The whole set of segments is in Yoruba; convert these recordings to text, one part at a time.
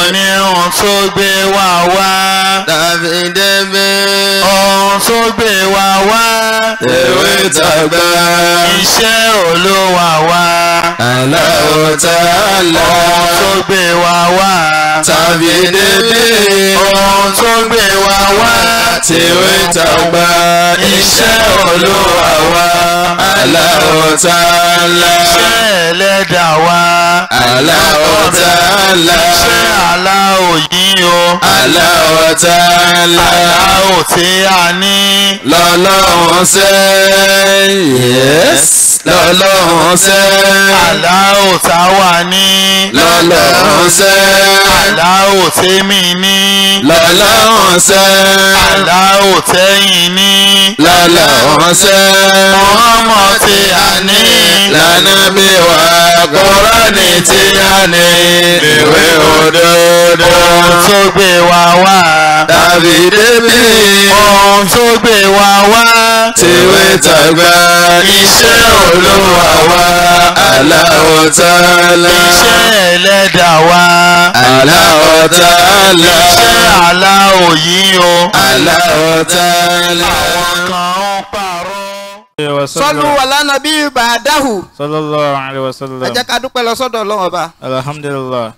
ní ohun tó gbé wa wá. tàbí débi. ohun tó gbé wa wá. tèwé tàgbà. iṣẹ́ olúwa wá. Allahu Ta'ala. ohun tó gbé wa wá. tàbí débi. ohun tó gbé wa wá. tèwé tàgbà. iṣẹ́ olúwa wa. Allahu Ta'ala. iṣẹ́ ẹlẹ́dàá wá. Allahu Ta'ala. iṣẹ́ aláwọ̀ yìí o. Allahu Ta'ala. aláwọ̀ tí a ní. lọ́lọ́run ṣe yes lọ́lọ́run ṣe aláwọ̀ táwa ní. lọ́lọ́run ṣe aláwọ̀ tèmi ní. lọ́lọ́run ṣe aláwọ̀ tẹ́yìn ní. lọ́lọ́run ṣe ọmọ tí a ní. lànà bí wà Kùránì tí a ní ìwé òdodo ohun tó gbé wa wá. tàbí débi ohun tó gbé wa wá. tìwé tàgbà iṣẹ́ olúwa wa Allahu Ta'ala. iṣẹ́ ẹlẹ́dàá wá. Allahu Ta'ala. iṣẹ́ aláwọ̀ yìí o. Allahu Ta'ala. àwọn kan ń pààrọ̀. sọlú wàlánà bí bàdáhù sallallahu alayhi wa sallam ẹ jẹ́ ká dúpẹ́ lọ sọ́dọ̀ ọlọ́run ọba alhamdulillah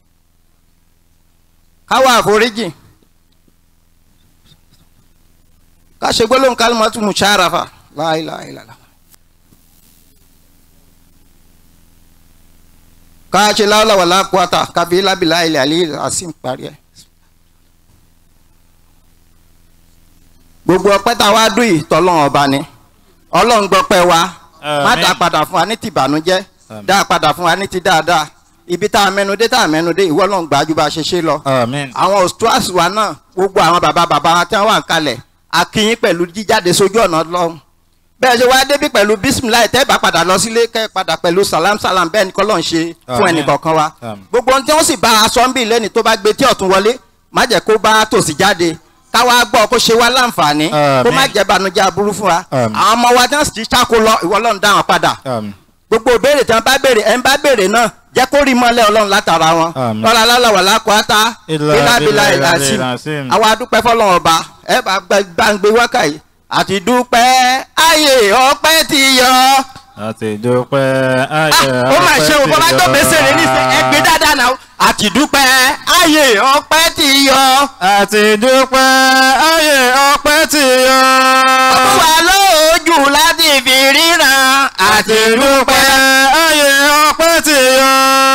káwa àforíjì ká ṣe gbólóhùn kálímọ́tù mùsàràfà láìláìlàlà ká ṣe láwùláwà lákùúwàtà kábí lábìlá ilẹ̀ àlẹ́ àsìm parí ẹ̀. gbogbo ọpẹ́ tá a wá dùn yìí tọ́lọ́run ọba ni ọlọ́run gbọ́pẹ́ wa má Àmín. dá padà fún wa ní ti ìbànújẹ́ Àmín. dá padà fún wa ní ti dáadáa ibi tá a mẹ́nu dé tá a mẹ́nu dé ìwọ ọlọ́run gbàjú bá a ṣe ṣe lọ amen àwọn ostras wa náà gbogbo àwọn bàbá bàbá wa tí wọ́n wà ń kalẹ̀ akínyín pẹ̀lú jíjáde sójú ọ̀nà lọ́hùn bẹ́ẹ̀ ṣe wá débí pẹ̀lú bisimilayi tẹ́ bá padà lọ sílé kẹ́ padà pẹ̀lú salam salam bẹ́ẹ̀ ni kọ́lọ́ ń ṣe fún Àmín. ẹnì kọ̀ọ̀kan wa Àmín. gbogbo ohun tí wọ́n sì bá aṣọ ń bì lẹ́ni tó bá gbé tí ọ̀tún wọlé má jẹ́ kó bá tòsí jáde káwa gbọ́ kó ṣe wá láǹfààní kó má Àmín. jẹ́ banújẹ́ aburú fún wa Àmín. àwọn ọmọ wa tí wọ́n sì ti ṣáko lọ ìwọ Ọlọ́run dá wọn padà amen gbogbo ìbéèrè tí wọn bá béèrè ẹ ń bá béèrè náà jẹ́ kó rí mọ́lẹ̀ Ọlọ́run látara wọn Àmín. lọ́la lálàwà lákòótá Ìlà bílábílà bílà ìlàsí ìlàsím. àwa dúpẹ́ fọ́lọ́run ọba ẹ bá gbàǹgbé wákà yìí àti dúpẹ́ ayé ọpẹ́ ti yọ. àti dúpẹ́ ayé Ah, ó mà ṣe o bọ́lá tó gbèsè rẹ̀ níṣẹ́ ẹ gbé dáadáa náà àti dúpẹ́ ayé ọpẹ́ ti yọ. àti dúpẹ́ ayé ọpẹ́ ti yọ. wà lójú láti fi ríran àti dúpẹ́ ayé ọpẹ́ ti yọ.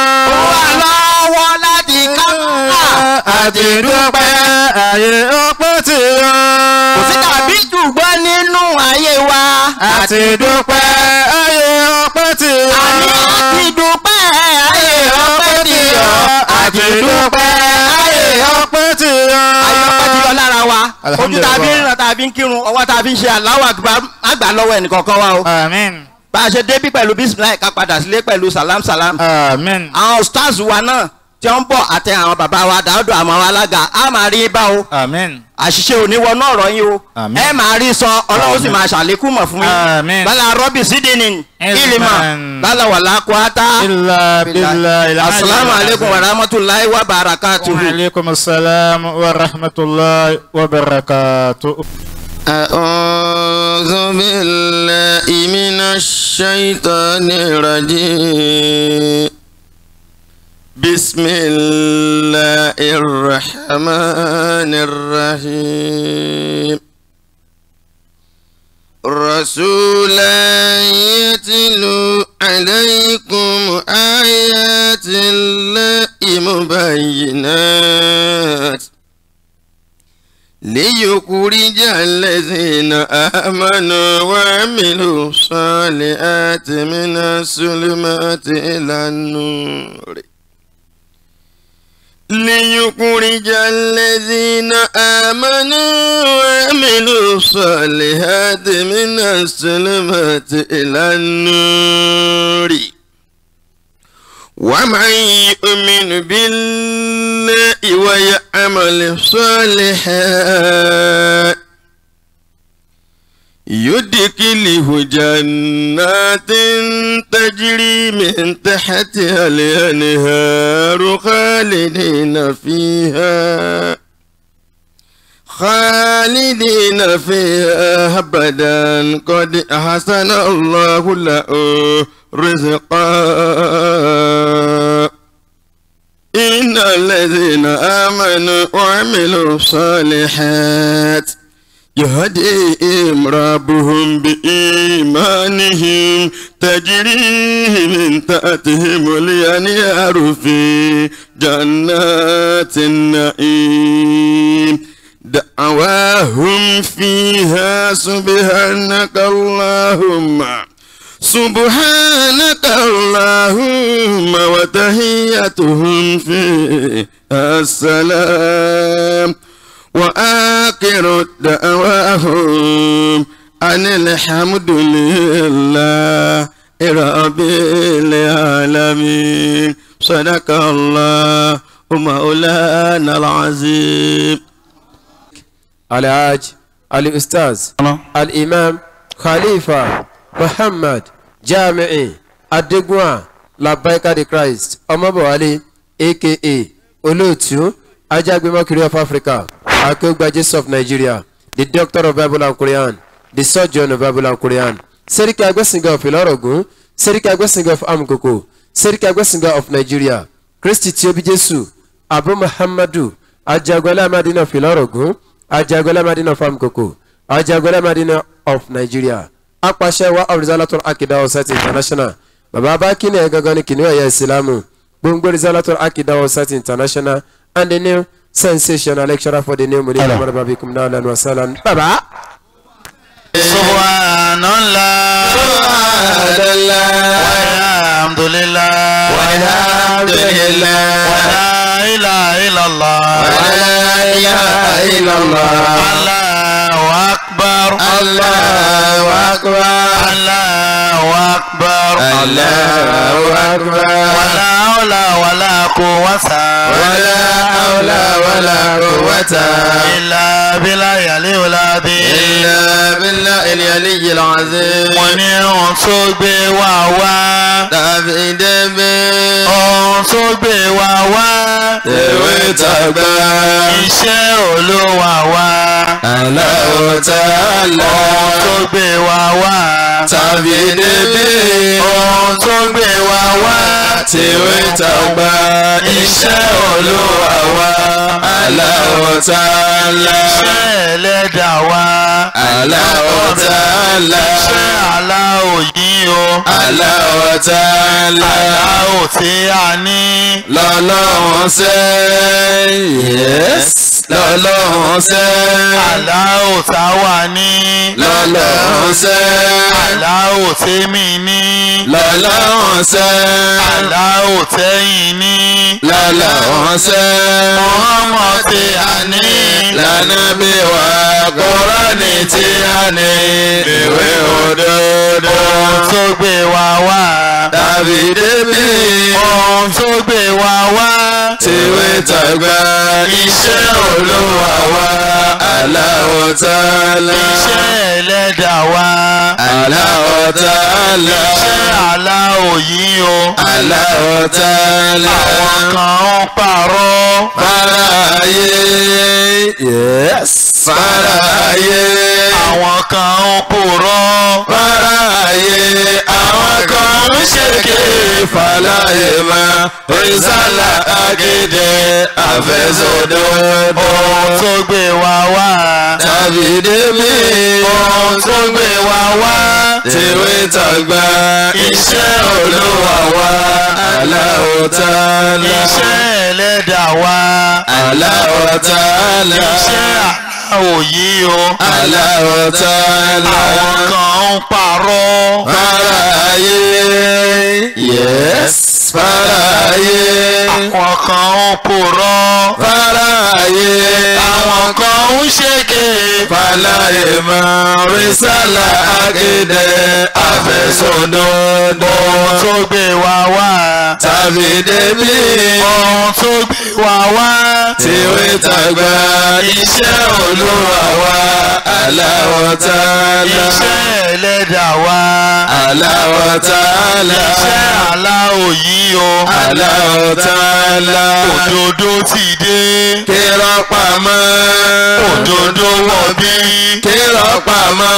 wà lọ́wọ́ láti kápá àti dúpẹ́ ayé ọpẹ́ ti yọ. kò sí tàbí ṣùgbọ́n nínú ayé wa. àti dúpẹ́ ayé ọpẹ́ ti yọ. àní àti dúpẹ́ ayé ọpẹ́ ti yọ. àti dúpẹ́ ayé ọpẹ́ ti yọ. ayé ọpẹ́ ti yọ lára wa. ojú tá a fi ń Alhamdulillah. ràn tá a fi ń kírun ọwọ́ tá a fi ń ṣe Allahu Akbar àgbà lọ́wọ́ ẹnìkọ̀ọ̀kan wa o. amen bá a ṣe débí pẹ̀lú bisimilayi ká padà sílé pẹ̀lú salam salam. amen àwọn stars wa náà tí wọ́n ń bọ̀ àti àwọn bàbá wa dáadọ́ àwọn alága á máa rí bá o. amen àṣìṣe ò ní wọnú ọ̀rọ̀ yín o Àmín. ẹ máa rí sọ ọlọ́run sì máa ṣàlékún mọ̀ fún Àmín. yín bala rọ́bì sídìní ìlímà Ilman. bala wàlá kwata illa billahi asalaamu aleykum wa rahmatulahi wa barakatuhu. وعليكم السلام ورحمة الله وبركاته أعوذ بالله من الشيطان الرجيم بسم الله الرحمن الرحيم رسولا يتلو عليكم آيات الله مبينات ليخرج الذين آمنوا وعملوا الصالحات من الظلمات إلى النور ليخرج الذين آمنوا وعملوا الصالحات من الظلمات إلى النور ومن يؤمن بالله ويعمل صالحا يدخله جنات تجري من تحتها الأنهار خالدين فيها خالدين فيها أبدا قد أحسن الله له رزقا إن الذين آمنوا وعملوا الصالحات يهديهم ربهم بإيمانهم تجري من تحتهم الأنهار في جنات النعيم دعواهم فيها سبحانك اللهم سبحانك اللهم وتحيتهم فيها السلام وآخر دعواهم أن الحمد لله رب العالمين صدق الله مولانا العظيم الحاج الأستاذ الإمام خليفة محمد جامعي Adégúnwà Labaika the Christ Ọmọbọ̀wálé aka Olóòtú Ajágbémọ́kiri of Africa Akéwùgbà Jesus of Nigeria the doctor of Bible and Quran the surgeon of Bible and Quran Sẹ́ríkì Agbẹ́sìngà of Ìlọ́rọ̀gún Sẹ́ríkì Agbẹ́sìngà of Amukoko Sẹ́ríkì Agbẹ́sìngà of Nigeria Kristi tí ó bí Jésù Abu Muhammadu Ajagunlé Amadina of Ìlọ́rọ̀gún Ajagunlé Amadina of Amukoko Ajagunlé Amadina of Nigeria apàṣẹ wa of Rizalatul Akida Society International bàbá abákínì ẹ̀ gangan ní kìnìún ẹ̀yà ìsìlámù gbòǹgbò Rizalatul Akida Society International and the new sensational lecturer for the new Mudir Muhammad Babikum Nahlan wa Sahlan. bàbá. subhanallah walhamdulillah walhamdulillah wala ilaha illallah wala ilaha illallah allahu akbar Allahu akbar allahu akbar Allahu akbar wala hawla wala quwwata wala hawla wala quwwata illa billahi al-aliyyil azim illa billahi al-aliyyil azim wọ́n ní ohun tó gbé wa wá tàbí débé ohun tó gbé wa wá tèwé tàgbà iṣẹ́ olówó wa Allahu ta'ala ohun tó gbé wa wá tàbí débé ohun tó gbé wa wá tèwé tàgbà iṣẹ́ olúwa wa Allahu ta'ala iṣẹ́ ẹlẹ́dà wa Allahu ta'ala iṣẹ́ aláwò yìí o Allahu ta'ala aláwò tí a ní lọ́lọ́run ṣe yes lọ́lọ́run ṣe aláwò táwa ní lọ́lọ́run ṣe aláwò tèmi ní lọ́lọ́run ṣe aláwò tẹ́yìn ní lọ́lọ́run ṣe ọmọ tí a ní lànà bí wà Kùránì tí a ní ìwé òdodo ohun tó gbé wa wá tàbí débí ohun tó gbé wa wá tìwé tàgbà iṣẹ́ olúwa wa Allahu ta'ala iṣẹ́ ẹlẹ́dà wa Allahu ta'ala iṣẹ́ aláwò yìí o Allahu ta'ala àwọn kan ń pààrọ̀ fara ayé yes fara ayé àwọn kan ń pòrọ̀ fara ayé àwọn kan ń ṣèké fàlàyé ma rìsálà agídé àfẹsọdọdọ ohun tó gbé wa wá tàbí débí ohun tó gbé wa wá tìwé tàgbà iṣẹ́ olúwa wa Allahu ta'ala iṣẹ́ ẹlẹ́dà wa Allahu ta'ala iṣẹ́ aláwò yìí o Allahu ta'ala àwọn kan ń pààrọ̀ fara ayé yes fara ayé àwọn kan ń pòrọ̀ fara ayé àwọn kan ń ṣèké fàlàyé máa rísàlà akéde àfẹsọdọdọ ohun tó gbé wa wá tàbí débí ohun tó gbé wa wá tìwé tàgbà iṣẹ́ olúwa wa aláwọ̀ tààlà iṣẹ́ ẹlẹ́dà wa aláwọ̀ tààlà iṣẹ́ aláwọ̀ yìí o aláwọ̀ tààlà òdodo ti dé kírọ̀ pamọ́ òdodo wọ̀ bí kírọ̀ pamọ́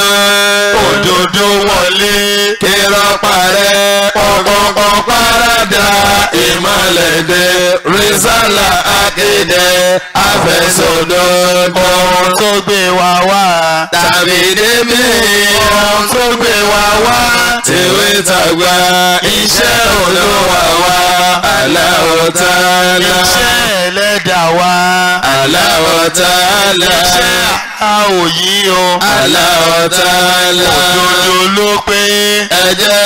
òdodo wọlé kírọ̀ parẹ́ ọ̀kọ̀ọ̀kan parada ìmọ̀lẹ́dẹ́ rìsálà akéde àfẹsọ̀dọ̀dọ̀ ohun tó gbé wa wá tàbí débi ohun tó gbé wa wá tìwé tàgbà iṣẹ́ olúwa wa aláwọ̀ tààlà iṣẹ́ ẹlẹ́dà wa aláwọ̀ tààlà iṣẹ́ aláwọ̀ yìí o aláwọ̀ tààlà òdodo ló pé ẹ̀jẹ̀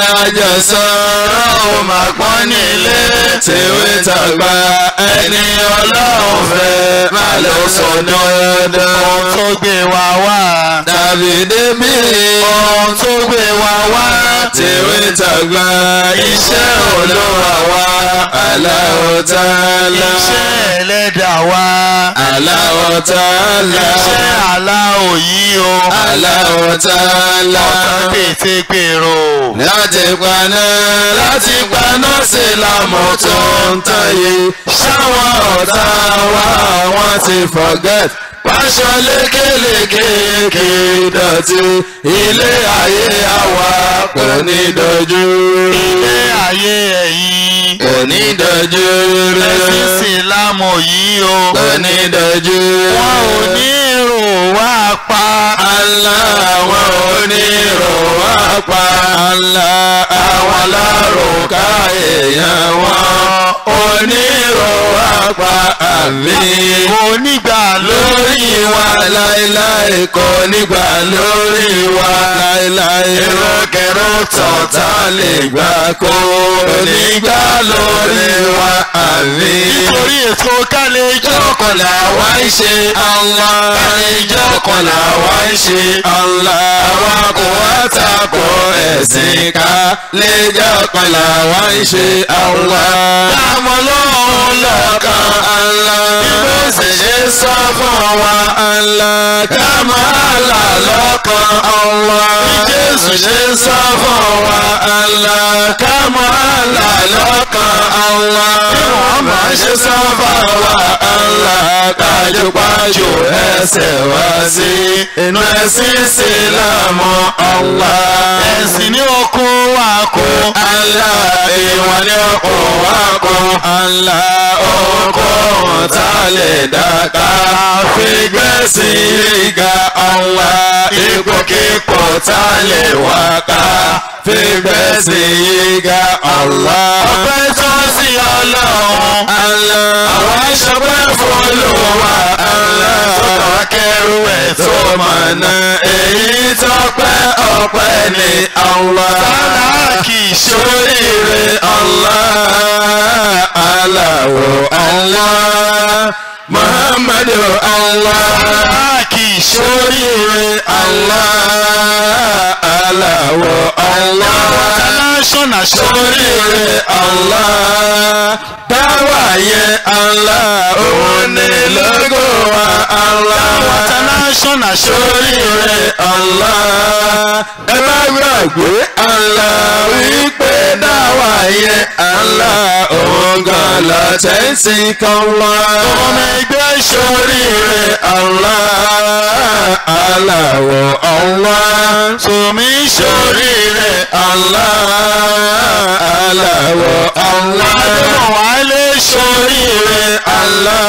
àjọsọ̀rọ̀ ò máa pọ́n nílé tìwé tàgbà ẹni ọlọ́run fẹ́ má lọ sọ dandan ohun tó gbé wa wá tàbí débi ohun tó gbé wa wá tìwé tàgbà iṣẹ́ olúwa wa aláwọ̀ tààlà iṣẹ́ ẹlẹ́dà wa aláwọ̀ tààlà iṣẹ́ aláwọ̀ yìí o aláwọ̀ tààlà ọ̀tá pété pèrò láti paná láti paná sí lámọ̀ tó ń tàyè ṣáwọn ọ̀tá wa wọ́n ti forget pàṣọ lékeleke kì í dọ̀tí ilé ayé àwa kò ní dojú ilé ayé ẹ̀yìn kò ní dojú ẹ̀sìn sílámù yìí o kò ní dojú wọn ò ní rò wá pa Allah wọn ò ní rò wá pa Allah àwọn alárùká èèyàn wọn ò ní rò wá pa àmì onígbà lórí wa láéláé kò nígbà lórí wa láéláé rọ́kẹ̀rọ́ tọ̀tà lè gbà kó nígbà lórí wa àmì nítorí ètò kálẹ̀ ìjọ kọlà wá ń ṣe Allah ìjọ kọlà wá ń ṣe Allah àwa kò wá tako ẹ̀sìn ká lẹ́jọ́ kọlà wá ń ṣe Allah. Láàmú lóhùn lọ́kàn Allah. Bí mo sì ṣe sọ fún wa Allah. Káàmú àlà lọ́kàn Allah. Bí Jésù ṣe sọ fún wa Allah. Káàmú àlà lọ́kàn Allah. Bí Muhammad ṣe sọ fún wa Allah. Kájúpájú ẹsẹ̀ wá sí inú ẹ̀sìn Ìsìlámù Allah. ẹ̀sìn ní okun wa kó Allah ìwọ̀n ní ọkọ̀ wá kọ́. Allah ọkọ̀ wọn tá lè dàgbà. Fígbẹ́sì ìga Allah ipòkípò tá lè wá ká. Fígbẹ́sì ìga Allah. ọpẹ́ tó sí ọlọ́run Allah àwọn ìṣọpẹ́ fọlọ́wà Allah. Sọ̀rọ̀ kẹrù ẹ̀ tó mọ̀nà èyí tọ́pẹ́ ọpẹ́ ní Allah. sára kì í ṣe Ṣoríire Allah, aláwọ̀ Allah, Muhammadu Allah. sára kì í ṣe Ṣoríire Allah, aláwọ̀ Allah. international ṣe Ṣoríire Allah, dáwà yẹn Allah, òun ni lógo wa Allah. international ṣe Ṣoríire Allah, ẹ má gbàgbé Allah wípé dáwà yẹn Allah òun gan la tẹ́sí kan wá. ọmọ ẹgbẹ́ Ṣoríire Allah, aláwọ̀ Allah. sọmi Ṣoríire Allah, aláwọ̀ Allah. àdéhùn wálé Ṣoríire Allah,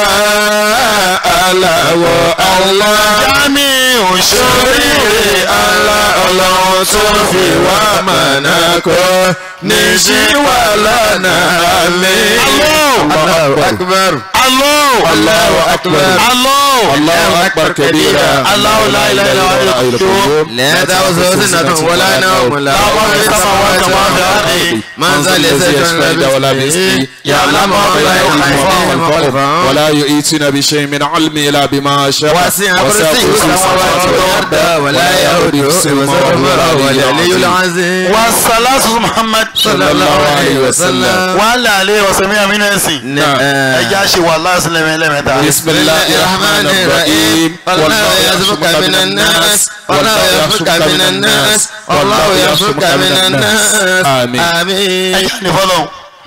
aláwọ̀ Allah. jámi òṣèré Ṣoríire Allah ọlọ́run tó fi wá mọ̀nà kọ́ ní ṣíwá lọ́nà àmì. Allahu akbar. alọ́ Allahu akbar. alọ́ Allahu akbar kabira. Allahu la ilaha illa huwa al-qayyum. لا تأخذه سنة ولا نوم لا ما في السماوات وما في الأرض. من ذا الذي يشفع ولا باسمه يعلم ما بين أيديهم ولا يؤتون بشيء من علم إلا بما شاء وسع كرسيه السماوات والأرض ولا يؤوده حفظهما وهو العلي العظيم wasalatu muhammad صلى الله عليه وسلم wàhálà alẹ́ ọ̀sẹ̀mí àmínà ẹ̀sìn ẹja ṣe wàhálà sílẹ̀ lẹ́mẹ̀lẹ́mẹ̀ta. بسم الله الرحمن الرحيم والله يرزقك من الناس والله يرزقك من الناس والله يرزقك من الناس آمين آمين ẹ̀yà ní fọlọ́.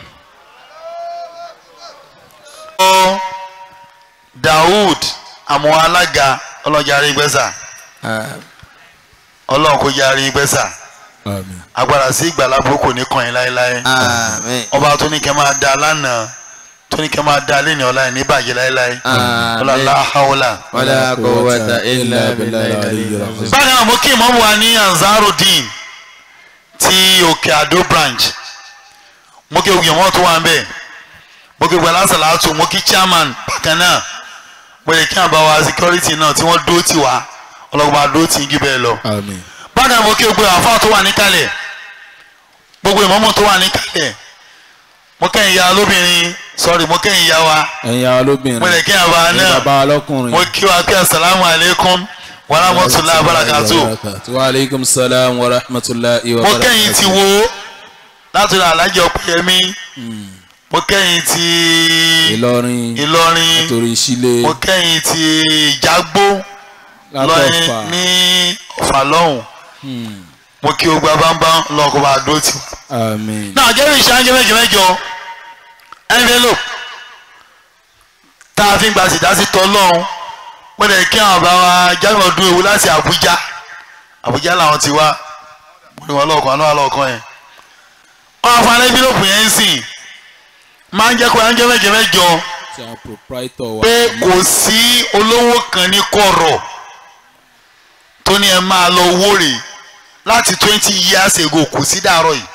ọ Daoud àwọn alága ọlọ́jà rí gbẹ́sà ọlọ́run kò yá rí gbẹ́sà آمين agbára sí ìgbàlábò kò ní kàn yín láéláé àmín ọba tó ní kẹ́ máa da lánàá tó ní kẹ́ máa da lẹ́ni ọ̀la ẹ̀ ní bàjẹ́ láéláé ọlọ́lá haúlà. wala quwwata illa billahi al-aliyyil azim. bákan náà mo kí ìmọ̀mù wa ní Ansarudeen ti òkè àdó branch mo kí ogun ìmọ̀ tó wà ń bẹ̀ mo kí gbala salatu mo kí chairman bákan náà mo lè kí àbáwá security náà tí wọ́n dó tì wá ọlọ́gbọ́n máa dó tì í jù bẹ́ẹ̀ lọ. آمين bákan náà mo kí gbogbo àfáà tó wà níkàlẹ̀ gbogbo ìmọ̀mù tó wà níkàlẹ̀ mo kẹ́yìn ya lóbìnrin sorry mo kẹ́yìn ya wa ẹ̀yin àwọn olóbìnrin mo lè kí àbá ẹ̀yin náà bàbá wa lọ́kùnrin mo kí wa kí asalaamu aleykum wa rahmatulahi wa barakatuh. wa aleykum salaam wa rahmatulahi wa mo kẹ́yìn ti wo láti ra alájọ pẹ̀yẹmí mo kẹ́yìn ti Ìlọrin Ìlọrin torí sílé mo kẹ́yìn ti Ìjàgbó lọ́yìn látọ̀fà ní Ọ̀fà lọ́hùn mo kí o gba bámbám lọ́kọ̀ bá dó tì. àmín náà jẹ́rìí ìṣáájú mẹ́jọ mẹ́jọ envelope tá a fi ń gba sìdásí tọ́ lọ́hùn mo lè kí àwọn bá wa jáwé ọdún ewu láti Àbújá Àbújá làwọn ti wá mo ní wọn lọ́ọ̀kan àná àlọ́ọ̀kan yẹn wọn àfa envelope yẹn ń sìn máa ń jẹ́ kó ẹjọ́ mẹ́jọ mẹ́jọ ti àwọn proprietor wa pé kò sí olówó kan ní kọ̀rọ̀ tó ní ẹ máa lọ wóre láti twenty years ago kò sí dàárọ̀ yìí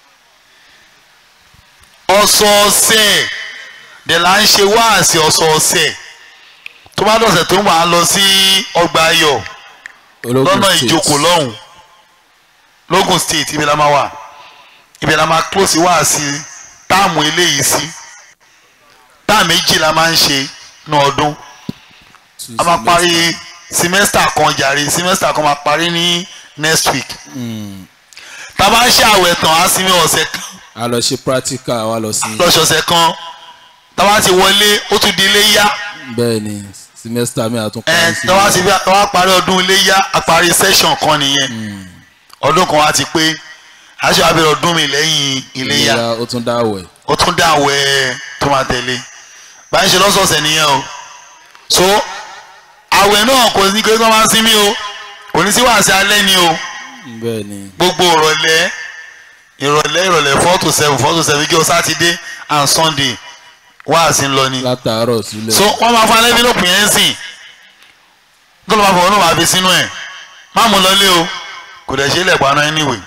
ọ̀sọ̀ọ̀sẹ̀ dẹ̀ là ń ṣe wáàsí ọ̀sọ̀ọ̀sẹ̀ tó bá dọ̀sẹ̀ tó ń wà á lọ sí ọgbà ayọ̀ ológun lọ́nà state ìjókòó lọ́hùn lógùn state ibi la máa wà ibi la máa close wáàsí táàmù eléyìí sí táàmù méjì la máa ń ṣe ní ọdún Two a máa semester. parí semester kan jàre semester kan máa parí ní next week Mm. tá a bá ń ṣe àwẹ̀ tán á sinmi ọ̀sẹ̀ kan a lọ ṣe practical wa lọ sí lọ́sọ̀ọ̀sẹ̀ kan tá a bá ti wọlé ó tún di ilé yá bẹ́ẹ̀ ni semester mi àtún ẹ parí sí tá a bá ti tá a bá parí ọdún ilé yá a parí session kan nìyẹn ọdún kan á ti pé a ṣe abẹ́rẹ́ ọdún mi lẹ́yìn ilé yá ìlera ó tún dáwẹ̀ ó tún dá àwẹ̀ tó máa tẹ̀lé báyìí ṣe lọ́sọ̀ọ̀sẹ̀ nìyẹn o so àwẹ̀ náà kò ní kí wọ́n máa sinmi o kò ní sí wàásù alẹ́ ni o bẹ́ẹ̀ ni gbogbo ìrọ̀lẹ́ ìrọ̀lẹ́ ìrọ̀lẹ́ four to seven four to seven jọ sátidé and sunday wàásù ń lọ ni látàárọ̀ sílẹ̀ so wọ́n máa fún alẹ́ bí lópin yẹn sìn tó lọ́ máa fọwọ́ náà máa fi sínú ẹ̀ má mú lọlé o kò dẹ̀ ṣe é lẹ̀pọ̀ aná anyway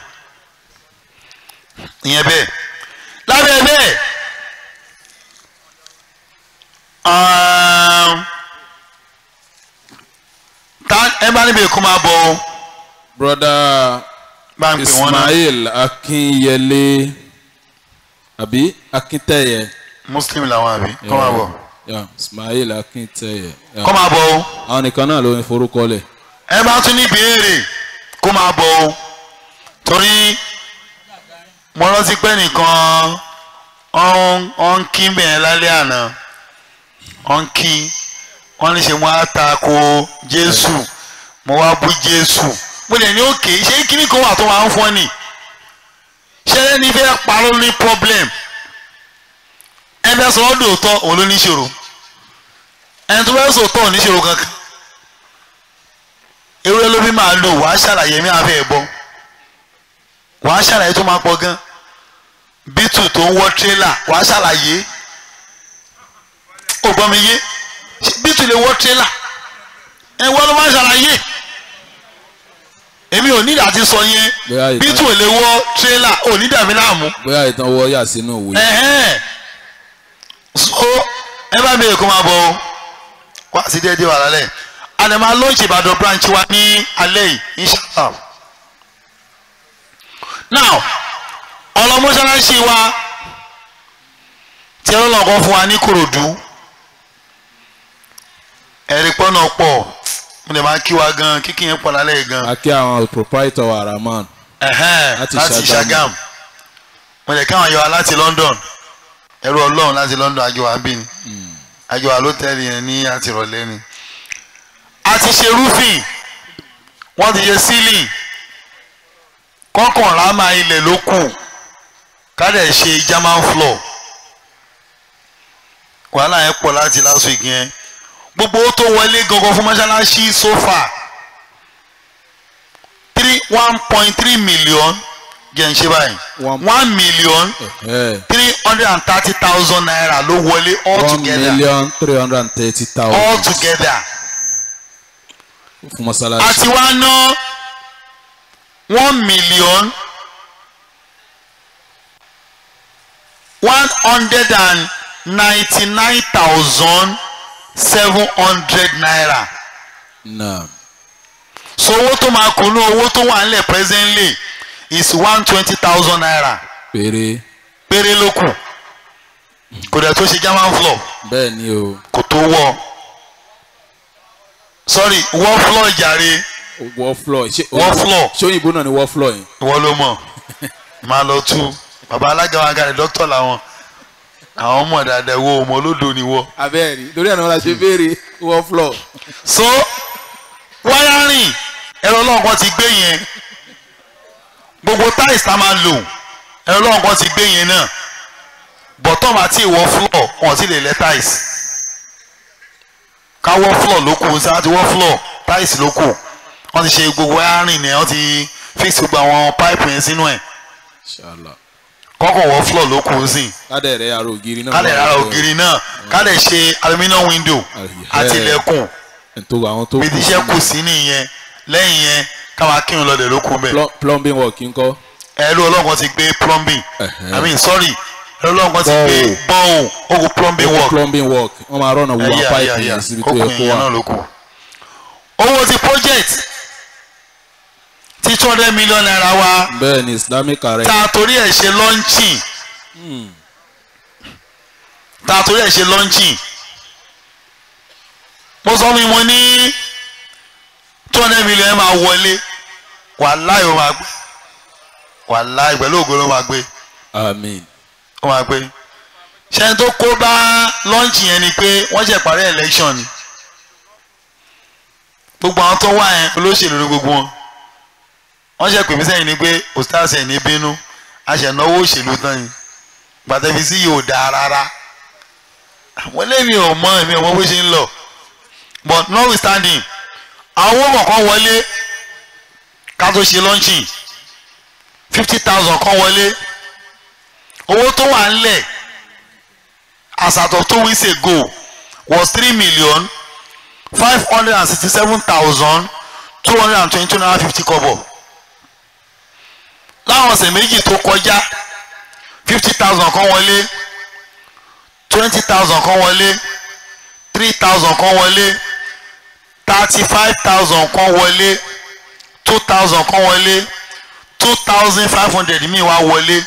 ìyẹn bẹ́ẹ̀ lábẹ́ bẹ́ẹ̀ um, ta ẹ bá níbi èkó máa bọ̀ o broda bá ń pè wọ́n náà ismail akinyele àbí akintẹyẹ muslim làwọn àbí kọ́ máa bọ̀ Yeah, ismail akintẹyẹ Yeah. kọ́ máa bọ̀ o àwọn nìkan náà ló ń forúkọ lẹ̀ ẹ bá tún ní ìbéèrè kó máa bọ̀ o torí mo rántí pé nìkan ọ ń kí bẹ̀rẹ̀ lálẹ́ àná ọ ń kí wọ́n ní ṣe mo á ta ko jésù mo wá bú jésù mo lè ní òkè ṣé kíní kan wà tó máa ń fọ́ ni ṣé ẹni fẹ́ parọ́ ní problem ẹ fẹ́ sọ ọ́ dòótọ́ òun ló ní ìṣòro ẹni tó fẹ́ sòótọ́ ò ní ìṣòro kankan ewúrẹ́ ló bí máa lò wàá ṣàlàyé mi àfẹ́ ẹ̀ bọ́ wàá ṣàlàyé tó máa pọ̀ gan bítù tó ń wọ́ tírélà wàá ṣàlàyé ò gbọ́ mi yé bítù lè wọ́ tírélà ẹ wọ́n ló máa ṣàlàyé èmi ò nídàá ti sọ yẹn Bóyá ìtàn- bítù lè wọ́ tírélà ò ní dàmí láàmú bóyá ìtàn wọ yà sínú òwe ẹ̀hẹ́n so ẹ bá mi èkó máa bọ̀ o wá sí déédéé wà lálẹ́ àná máa lọ́ọ̀ṣì ìbàdàn branch wa ní alẹ́ yìí inshallah now ọlọmọṣáláṣí wa tí ọlọ́run kan fún wa ní korodu ẹ̀rí pọ́nà pọ̀ mo lè máa kí wa gan kíkì yẹn pọ̀ lálẹ́ yìí gan akí àwọn proprietor wa rahman ẹ̀hẹ́n Láti láti Ṣàgámù. Ṣàgámù mo lè káwọn yọ wa láti London ẹrú ọlọ́run láti London àjọ wa bí ni àjọ àlótẹ́ẹ̀lì yẹn ní àtìrọ̀lẹ́ ni a ti ṣe roofing wọ́n ti ṣe ceiling kọ́kànlá máa ilẹ̀ ló kù ká dẹ̀ ṣe german floor wàhálà yẹn pọ̀ láti last week yẹn gbogbo ó tó wọlé gangan fún mọ́ṣáláṣí so far three one point three million jẹ́ ń ṣe báyìí One- one million Eh, three hundred and thirty thousand naira ló wọlé all one together million three hundred and thirty all thousand together fún mọ́sálásí. àti wá ná one million one hundred and ninety-nine thousand seven hundred naira Naam. so owó tó máa kún ní owó tó wà nílẹ̀ presently is one twenty thousand naira péré péré ló kù kò dẹ̀ tó ṣe german floor bẹ́ẹ̀ ni o kò tó wọ̀ sorry wọ́ floor jàre wọ́ floor ṣé Wall floor. ṣé òyìnbó náà ni wọ́ floor yẹn. ìwọ ló mọ̀ máa lọ tú bàbá alága wa gàdé dókítà làwọn àwọn ọmọ dáadáa wo ọmọ olódo ni wọ. abẹ́ẹ̀rí torí àná la ṣe béèrè wọ́ floor. so wáyárìn ẹ̀rọ ọlọ́run ti gbé yẹn gbogbo tiles tá a máa lò ẹ̀rọ ọlọ́run ti gbé yẹn náà bọ̀tọ́m àti ìwọ floor wọn ti lè lẹ tiles káwọ́ floor ló kù sáà ti wọ́ floor tiles ló kù wọ́n ti ṣe gbogbo wáyárìn yẹn wọ́n ti fix gbogbo àwọn pipe yẹn sínú ẹ̀ Inshallah. kọ́kọ́ wọ́ floor ló kù sí i kádẹ̀ rẹ̀ ara ògiri náà. kálẹ̀ rárá ògiri náà kálẹ̀ ṣe aluminium window àti ilẹ̀kùn tó àwọn tó bí ti iṣẹ́ kù sí nìyẹn lẹ́yìn yẹn káwọn akínú lọ́dẹ̀ ló kú bẹ́ẹ̀. Pl- plumbing work ńkọ́. ẹ̀rọ ọlọ́gbọ́n ti gbé plumbing Ẹ̀hẹ́. i mean sorry ẹ̀rọ ọlọ́gbọ́n ti gbé bọ́ọ̀hùn ogun plumbing work plumbing work wọ́n máa rọ̀nà wo ẹ̀yà pipe ẹ̀yà ẹ̀yà yẹn síbi tó kókò yẹ kó yẹn náà wà. ló kù. owó ti project ti two hundred million naira wa bẹ́ẹ̀ ni islamic arrest. ta torí ẹ̀ ṣe launching ta torí ẹ̀ ṣe launching mo sọ mi mo ní two hundred million máa wọlé wàláì ó máa gbé wàláì pẹ̀lú ògo ló máa gbé amen. ó máa gbé ṣẹ́ni tó kó bá launching yẹn ni pé wọ́n ṣe parí election ni gbogbo àwọn tó wà yẹn olóṣèlú ni gbogbo wọn wọ́n ṣe pè mí sẹ́yìn ni pé ostars ẹ̀ ní bínú aṣẹ̀náwó òṣèlú tán yìí gbàtẹ́bí sí yóò dáa rárá àwọn eléyìí ò mọ èmi ò mọ bó ṣe ń lọ but notwithstanding àwọn owó kọ̀ọ̀kan wọlé ká tó ṣe launching fifty thousand kan wọlé owó tó wà ńlẹ̀ as at of two weeks ago was three million five hundred and sixty-seven thousand two hundred and twenty-two naira fifty kobo láwọn ọ̀sẹ̀ méjì tó kọjá fifty thousand kan wọlé twenty thousand kan wọlé three thousand kan wọlé thirty-five thousand kan wọlé two thousand kan wọlé two thousand five hundred mi wá wọlé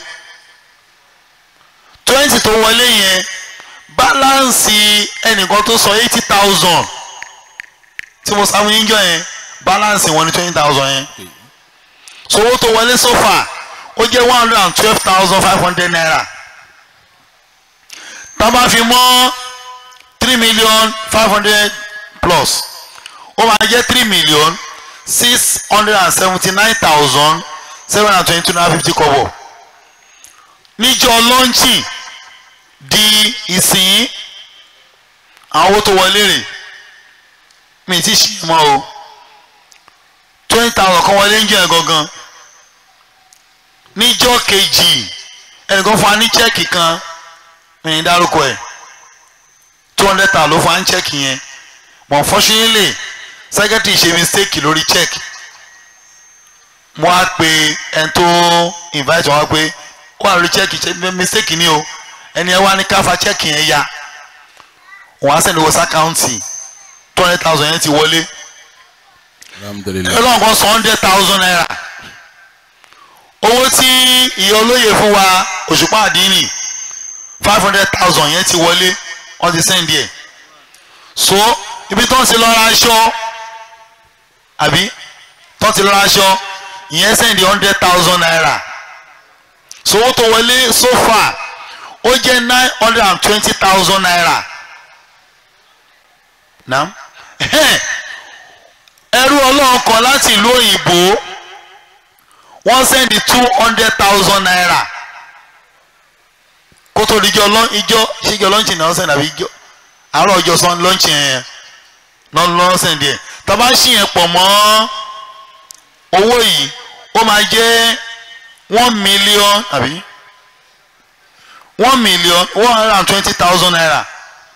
twenty tó wọlé yẹn báláǹsì ẹnìkan tó sọ eighty thousand tí mo sáwọn yín jọ yẹn báláǹsì wọn ní twenty thousand yẹn so owó tó wọlé so far ó jẹ́ one hundred and twelve thousand five hundred naira tá a bá fi mọ́ three million five hundred plus ó máa jẹ́ three million six hundred and seventy nine thousand seven hundred and twenty two naira fifty kobo níjọ́ lọ́ńchì di ìsìn àwọn owó tó wọlé rè mi ti ṣe mọ́ o twenty thousand kan wọlé ń jẹ́ gangan níjọ́ kejì ẹnìkan fún wa ní chẹ́ẹ̀kì kan mi ní dárúkọ ẹ̀ two hundred thousand ló fún wa ní chẹ́ẹ̀kì yẹn but unfortunately secretary ṣe mistake lórí check mo á pe ẹni tó invite wọn pé ó wà lórí check ṣe mistake ni o ẹni ẹ wá ní káfa check yẹn ya wọn á sẹ́ni wọ́n sàkáǹtì two hundred thousand yẹn ti wọlé alhamdulilayi. ọlọ́run kan sọ hundred thousand naira owó tí ìyá olóye fún wa òṣùpá àdínì five hundred thousand yẹn ti wọlé wọ́n ti sẹ́ndì ẹ̀ so ibi tó ń ṣe lọ́ra aṣọ àbí tó ń ṣe lọ́ra aṣọ ìyẹn sẹ́ndì hundred thousand naira so owó tó wọlé so far ó jẹ́ nine hundred and twenty thousand naira náà ẹrú ọlọ́run kan láti ìlú òyìnbó wọ́n sẹ́ndì two hundred thousand naira kó tó di ijọ́ lọ́n ijọ́ ṣíjọ́ lọ́nchì náà sẹ́ndì àbí ijọ́ àárọ̀ ọjọ́ sọ́n lọ́nchì yẹn náà lọ́n sẹ́ndì ẹ̀ tàbá ṣì yẹn pọ̀ mọ́ owó yìí ó máa jẹ́ one million àbí one million one hundred and twenty thousand naira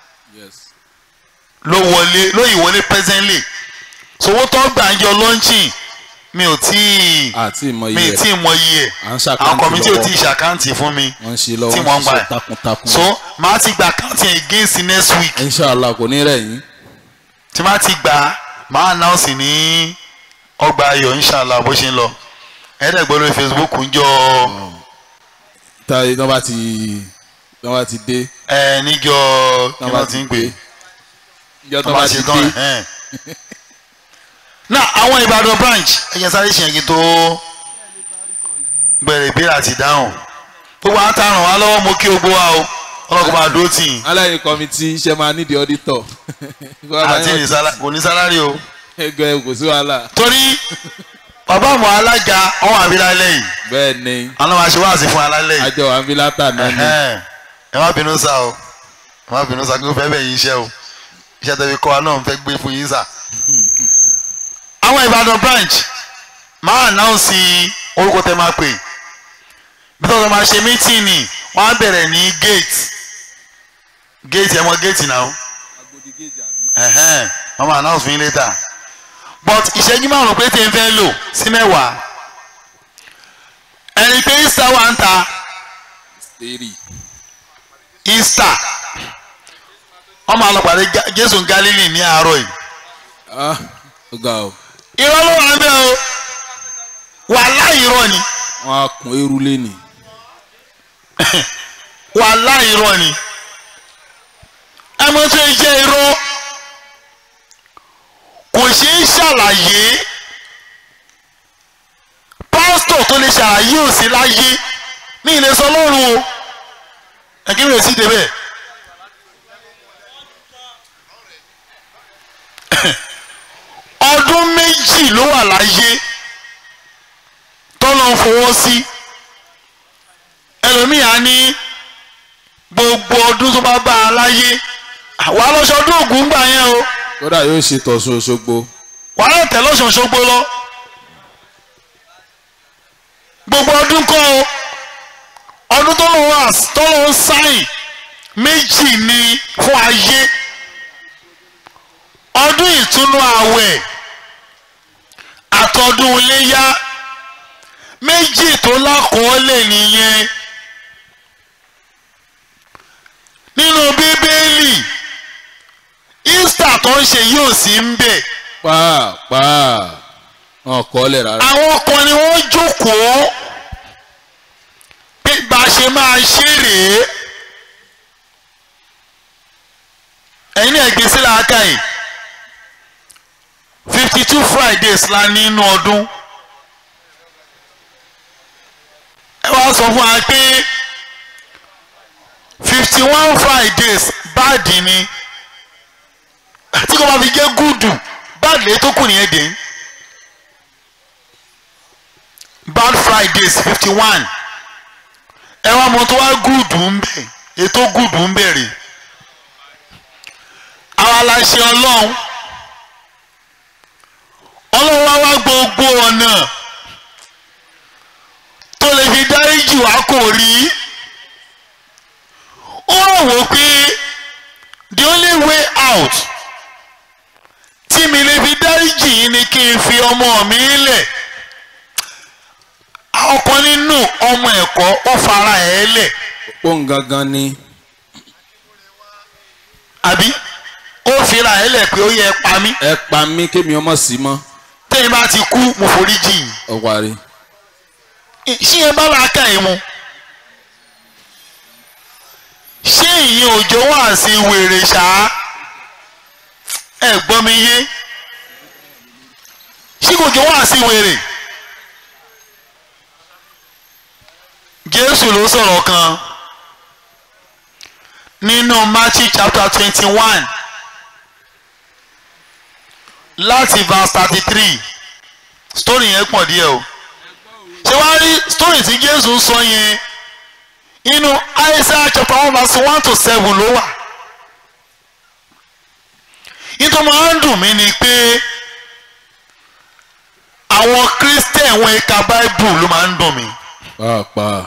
ló wọlé ló ìwọlé presently sowó tó gbà ń yọ lọ́nchì mi ò tí ì àti ìmọ̀ mi iye ì tí ì mọ iye ẹ̀ à ń ṣàkáǹtì àwọn kọ̀mítì ò lọ́wọ́. tí ì ṣàkáǹtì fún mi wọ́n ń ṣe tí lọ́wọ́ wọ́n ń gbà ṣe ẹ̀ takuntakun. so màá ti gba àkáǹtì yẹn against next week inshallah kò ní rẹ̀ yín. tí màá ti gbà á màá announce ní ọgbà ayọ̀ inshallah bó ṣe ń lọ ẹ̀ẹ́dẹ̀gbọ́n lórí facebook ń jọ táyé tí wọ́n bá ti tí wọ́n bá ti dé. ẹ níjọ kí Tán bá wọ́n ti ń pè é ìjọ tó bá ṣe tán ẹ̀ náà àwọn ìbàdàn branch ẹ̀yẹ sáré ṣe ẹ̀yìn tó bẹ̀rẹ̀ ìbéèrè àti ìdáhùn gbogbo àwọn àtàràn wa lọ́wọ́ mo kí ogbó wa o ọlọ́kùnrin máa dúró tì í aláìní kọ́mítì iṣẹ́ máa nídìí ọ́dítọ̀. àti ní sálá- kò ní sálárì o ẹgbẹ́ kò sí wàhálà. torí bàbá àmọ́ alága ọ̀hún àbílálẹ̀ yìí bẹ́ẹ̀ ni àwọn máa ṣe wáàsí fún alálẹ̀ yìí àjọ àmìlátà náà ni. Ẹhẹ́n. ẹ má bínú sá o ẹ má bínú sá kí ó fẹ́ bẹ̀ yín iṣẹ́ o iṣẹ́ tẹ̀wé kọ́ wa náà ń fẹ́ gbé fún yín sá. àwọn ìbàdàn branch máa ànáùnsì orúkọ tẹ máa pè bí tọ́jú máa ṣe mítìnì wọ́n á bẹ̀rẹ̀ ní gate gate ẹ̀ mọ gate náà ẹ̀hẹ́n wọ́n máa announce fún yín later but ìṣẹ́jú márùn-ún pé tí n fẹ́ lò sí mẹ́wàá ẹni pé easter wà ń ta èrì easter wọ́n máa lọ pàdé Ga- jésù galilei ní àárọ̀ yìí ah ó ga o irọ́ ló wà ń bẹ́ o wàláhì irọ́ ni wọ́n á kun eru lẹ́nì. wàláhì irọ́ ni ẹmọ tó ń jẹ́ irọ́ kò ṣeé ṣàlàyé pásítọ̀ tó lè ṣàlàyé ò sí láyé ní ilé sọ lọ́rùn o ẹ̀kí mi ò sí débẹ̀ ọdún méjì ló wà láyé tọ́lọ́ ń fọwọ́ sí ẹlòmíà ní gbogbo ọdún tó bá bá a láyé wà á lọ́sọ ọdún ògùn gbà yẹn o kódà yóò ṣe tọ̀sùn Òṣogbo. wà á tẹ̀ lọ́sọ̀ ṣogbo lọ gbogbo ọdún kọ́ o ọdún tó lọ wá tó lọ ń sáyìn méjì ni fún ayé ọdún ìtúnú ààwẹ̀ àtọdún iléyá méjì tó lákọọ́lẹ̀ nìyẹn nínú bíbélì easter tó ń ṣe yóò sí ń bẹ̀ pàápàá wọn kọ́ lẹ̀ rárá. àwọn kan ni wọ́n jókòó pé bá a ṣe máa ṣe rèé ẹ̀yin náà gbé sílẹ̀ aka yìí fifty two fridays la ní inú ọdún ẹ wá sọ fún wa pé fifty one fridays báàdì ni tí kò bá fi jẹ́ gúdù báàdì lè tó kù nìyẹn dé bad fridays fifty one ẹ wá mọ tó wá gúdù ń bẹ ètò gúdù ń bẹ̀rẹ̀ àwa la ṣe ọlọ́run ọlọ́run wá wá gbogbo ọ̀nà tó lè fi dáríjì wá kò rí ó rò wó pé the only way out tí mi lè fi dáríjì yín ni kí n fi ọmọ mi lẹ̀ ọ̀kan nínú ọmọ ẹ̀kọ́ ó fara ẹ̀ lẹ̀ pọ́n gangan ni àbí ó fira ẹ̀ lẹ̀ pé ó yẹ pa mí ẹ pa mí kémi ọmọ sí mọ́ tẹ́yìn bá ti kú mo forí jì yín ọ parí. ṣé yẹn bá la ká yín mu ṣé ìyẹn òjò wà sí wèrè ṣá ẹ gbọ́ mi yé ṣé kò jọ wà sí wèrè Jésù ló sọ̀rọ̀ kan nínú Matthew chapter twenty one láti verse thirty three story yẹn pọ̀ díẹ̀ o ṣé wàá rí story tí Jésù sọ yẹn inú Isaiah chapter one verse one to seven ló wà nítorí máa ń dùn mí ni pé àwọn Christian wọn ẹ̀ka Bible ló máa ń dùn mí pàápàá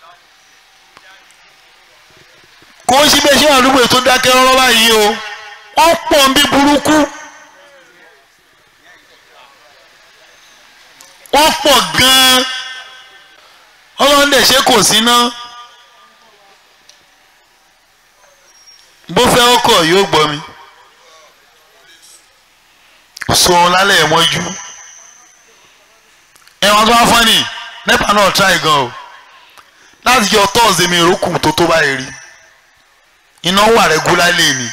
kò ń ṣe bẹ́ẹ̀ ṣé àdúgbò tó dákẹ́ rọ́rọ́ báyìí o wọ́n pọ̀ ń bí burúkú wọ́n pọ̀ gan-an ọlọ́run dẹ̀ ṣe kò sí ná bó fẹ́ ọkọ̀ yóò gbọ́ mi sọ̀rọ̀ lálẹ́ ẹ̀ mọ́jú ẹ̀wọ̀n tó wá fún ni nepa náà try gan o láti jọ tọ́ọ̀sì mi ìrókù tó tó báyìí rí iná wà regularly ni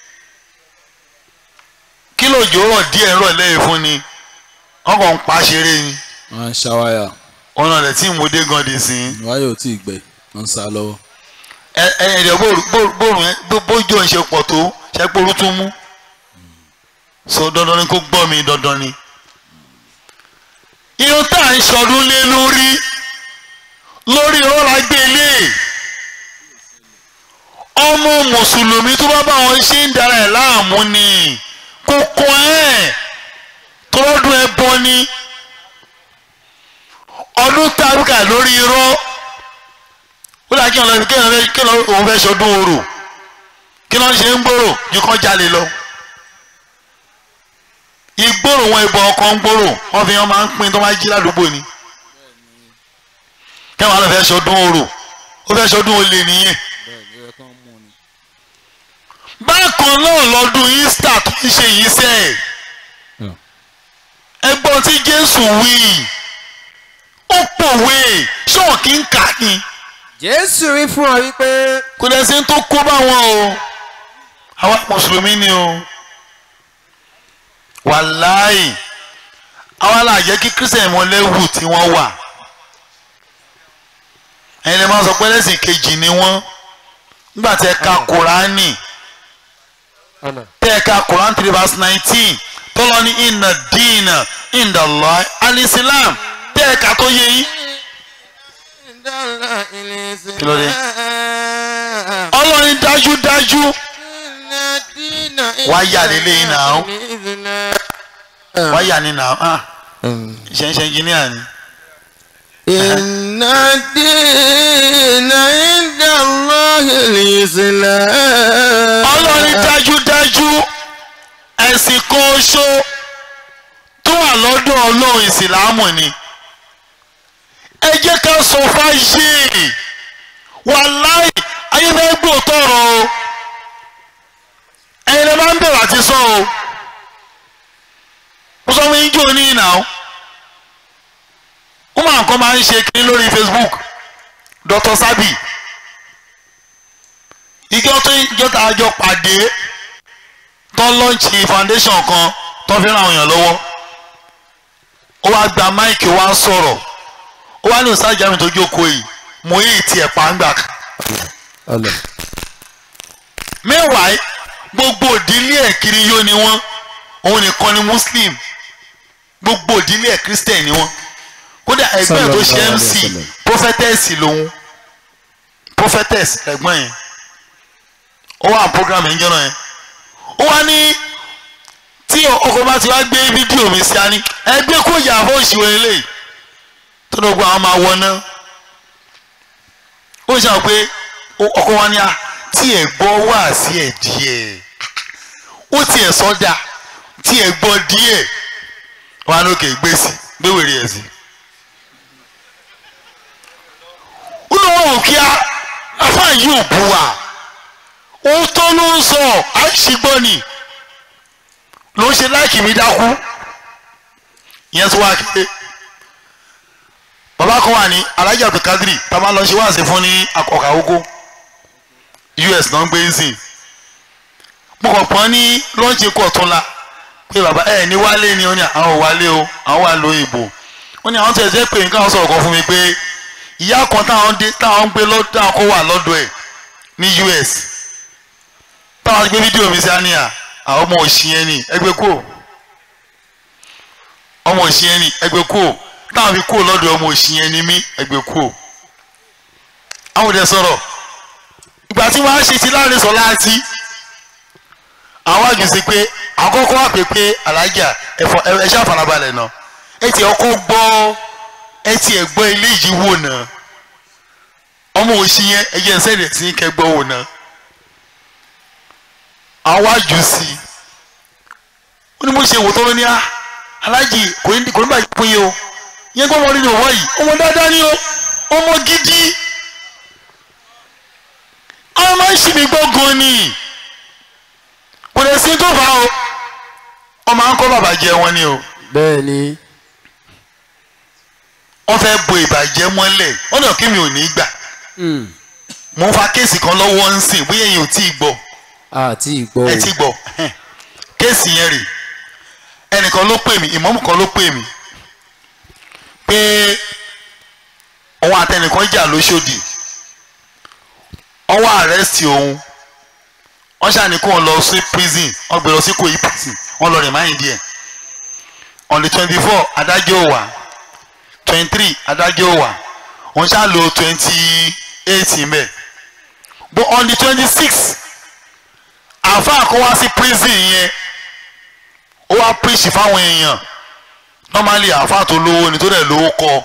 kí lòjò rọ̀ díẹ̀ rọ̀ lẹ́yìn fún ni wọ́n kàn ń pa ṣeré ni wọ́n ń ṣáwáyà ọ̀nà rẹ̀ tí mo dé gan di sí i wáyà ò tí ì gbẹ wọ́n ń sá lọ́wọ́ ẹ ẹ ẹ̀dẹ̀ bóòrùn ẹ bójú ẹ̀ ń ṣe pọ̀ tó ṣe pé orú tún mú so dandan ni kó gbọ́ mi dandan ni irun tá à ń ṣọdún lé lórí lórí ọ̀rọ̀ agbélé ọmọ mùsùlùmí tó bá bá wọn ṣe ń dara ẹ̀ láàmú ni kókó ẹ̀ tọ́lọ́dún ẹ bọ́ ni ọdún tàbíkà lórí irọ́ ó dà kí ọ̀nà kí ọ̀nà kí ọ̀nà òun fẹ́ ṣọdún orò kí lọ́n ṣe ń gbòòrò ju kán jalè lọ ìgbòòrò wọn ìbọn ọkọ̀ ń gbòòrò wọn fi wọn máa ń pín tó máa jí ládùúgbò ni kẹwọn lọ fẹ́ ṣọdún orò ó fẹ́ ṣọdún olè nìyẹn bákan náà lọ́dún Easter tó ń ṣe yìí sẹ́ẹ̀ ẹgbọ́n tí Jésù wí ó pòwe ṣọ́ọ̀kì ń kà ní jésù wí fún ọ wípé kò dẹ̀ sí ní tó kó bá wọn o àwa mùsùlùmí ni o wàláì àwa là jẹ́ kí kírísítẹ̀nì mọ lẹ́wù tí wọ́n wà ẹ̀yin lè máa sọ pé lẹ́sìn kejì ni wọ́n nígbà tí ẹ ka kùránì ọ̀nà tẹ́ ẹ ka kùránì three verse nineteen tọ́lọ́ ní inna dina inda Allah al-Islam tẹ́ ẹ ka tó yẹ yín kí ló dé ọlọ́run dájúdájú wáyà nílé yín náà wáyà ní náà ah ṣẹ̀ṣẹ̀ engineer ni. Inna dina inda Allahi al-Islam. ọlọ́run dájúdájú ẹ̀sìn kan oṣó tó wà lọ́dọ̀ ọlọ́run ìsìlámù ni ẹ jẹ́ ká sọ fáyé wàláì ayélujágbò tọrọ o ẹ̀yin lè máa ń bẹ̀rẹ̀ àti sọ o mo sọ fún yín jò ní ìnà o wọ́n máa nǹkan máa ń ṣe kiri lórí Facebook Dr. Sabi ìjọ tó ìjọ tá a jọ pàdé tó lọ́ǹchì foundation kan tó fi ràn àwọn èèyàn lọ́wọ́ ó wá gba máìkì wá sọ̀rọ̀ ó wá ní ìsájà mi tó jókòó yìí mo yí tiẹ̀ pàǹgbà kan ọ̀nà mẹ́wàá gbogbo ìdílé ẹ̀ kiri yó ni wọ́n òun nìkan ni muslim gbogbo ìdílé ẹ̀ christian ni wọ́n kódà ẹgbẹ́ ẹ̀ tó ṣe Sallallahu mc alaihi wasallam. prophetess lòun prophetess ẹ̀gbọ́n yẹn ó wà program yẹn jẹ́ náà yẹn ó wá ní tí ọkọ̀ bá ti wá gbé fídíò mi sí ani ẹgbẹ́ kó yà fún òṣìwọ̀n eléyìí tó ní gbogbo àwọn máa wọ náà ó ṣe àwọn pé ọkọ̀ wa ní a tí ẹ̀ gbọ́ wá sí ẹ̀ díẹ̀ ó tiẹ̀ sọ́dà tí ẹ̀ gbọ́ díẹ̀ wà lókè gbé sí gbé wèrè ẹ̀ sí. ó lọ́wọ́ òkè á afá yìí ò bu wa òótọ́ ló ń sọ àìsígbọ́ ni ló ń ṣe láìkì mi dákú ìyẹn tó wá kéde bàbá kan wà ní Alhaji Abdulkadiri tá a máa lọ ṣe wáàsí fún ní akọkà oko us náà ń gbé ń sìn mo kàn pọ́n ní lọ́ọ̀jì kọ̀ tún la pé bàbá ẹ̀ ní wálé ni ó ní àwọn ò wálé o àwọn wà lóyún ìbò ó ní àwọn tó ẹ̀jẹ̀ pé nǹkan sọ̀rọ̀ kan fún mi pé ìyá kan táwọn dé táwọn ń gbé lọ́dọ̀ táwọn kó wà lọ́dọ̀ ẹ̀ ní us táwọn ti gbé fídíò mi sí àníyà àwọn ọmọ òsì yẹn ni ẹgbẹ́ kúrò ọmọ òsì yẹn ni ẹgbẹ́ kú o táwọn fi kú o lọ́dọ̀ ọmọ òsì yẹn ni mí ẹgbẹ́ kú o àwọn òde sọ̀rọ̀ ìgbà tí wọ́n á ṣe ti láàrin sọ láti àwọn àjùsí pé àkọ́kọ́ wà pé pé alájà ẹ̀fọ́ ẹ ṣáà farabalẹ̀ náà ẹ ti ọkọ gbọ́ ẹ ti ẹ̀ gbọ́ ilé yìí wò náà ọmọ òsì yẹn ẹ jẹ́ sẹ́ẹ̀dẹ̀ sí kẹgbọ́ wò náà àwọn àjùsí ó ní mo ṣe wò tọ́lọ́ ní á alájì kò ní kò ní bàjẹ́ pín yín o yẹn gbọ́ wọn nínú ọwọ́ yìí ọmọ dáadáa ni o ọmọ gidi ọmọ máa ń ṣì mí gbọ́ gan ni kò lè sí tó fà á o ọmọ à ń kọ́ bàbá jẹ wọn ni o bẹ́ẹ̀ ni wọ́n fẹ́ bo ìbàjẹ́ mọ́lẹ̀ wọ́n náà kí mi ò ní gbà Hmm. mo ń fa kéèsì kan lọ́wọ́ ń sìn bóyá èyàn ò tí ì gbọ́ àti ìgbọ́ ẹ ti gbọ́ kéèsì yẹn rè ẹnìkan ló pè mí ìmọ̀mù kan ló pè mí pé òun àtẹnìkan jà lóṣòdì wọ́n wá àrẹ́sì òun wọ́n ṣàní kó wọn lọ sí prison wọ́n gbé lọ sí Ìkòyí prison wọ́n lọ rìn máyìn díẹ̀ on the twenty four adájọ́ ò wá twenty three adájọ́ ò wá wọ́n ṣá lo twenty eight mbẹ́ but on the twenty six àáfàá kó wá sí prison yẹn ó wá preach fáwọn èèyàn normally àáfàá tó lówó ni tó dẹ̀ lówó kọ́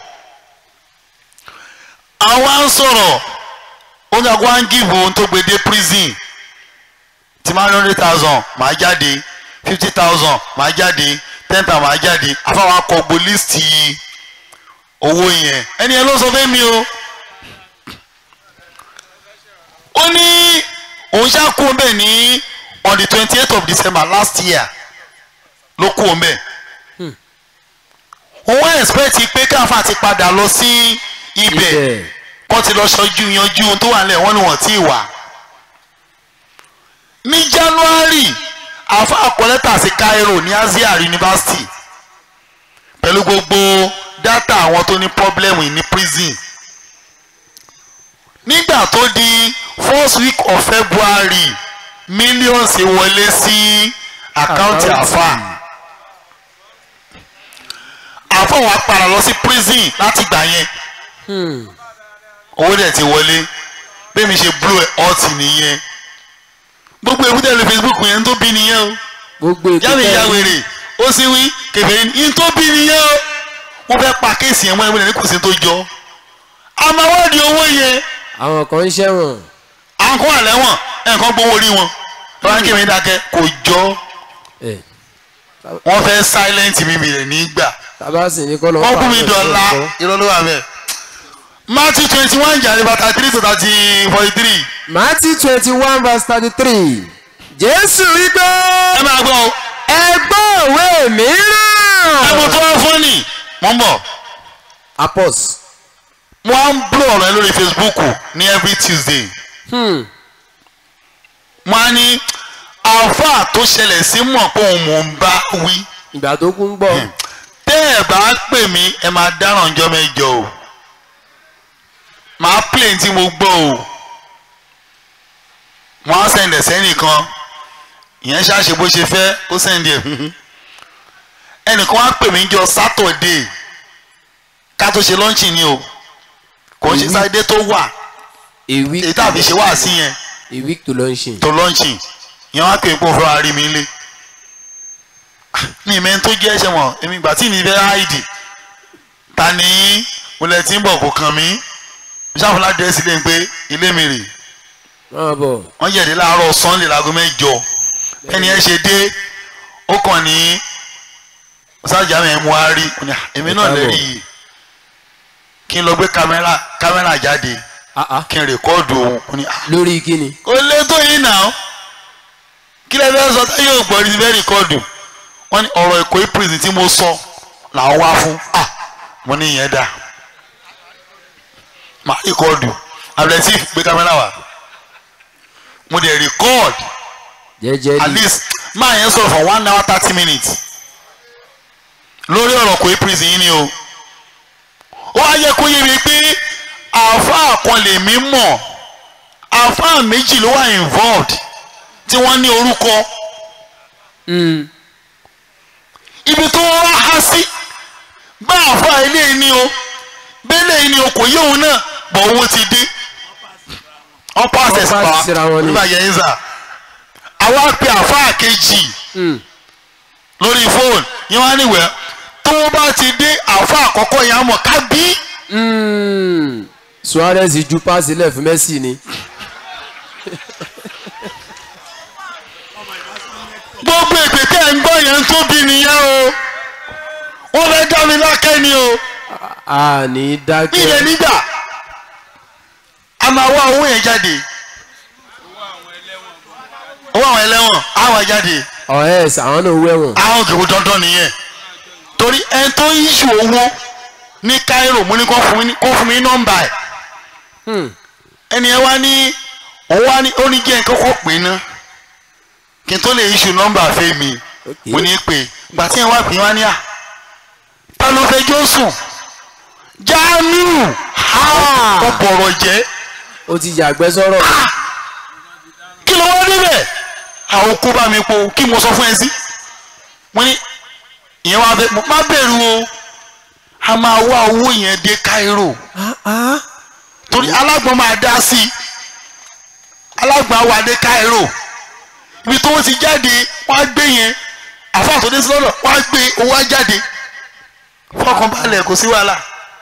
àwa ń sọ̀rọ̀ ó ní àgọ́ à ń give ohun tó gbé dé prison tí máa ń hundred thousand máa jáde fifty thousand máa jáde ten thousand máa jáde àáfàá wa kọ gbó list owó yẹn ẹni yẹn ló sọ fẹ́ mi o ó ní òun ṣá kú ọmọ bẹ́ẹ̀ ní on the twenty eight of December last year ló kú ọmọ bẹ́ẹ̀ òun expect pé káfà ti padà lọ sí ibẹ̀ ibẹ̀ kọ́ ti lọ ṣojú yanjú ohun tó wà nílẹ̀ wọ́n ní wọ́n tí ì wà ní January àfa àkọlẹ́tà sí Cairo ní Azhar University pẹ̀lú gbogbo data àwọn tó ní problem ní prison nígbà tó di first week of February millions wọlé sí àkáǹtì àfa àfa wa padà lọ sí prison láti gbà yẹn Hmm. owó dẹ̀ ti wọlé bẹ́ẹ̀ mi ṣe blow ẹ̀ ọ́ọ̀tì nìyẹn gbogbo èbúté lórí Facebook yẹn ń tó bí nìyẹn o gbogbo ètò yàrá ìyá tẹ́- wèrè ó sì wí kẹfẹ́ ní tó bí nìyẹn o wọ́n fẹ́ pa kéèsì yẹn mọ́ ẹgbẹ́ ní kò sí tó jọ àmọ́ wọ́n di owó yẹn àwọn kan ń ṣẹ̀wọ̀n àwọn kan wà lẹ́wọ̀n ẹnìkan gbowó orí wọn lọ́wọ́ kí mi dákẹ́ kò jọ ẹ̀ wọ́n fẹ́ silent mi mi rẹ̀ nígbà tábà sì ní kọ́ lọ́ọ́ wọ́n kú mi pààrọ̀ dọ̀la ìṣòro. irọ́ ló wà bẹ́ẹ̀ Matthew twenty one jàre bàtà three to thirty forty three Matthew twenty one verse thirty three Jésù wípé ẹ máa gbọ́ o ẹ gbọ́ òwe ẹ mú mìíràn. tó wá fún ni mò ń bọ̀ Apos. wọ́n á ń blow ọ̀rọ̀ ẹ lórí Facebook ní every Tuesday Hmm. wọ́n á ní àáfàá tó ṣẹlẹ̀ sí mọ̀ pé òun mò ń bá wí ìgbà tó kún gbọ́. tẹ́ ẹ bá pè mí ẹ máa dáràn ọjọ́ mẹ́jọ o màá plane tí mo gbọ́ o wọ́n á sẹ̀ǹdẹ̀ sẹ́nìkan ìyẹn ṣáṣe bó ṣe fẹ́ ó sẹ̀ǹdẹ̀ ẹnìkan wá pè mí jọ Saturday ká tó ṣe lọ́ǹchì ni o kò ń ṣe sáyidé tó wà a week èyí tàbí ṣe wá sí yẹn a week to launching. tó lọ́ǹchì ìyẹn wá pè mí pé òun fẹ́ wá rí mi lé ní ìmẹ́ tó jẹ́ ẹ̀ṣẹ̀ mọ̀ èmi ìgbà tí mi fẹ́ háìdì ta ni mo lẹ ti ń bọ̀ kó kàn mí ṣáfúnlá dẹ́sí lé pé ilé mi rè máa bọ̀. wọ́n yẹ̀dí láàárọ̀ sunday láago mẹ́jọ ẹni ẹ ṣe dé ó kàn ní sájà mi mú wa rí Mo ní, "Ah, èmi náà lè rí i kí n lọ gbé kámẹ́rà kámẹ́rà jáde Ah, ah. kí n rèkọ́ọ̀dù òun Mo ní, "Ah, lórí kíni. kò lè tó yìí nà kí lè fẹ́ sọ táyé ò gbọ́ ní fẹ́ rìkọ́ọ̀dù wọ́n ní ọ̀rọ̀ èkó prison tí mo sọ làwọn wá fún ah mo ní ìyẹn dà màá rìkọ́ọ̀dù abdulatif gbé kámẹ́rà wá mo dẹ̀ rìkọ́ọ̀d jẹ́jẹ́ at ni. least máa yẹn sọ̀rọ̀ for one hour thirty minutes lórí ọ̀rọ̀ èkó prison yìí ni o ó wá yẹ kó yé mi pé àáfàá kan lèmi mọ̀ àáfàá méjì ló wà involved tí wọ́n ní orúkọ Hmm. ibi tó wá há sí àfa ilé ni o bẹ́lẹ̀ ni o kò yé òun náà bọ̀ owó ti dé ọ̀pọ̀ access Wọ́n pass síra wọn pa ni. nígbà yẹn ń sà àwa pe àfa kejì lórí fóònù yẹn wá níwẹ̀ tó bá ti dé àfa àkọ́kọ́ yẹn á mọ̀ ká bí Mm. Suarez ju paasi lẹ̀ fún Messi ni. gbogbo èpè tẹ́ ń gbọ́ yẹn ń tóbi nìyẹn o wọ́n fẹ́ dá mi lákẹ́ ni o a ní ilẹ̀ dákẹ́. nígbà a máa wá owó yẹn jáde owó àwọn ẹlẹ́wọ̀n á wá jáde ọ̀hẹ́s àwọn náà wẹ̀wọ̀n. àwọn òkèwò dandan nìyẹn torí ẹni tó ń yíṣu owó ní Cairo mo ní kó fún mi ní- kó fún mi ní nọ́mbà ẹ̀ ẹni ẹ wá ní òun wá ní ó ní jẹ́ nǹkan kó pè ná kí n tó lè yíṣu nọ́mbà fẹ́ mi mo ní pè gbà tí ẹ wá pè wá ní à ta ló fẹ́ jó sùn Jamiu ó bọ̀rọ̀ jẹ́ ó ti yàgbẹ́ sọ̀rọ̀. kí ló wá débẹ̀ àwọn kó bá mi po kí mo sọ fún ẹ sí wọ́n ní ìyẹn wá fẹ́ mo má bẹ̀rù o a máa wá owó yẹn dé Cairo torí alágbọ̀n máa dá sí i alágbọ̀n á wà dé Cairo ibi tó wọ́n ti jáde wọ́n á gbé yẹn àfa àtọ́dé sí lọ́dọ̀ wọ́n á gbé owó á jáde fọkàn balẹ̀ kò sí wàhálà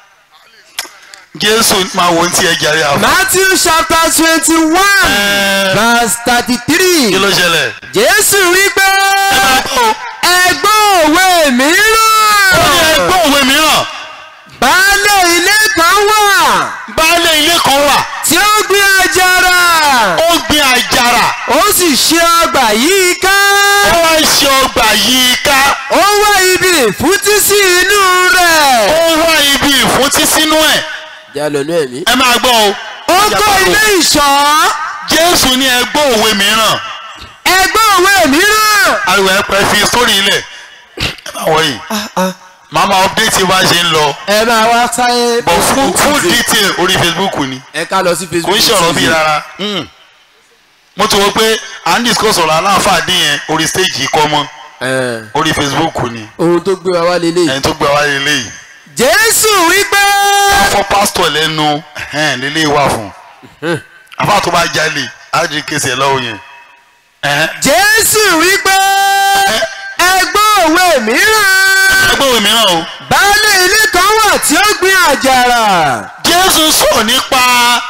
Jésù máa wò ó ti ẹ̀ jàre àfọ. Matthew chapter twenty one verse thirty three kí ló ṣẹlẹ̀. Jésù wí pé ẹgbọ́n òwe ó ní mìíràn ẹgbẹ́ òwe mìíràn baálé ilé kan wà baálé ilé kan wà tí ó gbin àjàrà ó gbin àjàrà ó sì ṣe ọgbà yìí ká ó wá ń ṣe ọgbà yìí ká ó wá ibi ìfúntí sí inú rẹ̀. ó wá ibi ìfúntí sínú ẹ̀ jalọ ní ẹ̀mí. ẹ máa gbọ́ o. ó kọ́ ilé ìṣọ́ Jésù ní ẹgbẹ́ òwe mìíràn ẹgbẹ́ òwe mìíràn. ariwo ẹ pẹ́ fi sórí ilẹ̀ ẹ máa wọ̀ yìí màmá update bá ṣe ń lọ ẹ máa wá sáyé. but full full detail orí Facebook ni ẹ ká lọ sí kò Facebook. ń ṣọ̀rọ̀ bí rárá mo ti wọ pé à ń discuss ọ̀rọ̀ aláǹfààní yẹn orí stage yìí kọ́ mọ́ Ẹ, orí Facebook ni ohun tó gbé wa wá lélẹ̀. ẹni tó gbé wá lélẹ́yìí. jésù wípé fọ pásítọ̀ lẹ́nu ẹ̀hẹ́n lélẹ́ wà fún àfa tó bá jalè ádìrí kése ẹ̀ lọ́wọ́ yẹn ẹ̀hẹ́n. jésù wípé ẹgbẹ́ òwe mìíràn. ẹgbẹ́ òwe mìíràn o baálé ilé kan wà tí ó gbin àjàrà. jésù sọ̀rọ̀ nípa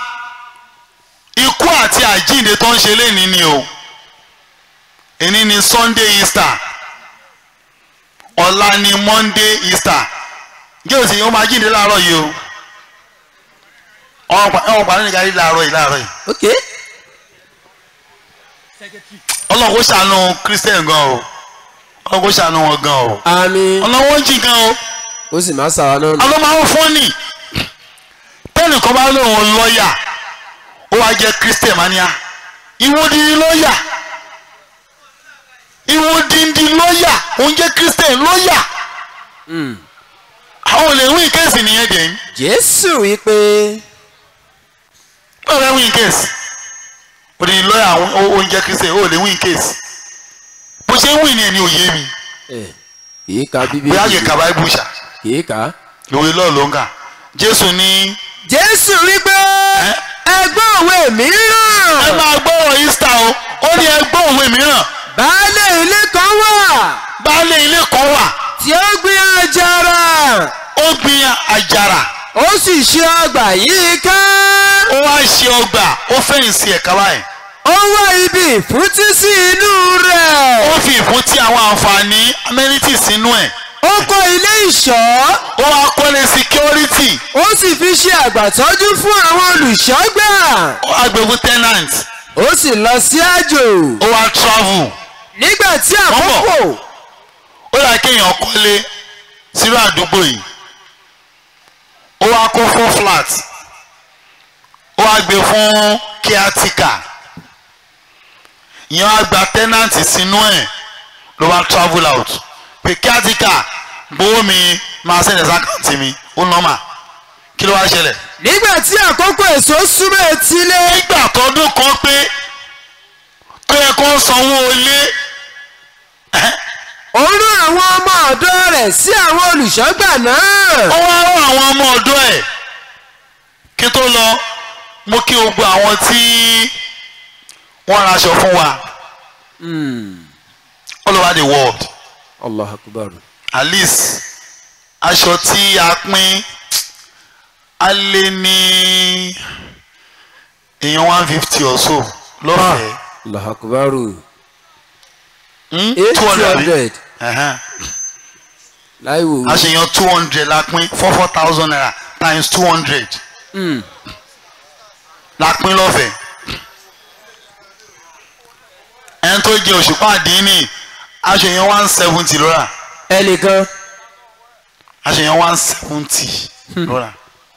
ikú àti àjíǹde tó ń ṣe léni ni o èní ni sunday easter ọ̀la ni monday easter jésù ó máa jíǹde láàárọ̀ yìí o ọ̀hún pàdé nìkan rí láàárọ̀ yìí láàárọ̀ yìí ok. ọlọ́run kó ṣàánú christian gan o ọlọ́run kó ṣàánú wọn gan o àmín. ọlọ́run ó jì gan o ó sì máa sàwọn náà. nù. àwọn máa ń fọ́nì tẹ́nìkan bá lóun lọ́ọ̀yà ó wá jẹ́ christian mania ìwọ dídí lọ́ọ̀yà ìwọ dídí lọ́ọ̀yà òun jẹ́ christian lọ́ọ̀yà àwọn ò lè win case nìyẹn dẹ̀ ń jésù wípé ó lè win case òdìdí lọ́ọ̀yà òun jẹ́ christian ó lè win case bó ṣe ń win ni ẹni òye mi ẹ kìí ka bíbélì bóyá yẹ kaba ibùsà kìí ka. ìwé lọ́ọ̀ ló ń kà jésù ní jésù wípé ẹgbẹ́ òwe ẹ mìíràn. máa gbọ́ ọ̀rọ̀ easter o ó ní ẹ gbọ́ òwe mìíràn baálé ilé kan wà baálé ilé kan wà tí ó gbin àjàrà ó gbin àjàrà ó sì ṣe ọgbà yìí ká ó wá ṣe ọgbà ó fẹ̀yìntì ẹ̀ka báyìí ó wá ibi ìfúntí sí inú rẹ̀ ó fi ìfún tí àwọn àǹfààní amenities sínú ẹ̀ ó kọ́ ilé ìṣọ́ ó wá kọ́lé security ó sì fi ṣe àgbàtọ́jú fún àwọn olùṣọ́gbà ó wá gbẹ̀gùn tenant ó sì lọ sí àjò ó wá travel nígbà tí àkókò ó yà kéèyàn kọ́lé sírò àdúgbò yìí ó wá kó fún flat ó wá gbé fún caretaker ìyẹn wá gba tenant sínú ẹ̀ ló wá travel out pé caretaker gbowó mi máa sẹ́ni sákàǹtì mi ó nọ́mà kí ló wá ṣẹlẹ̀ nígbà tí àkókò èso súnmọ́ etílé nígbà tọdún kan pé tó yẹ kó sanwó ilé ó rán àwọn ọmọ ọ̀dọ́ rẹ̀ sí àwọn olùṣọ́gbà náà. ó wá rán àwọn ọmọ ọ̀dọ́ ẹ̀ kí tó lọ mo kí gbogbo àwọn tí wọ́n raṣọ fún wa all over the world allah akubar. at least aṣọ tí a pín a lé ní èèyàn one fifty or so lọ́fẹ̀ẹ́ allah akubar. Hmm? eight 200 àbí? hundred Ẹ̀hẹ́n. láì wò a ṣe yan two hundred la pín four four thousand naira times two hundred Mm. la pín lọ́fẹ̀ẹ́ ẹni tó jẹ òṣùpá àdínní a ṣe yan one seventy lọ́ra ẹnìkan a ṣe yan one seventy lọ́ra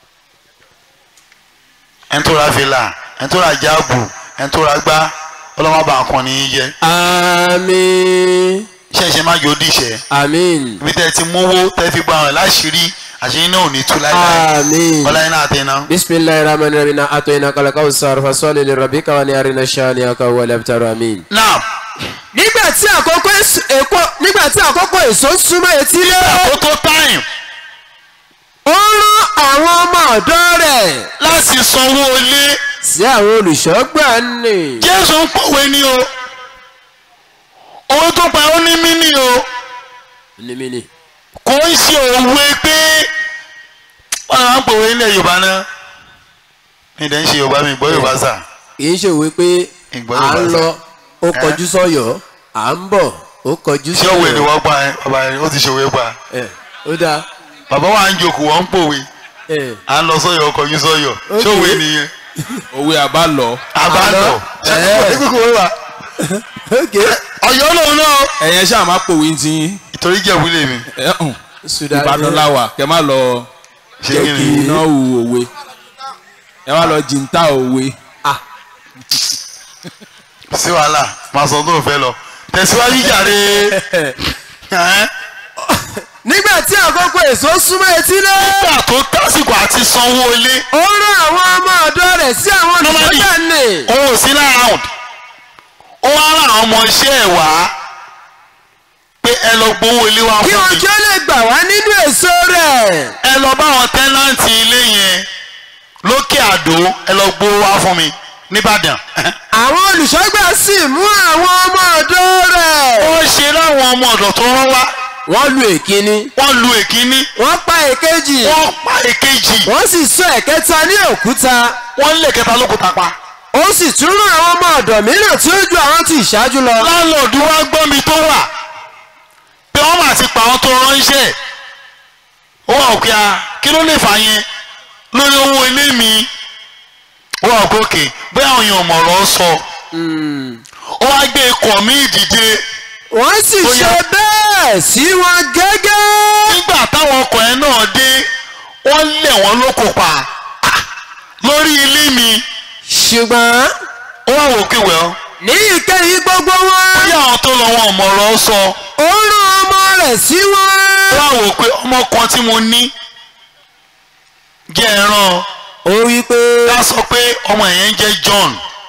ẹni tó ra fìlà ẹni tó ra jáàbù ẹni tó ra gbá ọlọ́mọba kan ní í jẹ àmín ṣẹ̀ṣẹ̀ má yóò dìṣẹ́ àmín ibi tẹ́ ti mówó tẹ́ fi gba ọ̀rẹ́ láṣìírí àṣírí náà ò ní tú láíláí àmín. ọláyé náà tẹ́ náà. bisimilahi rahman rahim na ato ina kala kawusar fasoli li rabi kawa ni arina shani aka wale abtaru amin. now nígbà tí àkókò èso- èkó nígbà tí àkókò èso ń súnmọ́ etílé ó tó time ó rán àwọn ọmọ ọ̀dọ́ rẹ̀ láti sanwó ilé sí àwọn olùṣọ́gbà nì. jésù ń pòwe ní o owó tó pa ó ní mí ní o ní mi ni. kò ń ṣe òwe pé wọn máa ń pòwe nílẹ̀ yorùbá náà mi dẹ̀ ń ṣe yorùbá mi gbọ́ yorùbá sà kì í ṣe òwe pé Ìgbọ́ à ń Yorùbá lọ ó kọjú sọ́yọ́ à ń bọ̀ ó kọjú ṣé òwe ni sọ́yọ́. wọ́n gbà ẹ́ bàbá yẹn ó ti ṣòwe gbà ẹ ó dáa bàbá wa ń jòkó wọ́n ń pòwe ẹ à ń lọ sọ́yọ̀ ọkọ̀ yín sọ́yọ̀ ṣé òwe nìyẹn òwe àbá lọ àbálọ̀ ṣé ẹ̀. kókó wọ́n wà ok ọ̀yọ́ lòun náà ẹ̀yẹn ṣáà má pòwe ń tin ìtorí jẹ̀wú lèmi ẹ̀ hàn sudan ìbàdàn láwà kẹ má lọ ṣé jẹ́ kí kí ni iná hu òwe ẹ má lọ jìntà òwe. sí wàhálà máa sọ tó fẹ́ lọ tẹ̀síwájú jàre ẹ́ nígbà tí àkókò èso súnmọ́ etílé nígbà tó tásìkò àti sanwó ilé ó rán àwọn ọmọ ọ̀dọ́ rẹ̀ sí àwọn Normally, olùṣọ́gbà nì. òun ò sí láround ó wá rán àwọn ọmọ iṣẹ́ ẹ̀ wá pé ẹ lọ gbowó ilé wa kí fún mi ojú ó lè gbà wá nínú èso rẹ̀. ẹ lọ bá àwọn tẹ́nàntì ilé yẹn lókè àdó ẹ lọ gbowó wá fún mi nìbàdàn àwọn olùṣọ́gbà sì mú àwọn ọmọ ọ̀dọ́ rẹ̀. ó ṣe láwọn ọmọ ọ̀dọ̀ tó rán wá wọ́n lu èkíní wọ́n lu èkíní wọ́n pa èkejì wọ́n pa èkejì wọ́n sì sọ ẹ̀kẹta ní òkúta wọ́n lè kẹta lókùtà pa. ó sì tún rán àwọn ọmọ ọ̀dọ̀ mìíràn tí ó ju àwọn tí ìṣáájú lọ. láńlọ́ọ̀dù wá gbọ́ mi tó wà pé wọ́n mà ti pa àwọn tó ránṣẹ́ ó wà òkè a kí ló lè fà yẹn lórí owó ilé mi ó wà òkè òkè bóyá àwọn èèyàn mọ̀rọ̀ sọ ó wá gbé ikọ̀ mi ìdìde wọ́n sì Ó yá. ṣe bẹ́ẹ̀ sí wọn gẹ́gẹ́. nígbà táwọn ọkọ̀ yẹn náà dé wọ́n lẹ̀ wọ́n lóko pa Ah, lórí ilé mi ṣùgbọ́n ó wà òkè wẹ̀ ọ́ ní ìkẹyìn gbogbo wọn bóyá àwọn tó lọ wọn mọ̀rọ̀ sọ ó rán ọmọ rẹ̀ sí wọn. ó wà wò pé ọmọ kan tí mo ní jẹ́ ẹran ó wí pé ká sọ pé ọmọ yẹn ń jẹ́ John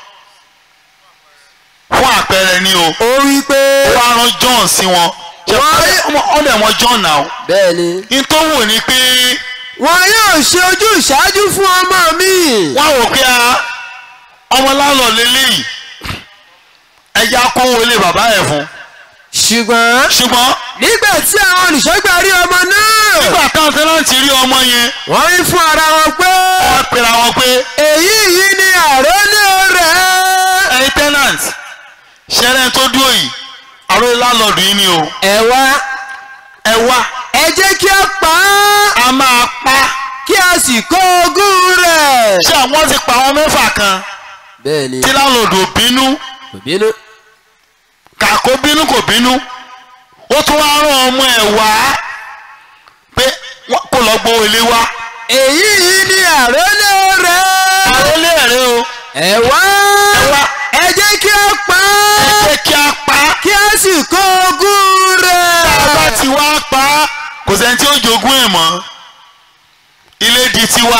fún àpẹẹrẹ ni o ó wí pé ó wá rán John sí wọn ṣe Wọ́n- ọmọ ọdẹ wọn John náà bẹ́ẹ̀ ni ní tó wò ní pé wọn yóò ṣe ojú ìṣáájú fún ọmọ mi. wọ́n wò pé a ọmọ lálọ́ lélẹ́yìí ẹja kówó ilé bàbá ẹ̀ fún ṣùgbọ́n ṣùgbọ́n nígbà tí àwọn olùṣọ́gbà rí ọmọ náà nígbà táwọn tẹ́láǹtì rí ọmọ yẹn wọ́n wí fún ara wọn pé wọ́n pera wọn pé èyí yìí ni àrólé rẹ̀. ẹ̀yin tenant ṣẹlẹ̀ tó dúró yìí àròyé lálọ́ọ̀dù yìí ni o ẹ wá ẹ wá ẹ jẹ́ kí a pa á a máa pa kí a sì kó ogún rẹ̀. ṣé àwọn ti pa àwọn mẹ́fà kan bẹ́ẹ̀ ni tí lálọ́ọ̀dù ò bínú kò bínú. kàkó bínú kò bínú ó tún wá rán ọmọ ẹ̀ wá pé wọ́n kó lọ gbowó ilé wá èyí yìí ni àrólé rẹ̀. àròlé ẹ̀rẹ́ o ẹ wá ẹ wá ẹ jẹ́ kí a pa ẹ á jẹ́ kí a pa á kí a sì kó ogún tá a bá rẹ̀. ti wá pa á kò sẹ́ni tí ó jogún ẹ̀ mọ́ ilé di tiwa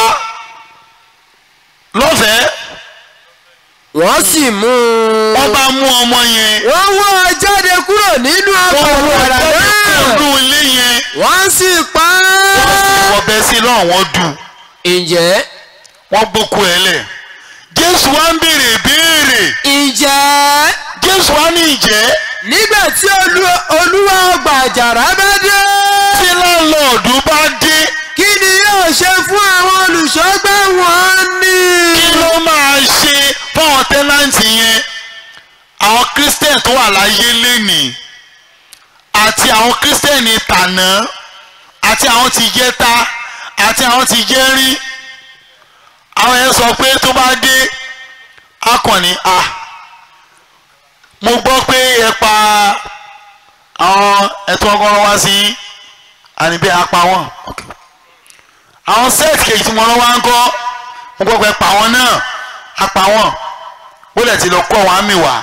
lọ́fẹ̀ẹ́ wọ́n sì mú un. wọ́n bá mú ọmọ yẹn wọ́n wọ́ ọ jáde kúrò nínú ọgbà wọ́n wọ wàrà náà. ọdún ilé yẹn wọ́n sì pa á. wọ́n bẹ́ sí lọ́wọ́ wọn dù ǹjẹ́ wọ́n gbókù ẹ̀ lẹ̀ jésù wá ń béèrè béèrè ǹjẹ́ jésù wá ní ìjẹ́ nígbà tí olú- olúwa ọgbà àjàrà bá dé tí láńlọ́ọ̀dù bá dé kí ni yóò ṣe fún àwọn olùṣọ́gbà wọn ní. kí ló máa ṣe fáwọn tẹ́nàntì yẹn àwọn christian tó wà láyé lénìí àti àwọn christian tàná àti àwọn ti jẹ́ta àti àwọn ti jẹ́rí àwọn yẹn sọ pé tó bá dé akọni a mo gbọ́ pé ẹ pa àwọn ẹ̀tọ́ ọgọ́rùn wá sí àníbẹ̀ apá wọn àwọn set kejì tí mo rán wá ń kọ́ mo gbọ́ pé pa wọn náà apá wọn ó lẹ̀ ti lọ kọ́ wọn àmì wá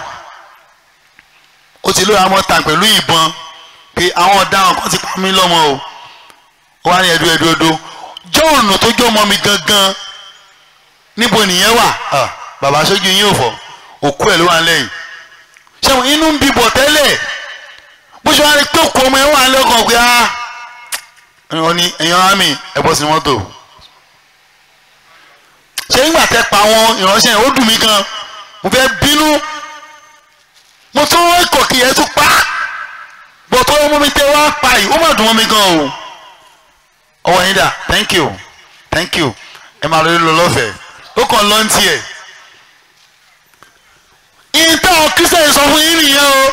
ó ti lóye àwọn ta pẹ̀lú ìbọn pé àwọn ọ̀daràn kan ti pa mí lọ́mọ o ó wá ní ẹ̀dú ẹ̀dú ẹ̀dú jọ́ọ̀nù tó jọ́ ọmọ mi gangan níbo nìyẹn wà Ah, bàbá aṣojú yín ò fọ òkú ẹ̀ ló wà lẹ́yìn ṣẹ́wọ̀n inú ń bíbọ̀ tẹ́lẹ̀ bó ṣe wá rí pé òkú ọmọ ẹ̀ wà lẹ́kọ̀ọ́ pé ah wọ́n ní ẹ̀yàn àmì ẹ̀ bọ́ sí mọ́tò ṣé nígbà tẹ́ pa àwọn ìránṣẹ́ yẹn ó dùn mí gan mo fẹ́ bínú mo tún wọ́n kọ̀ kí ẹ tún pa á bọ̀ tó ọmọ mi tẹ́ wá pa yìí ó mà dùn mọ́ mi gan o ọwọ́ yín dà thank you thank you ẹ máa lórí lọ lọ́fẹ̀ẹ́ ó kàn lọ́n tiẹ̀ ìtàn kírísítẹ̀nì sọ fún yín nìyẹn o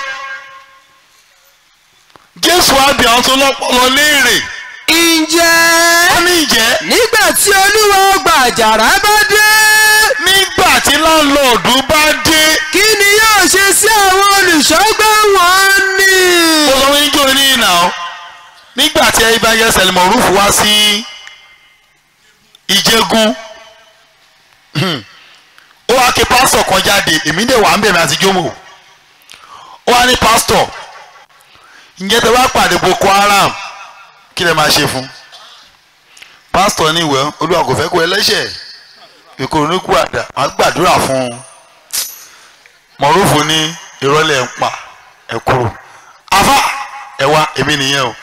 jésù àbí àwọn tó lọ́pọ̀lọ́ léèrè ǹjẹ́ wọ́n ní ìjẹ́ nígbà tí olúwa ọgbà àjàrà bá dé nígbà tí láńlọ́ọ̀dù bá dé kí ni yóò ṣe sí àwọn olùṣọ́gbà wọn ní. ó sọ fún yín jò ní ìnà o nígbà tí ibà yẹ sẹlẹmọ rúfù wá sí ìjẹgun ó wá ké pásítọ̀ kan jáde èmi dẹ̀ wà ń bẹ̀rẹ̀ àti jómò ó wá ní pásítọ̀ ǹjẹ́ tẹ bá pàdé boko haram kí lẹ máa ṣe fún pásítọ̀ ní ìwẹ̀ olúwa kò fẹ́ kó ẹlẹ́ṣẹ̀ ìkòrò ní kú àdá má gbàdúrà fún un mọ̀rúfù ní ìrọ̀lẹ́ ń pa ẹ̀ kúrò afa ẹ wá èmi nìyẹn o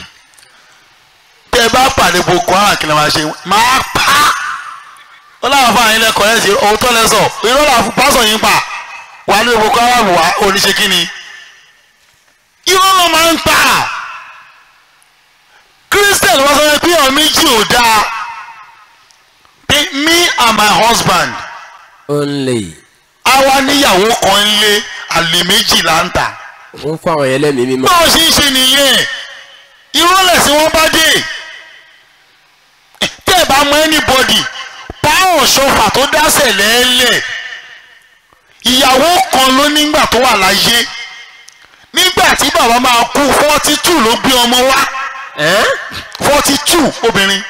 tẹ bá pàdé boko haram kí lè máa ṣe máa pa á ó láwọn fún àyìn lẹkọọ ẹ sí òótọ́ lẹ sọ irọ́ là fún pásọ̀ yín pa wà ní boko haram wá oníṣe kí ni irọ́ ló máa ń pa christian wọ́n sọ pé ọ̀rọ̀ méjì ò dáa pé me and my husband only àwa níyàwó kan ń lé àlè méjì là ń tà ń fún àwọn yẹn lẹ́mìí mímọ́. báwo ṣe ń ṣe nìyẹn ìrọ̀lẹ́ sí wọ́n bá dé tẹ́ ẹ bá mọ anybody páwọn ṣọfà tó dásẹ̀ lẹ́ẹ̀lẹ̀ ìyàwó kan ló nígbà tó wà láyé nígbà tí bàbá máa kú forty two ló gbé ọmọ wá forty two obìnrin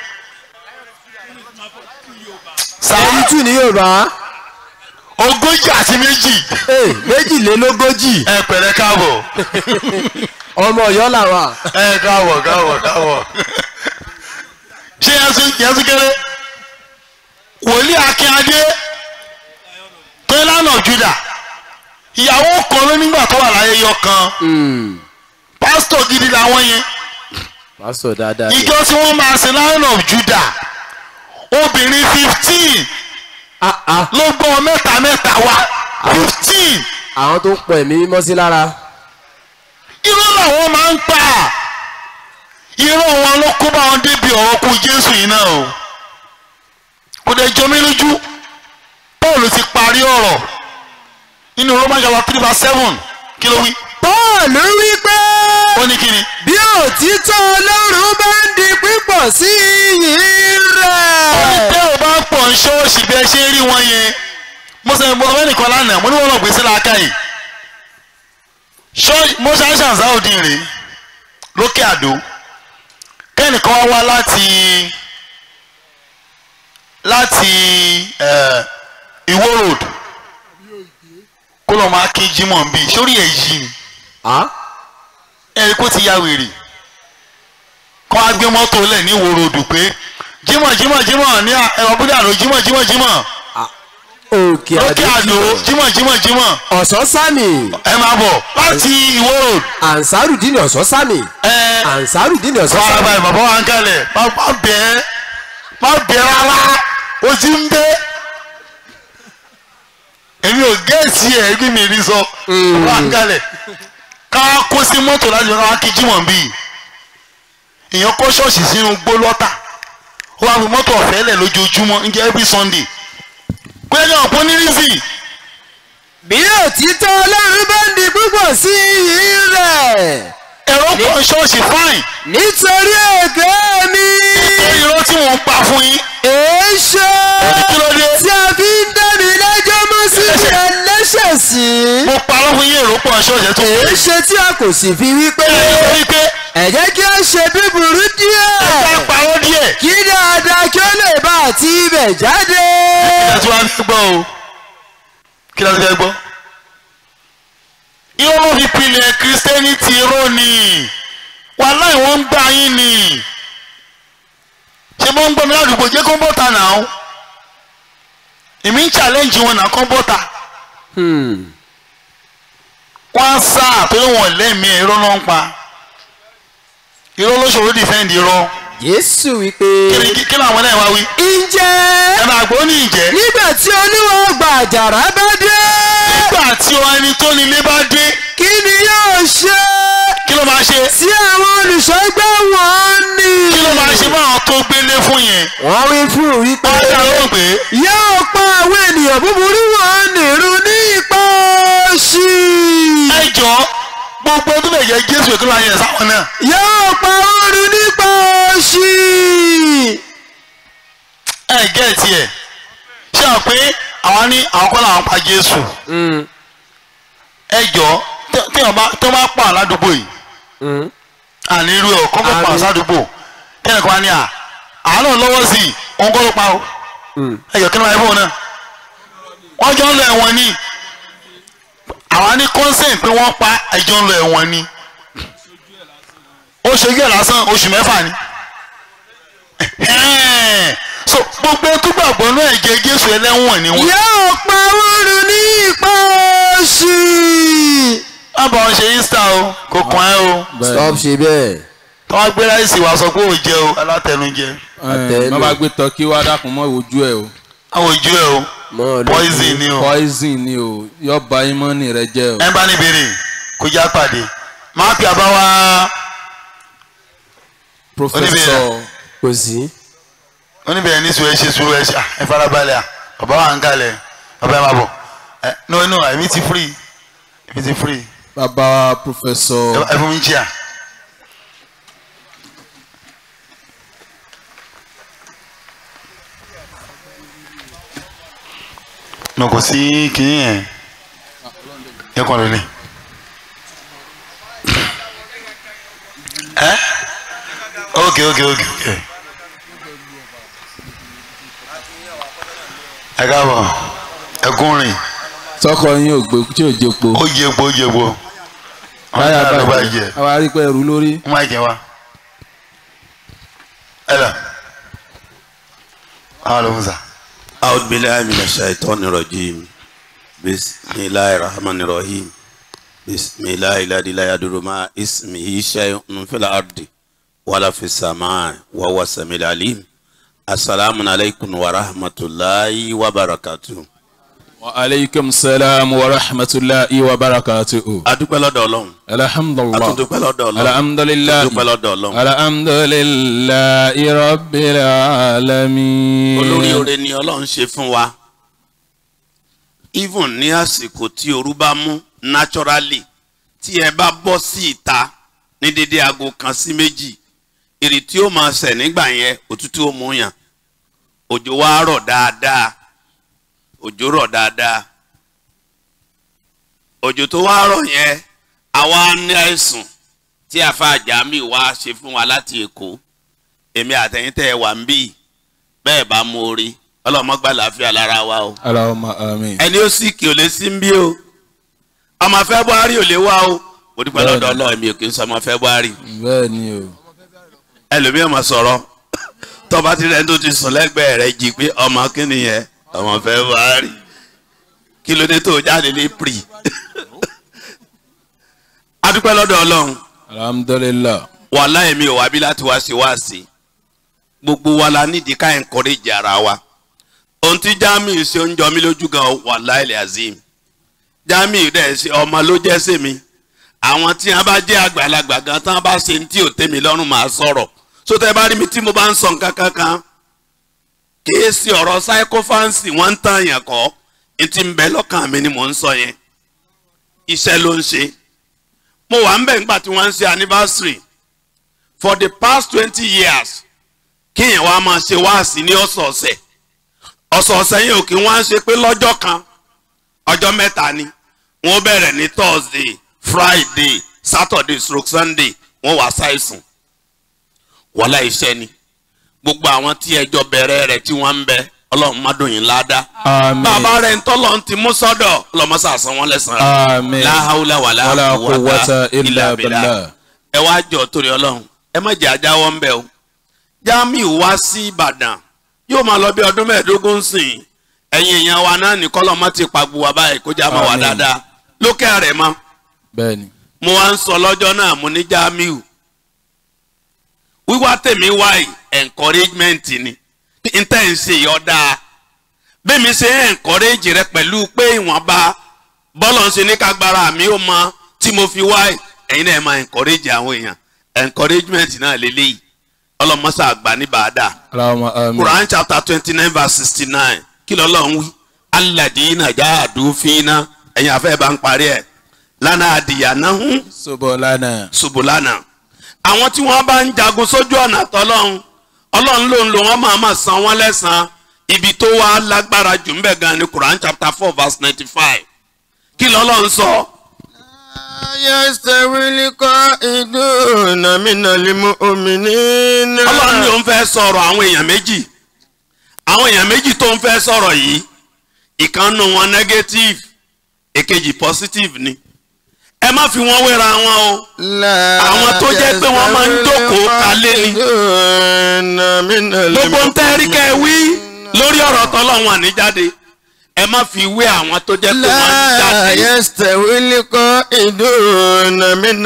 sáà ẹni tù ní yorùbá ogójì àti méjì ee méjìlélógójì ẹ pẹ̀lẹ́ káàbọ̀ ọmọ ọ̀yọ́ làwà. ẹ káàbọ̀ káàbọ̀ káàbọ̀ ṣé yẹn tún kéré wòlíì akínyadé tó lánà juda ìyàwó kan ló nígbà tó wà láyé yọ kan pásítọ̀ gidi làwọn yẹn pásítọ̀ dáadáa ni. ìjọ tí wọ́n máa ṣe lion of juda obìnrin fifteen Ah, ah, ló gbọ́ mẹ́ta mẹ́ta wá fifteen àwọn tó ń pọ̀ ẹ̀mí mímọ́ sí lára. irọ́ làwọn máa ń pa irọ́ wọn ló kó bá wọn débi ọ̀rọ̀ kú jésù yìí náà o kò dẹ̀ jọ mí lójú paul ti parí ọ̀rọ̀ nínú roman chapter three verse seven kí ló wí Pọ́ọ̀lù wí pé ó ní kí ni bí òtítọ́ ọlọ́run bá ń di pípọ̀ sí iyì ó ní rẹ̀. tẹ́ ò bá pọ̀ ń ṣọ́ọ̀ṣì bí ẹ ṣe ń rí wọn yẹn mo sọ mo sọ fẹ́ nìkan lánàá mo ní wọn lọ gbé sí làákà yìí ṣọ́ọ̀ṣì mo ṣe àṣà sáòdì rè lókè àdó kẹ́nìkan wá wá láti láti eh, Ìwó road kó lọ́ọ́ máa kí Jímọ̀ ń bì sórí ẹ̀ yìí ni Ah, ẹ̀rí kó ti ya wèrè kọ́ á gbé mọ́tò lẹ̀ ní Ìwó road pé Jímọ̀ Jímọ̀ Jímọ̀ ní ẹ̀rọ búdà ló Jímọ̀ Jímọ̀ Jímọ̀ òkè lókè àdó àdó jímọ̀ jímọ̀ jímọ̀ ọ̀sán sami ẹ máa bọ̀ láti ìwó road ansarudin ọ̀sán sami ẹ ansarudin ọ̀sán fara sami báyìí bàbá wa ń kalẹ̀ má má bẹ́ẹ̀ má bẹ́ẹ̀ rárá o ti ń bẹ́ èmi ò gẹ́ẹ̀sì ẹ̀ ẹbí mi rí sọ bàbá wa ń kalẹ̀ ká kó sí mọ́tò láti wọn ká kí jímọ̀ bíi èèyàn kọ́ ṣọ́ọ̀ṣì sínú gbó lọ́tà ó wá fi mọ́tò ọ̀fẹ́ lẹ̀ lójoojúmọ́ ń jẹ́ every sunday pé ní ọ̀pọ̀ ní rísì bí òtítọ́ ọlọ́run bá ń di púpọ̀ sí iyì rẹ̀ ẹ̀rọ pọ̀ ṣọ́ọ̀ṣì fine nítorí èké mi irọ́ tí wọ́n ń pa fún yín èéṣe kí ló dé tí a fi ń dá mi lẹ́jọ́ mọ́ sí ẹlẹ́ṣẹ̀ sí mo parọ́ fún yín èrò pọ̀ ṣọ́ọ̀ṣì tó pé èéṣe tí a kò sì fi wípé wípé ẹ jẹ́ kí a ṣe bíburú ká díẹ̀ parọ́ díẹ̀ kí dáadáa kí ó lè bá àti ibẹ̀ jáde. kí la ti wá fẹ́ gbọ́ o kí la ti fẹ́ gbọ́. irọ́ ló fi pilẹ̀ kírísítẹ́nìtì irọ́ ni wàhálà ìwọ̀n ń gbà yín ni ṣé mo ń gbọ́ mi ládùúgbò jẹ́ kó bọ́ta náà èmi ń challenge wọn náà kó bọ́ta wọ́n á sá àtọ́jú wọn lẹ́mìí irọ́ náà ń pa irọ́ ló ṣòro defend irọ́ Jésù wípé. kí ni kí làwọn náà wá wí ǹjẹ́ ẹ máa gbọ́ ní ìjẹ́ nígbà tí olúwa ọgbà àjàrà bá dé nígbà tí ẹni tó nílé bá dé kí ni yóò ṣe kí ló máa ṣe sí àwọn olùṣọ́gbà wọn ni. kí ló máa ṣe báwọn tó gbélé fún yẹn wọ́n wí fún wípé wọ́n dá lóhùn pé yóò pa àwọn ènìyàn búburú wọn nìrú ní ipa òṣì. ẹ jọ gbogbo tó lè jẹ jésù èkó láyé sáwọn náà yóò pa oorun nípa òṣì. ẹ gẹ́ tiẹ̀ ṣé àwọn pé àwọn ní àwọn kọ́ làwọn pa jésù ẹ jọ tí wọ́n bá tó bá pa aládùúgbò yìí àní irú ẹ̀ kọ́ bá pa Àní. aládùúgbò kẹ́ni kan á ní à àánú lọ́wọ́ sí i òun kọ́ ló pa o ẹ jọ kí ni wọ́n yẹ fún un náà wọ́n jọ ń lọ ẹ̀wọ̀n ni àwa ní consent pé wọ́n pa ẹjọ́ ń lọ ẹ̀wọ̀n ni ó ṣojú ẹ̀ lásán oṣù mẹ́fà ni Ẹ̀hẹ́n. so gbogbo tó gbàgbọ́ náà ẹ̀jẹ̀ jésù ẹlẹ́wọ̀n ni wọ́n. yóò pa oorun ní ipa òṣì. má bá wọn ṣe easter o kò kàn ẹ́ o stop ṣe bẹ́ẹ̀. tí wọ́n gbé láìsí wa sọ pé ò jẹ o alátẹnujẹ ẹ má bá gbé tọ́kí wá dákun mọ́ ojú ẹ o àwọn ojú ẹ o mọ́ ọ lọ. poison ni o poison ni o yọ ba imọ́ni rẹ jẹ́ o. ẹ bá ní béèrè kó já pàdé máa fi àbá wa professor kò sí. oníbẹ̀rẹ̀ ní sùúrù ẹ ṣe sùúrù ẹ ṣe ah, ẹ farabalẹ̀ à bàbá wa ń kalẹ̀ bàbá ẹ máa bọ̀ ẹ no no èmi ti free èmi ti free bàbá professor ẹ ẹ fún mi chair. nà kò sí kìíní yẹn yẹ kọ́ lónìí. ẹ ok ok ok ok ẹ káàbọ̀ ẹ kún rìn tọkọ yín ò gbé tí ò jẹpo ó jẹ epo ó jẹ epo báyà ló bá báyìí jẹ àwa rí pé ẹrù lórí wọ́n máa jẹ wa ẹ lọ àwọn ló ń sà. أعوذ بالله من الشيطان الرجيم بسم الله الرحمن الرحيم بسم الله الذي لا يضر مع اسمه شيء في الأرض ولا في السماء وهو السميع العليم السلام عليكم ورحمة الله وبركاته wa aleykum salaam wa rahmatulahi wa barakatuhu. adúpẹ́ lọ́dọ̀ ọlọ́run alhamdulilah atúndúpẹ́ lọ́dọ̀ ọlọ́run alhamdulilah atúndúpẹ́ lọ́dọ̀ ọlọ́run alhamdulilah rabbil alamin. olórí oore ni ọlọ́run ṣe fún wa even ní àsìkò tí ooru bá mú naturally tí ẹ bá bọ́ sí ìta ní dédé aago kan sí méjì ìrì tí ó máa ṣẹ̀ nígbà yẹn òtútù ó mú yàn òjò wa rọ̀ dáadáa òjò rọ̀ dáadáa òjò tó wá rọ̀ yẹn àwa ní àìsùn tí àfa àjàmí wa ṣe fún wa láti èkó èmi àtẹ̀yìntẹ̀ ẹ̀ wà ń bì bẹ́ẹ̀ bá mú orí ọlọ́mọgbà láàfíà lára wa o alahuma amin. ẹni ó sì kí o lè sí ń bí o ọmọ february ò lè wá o mo dúpẹ́ lọ́dọ̀ ọlọ́run mi ò kí ń sọ ọmọ february bẹ́ẹ̀ ni o. ẹlòmíì ọmọ sọ̀rọ̀ tọ́ba ti rẹ̀ tó ti sùn lẹ́gbẹ̀ẹ́ rẹ̀ jí pé ọmọ kíni yẹn ọmọ february kí ló dé tó jáde ní pre adúpẹ́ lọ́dọ̀ ọlọ́run alhamdulilah wàhálà èmi ò wá bí láti wá sí wá sí gbogbo wa la nídìí ká encourage ara wa ohun tí jamiu ṣe ń jọ mí lójú gan wàhálà ilẹ̀ azim jamiu dẹ̀ ṣe ọmọ ló jẹ́ sí mi àwọn tí wọn bá jẹ́ àgbàlagbà gan tán bá ṣe ní tí ò tẹ́mi lọ́rùn máa sọ̀rọ̀ so tẹ́ bá rí mi tí mo bá ń sọ nǹkan kankan kìí ṣe ọ̀rọ̀ psychophancy wọ́n ń tàn yàn kọ́ ní ti ń bẹ lọ́kàn mi ni mò ń sọ yẹn iṣẹ́ ló ń ṣe mo wà ń bẹ̀ nígbà tí wọ́n ń ṣe anniversary for the past twenty years kíyàn wá máa ṣe wáàsí ní ọ̀sọ̀ọ̀sẹ̀ ọ̀sọ̀ọ̀sẹ̀ yẹn ò kí wọ́n á ṣe pé lọ́jọ́ kan ọjọ́ mẹ́ta ni wọ́n bẹ̀rẹ̀ ní thursday friday saturday stroke sunday wọ́n wá ṣàìsùn wọ́lá iṣẹ́ ni gbogbo àwọn tí ẹjọ́ bẹ̀rẹ̀ rẹ̀ tí wọ́n ń bẹ ọlọ́run má dùn yín ládàá àmín bàbá rẹ̀ ń tọ́lọ̀ ti mú sọ́dọ̀ ọlọ́mọṣà san wọ́n lẹ́sàn-án àmín láhàúlà wà wala láhàúwàtà quwwata ilà illa bìlà billah ẹ wá jọ torí ọlọ́run ẹ má jẹ́ ajáwọ́ ń bẹ̀ o jamiu wá sí ìbàdàn yóò máa lọ bí ọdún mẹ́ẹ̀ẹ́dógún sìn ẹ̀yin èèyàn wa náà ní kọ́lọ́mọ́ ti pa gbogbo wa báyìí kó já mọ́ wa Àmín. dáadáa lókè àrẹ̀ mọ́ bẹ́ẹ̀ni mo wá ń sọ lọ́jọ́ náà mo ní jamiu wíwá tèmi wáyì encouragement ni n tẹ́ ń ṣe yọ dáa bẹ́ẹ̀ mi ṣe ń encourage rẹ pẹ̀lú pé ìwọ̀nba bọ́lọ̀ ń ṣe ní kágbára mi ó mọ tí mo fi wáyì ẹ̀yin náà máa encourage àwọn èèyàn encouragement náà lélẹ́yìí ọlọ́mọṣà àgbà ní bàdà Allahumma àmín Quran chapter twenty nine verse sixty nine kí lọ́lọ́run wí alladina jahadu fina ẹ̀yin afẹ́ bá ń parí ẹ̀ lánàá adìyà náà hún subulana subulana àwọn tí wọ́n bá ń jagun sójú ọ̀nà tọ́lọ́run ọlọ́run ló ń lo wọ́n máa máa san wọ́n lẹ́sàn-án ibi tó wá lágbára jù ń bẹ̀ gan ni Quran chapter four verse ninety five kí lọ́lọ́run sọ يستوي القائدون من المؤمنين ọlọ́run ni òun fẹ́ sọ̀rọ̀ àwọn èèyàn méjì àwọn èèyàn méjì tó ń fẹ́ sọ̀rọ̀ yìí ìkànnù wọn negative èkejì positive ni ẹ má fi wọn wéra wọn o àwọn tó jẹ́ pé wọ́n máa ń jókòó kalẹ̀ ni gbogbo ń tẹ́rí kẹ́ ẹ wí lórí ọ̀rọ̀ tọ́lọ́run àníjáde ẹ má fi wé àwọn tó jẹ́ pé wọ́n ń لا jáde يستوي القائدون من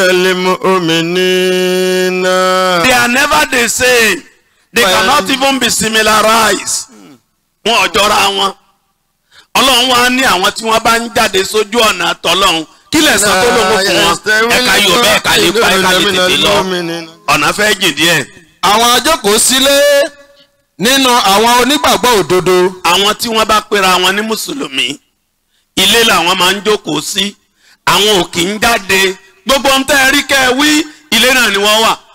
المؤمنين they are never the same they Well- cannot even be similarized wọn ò jọra wọn ọlọ́run wa ní àwọn tí wọ́n bá ń jáde sójú ọ̀nà tọ́lọ́run kí lè sọ tó lówó fún wọn ẹ̀ka yóò bẹ́ẹ̀ ká lè pa ẹ̀ka lè tètè lọ ọ̀nà fẹ́ jìn díẹ̀ àwọn ajókòó sílé nínú àwọn onígbàgbọ́ òdodo àwọn tí wọ́n bá pera wọn ní mùsùlùmí ilé làwọn máa ń jókòó sí àwọn ò kì í jáde gbogbo ń tẹ́ ẹ rí kẹ́ ẹ wí ilé náà ni wọ́n wà.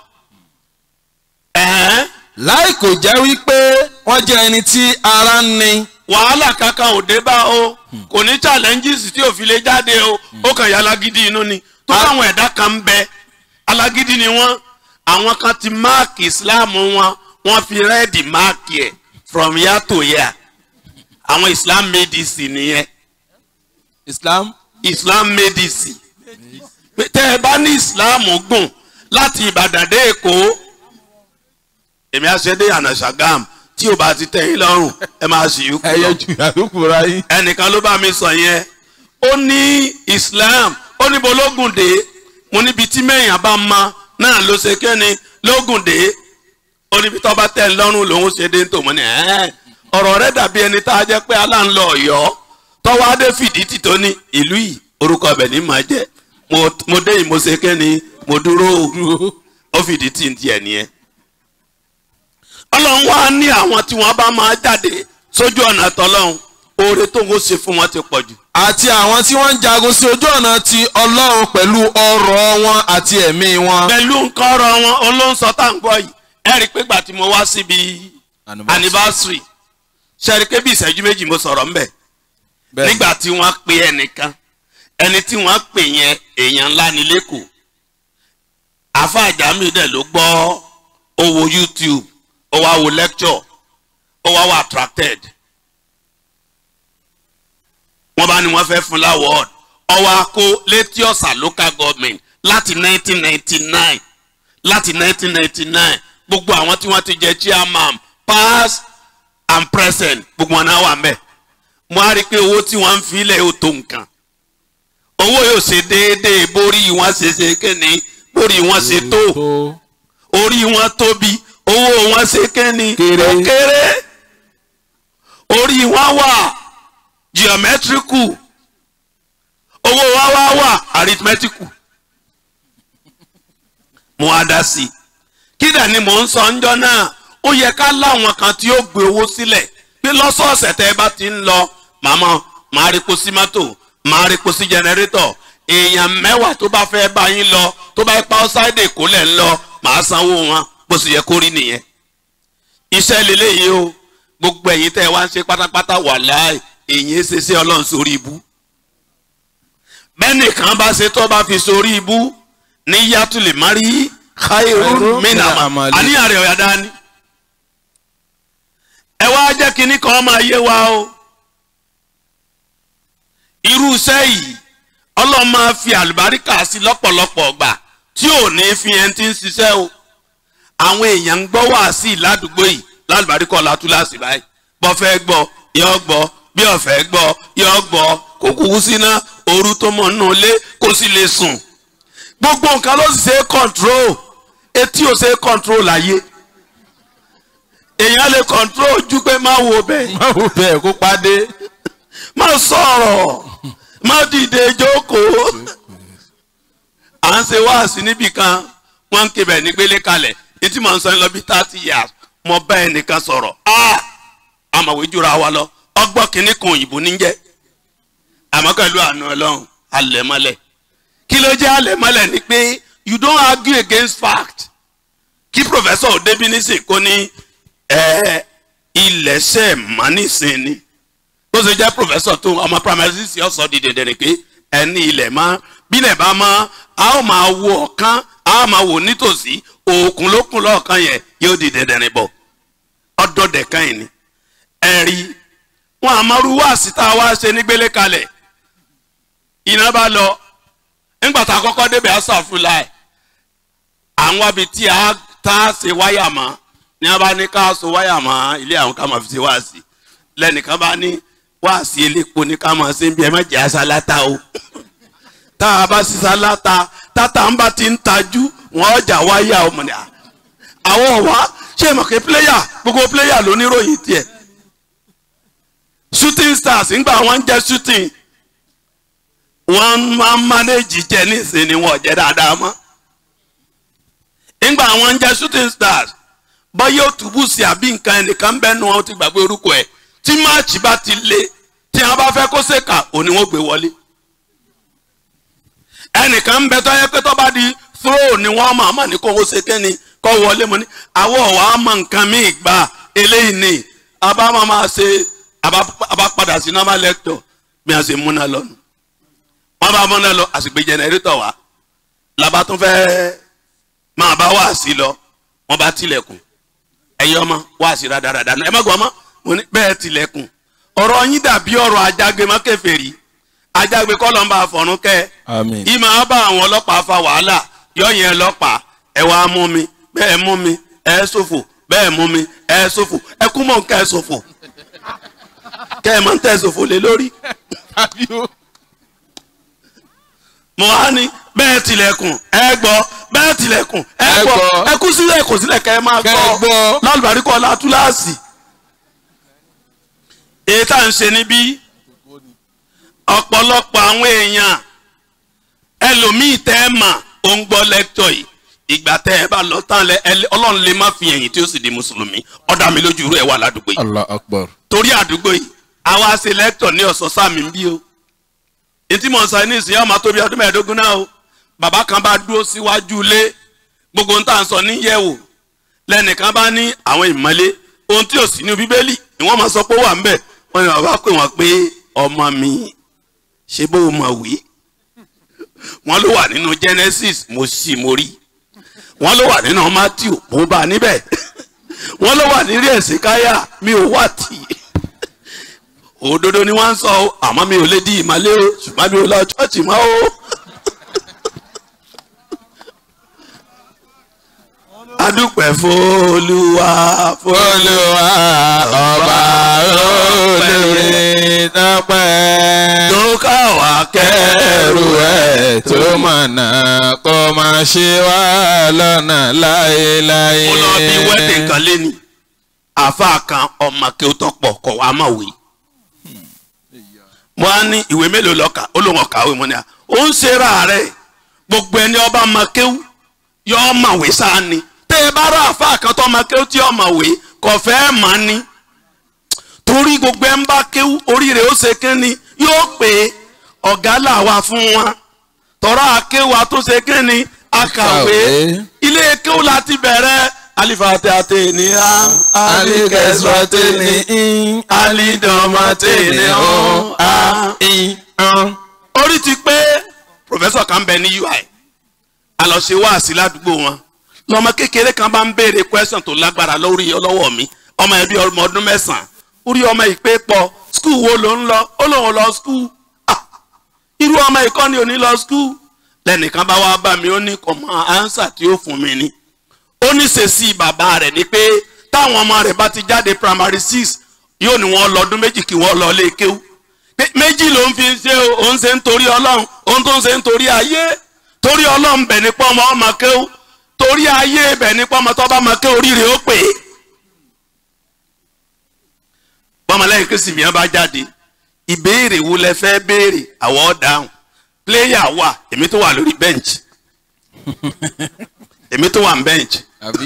ẹ̀hẹ́n láì kò jẹ́ wípé wọ́n jẹ́ ẹni tí ara ń ni wàhálà kankan ò dé bá o kò ní challenges tí ò fi lè jáde o ó kàn yà alágídí inú ni tó àwọn ẹ̀dá kan ń bẹ alágídí ni wọ́n àwọn kan ti máàkì islam wọn wọ́n fi rẹ́ẹ̀dì máàkì ẹ̀ from year to year àwọn islam medicine nìyẹn islam islam medicine Pé tẹ́ ẹ bá ní islam gùn láti ìbàdàn dé èkó èmi àṣẹdé ànàṣàgàm tí ò bá ti tẹ́ yín lọ́rùn ẹ máa ṣì yú kú lọ ẹyẹ jù àlùkù ra yín. ẹnìkan ló bá mi sọ yẹn ó ní islam ó ní bológun dé mo níbi tí mẹ́yìn bá ma náà ló ṣe kẹ́ni lógun dé ó níbi tó bá tẹ̀ ń lọ́rùn lòún ṣe dé tó mọ́ ni ẹ́ẹ́ ọ̀rọ̀ rẹ̀ dàbí ẹni tá a jẹ́ pé aláǹlọ ọ̀yọ́ tọ́wọ́ adé fìdí tì tó ní ìlú yìí orúkọ ọbẹ̀ ní màá jẹ́ mo mo dé yìí mo ṣe kẹ́ni mo dúró o ó fìdí tì ń tiẹ̀ nìyẹn ọlọ́run wá ní àwọn tí wọ́n bá máa jáde sójú ọ̀nà tọ́lọ́run oore tó ń ṣe fún wọn ti pọ̀ jù. àti àwọn tí wọ́n ń jagun sí ojú ọ̀nà ti ọlọ́run pẹ̀lú ọrọ̀ wọn àti ẹ̀mí wọn. pẹ̀lú nǹkan ọ̀rọ̀ wọn olóńsọ tá à ń gbọ́ yìí ẹ rí i pé gbà tí mo wá síbi anniversary ṣe rí i pé bí ìṣẹ́jú méjì mo sọ̀rọ̀ ńbẹ̀ Bẹ́ẹ̀. nígbà tí wọ́n pe ẹnìkan ẹni tí wọ́n pè yẹn èèyàn ńlá ní lẹ́kọ̀ọ́ àfa àjàmí dẹ̀ ló gbọ́ ó wo youtube ó wá wo lecture ó wá wá attracted wọ́n bá ní wọ́n fẹ́ fún láwọ́ọ̀d ọwọ́ akó létí ọ̀sà local government láti 1999 láti 1999 gbogbo àwọn tí wọ́n ti jẹ chairman past and present gbogbo wọn náà wà ń bẹ̀ mo á rí i pé owó tí wọ́n ń filẹ̀ ó tó nǹkan owó yóò ṣe déédéé borí wọn ṣe ṣe kéne borí wọn ṣe tó orí wọn tóbi owó wọn ṣe kéne Kéré. ó kéré orí wọn wà geometrical owó wa wá wà arithmetical mo á dá sí i kí dà ni mò ń sọ ńjọ́ náà ó yẹ ká láwọn kan tí ó gbé owó sílẹ̀ pé lọ́sọ̀ọ̀sẹ̀ tẹ́ ẹ bá ti ń lọ màmá màá rí po sí mọ́tò màá rí po sí jẹnẹrétọ̀ èèyàn mẹ́wàá tó bá fẹ́ bá yín lọ tó bá pa ọ́sáìdì èkó lẹ̀ ń lọ màá sanwó wọn bó sì yẹ kó rí nìyẹn. iṣẹ́ lélẹ́yìí o gbogbo ẹ̀yin tẹ́ ẹ wá ń ṣe pátápátá wà láì èyí ṣe sí ọlọ́run sórí ibú. bẹ́ẹ̀nìkan bá ṣe tó bá fi sórí ibú ní yàtúlẹ̀ mari khairu minama amali. àníyàn rẹ̀ ọ̀yà dání. ẹ wá jẹ́ kínní kan máa yé wa o irú iṣẹ́ yìí ọlọ́run máa fi àlùbáríkà sí lọ́pọ̀lọpọ̀ ọgbà tí ò ní fi ẹni tí ń ṣiṣẹ́ o àwọn èèyàn ń gbọ́ wá sí ládùúgbò yìí lálùbáríkà ọ̀làtúláṣì báyìí bọ́ fẹ́ gbọ́ yọ gbọ́ bí ọ̀fẹ́ gbọ́ yọ gbọ́ kó kúkú síná ooru tó mọ̀ nínú ilé kó sì lè sùn gbogbo nǹkan ló sì ṣe é control etí ò ṣe é control láyé èèyàn lè control ojú pé má wo bẹ́ẹ̀ má wò bẹ́ẹ̀ kó padé. má sọ̀rọ̀ má dìde jókòó. à ń ṣe wáàsí níbì kan wọ́n ń kébẹ̀ nígbélé kalẹ̀ etí mò ń sọ ní lọ bí thirty years mo bá ẹnìkan sọ̀rọ̀ ah àmọ̀wé jura wa lọ ọgbọ́n kìíní kan òyìnbó níjẹ́ àmọ́ pẹ̀lú àánú ọlọ́run alẹ́mọ́lẹ̀ kí ló jẹ́ alẹ́mọ́lẹ̀ ni pé you don't argue against fact kí professor odebinisi kò ní ẹ ilẹ̀ ṣe mọ́nísìn ni bó ṣe jẹ́ professor tó ọmọ primary six yọ sọ di dẹ̀dẹ̀ pé ẹni ilẹ̀ mọ́ bílẹ̀ bá mọ́ a ó máa wo ọ̀kan a ó máa wò nítòsí òkun lókun lọ́ọ̀kan yẹn yóò di dẹ̀dẹ̀ rìn bọ̀ ọdọọdẹ kan yìí ni ẹ̀rí wọn àmọ́rú wá síta wá ṣe nígbélé kalẹ̀ iná bá lọ nígbà tá a kọ́kọ́ débẹ̀ á sàfúlà ẹ̀ àwọn abi tí a tá a ṣe wáyà mọ́ ní a bá ní ká so wáyà mọ́ ilé àwọn ká máa fi ṣe wáàsí lẹ́nìkan bá ní wáàsí elépo ní ká máa ṣe ń bí ẹ má jẹ́ aṣáláta o tá a bá ṣiṣẹ́ aláta tátà ń bá ti ń tajú wọ́n ọjà wáyà ọmọ ní à àwọn ọ̀wá ṣé mọ̀ pé pléyà gbogbo pléyà ló níròyìn tiẹ̀ shooting stars ńgbà wọ́n ń jẹ́ shooting wọ́n máa ń manage jẹ́ nísìnyí wọ́n jẹ́ dáadáa mọ́ ńgbà wọ́n ń jẹ́ shooting stars bọ́yá òtúbù sí àbí nǹkan ẹnìkan bẹ́ẹ̀ nu wọn ti gbàgbé orúkọ ẹ̀ tí máàcì bá ti le tí wọn bá fẹ́ kó ṣèkà òní wọn gbé wọlé ẹnìkan ń bẹ tó yẹ pé tó bá di throw ni wọn máa mà ní kó o ṣe kẹ́ni kó wọlé mo ní àwọ̀ wà á mọ nǹkan míì gbà eléyìí ni àbá máa máa ṣe àbá padà sí normal lecture bí a ṣe múná lọ nù wọn bá múná lọ àsìgbè jẹnẹrétọ̀ wá làbá tún fẹ́ máa bá wá sí lọ wọn bá tilẹ̀kùn ẹ̀yin ọmọ wá sí rádaràdà ẹ má gbọ́ ọmọ mo ní bẹ́ẹ̀ tilẹ̀kùn ọ̀rọ̀ yín dàbí ọ̀rọ̀ ajágbe má kèfèrí ajágbe kọ́ ló ń bá a fọ̀rún kẹ́ Àmín. ìmọ̀ á bá àwọn ọlọ́pàá fa wàhálà yọ̀yìn ọlọ́pàá ẹ wá mú mi bẹ́ẹ̀ mú mi ẹ ṣòfò bẹ́ẹ̀ mú mi ẹ ṣòfò ẹ kú mọ̀ kẹ́ ẹ ṣòfò kẹ́ ẹ mọ̀ ń tẹ̀ ṣòfò lé lórí mo wá ní bẹ́ẹ̀ tilẹ̀kùn ẹ gbọ́ bẹ́ẹ̀ tilẹ̀kùn ẹ Ẹ gbọ́ gbọ́. ẹ kú sílẹ̀ kò sílẹ̀ kẹ́ ẹ máa Kẹ́ ẹ gbọ́ gbọ́. lálùbáríkọ́ ọ̀la túláàsì èyí tá à ń ṣe níbí ọ̀pọ̀lọpọ̀ àwọn èèyàn ẹlòmíì tẹ́ ẹ mà ó ń gbọ́ lẹ́kítọ̀ yìí ìgbà tẹ́ ẹ bá lọ tán lẹ ẹ- ọlọ́run lè má fi ẹ̀yìn tí ó sì di mùsùlùmí ọ̀dà mi lójú irú ẹ̀ wà ládùúgbò yìí allah akbar. torí àdúgbò yìí àwa ṣe lẹ́kítọ̀ ní ọ̀sán sáàmì ń bí o etí mọ̀ sọ ní ìsìn ọmọ tóbi ọdún mẹ́ẹ̀ẹ́dógún náà o bàbá kan bá dúró síwájú ilé gbogbo ń tà ń sọ níyẹ̀wò lẹ́nìkan bá ní àwọn ìmọ̀lé ohun tí ò sí ní bíbélì ni wọ́n máa sọ pé ó wà ń bẹ̀ wọ́n ní bàbá pè wọ́n pé ọmọ mi ṣe bó o mọ̀ wí wọ́n ló wà nínú genesis mo sì mo rí wọ́n ló wà nínú matthew mo bá a níbẹ̀ wọ́n ló wà nírí ẹ̀sìn káyà mi ò wà tì í òdodo ni wọ́n ń sọ o àmọ́ mi ò lè di ìmàlẹ́ o ṣùgbọ́n mi ò lọ ṣọ́ọ̀ṣì mọ́ o. adúpẹ́ f'Olúwa olùwà ọba olórí tọpẹ́ tó káwa kẹrù kẹrù ẹ̀ tó mọ̀nà kó máa ṣe wá lọ́nà láéláé. mo lọ bí wedding kan léni àáfàá kan ọmọ kí ó tọpọ kọ wá mọ̀ wí. mo á ní ìwé mélòó lọ́ka ó lóun ọ̀kàwé mo ní à ó ń ṣera rẹ̀ gbogbo ẹni ọba ọmọ kéwú yọ ọmọwé sáà ni tẹ́ ẹ bá rà àáfàá kan tó ọmọ kéwú tí ọmọwé kò fẹ́ mọ̀ ni torí gbogbo ẹ ń bá kéwú oríire ó ṣe kínni yóò pé ọ̀gá làwa fún wa tọ́ra akéwú àtúnṣe kínni akàwé Kàwé. ilé kéwú láti bẹ̀rẹ̀ alifate ate ni a alikẹsọtẹ ni in alidọmọte ni ọ a. in an. orí ti pé pòfẹ́sọ̀ kan bẹ ní ui a lọ ṣe wáàsí ládùúgbò wọn lọmọ kékeré kan bá ń béèrè question tó lágbára lórí ọlọ́wọ́ mi ọmọ ẹbí ọmọ ọdún mẹ́sàn-án orí ọmọ ìpè pọ̀ skul wo ló ń lọ ó lóun lọ skul ah irú ọmọ ìkọ́ni ò ní lọ skul lẹ́nìkan bá wá bá mi ó ní kò mọ ánsà tí ó fún mi ni ó ní ṣèṣì bàbá rẹ̀ ni pé táwọn ọmọ rẹ̀ bá ti jáde primary six yóò ní wọ́n lọ ọdún méjì kí wọ́n lọ lé kéwú pé méjì ló ń fi ṣe o òun ṣe ń torí ọlọ́run òun tó ń ṣe ń torí ayé torí ọlọ́run bẹ̀ nípa ọmọ ọmọ kéwú torí ayé bẹ̀ nípa ọmọ tó bá mọ kéwú oríire ó pè é. bọ́mọlẹ́yìn kristi mìíràn bá jáde ìbéèrè wo lẹ fẹ́ béèrè àwọ̀ ọ̀dáhùn pléyà wà èmi tó wà lórí bẹ́ǹchì èmi tó wà ní bẹ́ǹchì àbí.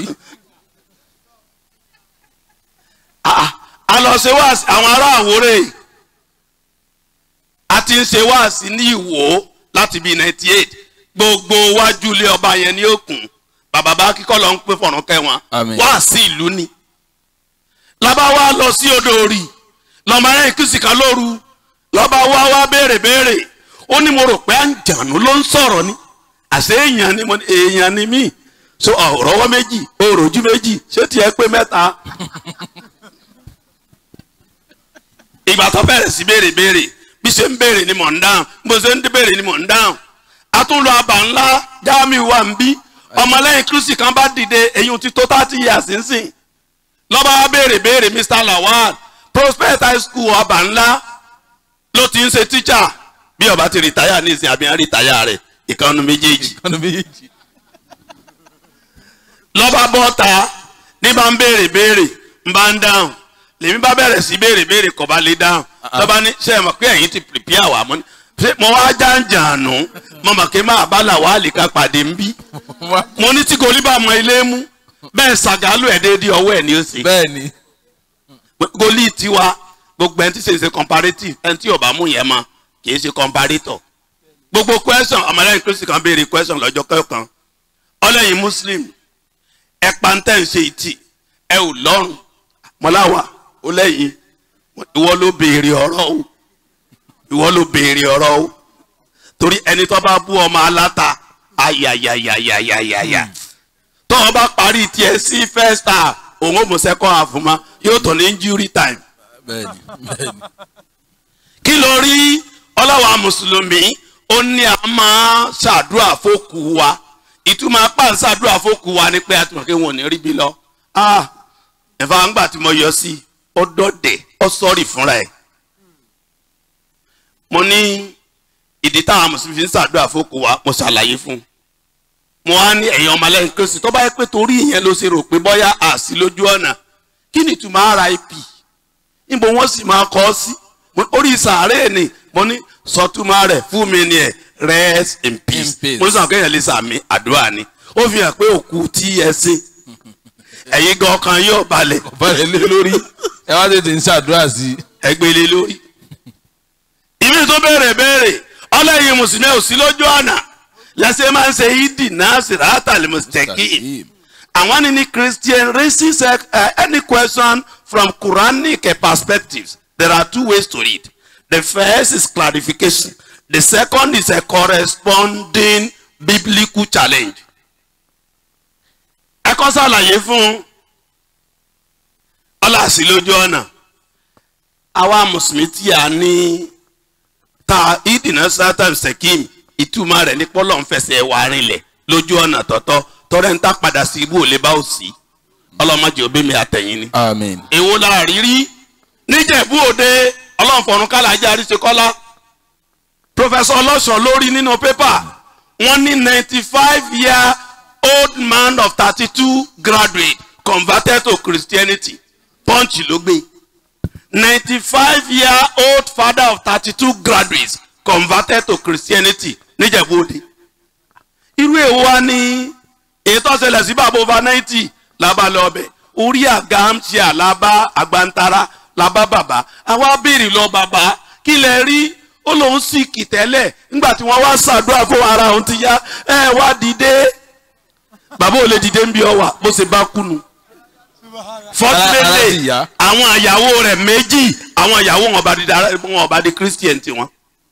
Ah, a lọ ṣe wáàsí àwọn ará àwòrè a ti ń ṣe wáàsí ní ìwò láti bíi ninety eight gbogbo wájú ilé ọba yẹn ní òkun bàbá bá kíkọ́ lọ ń pè fọ̀rọ̀ kẹwọn Àmín. wáàsí ìlú ni lọ́ba wa lọ sí odò òrì lọ́mọ ẹ̀yìn kìsì kan lóru lọ́ba wa wá béèrè béèrè ó ní mo rò pé àǹjànú ló ń sọ̀rọ̀ ni àṣé èèyàn ni mo ní èèyàn ni mí so ọ̀rọ̀wọ́ méjì òròjú méjì ṣé tiẹ̀ pé mẹ́ta ìgbà tó bẹ̀rẹ̀ sí béèrè béèrè bí ṣe ń béèrè ni mò ń dáhùn bó ṣe ń béèrè ni mò ń dáhùn a tún lọ àbà ńlá jáàmì wà ń bí ọmọlẹ́yìn kristi kan bá dìde èyí ti tó thirty years sínsìn lọ́ba wa béèrè béèrè mr lawal prospect high school àbà ńlá ló ti ń ṣe teacher bí ọba ti rìtáyà ní ìsìn àbí rìtáyà rẹ̀ ìkànnì méjèèjì ọ̀nà méjì. lọ́ba bọ́ta ní bá ń béèrè béèrè ń bá ń dáhùn lèmi bá bẹ̀rẹ̀ sí béèrè béèrè kò bá lè dáhùn lọ́ba ní ṣe é mọ̀ pé ẹ̀yin ti prepare wà mọ́ ni ṣé mo wá jàǹjàǹnù mo mọ̀ pé máa bá làwọn àlìká pàdé ń bí mo ní tí kò ní bá mọ ilé mú bẹ́ẹ̀ ṣàgálù ẹ̀ déédéé ọwọ́ ẹ̀ ní ó ṣe bẹ́ẹ̀ ni. gólì tiwa gbogbo ẹni tí ṣe ṣe comparative ẹni tí ò bá mú yẹn mọ kì í ṣe comparator gbogbo question ọmọlẹ́yìn kristi kan béèrè question lọ́jọ́ kọ̀ọ̀kan ọlẹ́yìn muslim ẹ pàǹtẹ́ ń ṣe ìtì ẹ ò lọ́rùn mọ́láwà ó lẹ́yìn ìwọ ló béèrè ọ̀rọ̀ o ìwọ ló béèrè ọ̀rọ̀ o torí ẹni tó bá bú ọmọ aláta ayayayayayaya tó o bá parí tiẹ̀ sí first half òun ò mú second half mọ́ yóò tó ní injury time bẹ́ẹ̀ ni bẹ́ẹ̀ ni. kí ló rí ọlọ́wà mùsùlùmí ó ní a máa ṣàdúrà fókù wa ìtumọ̀ apá ń ṣàdúrà fókù wa ni pé àtúmọ̀ kí wọn ò ní rí bí lọ. ah ẹ̀fà ńgbà tí mo yọ sí ó dọ̀dẹ̀ ó sọ́ọ̀rì fúnra ẹ̀. mo ní ìdí táwọn mùsùlùmí fi ń ṣàdúrà fókù wa mo ṣàlàyé fún un. mo wá ní ẹ̀yin ọmọlẹ́yìn kristi tó bá yẹ pé torí ìyẹn ló ṣe rò pé bọ́yá àṣì lójú ọ̀nà kí ni ìtumọ̀ rip níbo wọ́n sì máa kọ́ ọ sí Mo- orí sàárè ni mo ní sọtúmọ̀ rẹ̀ fún mi ni ẹ̀ rest in peace In peace. mo ní sàn kéèyàn lè sàmì àdúrà ni ó fi hàn pé òkú tí ẹ sìn ẹ̀yin gan ọkàn yóò balẹ̀ balẹ̀ lé lórí ẹ wá tètè ń ṣàdúrà sí i. ẹgbẹ́ lé lórí. ìmí tó béèrè béèrè ọlẹ́yin mùsùlùmí ò sí lójú ọ̀nà lẹ́sẹ̀ máa ń ṣe ìdì náà sirata al-mustaqim àwọn ní ní christian raises uh, any question from quranic uh, perspectives there are two ways to read the first is clarification the second is a corresponding biblical challenge. ẹ kọ́ sàlàyé fún ọlọ́àsí lójú ọ̀nà àwa mùsùlùmí tí a ní ta ìdìnnà sátán sẹ́kìm ìtumọ̀ rẹ̀ ní pọ́lọ́ ń fẹsẹ̀ wà rinlẹ̀ lójú ọ̀nà tọ́tọ́ tọ́rẹ́ ń ta padà sí ibú ò lè bá ò sí ọlọ́mọdé òbí mi àtẹ̀yìn ni. àmín. èwo la rí rí níjẹ̀bú òde ọlọ́nfọ̀rún kálàjà àríṣekọ́lá professor ọlọ́sàn lórí nínú pépà wọ́n ní ninety five year old man of thirty two graduate converted to christianity punch ló gbé ninety five year old father of thirty two graduates converted to christianity níjẹ̀bú òde irú èwo wa ní èyí tó ṣẹlẹ̀ sí bàbá over ninety làbá lọ ọbẹ̀ orí àga ń ṣe àlábá àgbàntara làbá bàbá àwa béèrè lọ bàbá kí lẹ rí ó lóun sì kì tẹ́lẹ̀ nígbà tí wọ́n wá ṣàdúrà fún ara òun ti yá ẹ wá dìde bàbá ò lè dìde ń bí ọ wà bó ṣe bá kùnú Ara- ara ti fortunately yá. àwọn àyàwó rẹ̀ méjì àwọn àyàwó wọn bá di dara- wọn bá di christian tiwọn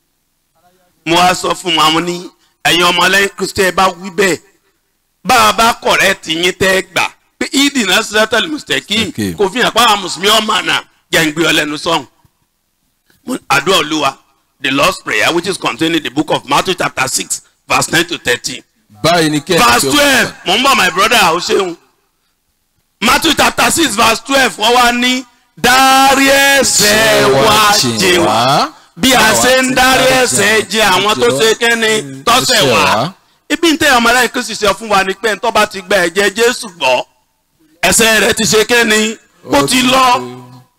mo wá sọ fún wọn àwọn ní ẹ̀yin ọmọlẹ́yìn christian bá wí bẹ́ẹ̀ bá a bá kọ̀rẹ́ tì yín tẹ́ gbà pé ìdì náà sẹ́tẹ̀lì mùsítẹ́kì Okay. kò fi hàn pé àwọn mùsùlùmí ọmọ àná jẹ̀ǹgbé ọlẹ́nu sọ̀hún. Mo- àdúrà olúwa the lord's prayer which is contained in the book of matthew chapter six verse nine to thirteen báyìí ni kẹ́ ẹ̀ verse tí ó- twelve mo ń bọ̀ my brother ó ṣeun matthew chapter six verse twelve wọ́n wá ní dárí ẹ̀ṣẹ̀ wa jì wá bí a ṣe ń dárí ẹ̀ṣẹ̀ jì àwọn tó ṣe kẹ́ni tọ́sẹ̀ wá ibi ń tẹ ọmọ ẹlẹ́yìn kristi ṣe fún wa ni pé ntọ́ bá ti gba ẹ̀jẹ̀ jésù gbọ́ ẹ̀ṣẹ̀ rẹ̀ ti ṣe kẹ́ni ó ti lọ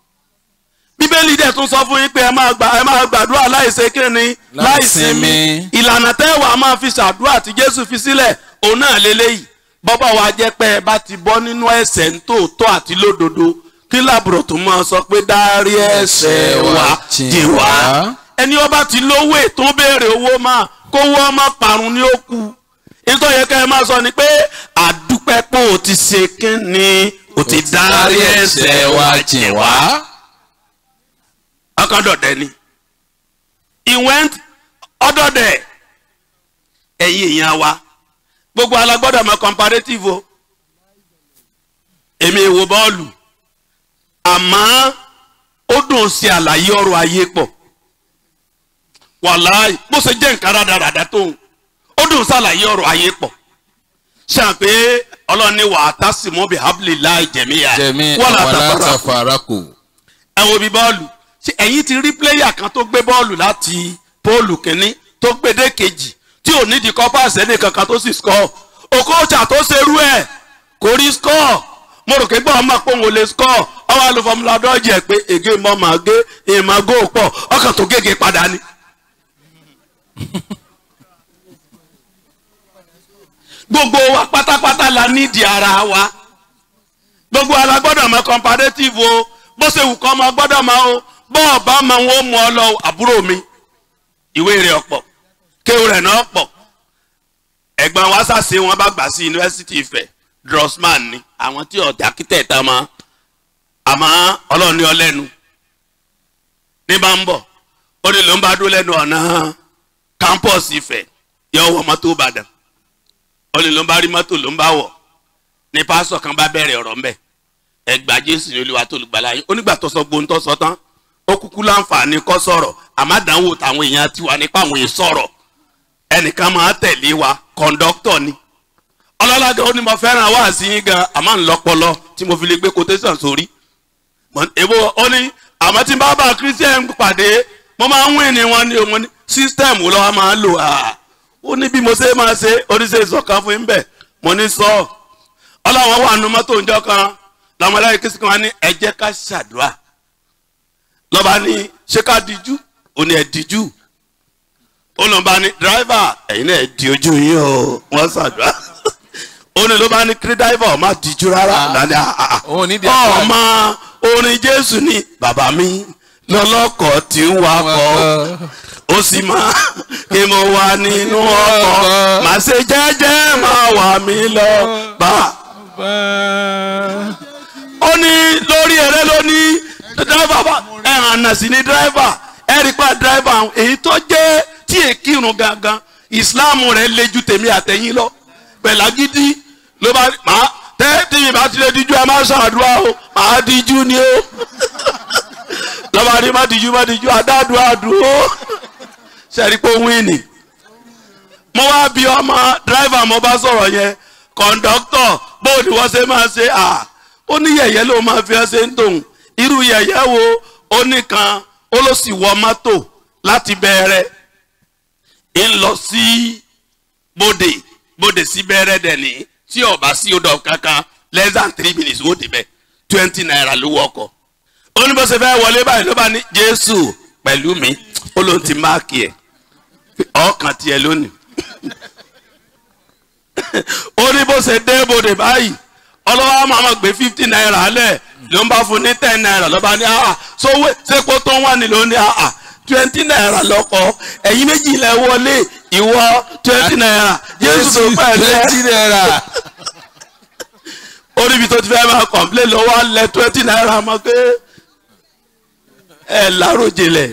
bíbélì dẹ̀ tún sọ fún yín pé ẹ máa gbà ẹ máa gbàdúrà láìṣe kẹ́ni láìsinmi Láìsinmi. ìlànà tẹ́wà máa fi ṣàdúrà tí jésù fi sílẹ̀ òun náà lélẹ́yìí bọ́bá wa jẹ́ pé ẹ bá ti bọ́ nínú ẹ̀ṣẹ̀ nítòótọ́ àti lódodo kí làbùrọ̀ tó máa sọ pé dárí ẹ̀ṣẹ̀ wa jì wá ẹni ọba ti lówó ètò béèrè owó máa kówó ọmọ parun ní ó kú nítorí yẹ ká ẹ máa sọ ni pé àdúpẹ́ pé o ti ṣe kínni o ti dárí ẹ̀ṣẹ̀ wa jì wá ọkọ̀dọ̀dẹ ni he went ọdọ̀dẹ ẹ̀yin èèyàn wa gbogbo alágbọ́dọ̀ mọ comparative o èmi èwo bọ́ọ̀lù àmọ́ ó dùn sí àlàyé ọrọ̀ ayé pọ̀ wàláì bó ṣe jẹ́ nǹkan rádaràdà tó ń ó dùn sí àlàyé ọrọ̀ ayé pọ̀ ṣáà pé ọlọ́ni wà á tásìmọ́ bí habli láì jẹ̀míyà jẹ̀mí wọ́n là wàlá tàfàrà tàfàràkù. ẹ wo bí bọ́ọ̀lù ṣé ẹ̀yin ti rí pléyà kan tó gbé bọ́ọ̀lù láti póòlù kínní tó gbé dé kejì tí ò nídìí kọ́pá àṣẹ́ni kankan tó sì skọ́ òkòòjà tó ṣerú ẹ̀ kò rí skọ́ mo rò pé gbọ́ ọmọ pé òun ò lè skọ́ ọwọ́ àlù fọmùlà dọ́ọ̀jì ẹ̀ pé ègé mọ́ màá gé ìmọ̀ gó pọ̀ ọkàn tó gègé padà ni. gbogbo wa pátápátá la nídìí ara wa gbogbo ala gbọ́dọ̀ mọ comparative o bó ṣe wù kọ́ ọmọ gbọ́dọ̀ mọ o bọ́ọ̀ bá mọ wọn ó mú ọ lọ àbúrò mi ìwé rẹ̀ ọ̀pọ̀ kéwù rẹ̀ náà pọ̀ ẹ̀gbọ́n wa ṣàṣe wọn bá gbà sí yunifásitì Ifẹ̀ Drossman ni àwọn tí ọ̀dà kítẹ̀ tá mọ́ àmọ́ ọlọ́run ní ọlẹ́nu ní bá ń bọ̀ ó ní ló ń bá dúró lẹ́nu ọ̀nà campus Ifẹ̀ yọ wọ mọ́tò Ìbàdàn ó ní ló ń bá rí mọ́tò ló ń bá wọ̀ ní pásọ̀ kan bá bẹ̀rẹ̀ ọ̀rọ̀ ńbẹ̀ ẹgbà jésù ní olúwa tó lùgbàlà yín onígbà tó sọ gbóhùn tó sọ tán ó kúkú láǹfààní kọ́ sọ̀rọ̀ àmàdánwò táwọn èèyàn ti wà nípa àwọn èèyàn sọ̀rọ̀ ẹnìkan máa tẹ̀lé wa kọ̀ǹdọ́tọ̀ ni ọlọ́lága ó ní mo fẹ́ràn wá sí yín gan àmọ́ ń lọ́pọlọ tí mo fi lè gbé quotation sórí èbó ó ní àmọ́ tí n bá bá christian pàdé mo máa ń wìn ní wọn ní òun ní system wo lọ́wọ́ máa ń lò á ó ní bí mo ṣe máa ṣe oníṣẹ́ ìsọ̀kan fún yín bẹ́ẹ̀ mo ní sọ́ọ̀ ọlọ́wọ́n wà nù mọ́tò ńjọ́ kan làwọn aláìní kí sìkàn wá ní ẹ jẹ́ ká ṣàdúrà lọ́ba ní ṣé ká díjú ó ní ẹ díjú ó lọ́n bá ní dírẹ́fà ẹ̀yin náà ẹ di ojú yín o wọ́n ṣàdúrà ó ní ló bá ní kí dírẹ́fà ọ̀ má díjú rárá lánàá òun ní di àpá. ọmọ orin jésù ní bàbá mi lọ́lọ́kọ̀ tí ń wakọ̀ ó sì máa kí mo wà nínú ọkọ̀ màá ṣe jẹ́jẹ́ máa wà mí lọ bá ó ní lórí ẹrẹ ló ní dírẹ́fà bá ẹ̀hàn náà sí ní dírẹ́fà ẹ̀rí pa dírẹ́fà èyí tó jẹ́ tí èkìrun gangan ìsìláàmù rẹ̀ le ju tèmi àtẹ̀yìn lọ pẹ̀lá gidi ló bá máa tẹ́ tí mi bá ti lè díjú ẹ má ṣàdúrà o máa díjú ni o lọ́ba ní má díjú má díjú àdádùá dúró ṣẹ́rí pé ó wíìnì mo wá bí ọmọ dírẹ́fà mo bá sọ̀rọ̀ yẹn kọ̀ǹdọ́tọ̀ bó ni wọ́n ṣe máa ṣe à ó ní yẹ̀yẹ́ ló máa fi ẹ́ ṣe ń tòun irú yẹ̀yẹ́ wo ó nìkan ó ló sì wọ mọ́tò láti bẹ̀rẹ̀ ń lọ sí bòdè bòdè sí bẹ̀rẹ̀ dẹ̀ ní tí ọba sí odò kankan less than three minutes ó débẹ̀ twenty naira ló wọkọ̀ ó ní bó ṣe fẹ́ wọlé báyìí ló bá ní jésù pẹ̀lú mi ó ló ń ti máàkì ẹ̀ ọkàn tiẹ̀ lónìí ó ní bó ṣe dé bòdè báyìí ọlọ́wọ́ á máa gbé fifty naira lẹ̀ ló ń bá fún ní ten naira lọ́ba ní àhà sówó sépò tó ń wà ní ló ní àhà twenty naira lọ́kọ̀ ẹ̀yin méjì lẹ̀ wọlé ìwọ twenty naira jésù tó pẹ̀lú ẹ̀ twenty naira. ó níbi tó ti fẹ́ máa kọ̀m̀plé lọ́wọ́ alẹ́ twenty naira mọ́ pé ẹ láròjìnlẹ̀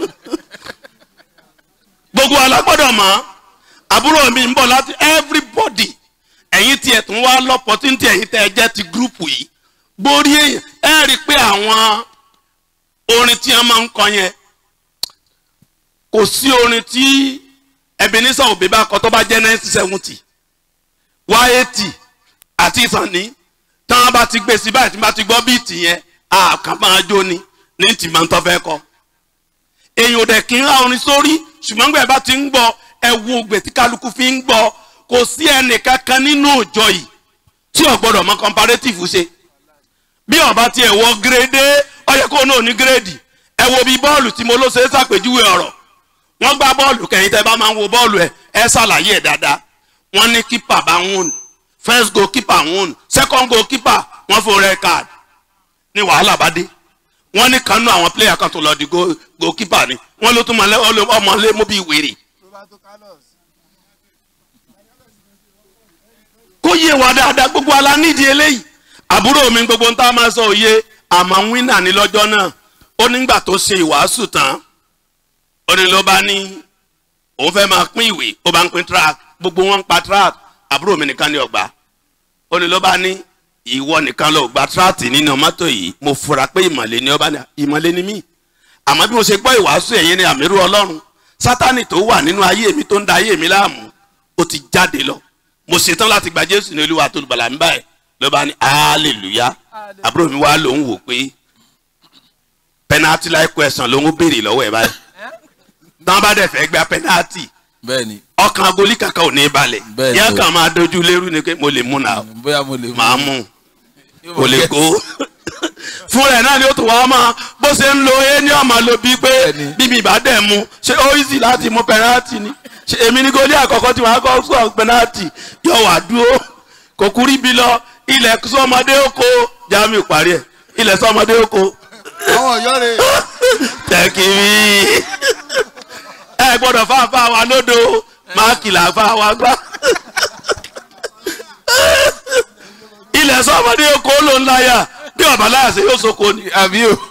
gbogbo alágbọ́dọ̀ mọ̀ àbúrò mi ń bọ̀ láti everybody ẹ̀yin tiẹ̀ tún wá lọ́pọ̀tìntì ẹ̀yin tẹ́ ẹ jẹ́ ti gúrùpù yìí gbórí èèyàn ẹ rí i pé àwọn orin tí wọ́n máa ń kọ yẹn kò sí orin tí Ebenezer Obey bá kọ tó bá jẹ́ nineteen seventy one eighty àti ìsànní tí wọ́n bá ti gbé sí báyìí tí wọ́n bá ti gbọ́ bíìtì yẹn àkàn máa jó ni ní tì máa ń tọ́ fẹ́ kọ èèyàn ò dẹ̀ kí ń ra orin sórí ṣùgbọ́n gbẹ̀ bá ti ń gbọ́ ẹ wo ògbè tí kálukú fi ń gbọ́ kò sí ẹnìkankan nínú òjọ yìí tí ò gbọ́dọ̀ mọ comparative ṣe bí ọba tiẹ̀ wọ gírèdé ọyẹ kó náà ní gírèdì ẹ wo bí bọ́ọ̀lù tí mo ló ṣe é ṣàpèjúwe ọ̀rọ̀ wọ́n gbá bọ́ọ̀lù kẹ́yìn tẹ́ bá máa ń wo bọ́ọ̀lù ẹ ẹ ṣàlàyé ẹ̀ dáadáa wọ́n ní kípà bá ń wùn first goal keeper wùn second goal keeper wọ́n fún red card ní wàhálà bá dé wọ́n ní kanú àwọn player kan tó lọ di goal goal keeper ni wọ́n ló tún mọ ọmọ lé mú bí wèrè. kó yé wa dáadáa gbogbo ala nídìí eléyìí àbúrò mi gbogbo ń tá a máa sọ òye àmọ́ wínà ní lọ́jọ́ náà ó nígbà tó ṣe ìwàásù tán ó ní ló bá ní òun fẹ́ máa pín ìwé ó bá ń pín track gbogbo wọn ń pa track àbúrò mi nìkan ní ọgbà ó ní ló bá ní ìwọ nìkan ló gba track nínú mọ́tò yìí mo fura pé ìmọ̀lẹ́ ni ọba ní ìmọ̀lẹ́ ni mí àmọ́ bí mo ṣe gbọ́ ìwàásù ẹ̀yìn ni àmírù ọlọ́run sátánì tó wà nínú ayé mi tó ń da ayé mi láàmú ó ti jáde lọ mo ṣetán láti gba jésù ní olúwa tó lùbàlà ń báyìí ló bá ní hallelujah àbúrò mi wá lòun wò pé penalty like question lòun béèrè lọ́wọ́ ẹ̀ báyìí tán bá dẹ̀ fẹ́ gba penalty bẹ́ẹ̀ni ọkàn agolí kankan ò ní balẹ̀ Bẹ́ẹ̀ni yẹn o. kàn máa dojú lérú ni pé mo lè mú náà bóyá mo lè mú. máa mú kò lè kó fún rẹ̀ náà ni ó tún wá máa bó ṣe ń lo e ní ọmọ lo bíi pé Bẹ́ẹ̀ni. bíbí ìbá dẹ̀ mu ṣé ó easy láti mú penalty ni ṣe èmi ní gólí àkọ́kọ́ tí wọ́n á kọ́ sọ penalty yọ wà dúró kò kúrí bí lọ ilẹ̀ sọmọdé oko jamiu parí ẹ̀ ilẹ̀ sọmọdé oko àwọn ọ̀yọ́ rẹ̀ tẹkiri ẹ gbọ́dọ̀ fáfá wa lódò máàkì là fá wa gbá ilẹ̀ sọ́mọdé oko ló ń láyà bí ọ̀bà láàṣẹ yóò soko ni àbí o.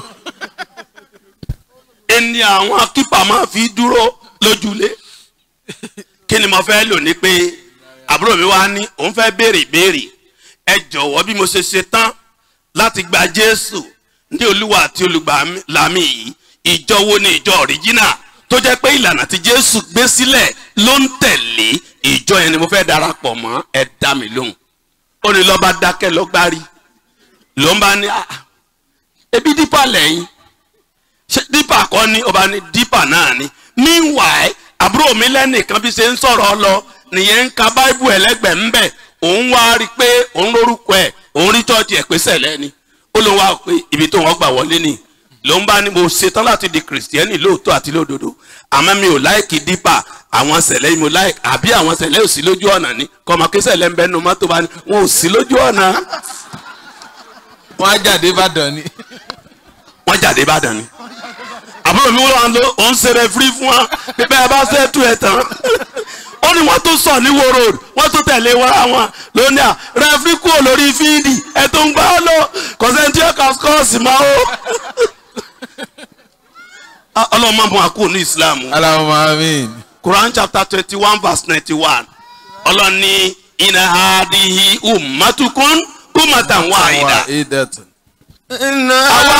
ẹni àwọn kípa máa fi dúró lójúlé kí ni mo fẹ́ lò ní pé àbúrò mi wá ní òun fẹ́ béèrè ìbéèrè ẹ jọ̀wọ́ bí mo ṣe ṣe tán láti gba jésù ní olúwa àti olùgbàlámì yìí ìjọ wo ni ìjọ ọ̀ríjínà tó jẹ́ pé ìlànà tí jésù gbé sílẹ̀ ló ń tẹ̀lé ìjọ yẹn ni mo fẹ́ darapọ̀ mọ́ ẹ dá mi lóhùn ó ní lọ́ba dákẹ́ lọ́gbárí ló ń bá ní "Ah, ebi dípà lẹ́yìn ṣé dípà kọ́ ni ọba ní dípà náà ni meanwhile àbúrò mi lẹ́nìkan bí ṣe ń sọ̀rọ̀ lọ nìyẹn ń ka báíbù ẹlẹ́gbẹ̀ẹ́ ń bẹ̀ òun wá rí i pé òun lórúkọ ẹ̀ òun rí chọ́ọ̀chì ẹ̀ pé sẹ̀lẹ̀ ni ó ló wá pé ibi tó wọ́n gbà wọlé ni ló ń bá ní mo ṣetán láti di kìrìsìtẹ́nì lóòótọ́ àti lódodo àmọ́ mi ò láìkì dípà àwọn sẹ̀lẹ̀ mo láìkì àbí àwọn sẹ̀lẹ̀ ò sí lójú ọ̀nà ni kọ́mọ kí sẹ̀lẹ̀ ń bẹ́nu mọ́tò bá ní wọn ò sí lójú ọ̀nà wọ́n á jáde ìbàdàn ni. wọ́n jáde ìbàdàn ni àbúrò mi wọ́n lọ òun ṣe rẹfúrí fún wa pípẹ́ ẹ bá ṣe tú ẹ tán ó ní wọ́n tún sọ ní wo road wọ́n tún tẹ̀lé wá wọn lónìí à rẹfúrí kúrò lórí fíìdì ẹ tó ń gbá lọ kọ̀sẹ́ntì ọkà skọ́ọ̀sì máa ó. Ah, ọlọ́mọ mọ́ àkó ní islam aláwọ̀ amin. quran chapter twenty one verse ninety one ọlọ́ni iná hadihi umatukun umatan wahida. ìdẹ̀tù. Àwa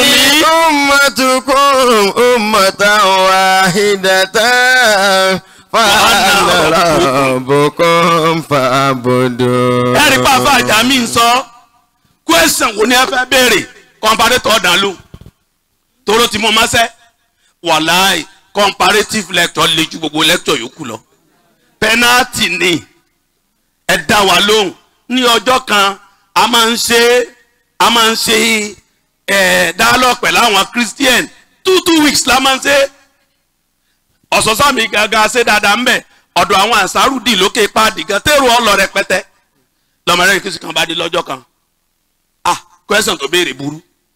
Mùsùlùmí. ummatukum ummatan wahidatan fàánà bùkún fàbùdù. ẹ̀rí pàfà àjàmí ń sọ kwẹ́sàn wo ni ẹ fẹ́ béèrè comparator ọ̀dàn ló tóró tí mo máa ṣẹ́ wàláì comparative lecture le ju gbogbo lecture yòókù lọ penalty ni ẹ dá wa lóhùn ní ọjọ́ kan a máa ń ṣe a máa ń ṣe ẹ̀ dialogue pẹ̀lú àwọn christian two two weeks la máa ń ṣe ọ̀sọ̀sọ́ mi gangan ṣe dáadáa ń bẹ̀ ọ̀dọ̀ àwọn àṣàrùdì lókè páàdì gan tẹ́rù ọlọ rẹpẹtẹ lọ́mọdé kìsì kan bá dé lọ́jọ́ kan ah question tó béèrè burú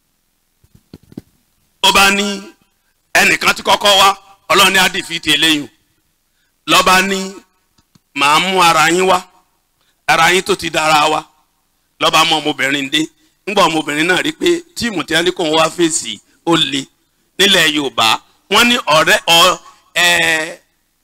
ó bá ní ẹnìkan tí kọ́kọ́ wá ọlọ́run ní àdìfìtì eléyìí lọ́ba ní màá mú ara yín wá ara yín tó ti dára wa lọ́ba mọ ọmọbìnrin dé ńgbà ọmọbìnrin náà rí pé tíìmù tí wọ́n ní kó wá fèsì ó le nílẹ̀ yorùbá wọ́n ní ọ̀rẹ́ ọ ẹ̀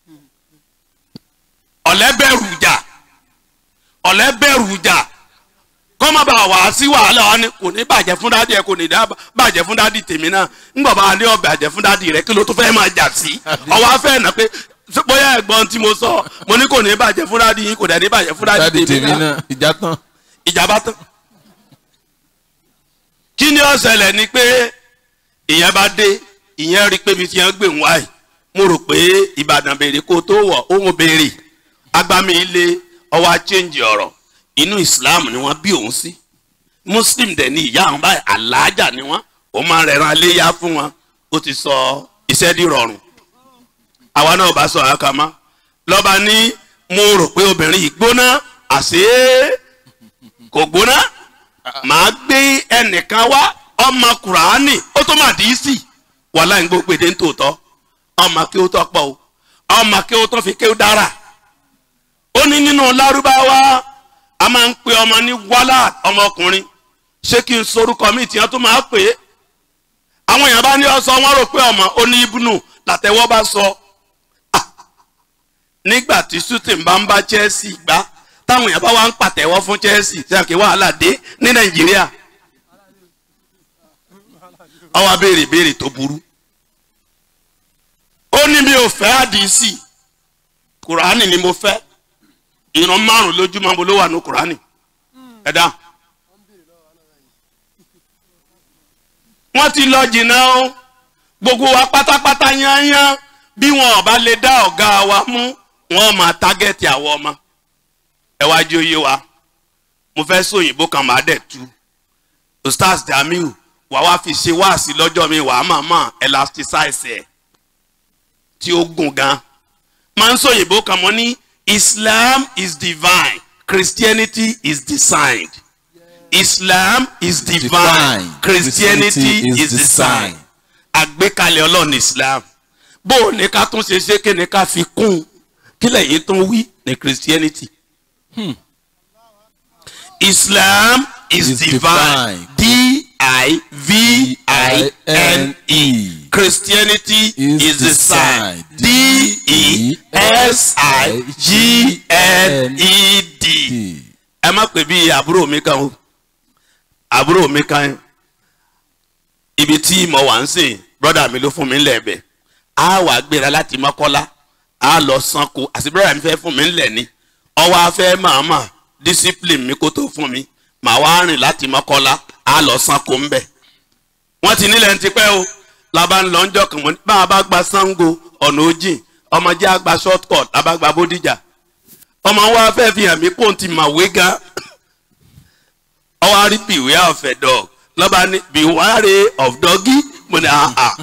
ọ̀lẹ́bẹ̀rù jà ọ̀lẹ́bẹ̀rù jà kọ́ má bàa wá sí wàhálà wa ni kò ní bàjẹ́ fún dádì ẹ kò ní dá bàjẹ́ fún dádì tèmi náà ńgbà bá ní ọbẹ̀ àjẹ́ fún dádì rẹ kí ló tó fẹ́ máa jà sí ọwọ́ afẹ́ nà pé bóyá ẹ̀gbọ́n tí mo sọ mo ní kò ní bàjẹ́ fún dádì yín kò dẹ̀ ní bàjẹ́ fún dádì dáàdi tèmi tèmi náà náà ìjà tán. ìjàmbá tán. kí ni ó ṣẹlẹ̀ ni pé ìyẹn bá dé ìyẹn rí i pé ibi tí yẹn gbé ń wáyé mo rò pé ìbàdàn béèrè kó tó wọ̀ òun béèrè agbami ilé ọwọ́ àchẹ́ǹjì ọ̀rọ̀ inú islam ni wọ́n bí òun sí muslim dẹ̀ ni ìyá àwọn báyìí aláàjà ni wọ́n ó máa ń rẹran aléyá fún wọn ó ti sọ iṣẹ́ di rọrùn àwa náà bá sọ àkàmá lọ́ba ní mo rò pé obìnrin yìí gbóná àṣé kò gbóná màá gbé ẹnìkan wá ọmọ kùránì ó tó máa dì í sí wàhálà ń gbó gbèdé ń tòótọ́ ọmọ kí ó tọ́ pọ̀ o ọmọ kí ó tọ́ fi kí ó dára ó ní nínú lárúbáwá a máa ń pe ọmọ ní wálá ọmọkùnrin ṣé kí n sorúkọ mi tiẹ̀ tó máa pè é àwọn èèyàn bá ní ọsọ wọn rò pé ọmọ ó ní ibùnú làtẹwọ́ bá sọ Ah! nígbà tí shooting bá ń bá chelsea gbá táwọn èèyàn bá wá ń pàtẹ́wọ́ fún chelsea tí a kì í wàhálà dé ní nàìjíríà ọwọ́ abéèrè béèrè tó burú ó ní mi ò fẹ́ àdìsí kùránì ni mo fẹ́ ìran márùn lójúmọ́ mo ló wà ní kùránì ẹ̀dá. wọ́n ti lọ jìnnà o gbogbo wa pátápátá yányán bí wọn ò bá lè dá ọ̀gá wa mú wọn máa tágẹ́tì àwọn ọmọ ẹ wá jí oyé wa mo fẹ́ sóyìnbó kan máa dẹ̀ tu ustaz jamiu wà wá fi ṣe wáàsí lọ́jọ́ mi wà á máa máa elasticize ẹ̀ tí ó gùn gan máa ń sóyìnbó kan mọ́ ní islam is divine christianity is designed islam is divine, Divine. christianity, Christianity is, is designed designed. àgbékalẹ̀ ọlọ́run islam bó o ní ká tún ṣe ṣe kí ni ká fi kún un kí lẹ́yìn tún wí ní christianity. islam is, Is divine divine. d-i-v-i-n-e christianity is, Is designed designed. d-e-s-i-g-n-e-d ẹ má pè bí àbúrò mi kan o àbúrò mi kan ibi tí mo wà ń sìn brọ́dà mi ló fún mi ńlẹ̀ ẹ̀bẹ̀ á wà gbéra láti mọ́kọ́lá á lọ sanko àti brọ́dà mi fẹ́ fún mi ńlẹ̀ ni ọwọ́ afẹ́ màmá discipline mi kó tó fún mi màá wá rìn láti mọ́kọ́lá á lọ sanko ńbẹ̀ wọ́n ti nílẹ̀ ń tipẹ́ o làbá ń lọ ń jọ kàn wọ́n bá a bá gba sango ọ̀nà ojìn ọmọdé àgbà short cut làbá gba bódìjà ọmọ wa fẹ́ fi hàn mí kó n ti mà wé gan ọwọ́ àrí beware of a dog lọ́ba ní beware of doggy mo ní àhà.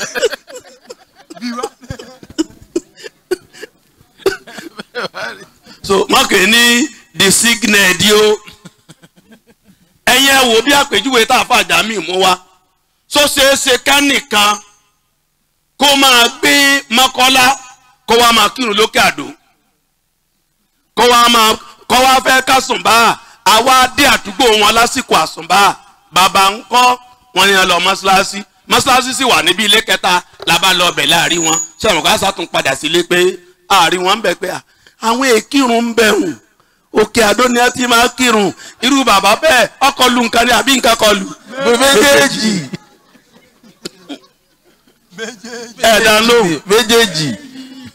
so mọ́kè ní the signal di o ẹ̀yin ẹ̀ wò bí àpèjúwe tá a fà já mi mú wa so ṣeéṣe ká nìkan kó máa gbé mọ́kọ́lá kó wá máa kírun lókè àdó kó wá máa kó wá fẹ́ ká sùnbà àwa dé àdúgbò wọn lásìkò àsùnbà bàbá ń kọ́ wọn ni wọn lọ mọ́ṣáláṣí mọ́ṣáláṣí sì wà níbi ilé kẹta la bá lọ bẹ̀ láàrin wọn sọ̀rọ̀ ká sàtún padà sílé pé àárín wọn ń bẹ̀ pé à, àwọn èkírun ń bẹ̀ hùn òkè àdó ni ẹ ti máa kírun irú bàbá bẹ́ẹ̀ ọkọ̀ lu nǹkan ni àbí nǹkan kọ lù. méjèèjì ẹ̀dá lóhùn méjèèjì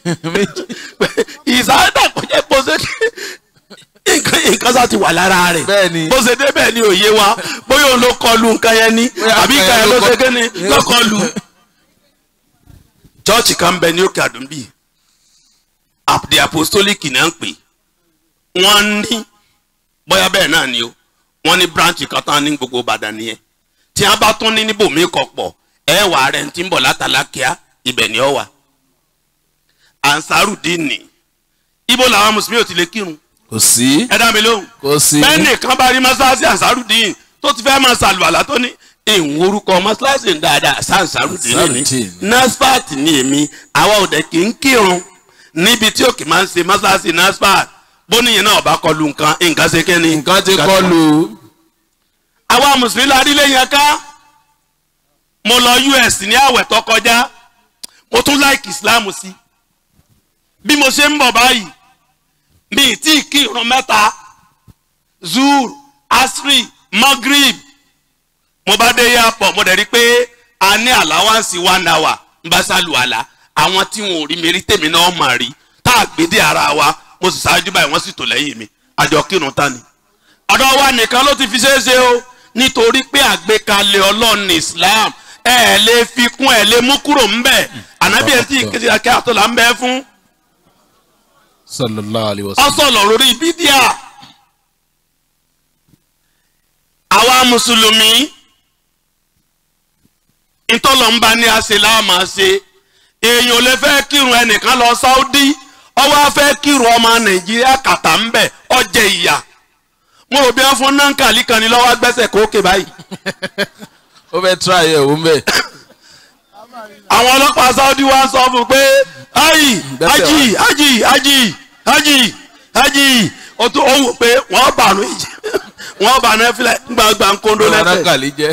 ìsáyédà kò jẹ́ bó ṣe nǹkan nǹkan sá ti wà lára rẹ̀ Bẹ́ẹ̀ni. bó ṣe débẹ̀ ni òye wa bóyá òun ló kọlu nǹkan yẹn ni Bóyá àbí nǹkan nǹkan yẹn yẹn ló ló ṣe kọ- kí ni ló kọlu. chọ́ọ̀chì kan bẹ ní òkè àdúgbì the apostolic náà ń pè wọ́n ní bóyá bẹ́ẹ̀ náà ni o wọ́n ní branch kan tán ní gbogbo ìbàdàn nìyẹn tí wọ́n bá tún ní níbòmí kọ̀ pọ̀ ẹ wà rẹ̀ ń ti ń bọ̀ látàlákíá ibẹ̀ ni ọ wà ansarudini ibo làwọn mùsùlùmí ò ti lè kírun kò sí ẹ dá mi lóhùn kò sí bẹ́ẹ̀ nìkan bá rí mọ́ṣáláṣí ansarudini tó ti fẹ́ máa ṣàlùwàlá tó ní ìwọ̀n orúkọ mọ́ṣáláṣí ń dáadáa sí ansarudini ni Ansarudeen. nasfat ni èmi àwa ò dẹ̀ kí ń kírun níbi tí òkè máa ń ṣe mọ́ṣáláṣí nasfat bóníyẹn náà bá kọlu nǹkan nǹkan ṣe kẹ́ni. nǹkan ti kọlu àwa mùsùlùmí la rí lẹ́yìn ẹ̀ka mo lọ us ní àwẹ̀ tó kọjá mo tún láìkì islam sí bí mo ṣe ń bọ̀ báyìí mi ì tí ì kí irun mẹ́ta zur asri magrib mo bá dé airport mo dẹ̀ rí i pé a ní àláwáǹsì one hour ń bá sálùwàlà àwọn tí wọn ò rí mi rí tèmi náà mà rí tá a gbé dé ara wa mo sì ṣáájú báyìí wọ́n sì tò lẹ́yìn mi àjọ kírun tán ni ọ̀dọ̀ wa nìkan ló ti fi ṣeé ṣe o nítorí pé àgbékalẹ̀ ọlọ́run ní islam ẹ ẹ̀ lè fi kún ẹ̀ lè mú kúrò ńbẹ̀ ànábì ẹ̀ tí ìkéde akẹ́ àtọ́là ń bẹ fún sallallahu alayhi wa sallam ọ̀sọ̀lọ̀ lórí bídíà àwa mùsùlùmí ìtọ́lọ̀ ń bá ní àṣẹ láàmà ṣe èèyàn ò lè fẹ́ kírun ẹnìkan lọ sáúdí ọwọ́ á fẹ́ kírun ọmọ nàìjíríà kàtà ń bẹ̀ ọjẹ́ ìyà mo rò bí wọ́n fún nankali kan ní lọ́wọ́ gbẹ́sẹ̀ kókè báyìí ó fẹ́ try ẹ̀ òun bẹ́ẹ̀ àwọn ọlọ́pàá sáúdí wa ń sọ fún un pé ayi Gbẹ́sẹ̀ ají ají ají ají ají o tún ó wò pé wọ́n bà nù ìjì wọ́n bà nù ẹ̀fílẹ̀ gbàgbà ń kóńdó lẹ́sẹ̀. anákàlí jẹ́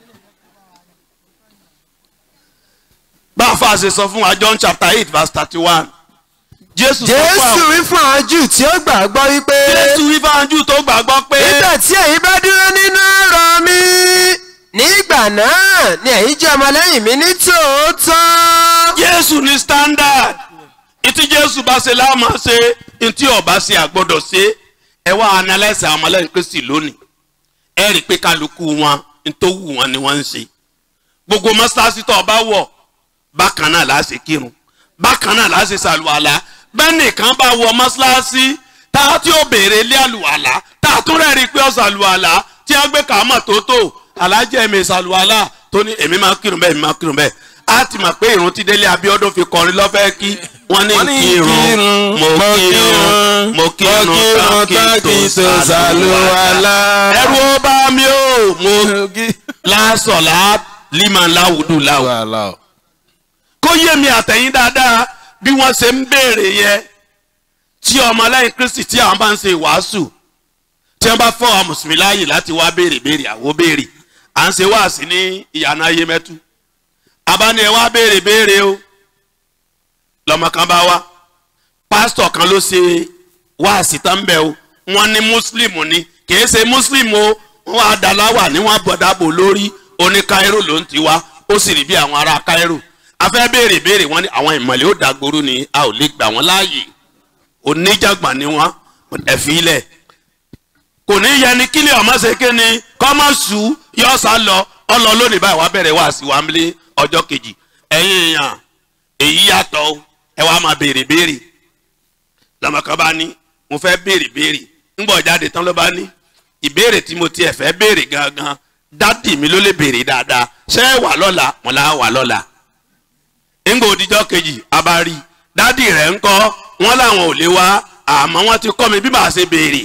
bá a fa ṣe sọ fún wa John chapter eight verse thirty one Jésù sọ fún jésù àwọn wí fún àwọn jù tí ó gbàgbọ́ wípé Jésù wí fún àwọn Júù tó gbàgbọ́ pé nígbà tí ẹ̀yin bá dúró nínú ọ̀rọ̀ mi nígbà náà ni ẹ̀yin jẹ́ ọmọlẹ́yìn mi ní tòótọ́. Jésù ní standard ìtí Jésù bá ṣe láàmú ṣe ìtí ọba ṣe àgbọ́dọ̀ ṣe ẹ wá analyse àwọn ọmọlẹ́yìn Kristi lónìí ẹ rí i pé kálukú wọn tó wù wọn ni wọ́n ń ṣe gbogbo mọ́ṣáláṣí tó ọba wọ̀ bákan náà láà ṣe kírun bákan náà láà ṣe ṣàlùwàlà bẹ́ẹ̀ nìkan bá wọ mọ́ṣáláṣí tá a tí ó béèrè ilé àlùwàlà tá a tún rẹ́rìí pé ó ṣàlùwàlà tí a gbé kàámọ̀ tó tó alájẹ́ mi ṣàlùwàlà tó ní èmi máa kírun bẹ́ẹ̀ èmi máa kírun bẹ́ẹ̀ a ti mọ̀ pé ìrun tí délé Abíọ́dún fi kọrin lọ́fẹ́ kí wọ́n ní Wọ́n ní kírun kírun, mo mo kírun kírun, mo kírun mo kírun tán kí n tó ṣàlùwàlà ẹ̀rù ó bá mi ó mo lásọ̀lá liman láwùdù láwù wàhálà o. kó yé mi àtẹ̀yìn dáadáa bí wọ́n ṣe ń béèrè yẹn tí ọmọlẹ́yìn kristi tí àwọn bá ń ṣe wàásù tí wọ́n bá fọ́ àwọn mùsùlùmí láàyè láti wá béèrè béèrè àwo béèrè à ń ṣe wáàsí ní ìyànà ayé mẹ́tú abáni ẹ wá béèrè béèrè o lọ́mọ kan bá wá pásítọ̀ kan ló ṣe wáàsí tán bẹ́ẹ̀ o wọ́n ní mùsùlùmù ni kì í ṣe mùsùlùmù o wọ́n wá daláwà ní wọ́n bọ̀dàbò lórí oní káírò ló ń ti wá ó sì rí bí àwọn ará káírò afẹ́ béèrè béèrè wọ́n ní àwọn ìmọ̀lẹ́ ó dàgbòrú ni a ò lè gbà wọ́n láàyè oníjàgbọ̀n ni wọ́n ẹ̀fín ilẹ̀ kò ní yẹ ni kílẹ̀ ọmọ ṣe ké ni kọ́mọ̀sù yọ sá lọ ọlọ lónìí báyìí wàá bẹ̀rẹ̀ wá sí wa nílé ọjọ́ kejì ẹ̀yin èèyàn èyí yàtọ̀ o, ẹ wàá máa béèrè béèrè lọ́mọkan bá ní mo fẹ́ béèrè béèrè ńgbọ̀ jáde tán ló bá ní ìbéèrè tí mo tiẹ̀ fẹ́ béèrè gangan dádì mi ló lè béèrè dáadáa ṣé ẹ wà lọ́la wọn là wà lọ́la ńgbọ̀ òdìjọ́ kejì abari dádì rẹ̀ ń kọ́ wọn làwọn ò lè wá àmọ́ wọ́n ti kọ́ mi bí màá ṣe béèrè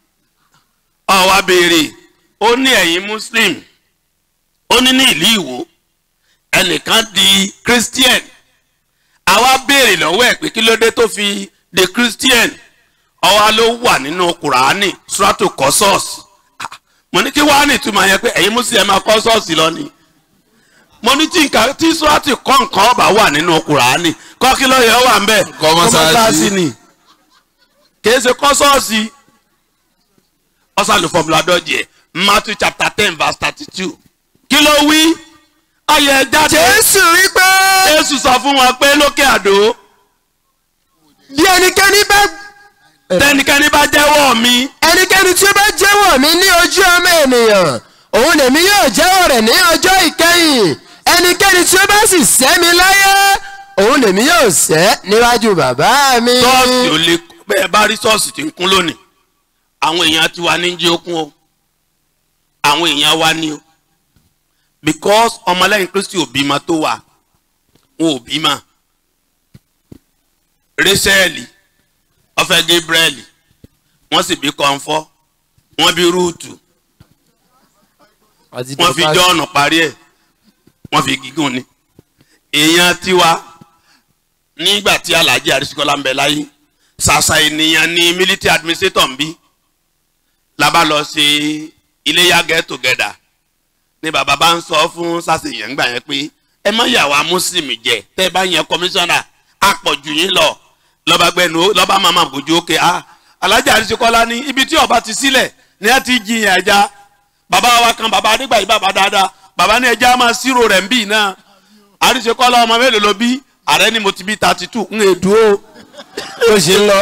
ó wá béèrè ó ní ẹ̀yin muslim ó ní ní ìlú ìwò ẹnìkan di christian àwa béèrè lọ́wọ́ ẹ̀ pé kí ló dé tó fi di christian ọwọ́ ló wà nínú kùránì surato kọ́sọ́ọ̀sì mo ní kí wàá ní ìtumọ̀ yẹn pé ẹ̀yin muslim ẹ̀ máa kọ́sọ́ọ̀sì lọ ni mo ní tí nǹkan tí surato kọ́ nǹkan ọba wà nínú kùránì kọ́ kí ló yẹ wà ń bẹ̀ Kọ́ mọ́sálásí. ni kìí ṣe kọ́sọ́ọ̀sì ọ̀sán fọmùlà dọ́jẹ̀ matthew chapter ten verse thirty two kí ló wí ayẹ jáde jésù wípé jésù sọ fún wọn pé lókè àdó bí ẹnikẹ́ni bá tẹnikẹ́ni bá jẹ́wọ́ mi ẹnikẹ́ni tí ó bá jẹ́wọ́ mi ní ojú ọmọ ènìyàn òun lèmi yóò jẹ́wọ́ rẹ̀ ní ọjọ́ ìkẹyìn ẹnikẹ́ni tí ó bá sì sẹ́ mi láyé òun lèmi yóò sẹ́ níwájú bàbá mi. ṣọ́ọ̀ṣì ò lè bẹ́ẹ̀ bá rí ṣọ́ọ̀ṣì tí ń kún lónìí àwọn èèyàn ti wà ní jí okun o àwọn èèyàn wa ní o because ọmọlẹ́yìn kristi ò bímọ tó wà wọn ò bímọ rẹ́sẹ̀lì ọ̀fẹ́ gabriel wọ́n sì bí kọ́ńfọ́ wọ́n bí rúùtù wọ́n fi jọ́ọ̀nù parí ẹ̀ wọ́n fi gígùn ni èèyàn tiwa nígbà tí alhaji arisikola ń bẹ láyé ṣàṣà ènìyàn ní military administrator ń bí la bá lọ ṣe iléyà get together ni bàbá bá ń sọ fún sàṣeyàn gbà yẹn pé ẹ má yà wá muslim jẹ tẹ ẹ bá yẹn kọmíṣánná àpọ̀jù yín lọ lọ́ba gbẹnu lọ́ba màmá bójú òkè a alhaji arisikola ní ibi tí ọba ti sílẹ̀ ní ẹ ti jiyàn ẹja bàbá wa kan bàbá adégbà yìí bàbá dáadáa bàbá ní ẹja máa ṣírò rẹ̀ ń bì náà arisikola ọmọ mélòó ló bí ààrẹ ni mo ti bí thirty two ń èdú o ó ṣe ń lọ.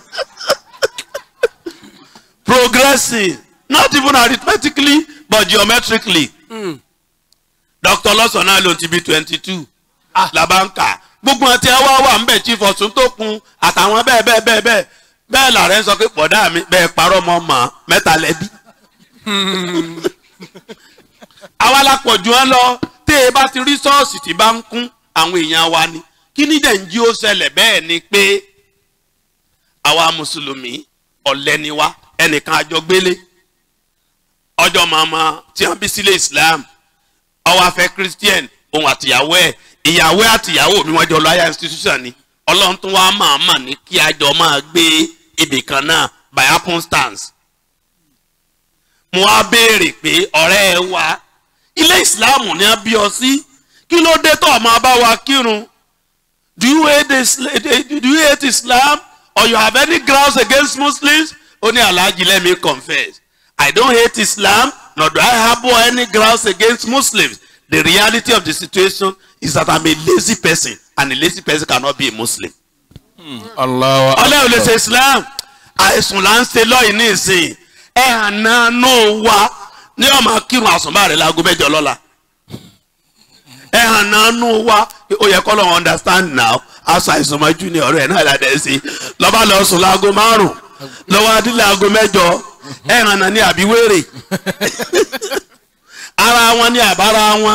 progressing not even arithmetically but geometrically dr lọ́sàn-án ló ti bí twenty two labanka gbogbo ọtí ẹ wá wà ń bẹ̀ chief ọ̀tún tó kun àtàwọn bẹ́ẹ̀ bẹ́ẹ̀ bẹ́ẹ̀ bẹ́ẹ̀ bẹ́ẹ̀ làárẹ̀ ń sọ pé pọ̀dá mi bẹ́ẹ̀ parọ́ mọ́ mọ́ mẹ́ta lẹ́bí. àwa la pọ̀ jù ọ́ lọ tí e bá ti rí ṣọ́ọ̀ṣì tí bá ń kún àwọn èèyàn wa ni kí ní dẹ̀ ń jí ó ṣẹlẹ̀ bẹ́ẹ̀ ni pé àwa mùsùlùmí ọ̀lẹ́ ni wá ẹnìkan àjọ gbélé ọjọ́ màmá tí wọ́n bí sílé islam ọwọ́ afẹ́ christian òun àtìyàwó ẹ̀ ìyàwó àtìyàwó mi wọ́n jọ lọ higher institution ni ọlọ́run tún wá máa mà ní kí àjọ máa gbé ibì kan náà by happenstance. mo wá béèrè pé ọ̀rẹ́ ẹ wá ilé islam ni a bí ọ sí kí ló dé tó ọmọ bá wa kírun do you hate islam do you hate islam or you have any grounds against muslims ó ní alhaji let me confess i don't hate islam nor do i harbour any grounds against muslims the reality of the situation is that i'm a lazy person and a lazy person cannot be a muslim. Allahu ọlẹ́ ò lè ṣe islam àìsùn là ń ṣe lọ́yìn ní ìsìn ẹ̀ àná náà wá ní ọmọ kírun àsùnbà rẹ̀ láago mẹ́jọ lọ́la ẹ̀ àná náà wá ó yẹ kọ́ lọ́wọ́ understand now aṣọ àìsàn mọ́jú ni ọ̀rọ̀ ẹ̀ náà là dẹ̀ sí lọ́ba lọ sùn láago márùn lọ́wọ́ adílẹ̀ aago mẹ́jọ ẹ̀ àná ní àbíwèrè ara wọn ní àbára wọn.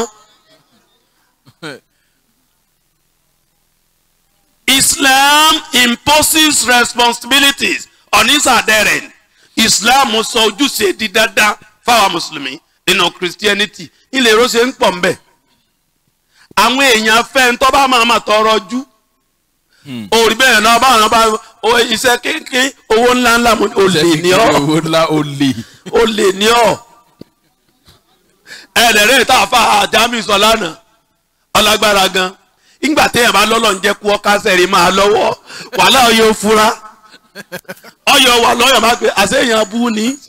Islam imposes responsibilities on its adherents. Islam sọ ojúṣe di dandan fáwọn mùsùlùmí nínú Christianity ilé ìrọsẹ ń pọ̀ mbẹ́. àwọn èèyàn fẹ́ ń tọ́ bá máa ma tọrọ jú. òrì bẹ́ẹ̀ náà báwọn náà bá iṣẹ́ kéńké owó ńlá ńlá mo ò lè ní ọ́ owó ńlá ó lè. ó lè ní ọ́. ẹ̀ẹ́dẹ̀rẹ́ tá a fa àjámì sọ lánàá ọlágbára gan ìgbà téèyàn bá lọ́lọ́ ń jẹ́ kú ọ́ká sẹ́rí máa lọ́wọ́ wàhálà ọyọ fura ọyọ wà lọ́yọ̀ máa pe àṣeyàn bú ni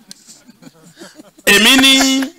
èmi ní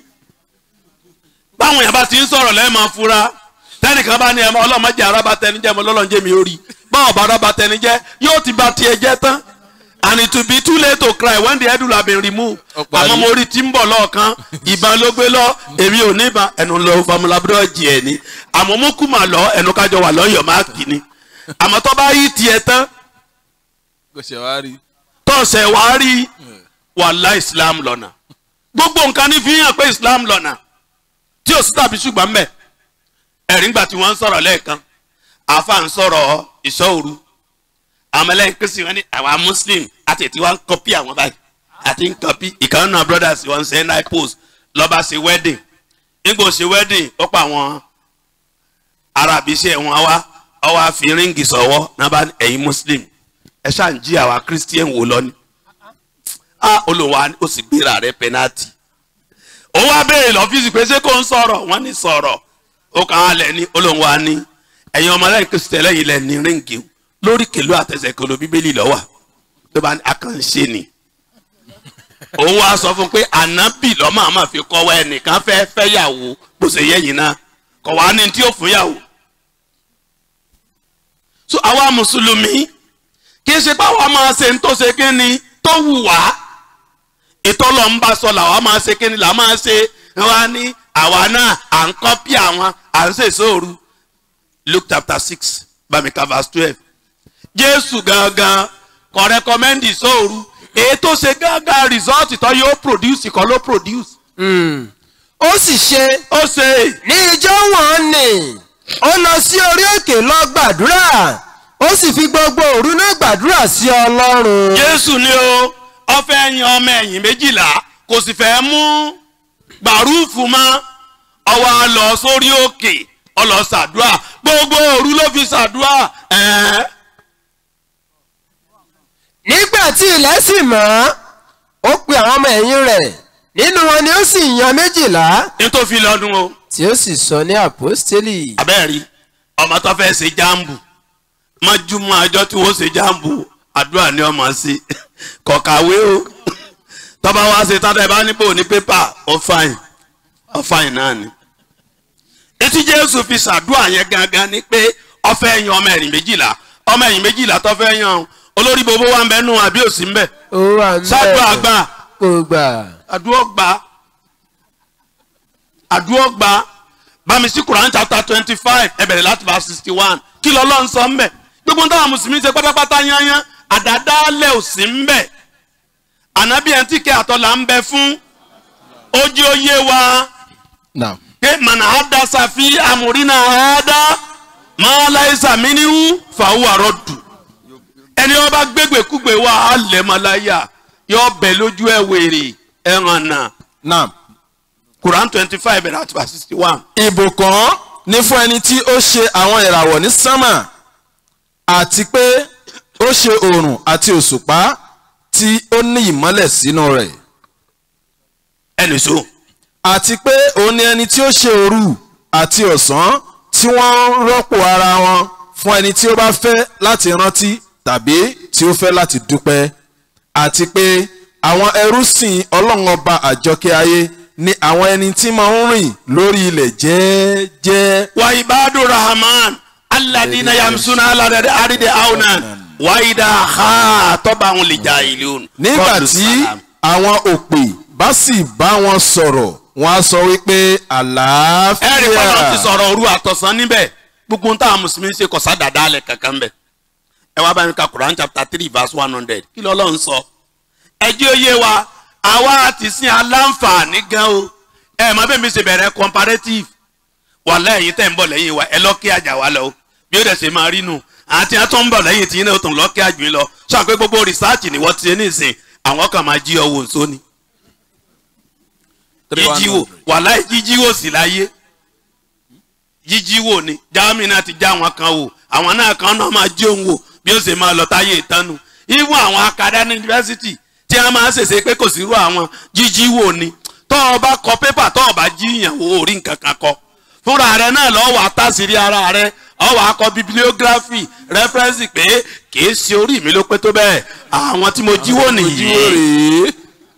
báwọn èèyàn bá ti ń sọ̀rọ̀ lẹ́ẹ̀mọ́ fura tẹ́nìkan bá ní ẹ̀mọ́ ọlọ́mọdé arábà tẹnijẹ́ mọ́ lọ́lọ́njẹ́ mi ó rí báwọn bá arábà tẹnijẹ́ yóò ti ba tiẹ̀ jẹ́ tán and it will be too late to cry when the head will have been removed àmọ́ mo rí tí ń bọ̀ lọ́ọ̀kan ìbọn ló gbé lọ èmi ò ní ìbọn ẹnu lọ famulabudọ jì ẹ ní àmọ́ mo kú mà lọ ẹnu kájọ wà lọ́yọ̀ má kì ní àmọ́ tó bá yí tiẹ̀ tán kò ṣe wá rí. tọ̀sẹ̀ wá rí wàhálà islam lọ́nà gbogbo nǹkan ní fi hàn pé islam lọ́nà tí ò sí tàbí ṣùgbọ́n mbẹ̀ ẹ̀rí ńgbà tí wọ́n ń sọ̀rọ̀ lẹ́ẹ̀kan àfa ń sọ̀rọ̀ ìṣọ́ òru àwọn ẹlẹ́yìn kristi wọn ní àwa muslim àti ètí wọn ń kọ́pì àwọn báyìí àti ń kọ́pì ìkànnì náà brothers wọn ń ṣe nine post lọ́ba ṣe wedding nígbà ó ṣe wedding ó pa àwọn arabi iṣẹ́ wọn wá ọwọ́ àfi ríǹgì sọ̀wọ́ náà bá ẹ̀yin muslim ẹ ṣáà ń jí àwa christian wò lọ ni a olùwà ó sì gbéra rẹ penalty ó wá béèrè lọ́fíìsì pé ṣé kò ń sọ̀rọ̀ wọ́n ní sọ̀rọ̀ ó kàn án lẹ̀ ní olùwà ní ẹ̀yin ọmọlẹ́yìn kristi ẹlẹ́yìn lẹ̀ ní ríǹgì o lórí kèlú àtẹsẹ̀kọlù bíbélì lọ́wà tó bá akànṣe ni òun wá sọ fún pé ànábì lọ́mọ àmọ́ fi kọ́wọ́ ẹnìkan fẹ́ fẹ́yàwó bó ṣe yẹ́yìn náà kọ̀ wá ní tí ó fún yàwó. so àwa mùsùlùmí kì í ṣe báwa máa ṣe ń tó ṣe kí ni tó wù wá ètò ọlọ́mùbá sọ làwa máa ṣe kí ni làwa máa ṣe wá ní àwa náà à ń kọ́pì àwọn à ń ṣèṣe òru luke chapter six bamika verse twelve jésù gangan kò rẹkọmẹ́ndì sóòru èyí tó ṣe gangan result tó yóò produce kọ́ ló produce ó sì ṣe ó ṣe ní ijó wọn ni ó lọ sí orí òkè lọ gbàdúrà ó sì fi gbogbo òru náà gbàdúrà sí ọlọ́run. jésù ni o ọfẹ yan ọmọ ẹ̀yìn méjìlá kò sì fẹ́ mú gbàrúùfù mọ́ ọwọ́ a lọ sórí òkè ọlọ ṣàdúrà gbogbo òru ló fi ṣàdúrà ẹ̀ẹ́ nígbà tí ilẹ̀ sì mọ́ ó pe àwọn ọmọ ẹ̀yìn rẹ̀ nínú wọn ni ó sì yan méjìlá nítorí lọ́dún o tí ó sì sọ ní àpọ́stélì. abẹ́rẹ́ ọmọ tó fẹ́ ṣe jáàmbù mọ́júmọ́ àjọ tí wọ́n ṣe jáàmbù àdúrà ni ọmọ sí kọ̀kàwé o tọ́ba wá ṣe tátà ẹ̀ bá níbò ní pépà ó fàìn ó fàìn náà ni. etí jésù fi ṣàdúrà yẹn gangan ni pé ó fẹ́ yan ọmọ ẹ̀yìn méjìlá ọmọ ẹ̀yìn méjìlá tó fẹ́ yan olórí gbogbo wa ń bẹ nù àbí òsì ń bẹ ó wà ń ṣàdúrà gbà kò gbà. àdúrà gbà àdúrà gbà bámi sí Quran chapter twenty five ẹ bẹ̀rẹ̀ láti verse sixty one kí lọ́lọ́ ń sọ ń bẹ̀ gbogbo ń táwọn mùsùlùmí ṣe pátápátá yányán àdádálẹ̀ ò sí ń bẹ̀ ànábì ẹ̀ ń tìkẹ́ àtọ́là ń bẹ fún ojú oyé wa pé mànà àdásá fi àmúrínà àádá máa láìsà mínú fàáwù àrọ́dù ẹni wọn bá gbégbé kúgbé wa á lẹ̀ mọ́ láyà yọ bẹ̀ lójú ẹ̀ wèrè ẹ̀ hàn náà Now, Quran twenty five bẹ̀rẹ̀ àti verse sixty one. ìbùkún ní fún ẹni tí ó ṣe àwọn ìràwọ̀ ní sánmà àti pé ó ṣe oòrùn àti òṣùpá tí ó ní ìmọ́lẹ̀ sínú rẹ̀ ẹnì so àti pé òun ni ẹni tí ó ṣe òru àti ọ̀sán tí wọ́n ń rọ́pò ara wọn fún ẹni tí ó bá fẹ́ láti rántí tàbí tí ó fẹ́ láti dúpẹ́ àti pé àwọn ẹrúsìn ọlọ́run ọba àjọkẹ́ ayé ni àwọn ẹni tí máa ń rìn lórí ilẹ̀ jẹ́ẹ́jẹ́ wa ibadu rahman alladina yamsuna aladade aride aunan wa ida ha tọba àwọn lè jà ìlú. nígbà tí àwọn òpè bá sì bá wọn sọ̀rọ̀ wọn á sọ wípé àlàáfíà ẹ̀rí kọ́nà ti sọ̀rọ̀ òru àtọ̀sán níbẹ̀ gbogbo ohun táwọn mùsùlùmí ṣe kọ̀sá dàda alẹ̀ kankan bẹ̀. ẹ wá bá mi ka Quran chapter three verse one hundred kí ló lọ́n sọ. ẹ jẹ́ òye wa àwa ti sin aláǹfààní gan o ẹ mọ bẹ́ẹ̀ mi ṣe bẹ̀rẹ̀ comparative wàhálà ẹ̀yin tẹ̀ ń bọ̀ lẹ́yìn wa ẹ lọ́ọ́ kí àjà wa lọ o bí ó dẹ̀ ṣe máa rí nù àti àtọ́ ń bọ̀ lẹ́yìn tí iná tó ń lọ́ọ́ kí àjù yín lọ sọ pé gbogbo rìsáàtì ni wọ́n ti ṣe ní ìsìn àwọn kan máa jí ọwọ́ nsó ni jíjíwò wàhálà jíjíwò sì láyé jíjíwò ni jáàmì náà ti já àwọn kan wò àwọn náà kan náà máa jí òun wò bí ó ṣe máa lọ táyé ìtánu even àwọn akadá ní yunifásitì tí a máa ń ṣèṣe pé kò sí irú àwọn jíjíwò ni tọ́ ọ bá kọ pépà tọ́ ọ bá jíyàn wò orí nǹkan kan kọ fúnra rẹ náà lọ́wọ́ àtàsírí ara rẹ ọwọ́ akọ bibliography reference pé kìí ṣe orí mi ló pé tó bẹ́ẹ̀ àwọn tí mo jíwò nìyí. rèé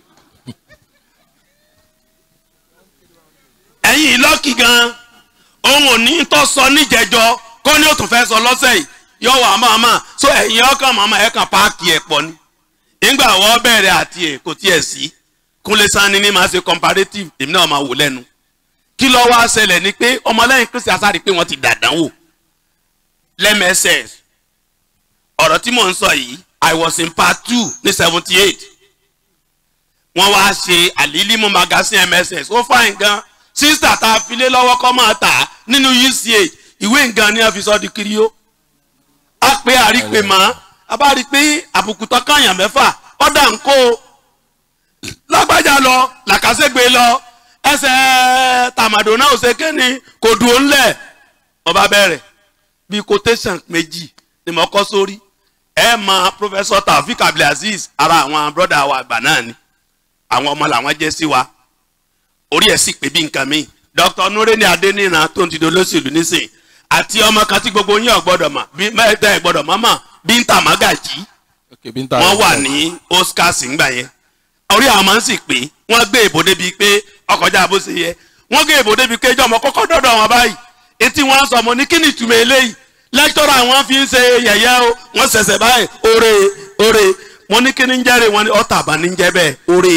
ẹ̀yin lọ́kì gan òun ò ní tó sọ níjẹjọ kó ní òtún fẹ́ sọ lọ́sẹ̀ yìí yọ wà máma so ẹ̀yin ọkàn màmá ẹ̀ kàn páàkì ẹ̀ pọ̀ ni nígbà wọ́n bẹ̀rẹ̀ àti ẹ̀ kò tiẹ̀ sí kúnlé sanni ní máa ṣe comparative èmi náà máa wò lẹ́nu kí ló wá ṣẹlẹ̀ ni pé ọmọlẹ́yìn kristi asari pé wọ́n ti dàdánwò lẹ́mẹsẹ̀ ọ̀rọ̀ tí mò ń sọ yìí i was in part two ní seventy eight wọ́n wá ṣe àlílímù magazine mss ó fàìn gan sísítà tá a fi lé lọ́wọ́ kọ́ máa tà á nínú uch ìwé nǹkan ni a fi sọ di kiri ó a pé àrípè mọ́ a bá rí i pé àbùkù tán káyàn mẹ́fà ọ̀dà ń kó o lágbájá lọ làkàṣègbè lọ ẹsẹ̀ tàmàdò náà ò ṣe kéne kò dùn ó ńlẹ̀ ọba bẹ̀rẹ̀ bíi quotation méjì ni mo kọ́ sórí ẹ mọ professor taofik abdulaziz ara àwọn broda wa àgbà náà ni àwọn ọmọ làwọn jẹ́ sí wa orí ẹ̀ sì pé bí nǹkan mi dr nureni adeniran tó ń ti dolóṣèlú nísìn àti ọmọ kan tí gbogbo yín ọ̀gbọ́dọ̀ mọ̀ bí mẹ́ta ẹ̀ gbọ́dọ̀ mọ́ mọ̀ bíntà magají wọ́n wà ní oscars ńgbà yẹn orí àwọn máa ń sì pé wọ́n gbé ìbò débi pé ọkọjá bó ṣe yẹ wọ́n gbé ìbò débi pé ìjọ ọmọ kọ́kọ́ dọ́dọ̀ wọn báyìí etí wọn sọ ọmọ ní kí ni ìtumọ̀ eléyìí lẹ́kítọ́rọ̀ àwọn fi ń ṣe yẹ̀yẹ́ o wọ́n ṣẹ̀ṣẹ̀ báyìí oore oore wọ́n ní kí ni ń jẹ́rè wọ́n ní ọ̀tà àbá ní ń jẹ́ bẹ́ẹ̀ oore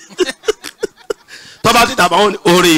tọ́ba ti dàbà wọ́n ní oore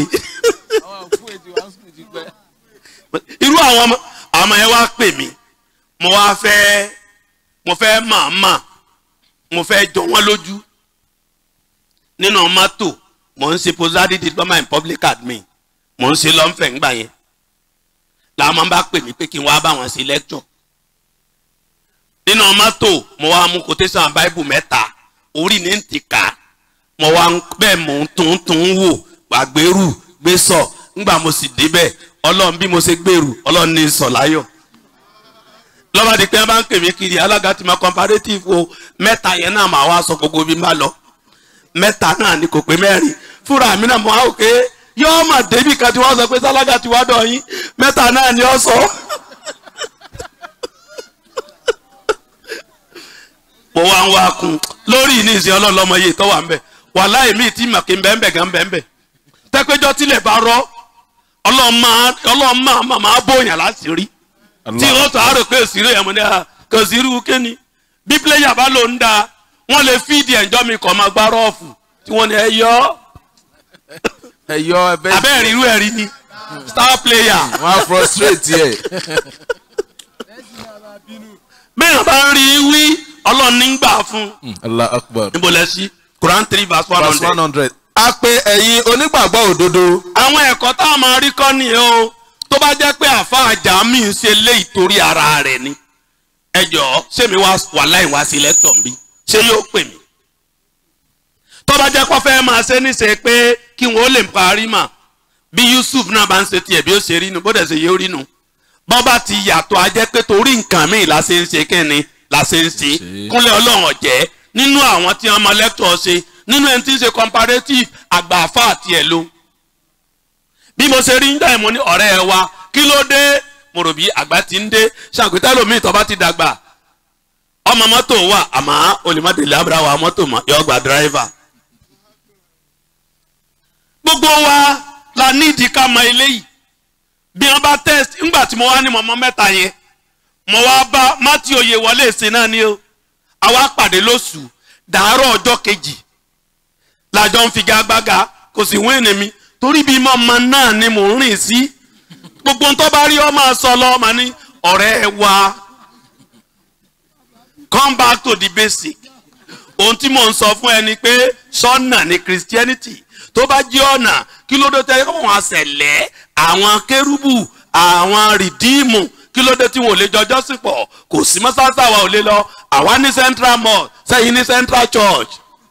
irú àwọn ọmọ àwọn ọmọ yẹn wá pè mí mo wá fẹ́ mo fẹ́ màmá mo fẹ́ jọ wọ́n lójú nínú mọ́tò mo ń ṣe posadi diploma in public admin mo ń ṣe lọ́nfẹ̀ ńgbà yẹn làwọn máa ń bá pè mí pé kí n wá bá wọn ṣe lecture nínú mọ́tò mo wá mú quotation bible mẹ́ta orí ní ti kà á mo wá ń- bẹ́ẹ̀ mò ń tún tún wò gbàgbérù gbé sọ ńgbà mo sì débẹ̀ ọlọ́run bí mo ṣe gbèrú ọlọ́run ní sọ láyọ̀ lọ́ba di pé wọ́n bá ń pè mí kiri alága tí ma comparative o mẹ́ta yẹn náà máa wá sọ gbogbo bí n bá lọ mẹ́ta náà ni kò pé mẹ́rin fúnra mi náà mo á wò pé yọ́ọ́ mà débi kan tí wọ́n sọ pé sálága ti wá dọ̀ yín mẹ́ta náà ni ó sọ. mo wá ń wá kun lórí ní ìsìn ọlọ́lọ́mọ yìí tó wà ń bẹ̀ wàhálà èmi tí mà kí n bẹ́ẹ̀ bẹ̀ gan bẹ́ẹ̀ bẹ̀ tẹ́pẹ́jọ́ tilẹ̀ bá rọ́ ọlọ́run máa máa máa bóyàn láti rí tí wọ́n tó àárò pé òsìrò yẹn mo ní à kò sí irú kíni bí pílẹ̀yà bá lò ń da wọ́n lè fíìdì ẹ̀jọ́ mi kọ́ máa gbá rọ́ọ̀fù tí wọ́n ní ẹ yọ ẹ yọ ẹbẹ abẹ́rẹ́ irú ẹ̀rí ni star player wọn á frustrate yẹ. bẹ́ẹ̀ bá ń rí i wí ọlọ́run ní gbà fún allah akbar. níbo lẹ sí Quran three verse one verse one hundred. hundred. a pe ẹ̀yin onígbàgbọ́ òdodo. àwọn ẹ̀kọ́ tá a máa rí kọ́ nìyẹn o tó bá jẹ́ pé àfa àjàmí ń ṣe lé ìtorí ara rẹ̀ ni ẹ jọ̀ọ́ ṣé mi wá wà láì wá sí lẹ́tọ̀ mi ṣé yóò pè mí tó bá jẹ́ kó fẹ́ máa ṣe níṣe pé kí wọ́n lè parí mà bí Yusuf náà bá ń ṣe tiẹ̀ bí ó ṣe rí nu bó dẹ̀ ṣe yóò rí nu bọ́ bá ti yàtọ̀ a jẹ́ pé torí nǹkan míì la ṣe ń ṣe kẹ́ni la ṣe ń ṣe kúnlẹ̀ ọlọ́run ọ̀jẹ́ nínú àwọn tí wọ́n mọ lẹ́tọ̀ ṣe nínú ẹni tí ń ṣe comparative àgbà àfa àti ẹ̀ ló bí mo ṣe rí ń dá ìmọ̀ ní ọ̀rẹ́ ẹ wa kí ló dé mo rò bí àgbà ti ń dé ṣàǹkútà lómi ìtọ́ bá ti dàgbà ọmọ mọ́tò wà àmọ́ olùmọ̀délé abúlé wa mọ́tò mọ́ yọ gba dírẹ́fà gbogbo wa la nídìí ká mọ eléyìí bí wọn bá test ńgbà tí mo wá ní mọ̀mọ́ mẹ́ta yẹn mo wá bá mátí oyè wọlé ìsìn náà ni o àwa pàdé lóṣù dàárọ̀ ọjọ́ kejì làjọ ń figagbága kò sì wíìnì mi torí bí mọ̀mọ́ náà ni mò ń rìn sí gbogbo ntọ́ bá rí ọmọ sọ lọ ọmọ ní ọ̀rẹ́ wa come back to the basic ohun tí mò ń sọ fún ẹni pé sọ́nà ni Christianity tó bá jẹ́ ọ̀nà kí ló dé tẹ́ wọ́n àṣẹlẹ̀ àwọn kérúbù àwọn rìdíìmù kí ló dé tí wọn ò lè jọjọ́ sí pọ̀ kò sí mọ́sáàsì àwa ò lè lọ àwa ní central mosque sẹ́yìn ní central church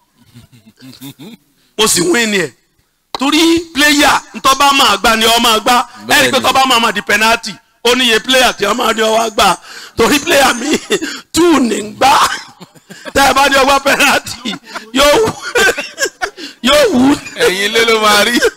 mo sì wí ni ẹ̀ torí pléyà ntọ́ bá máa gbá ni ọ máa gbá ẹni pé tọ́ bá máa máa di penalty ó níye pléyà tí wọ́n máa ní ọwọ́ gbà torí pléyà mi two ní gbá tẹ́ ẹ bá ní ọgbà penalty yóò wú yóò wú ẹ̀yin lé ló máa rí.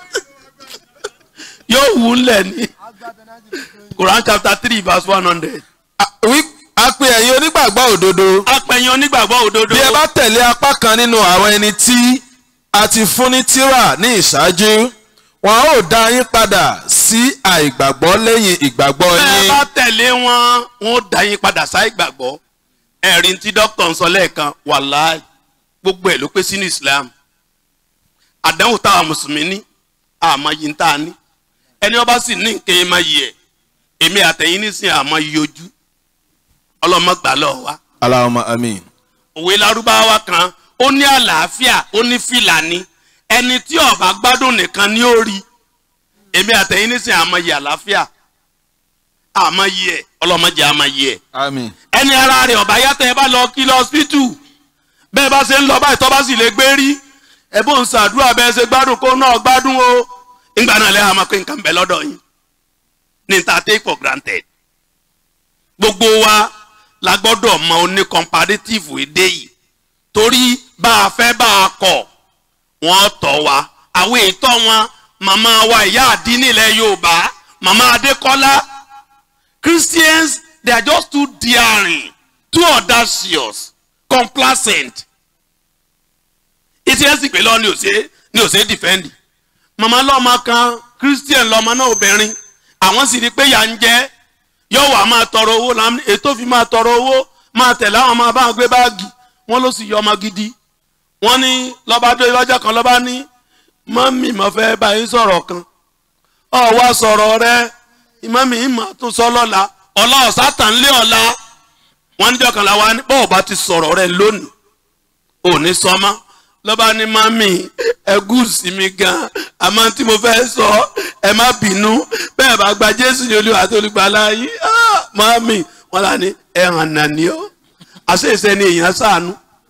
yóò wú lẹ̀ ní Quran chapter three verse one hundred. a pe ẹ̀yin onígbàgbọ́ òdodo. apẹ̀yìn onígbàgbọ́ òdodo. bí ẹ bá tẹ̀lé apá kan nínú àwọn ẹni tí a ti fún ní tírà ní ìṣáájú wọn ó dá yín padà sí àìgbàgbọ́ lẹ́yìn ìgbàgbọ́ bẹ́ẹ̀ yín. bá tẹ̀lé wọn wọn ó dá yín padà sáì gbàgbọ́ ẹ̀rí tí dókítà ń sọ lẹ́ẹ̀kan wàláì gbogbo ẹ̀ ló pé sínú Islam àdánwò táwa mùsùlùmí ní àmọ́ yìí ń tà ní ẹni ọba sì ní nǹkan ẹ̀ máa yẹ ẹ̀ èmi àtẹ̀yìn nísìnyí àmọ́ yìí ojú ọlọ́mọ gbà lọ́wọ́ wa Allahumma amin. òwe lárúbáwá kan ó ní àlàáfíà ó ní fìlàní ẹni tí ó bá gbádùn nìkan ni ó rí èmi àtẹ̀yìn nísìnyí àmọ́ yìí àlàáfíà àmọ́ yìí ẹ̀ ọlọ́mọdé àmọ́ yìí ẹ̀ amin. ẹni ara rẹ̀ ọ̀bá yàtọ̀ ẹ bá lọ kí lọ hospital bẹ́ẹ̀ bá ṣe ń lọ báyìí tọ́ bá sì lè gbé rí ẹ bó ń ṣàdúrà bẹ́ẹ̀ ṣe gbádùn kó náà gbádùn o ìgbà náà lẹ́yìn àmọ́ pé nǹkan bẹ̀ lọ́dọ̀ yín ní ta take for granted gbogbo wa la gbọ́dọ̀ mọ oní comparative èdè yìí torí bá a fẹ́ bá a kọ̀ wọ́n tọ́ wa àwọn ètò wọn màmá wa ìyá àdínní ilẹ̀ Yorùbá màmá Adékọ́lá Christians they are just too daring too audacious complacent ìtí ẹ̀ sì pé lọ́wọ́ ni ò ṣe ni ò ṣe defend màmá lọ́mọ kan Christian lọ́mọ náà obìnrin àwọn sì rí i pé yà ń jẹ́ yóò wá máa tọrọ owó láàmú ètò fi máa tọrọ owó máa tẹ̀lé àwọn máa bá wọn gbé báàgì wọ́n ló sì yọ ọmọ gidi wọ́n ní lọ́ba dé lọ́jọ́ kan lọ́ba ní mọ́mì mo fẹ́ bá yín sọ̀rọ̀ kan ọ wá sọ̀rọ̀ rẹ mọ́mì yín máa tún sọ lọ́la ọ̀la ọ̀sá tàn lé ọ̀la wọ́n níjọ́ kan láwa ní bọ́ọ̀ bá ti sọ̀rọ̀ rẹ lónìí ò ní sọmọ́ lọ́ba ní mọ́mì ẹ gúùsì mi gan àmọ́ tí mo fẹ́ sọ ẹ má bínú bẹ́ẹ̀ bá gba jésù ní olúwa àti olùgbàlà yìí ah, mọ́mì wọ́n là ní ẹ̀hàn nàní ọ́ àṣeyẹsẹ ni èèyàn sànú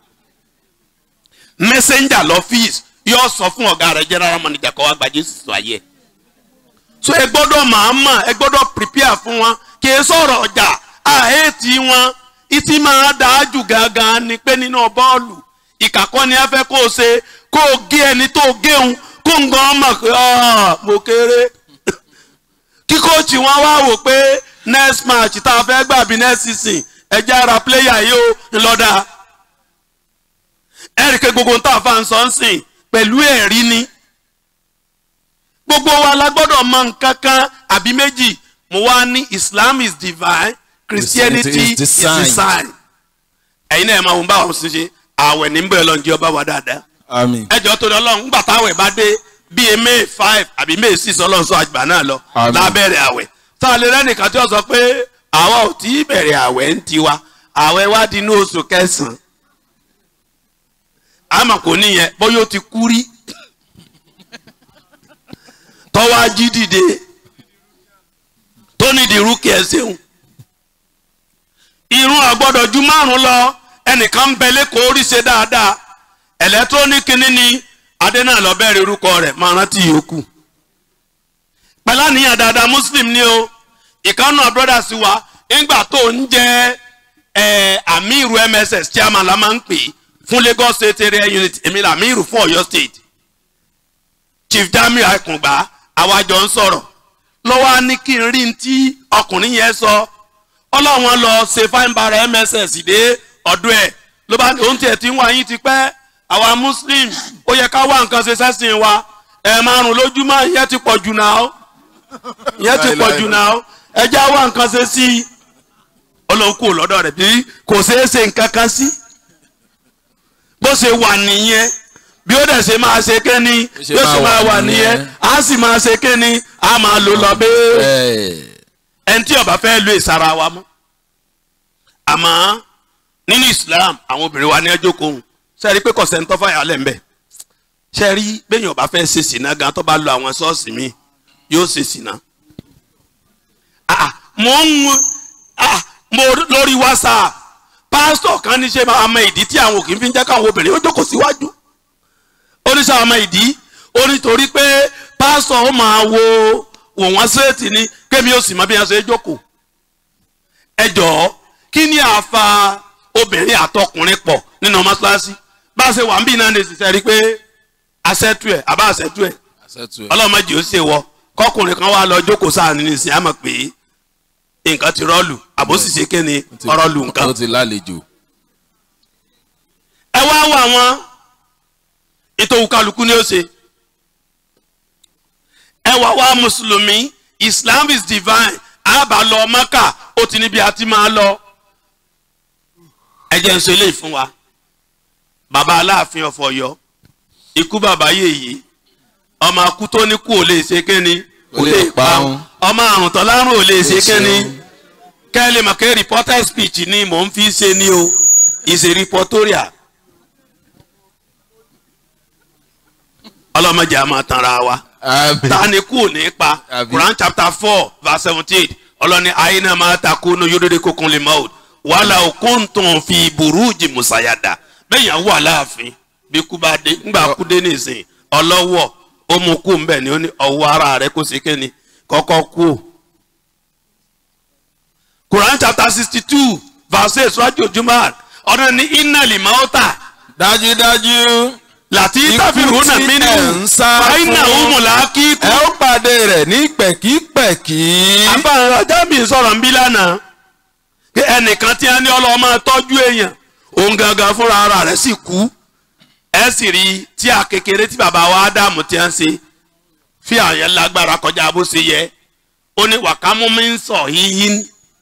messenger lọ́fíìsì yóò sọ fún ọ̀gá rẹ̀ general manager kọ́ wá gba jésù sọ ayé ẹ̀ so ẹ gbọ́dọ̀ máa mọ̀ ẹ gbọ́dọ̀ prepare fún wọn kì í sọ̀rọ̀ ọjà àhẹ́ẹ̀tì wọn ìtì máa dáa jù gangan ni pé nínú bọ́ọ̀lù ìkàkọ́ ni a fẹ́ kó o ṣe kó o gé ẹni tó o géun kó ń gan mọ̀ pé "Ah, mo kéré kí kóòtù wọn wá wò pé next match tá a fẹ́ gbà bí next season ẹ jẹ́ ara player yìí ó ńlọ́dà ẹ̀ríkẹ́ gbogbo ń tà fà ń sọ ń sìn pẹ̀lú ẹ̀rí ni gbogbo wa la gbọ́dọ̀ mọ nǹkan kan àbí méjì mo wá ní islam is divine christianity Christianity is is design. design ẹ̀yin náà ẹ̀ máa wọ́n bá wọn ṣe ṣe àwẹ̀ ní bẹ́ẹ̀ lọ́njẹ́ ọba wa dáadáa àmín ẹjọ́ tó lọ lọ́hùn ńgbà táwẹ̀ bá dé bíi may five àbí may six ọlọ́run sọ àgbà náà lọ Àmín. lábẹ́rẹ̀ àwẹ̀ tá a lè rẹ́nìkan tí ó sọ pé àwa ò tí ì bẹ̀rẹ̀ àwẹ̀ ń tiwa àwẹ̀ wá di inú oṣù kẹsàn-án àmọ́ kò níyẹn bóyá ó ti kú rí tọ́wọ́ ají dìde tó nídìí rúkì ẹ̀ ṣeun irun àgbọ́dọ̀ ju márùn lọ ẹnìkan ń bẹ lẹ́kọ̀ọ́ orí ṣe dáadáa ẹ̀lẹ́tírónìkì níní adé náà lọ bẹ̀rẹ̀ orúkọ rẹ̀ máa rántí yòókù pẹ̀lú àníyàn dáadáa muslim ni o ìkànnù àbúrọ́dà sí wa nígbà tó ń jẹ́ ẹ̀ amiru mss chairman la máa ń pè fún lagos state area unit èmi là amiru fún ọ̀yọ́ state chief dami akungba àwa jọ ń sọ̀rọ̀ lọ́wọ́ á ní kí n rí n tí ọkùnrin yẹn sọ ọlọ́wọ́n lọ ṣe fáìmbara mss dé ọdún ẹ̀ ló bá ní òun tiẹ̀ tí ń wá yín ti pẹ́ àwa muslim ó yẹ ká wá nǹkan ṣe sẹ́sìn wa ẹ̀ márùn lójúmọ́ ìyẹn ti pọ̀ jù náà ìyẹn ti pọ̀ jù náà ẹ já wá nǹkan ṣe sí i ọlọ́run kò lọ́dọ̀ rẹ̀ bí kò ṣeé ṣe nǹkan kan sí bó ṣe wà nìyẹn bí ó dẹ̀ ṣe máa ṣe kéni bí ó ṣe máa wà nìyẹn á sì máa ṣe kéni á máa lò lọ bẹ́ẹ̀ ẹni tí ó bá fẹ́ lo ìsara wa mọ́ àmọ́ nínú Islam àwọn obìnrin wa ní ẹjọ́ kóhun ṣe rí i pé kọ̀sẹ̀ntọ́ fàyà lẹ̀ ń bẹ̀ ṣe rí bẹ́yìn ọba fẹ́ ṣe sìnà gan tó bá lo àwọn ṣọ́ọ̀ṣì mi yóò ṣe sìnà. Ah, mo ń ah, mo lórí WhatsApp pásítọ̀ kan ní ṣe máa mọ ìdí tí àwọn òkè fi ń jẹ́ káwọn obìnrin ó jókòó síwájú oníṣẹ́ àmọ́ ìdí ó nítorí pé pásítọ̀ ó máa wo wò wọ́n séètì ni kémi ó sì mọ bí wọ́n ṣe jókòó ẹ jọ̀ọ́ kí ni àfa obìnrin àtọkùnrin pọ̀ nínú mọ́ṣáláṣí bá a ṣe wà ń bí náà lè ṣiṣẹ́ rí pé aṣẹ́tù ẹ̀ àbá aṣẹ́tù ẹ̀ ọlọ́mọdé ó ṣe wọ kọkùnrin kan wá lọ jókòó sáà nínú ìsìn àmọ̀ pé nǹkan ti rọ́ọ̀lù àbóṣì ṣe kéne ọ̀rọ̀lù nǹkan ó ti lálejò ẹ wá wọ àwọn ètò òkàlùkù ni ó ṣe ẹ wá wá mùsùlùmí Islam is divine àbá lọ Mẹ́kà ó ti níbi àti máa lọ ẹ jẹ́ ń sọ eléyìí fún wa bàbá aláàfin ọ̀fọ̀ Ọ̀yọ́ ikú bàbá yèyí ọmọ akú tó ní kú ò lè ṣe kéni kò lè pa òun. ọmọ àrùn tó lárùn ò lè ṣe kéni kẹ́lẹ́ mọ̀ kẹ́ reporter speech ni mò ń fi ṣe ni o is a reportorial. ọlọ́mọdé a máa tanra wa ta ni kú ò ní pa Àbí. Quran chapter four verse seventeen ọlọ́ni àyínà máa ta kú ní yóò kókun lè máa wàhálà òkun tó ń fi burújì musayada bẹ́ẹ̀ yàn wà láàfin bí kú bá dé ńgbà kú dé nìsín ọlọ́wọ́ ó mú kú mbẹ́ ni ó ní ọwọ́ ara rẹ̀ kó sí kéni kọ́kọ́ kú o. Quran chapter sixty two verse eight sọ́jú ojúmọ́ ọ̀nà ní iná lè máa tà dájúdájú láti Ikú táfìrún náà tí mí ẹ̀ ń nù sá fàáyínà fún. òmùlà kí kú. ẹ ó pàdé rẹ̀ ní pẹ̀kípẹ̀kí àbára jábì sọ̀rọ̀ ń bí lánàá pé ẹnìkan tí a ní ọlọ́wọ́ máa tọ́jú èèyàn òun gangan fúnra ara rẹ̀ sì kú ẹ sì rí tí a kékeré tí bàbá wa ádámù ti ń ṣe fi àyẹ̀ lágbára kọjá bó ṣe yẹ ó ní wàkámú mi ń sọ yíyín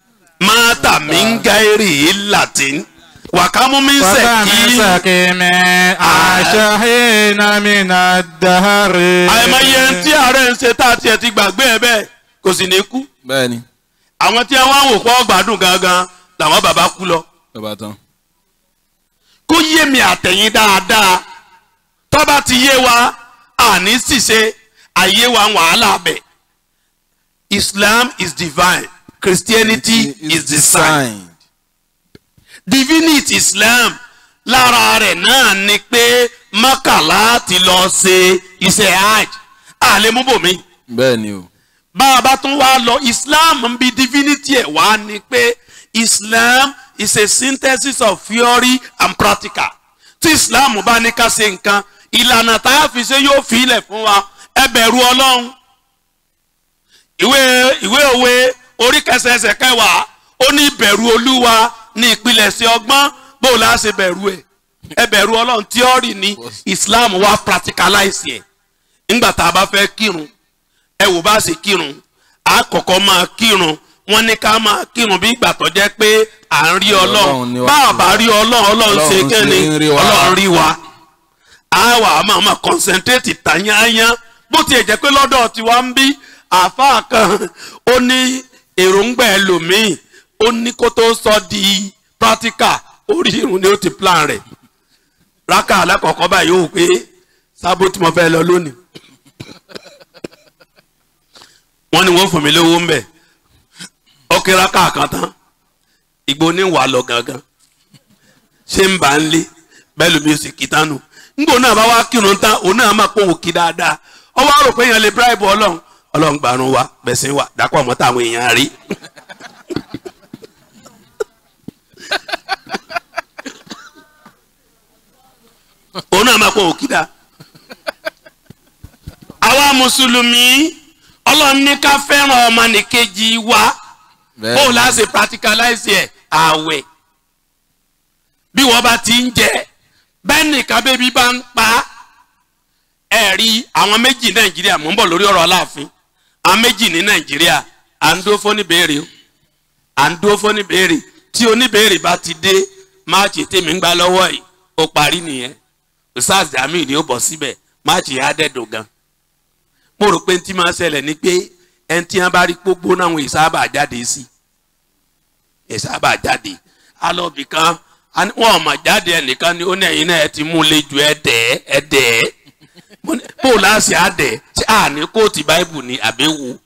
mata min gairi latin wakamu min وكم seki سكيم عاشحين من الدهر àìmọye tí ààrẹ ń ṣe tá a tiẹ̀ ti gbàgbé ẹ bẹ́ẹ̀ kò sì ní kú bẹ́ẹ̀ ni àwọn tí wọ́n wò pọ́ gbádùn gangan làwọn bàbá kú lọ. bàbá tán. kó yé mi àtẹ̀yìn dáadáa tó bá ti yé wa àní ṣìṣe àyè wa wàhálà bẹ̀. Islam is divine Christianity is design divinity Islam lára rẹ̀ náà ni pé mọ́kànlá ti lọ ṣe iṣẹ́ hajj àlemúbòmí bẹ́ẹ̀ ni o. bá a bá tún wá lọ Islam ń bi divinity ẹ̀ wá ni pé Islam is a synthesis of theory and practical tí Islam bá ní ká ṣe nǹkan ìlànà tá a fi ṣe yóò fi ilẹ̀ fún wa ẹ bẹ̀rù Ọlọ́run ìwé ìwé òwe orí kẹsẹsẹ kẹwàá ó ní ìbẹ̀rù Olúwa ní ìpilẹ̀ṣẹ̀ ọgbọ́n bó o láṣẹ bẹ̀rù ẹ̀ ẹ bẹ̀rù Ọlọ́run tíọ́rì ní Islam wá practicalize ẹ̀ nígbà tá a bá fẹ́ kírun ẹ wò bá ṣe kírun a kọ́kọ́ máa kírun wọ́n ní ká máa kírun bí ìgbà tó jẹ́ pé à ń rí Ọlọ́run ni ọlọ́run wá bá a bá rí ọlọ́run ọlọ́run ṣe Ọlọ́run kéde ṣe ń rí wa. ọlọ́run rí wa a wà á máa máa concentrate tàyányán bó tiẹ̀ jẹ́ pé lọ́dọ̀ tiwa ń bí àáfàá kan ó ní èròǹgbà ẹlòmíì ó ní kó tó sọ di practical orí irun ni ó ti plan rẹ̀ rákà alákọ̀ọ́kọ́ báyìí ó wò pé sábó tí mo fẹ́ lọ lónìí wọ́n ní wọ́n fún mi lówó ń bẹ̀ ó kíra káàkan tán ìgbó ní wà lọ gangan ṣé ń bá ń lé bẹ́ẹ̀ lómi ó sì kí tánu ńgbò náà bá wá kírun tán òun náà máa pòun kí dáadáa ó wá rò pé èèyàn lè bíráìbù ọlọ́run ọlọ́run gbarun wa bẹ̀sìn wa dápọ̀ mọ́ táwọn èèyàn rí. òun náà máa pòun kí dáa àwa mùsùlùmí ọlọ́run ní ká fẹ́ràn ọmọnìkejì wa bẹ́ẹ̀ bó la ṣe practicalize ẹ̀ àwẹ̀ bí wọ́n bá ti ń jẹ bẹ́ẹ̀ nìkan bébí bá ń pa ẹ̀ rí àwọn méjì nàìjíríà mò ń bọ̀ lórí ọ̀rọ̀ aláàfin àwọn méjì ní nàìjíríà à ń dúró fún níbèrè o à ń dúró fún níbèrè tí oníbèrè bá ti dé máàcì tèmi ń gbá lọ́wọ́ yìí ó parí nìyẹn usaz jamiu ni ó bọ̀ síbẹ̀ máàcì yẹn á dẹ́dùn gan mo rò pé ntí máa ṣẹlẹ̀ ni pé ẹni tí wọ́n bá rí pópó náà wọ́n ìsábà jáde sí ìsábà jáde alọ́bì kan a ní wọn ò mà jáde ẹnìkan ni ó ní ẹ̀yin náà ẹ ti mú un lé ju ẹ̀dẹ̀ ẹ̀dẹ̀ bó o láṣẹ àdẹ̀ ṣé à ní kóòtù báìbù ni àbẹ̀wò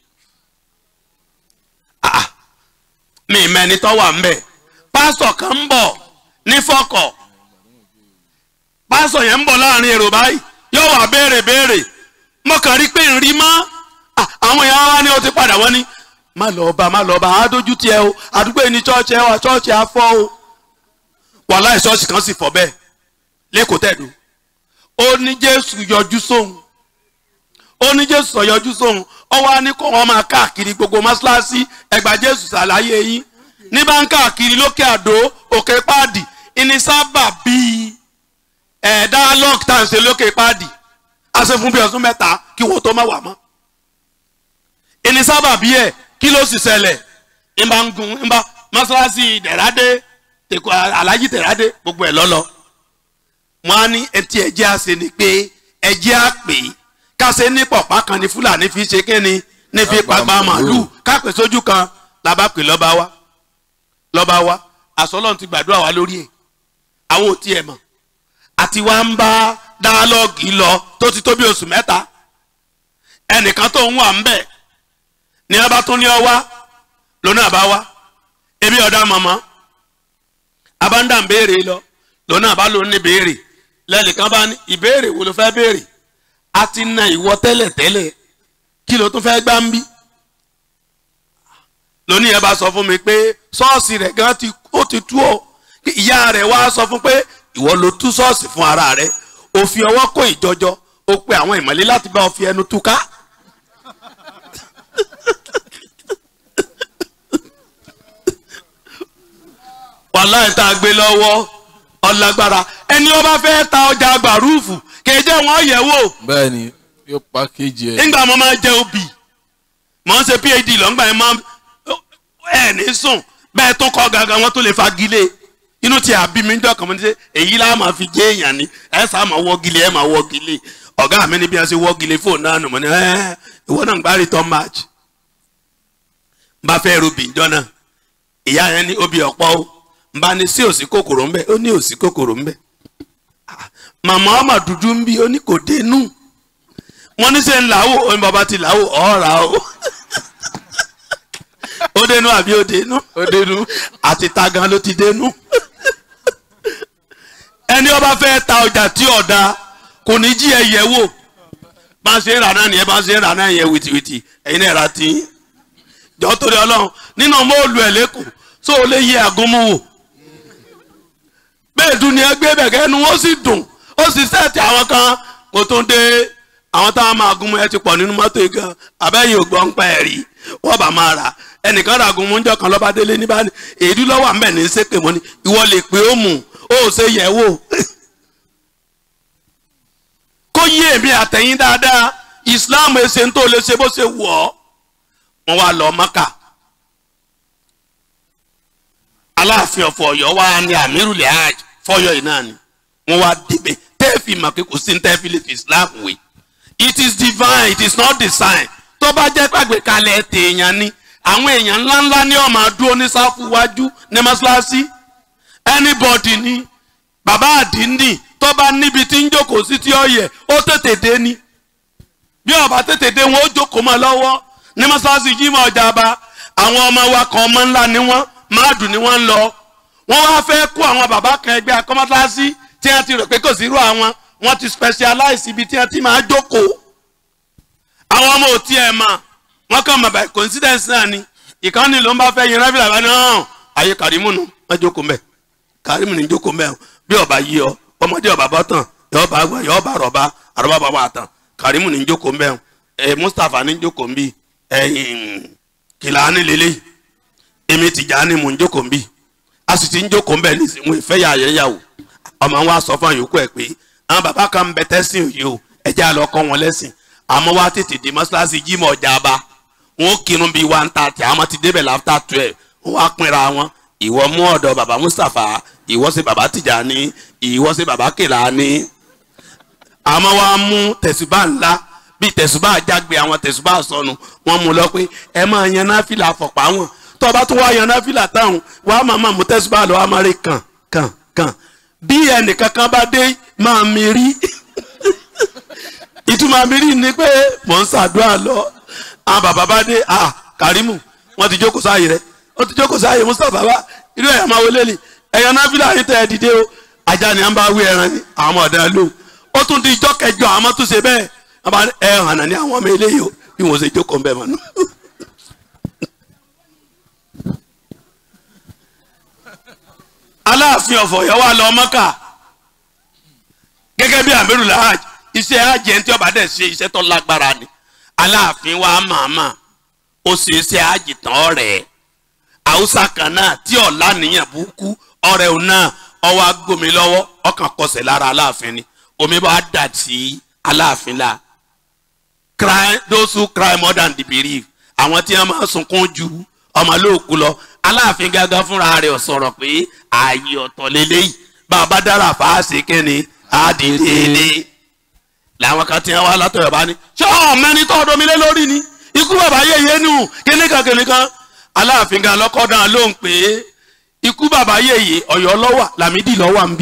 mi mẹ́ni tó wà ń bẹ̀ pásítọ̀ kan ń bọ̀ ní fọ́kọ̀ pásítọ̀ yẹn ń bọ̀ láàrin èrò báyìí yóò wá béèrè béèrè mo kàn rí pé ń rí mọ́ Ah, àwọn èèyàn wa ni ó ti padà wọ́n ní má lọ bá má lọ bá á dójú tiẹ̀ o àdúgbò yìí ní chọ́ọ̀chì ẹ wà chọ́ọ̀chì á fọ́ o wàhálà ìṣọ́ọ̀ṣì kan sì fọ́ bẹ́ẹ̀ lẹ́kọ̀ọ́ tẹ̀dù ó ní jésù yọjú sóhun ó ní jésù sọ yọjú sóhun ó wá ní kó wọn máa káàkiri gbogbo mọ́ṣáláṣí ẹgbà jésù ṣàlàyé yín ní bá ń káàkiri lókè àdó òkè páàdì ìní sábà bíi ẹ̀ dialogue tá à ń ṣe lókè páàdì a ṣe fún bí ọdún mẹ́ta kí wọ́n tó má wà mọ́ ìní sábà bí ẹ̀ kí ló sì ṣẹlẹ̀ ń bá ń gun ń bá mọ́ṣáláṣí tẹ̀rádé tẹ̀kọ́ alájí tẹ̀rádé gbogbo ẹ̀ lọ́lọ́ wọn á ní ẹtí ẹjẹ́ àṣẹ ni pé ẹjẹ́ àpè káṣe ní pọ̀pá kan ní fúlàní fi ṣe kíni ní fi pàgbà màálù kápẹ́ sójú kan làbá pè lọ́ba wa lọ́ba wa àsọlọ́run ti gbàdúrà wa lórí ẹ̀ àwọn ò tiẹ̀ mọ̀ àti wá ń bá dáálọ́ọ̀gì lọ tó ti tó bí oṣù mẹ́ta ẹnìkan tó ń wà ń bẹ̀ ní a bá tún ní ọ wá lónà bá wá ebi ọ̀dà mọ̀mọ́ abáńdà ń béèrè lọ lónà bá ló ní béèrè lẹ́nìkan bá ní ìbéèrè wo ló fẹ́ béèrè a ti na ìwọ tẹ́lẹ̀ tẹ́lẹ̀ kí ló tún fẹ́ gbá ń bí lónìí ẹ bá sọ fún mi pé ṣọ́ọ̀ṣì rẹ̀ gan ti ó ti tú ọ ìyá rẹ̀ wá sọ fún pé ìwọ ló tú ṣọ́ọ̀ṣì fún ara rẹ̀ ó fi ọwọ́ kó ìjọjọ ó pe àwọn ìmọ̀lẹ́ láti bá ọ fi ẹnu túká. wàhálà ìta gbé lọ́wọ́ ọlágbára ẹni ó bá fẹ́ ta ọjà gbàrúùfù kéde wọn yẹ̀ wò bẹ́ẹ̀ ni yóò pàkéjì ẹ̀. nígbà mo máa jẹ obì mo ń ṣe phd lọ́ngbà yẹn máa ẹ̀ ní sùn bẹ́ẹ̀ tó kọ́ gangan wọn tó lè fagilé inú tí a bí mi ń dọ̀kan mo ní sẹ́ èyí lá máa fi jẹ́ èèyàn ni ẹ sá máa wọ́gilé ẹ máa wọ́gilé ọ̀gá mi ní bí wọ́n ṣe wọ́gilé fóònù náà nù mọ́ ni ẹ ìwọ náà ń gbá return match n bá fẹ́ rubì ìjọ náà ìyá yẹn ní obì ọ̀pọ̀ o n bá ní sí òsì kòkòrò ń bẹ ó ní òsì kòkòrò ń bẹ màmá ọmọ dúdú ń bí ó ní kò dénú wọ́n ní sẹ́ ń làwò ó ní bàbá ti làwò ọ̀ọ́ra o ó dénú àbí ó dénú ó dénú àti ta gan ló ti dénú ẹni ọba fẹ́ ta ọjà tí ọ̀dà kò ní jí ẹ yẹ̀ wò bá ń ṣe ń rà náà nìyẹn bá ń ṣe ń rà náà yẹn wìtìwìtì ẹ̀yin náà rà tí jọ torí ọlọ́run nínú mọ́ọ̀lù ẹ̀ lẹ́kọ̀ọ́ tó o lè yẹ àgúnmu wò bẹ́ẹ̀ dùn ní ẹgbẹ́ bẹ̀kẹ́ ẹnu ó sì dùn ó sì sẹ́ẹ̀tì àwọn kan kò tó ń dé àwọn táwọn máa gúnmu ẹ ti pọ̀ nínú mọ́tò yìí gan abẹ́yìn ògbọ́n ń pa ẹ̀ rí wọ́n bá máa rà ẹnìkan rà gúnmu ń jọ kan lọ́ba délé níbà èédú lọ́wọ́ àmẹ́ ní sépè mọ́ ni ìwọ lè pé ó mú ó ṣe yẹ̀ wò kó yé èmi àtẹ̀yìn dáadáa Islam ẹsẹ̀ ń tó lè ṣe bó ṣe wù ọ́ wọ́n wá lọ Mọ́kà aláàfin ọ̀fọ̀ ọ̀yọ́ wa ní amirulẹ̀ hajj fọyọ́ yìí náà ni wọ́n wá débẹ̀ tẹ́ẹ̀fì mà pé kò sí ní tẹ́ẹ̀fì lè fi Islam wé it is divine it is not design tó bá jẹ́ pàgbé kalẹ̀ tèèyàn ni àwọn èèyàn ńláńlá ní ọmọ àdúró ní sáfù wájú ní mọ́ṣáláṣí anybody ni bàbá àdínnì tó bá níbi tí ń jókòó sí tí ó yẹ ó tètè dé ni bí ó bá tètè dé wọn ó jókòó mọ́ lọ́wọ́ ní mọ́ṣáláṣí jímọ̀ ọjà bá àwọn ọmọ wa kan ọmọ ńlá ni wọ́n máàdù ni wọ́n ń lọ wọ́n wá fẹ́ kó àwọn bàbá kan ẹgbẹ́ akọ́mọ́sáàsì tí wọ́n ti rò pé kò sí irú àwọn wọ́n ti specialize ibi tí wọ́n ti máa jókòó àwọn ọmọ ò tiẹ̀ mà wọ́n kàn mọ̀ by coincidence náà ni ìkànnì ló ń bá fẹ́ yin rẹ́bìlà bá náà ayé kàrímù nù wọ́n jókòó mbẹ́ kàrímù ní jókòó mbẹ́ bí ọba yí ọ ọmọdé ọba bọ́ tán yọ ọba àgbà yọ ọba àrọ̀bá àrọ̀bá bàbá tán kàrímù ní jókòó mbẹ́ ẹ Mustapha ní jókòó mbí ẹ̀yìn kìlà ní lélẹ́yìí èmi Tìjàní mò ń jókòó ń bì a sì ti ń jókòó ń bẹ̀ nísìnyí ìfẹ́ yà yẹ yà wò ọmọ wa sọ fún àyòkù ẹ̀ pé àwọn bàbá kan ń bẹ tẹ́sìn òye o ẹ̀jẹ̀ àlọ́ kọ́ wọn lẹ́sìn àmọ́ wa tètè dé mọ́ṣáláṣí jímọ̀ ọjà bá wọn ó kírun bíi one thirty àwọn ti débẹ̀ láfta twelve wọn wá pinra wọn ìwọ mú ọ̀dọ̀ bàbá Mustapha ìwọ ṣe bàbá Tìjàní ìwọ ṣe bàbá Kèlání àmọ́ wa mú tẹ̀sùbá ńlá bíi tẹ̀sùbá àjágbe àwọn tẹ̀sùbá sọnù wọn mú lọ pé ẹ máa yan náfìlà fọ̀pá wọn tó bá tún wá yan náfìlà táwọn wàá máa máa mú tẹ̀sùbá lọ wàá máa rí kàn kàn kàn bí ẹnìkan kan bá dé máa mi rí ìtumọ̀ mi rí ni pé mò ń ṣàdúrà lọ àwọn bàbá bá dé ah Kàrímù wọ́n ti jókòó sáàyè rẹ̀ wọ́n ti jókòó sáàyè Mustapha bá irú ẹ̀yà máa wọlé ni ẹ̀yàn náfìlà yìí tẹ̀ ẹ́ dìde o ajá ni à ń bá wí ẹran ni àwọn ọmọ ọ̀dà lò ó tún di ijọ́ kẹjọ àwọn tó ṣe bẹ́ẹ̀ wọ́n bá ẹ̀ hànà ní àwọn ọmọ eléyìí o bí wọ́n ṣe jókòó ń bẹ̀ mọ́nú. aláàfin ọ̀fọ̀ yẹn wà lọ mọ́kà gẹ́gẹ́ bí amiru lahaj iṣẹ́ ajẹ́ tí ọba dẹ̀ ṣe iṣẹ́ tó lágbára ni aláàfin wa màmá ó ṣe iṣẹ́ àjìtàn ọ̀rẹ́ haúsá kan náà tí ọ̀la nìyẹn burúkú ọ̀rẹ́ òun náà ọwọ́ agbómi lọ́wọ́ ọkàn kọsẹ̀ lára aláàfin ni omi bá dà sí aláàfin la cry those who cry more than the belief àwọn tí wọ́n máa sunkún ju ọmọ lóòkú lọ aláàfin gángan fúnra rẹ̀ sọ̀rọ̀ pé ààyè ọ̀tọ̀ lélẹ́yìí bá a bá dára fàásì kẹ́ni àdìrẹ́lẹ́ làwọn kan tí wọ́n wá látọ̀yọ̀ bá ní ṣé ọ̀mẹ́ni tó ọdọ mi lé lórí ni ikú bàbá yèyé nù kíníkan kíníkan aláàfin gan lọ́kọ́ dáhùn lóhùn pé ikú bàbá yèyé ọ̀yọ́ lọ́wà làmídì lọ́wà ń bì.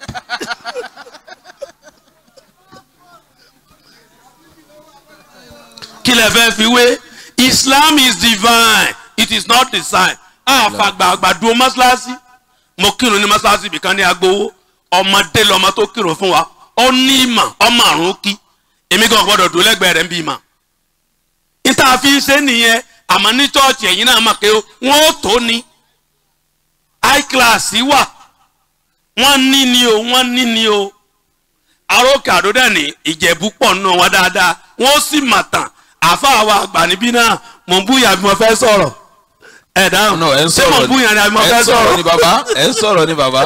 kí lẹ fẹ́ fi wé Islam is divine it is not design àfàgbàgbà dúró mọ́ṣáláṣí mo kírun ní mọ́ṣáláṣí ibìkan ní agbowó ọmọdé lọmọ tó kírun fún wa ó ní ìmọ̀ ọmọ àrùn kí èmi gan gbọ́dọ̀ dúró lẹ́gbẹ̀ẹ́ rẹ̀ ń bí ìmọ̀ níta fi ń ṣe nìyẹn àmọ́ ní chọ́ọ̀chì ẹ̀yin náà mọ̀ pé wọ́n ó tó ní high class wà wọ́n ní ni o wọ́n ní ni o arókè àdódà ní ìjẹ̀bú pọ̀ nù wọn dáadáa wọ́n sì mà tàn àfa wa àgbà níbí náà mò ń búyà bí mo fẹ́ sọ̀rọ̀ ẹ̀ dáhùn No, ẹ ń ṣé mò sọ̀rọ̀ ń búyà ni àbí mo ẹ fẹ́ ń sọ̀rọ̀ ni sọ̀rọ̀ bàbá ẹ ń sọ̀rọ̀ ni bàbá.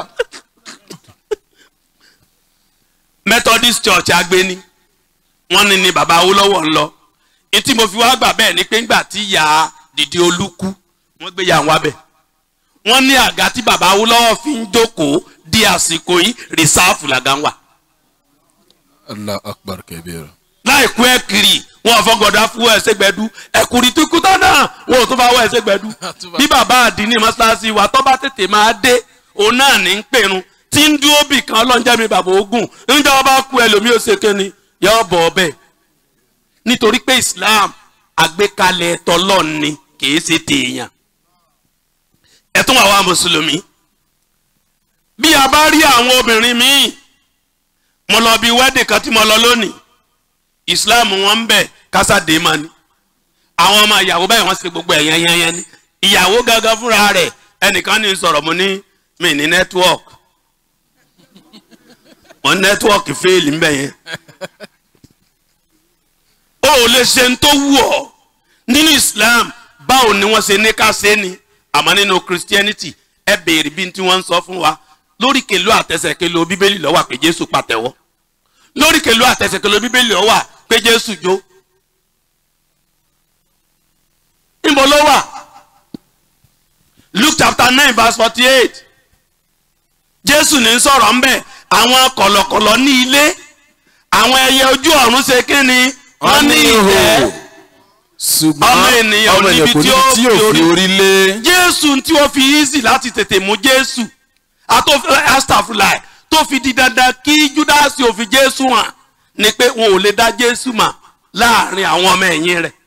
Methodist Church agbeni wọ́n ní ni bàbá Awólọ́wọ̀ ń lọ etí mo fi wá gbà bẹ́ẹ̀ ni pé ńgbà tí ìyá dìde olúkú wọ́n gbé ya àwọn abẹ wọ́n ní àga tí bàbá awólọ́wọ̀ fi ń jókòó di àsìkò yìí rìsáàfù làgá ń wà. allah akbar kabir. láìkú ẹ kiri wọn fọgọdà fún ẹsẹ gbẹdú ẹkùnrin tó kú tán náà wọn ò tún bá wọ ẹsẹ gbẹdú bí bàbá àdínní mọ́ṣáláṣí wa tọ́ bá tètè máa dé òun náà ní ń pèrun tí ń dúró bì kan ọlọ́njẹ́ mi bàbá ogun níjọ́ wọn bá kú ẹlòmíì ó ṣe kéni yọ bọ̀ ọbẹ̀ nítorí pé islam àgbékalẹ̀ tọlọ́ọ̀ ni kìí ṣe tèèyàn ẹ tún wà wá mùsùlùmí bí a bá rí àwọn obìnrin míì mo lọ bí wẹ́dì kan tí mo lọ lónìí islam wọn ń bẹ kásádé ma ni àwọn ọmọ ìyàwó báyìí wọn ṣe gbogbo ẹ̀ yẹnyẹnyẹn ni ìyàwó gangan fúnra rẹ̀ ẹnìkan ní sọ̀rọ̀ mo ní mi ní network mo ní network fẹ́ẹ̀lì ń bẹ̀ yẹn o ò lè ṣe ń tó wù ọ́ nínú islam báwo ni wọ́n ṣe ní ká ṣe ni àmọ́ nínú christianity ẹ béèrè bí tí wọ́n ń sọ fún wa lórí kèlú àtẹsẹ̀kèlú bíbélì ló wà pé jésù pàtẹ́wọ́ lórí kèlú àtẹsẹ̀kèlú bíbélì ló wà pé jésù jó níbo ló wà luke chapter nine verse forty eight jésù ní sọ̀rọ̀ ń bẹ̀ àwọn kọ̀lọ̀kọ̀lọ̀ ní ilé àwọn ẹyẹ ojú ọ̀run ṣe kí ni wọ́n ní ìtẹ́ ṣùgbọ́n ọmọ ènìyàn ọmọ níbi ènìyàn kò tí níbi ó tí yóò fi fi orí- orí lé. jésù tí ó fi easy láti tètè mú jésù astafulai tó fi di dandan kí júdásì ò fi jésù hàn ni pé wọn ò lè dá jésù mà láàrin àwọn ọmọ ẹ̀yìn rẹ̀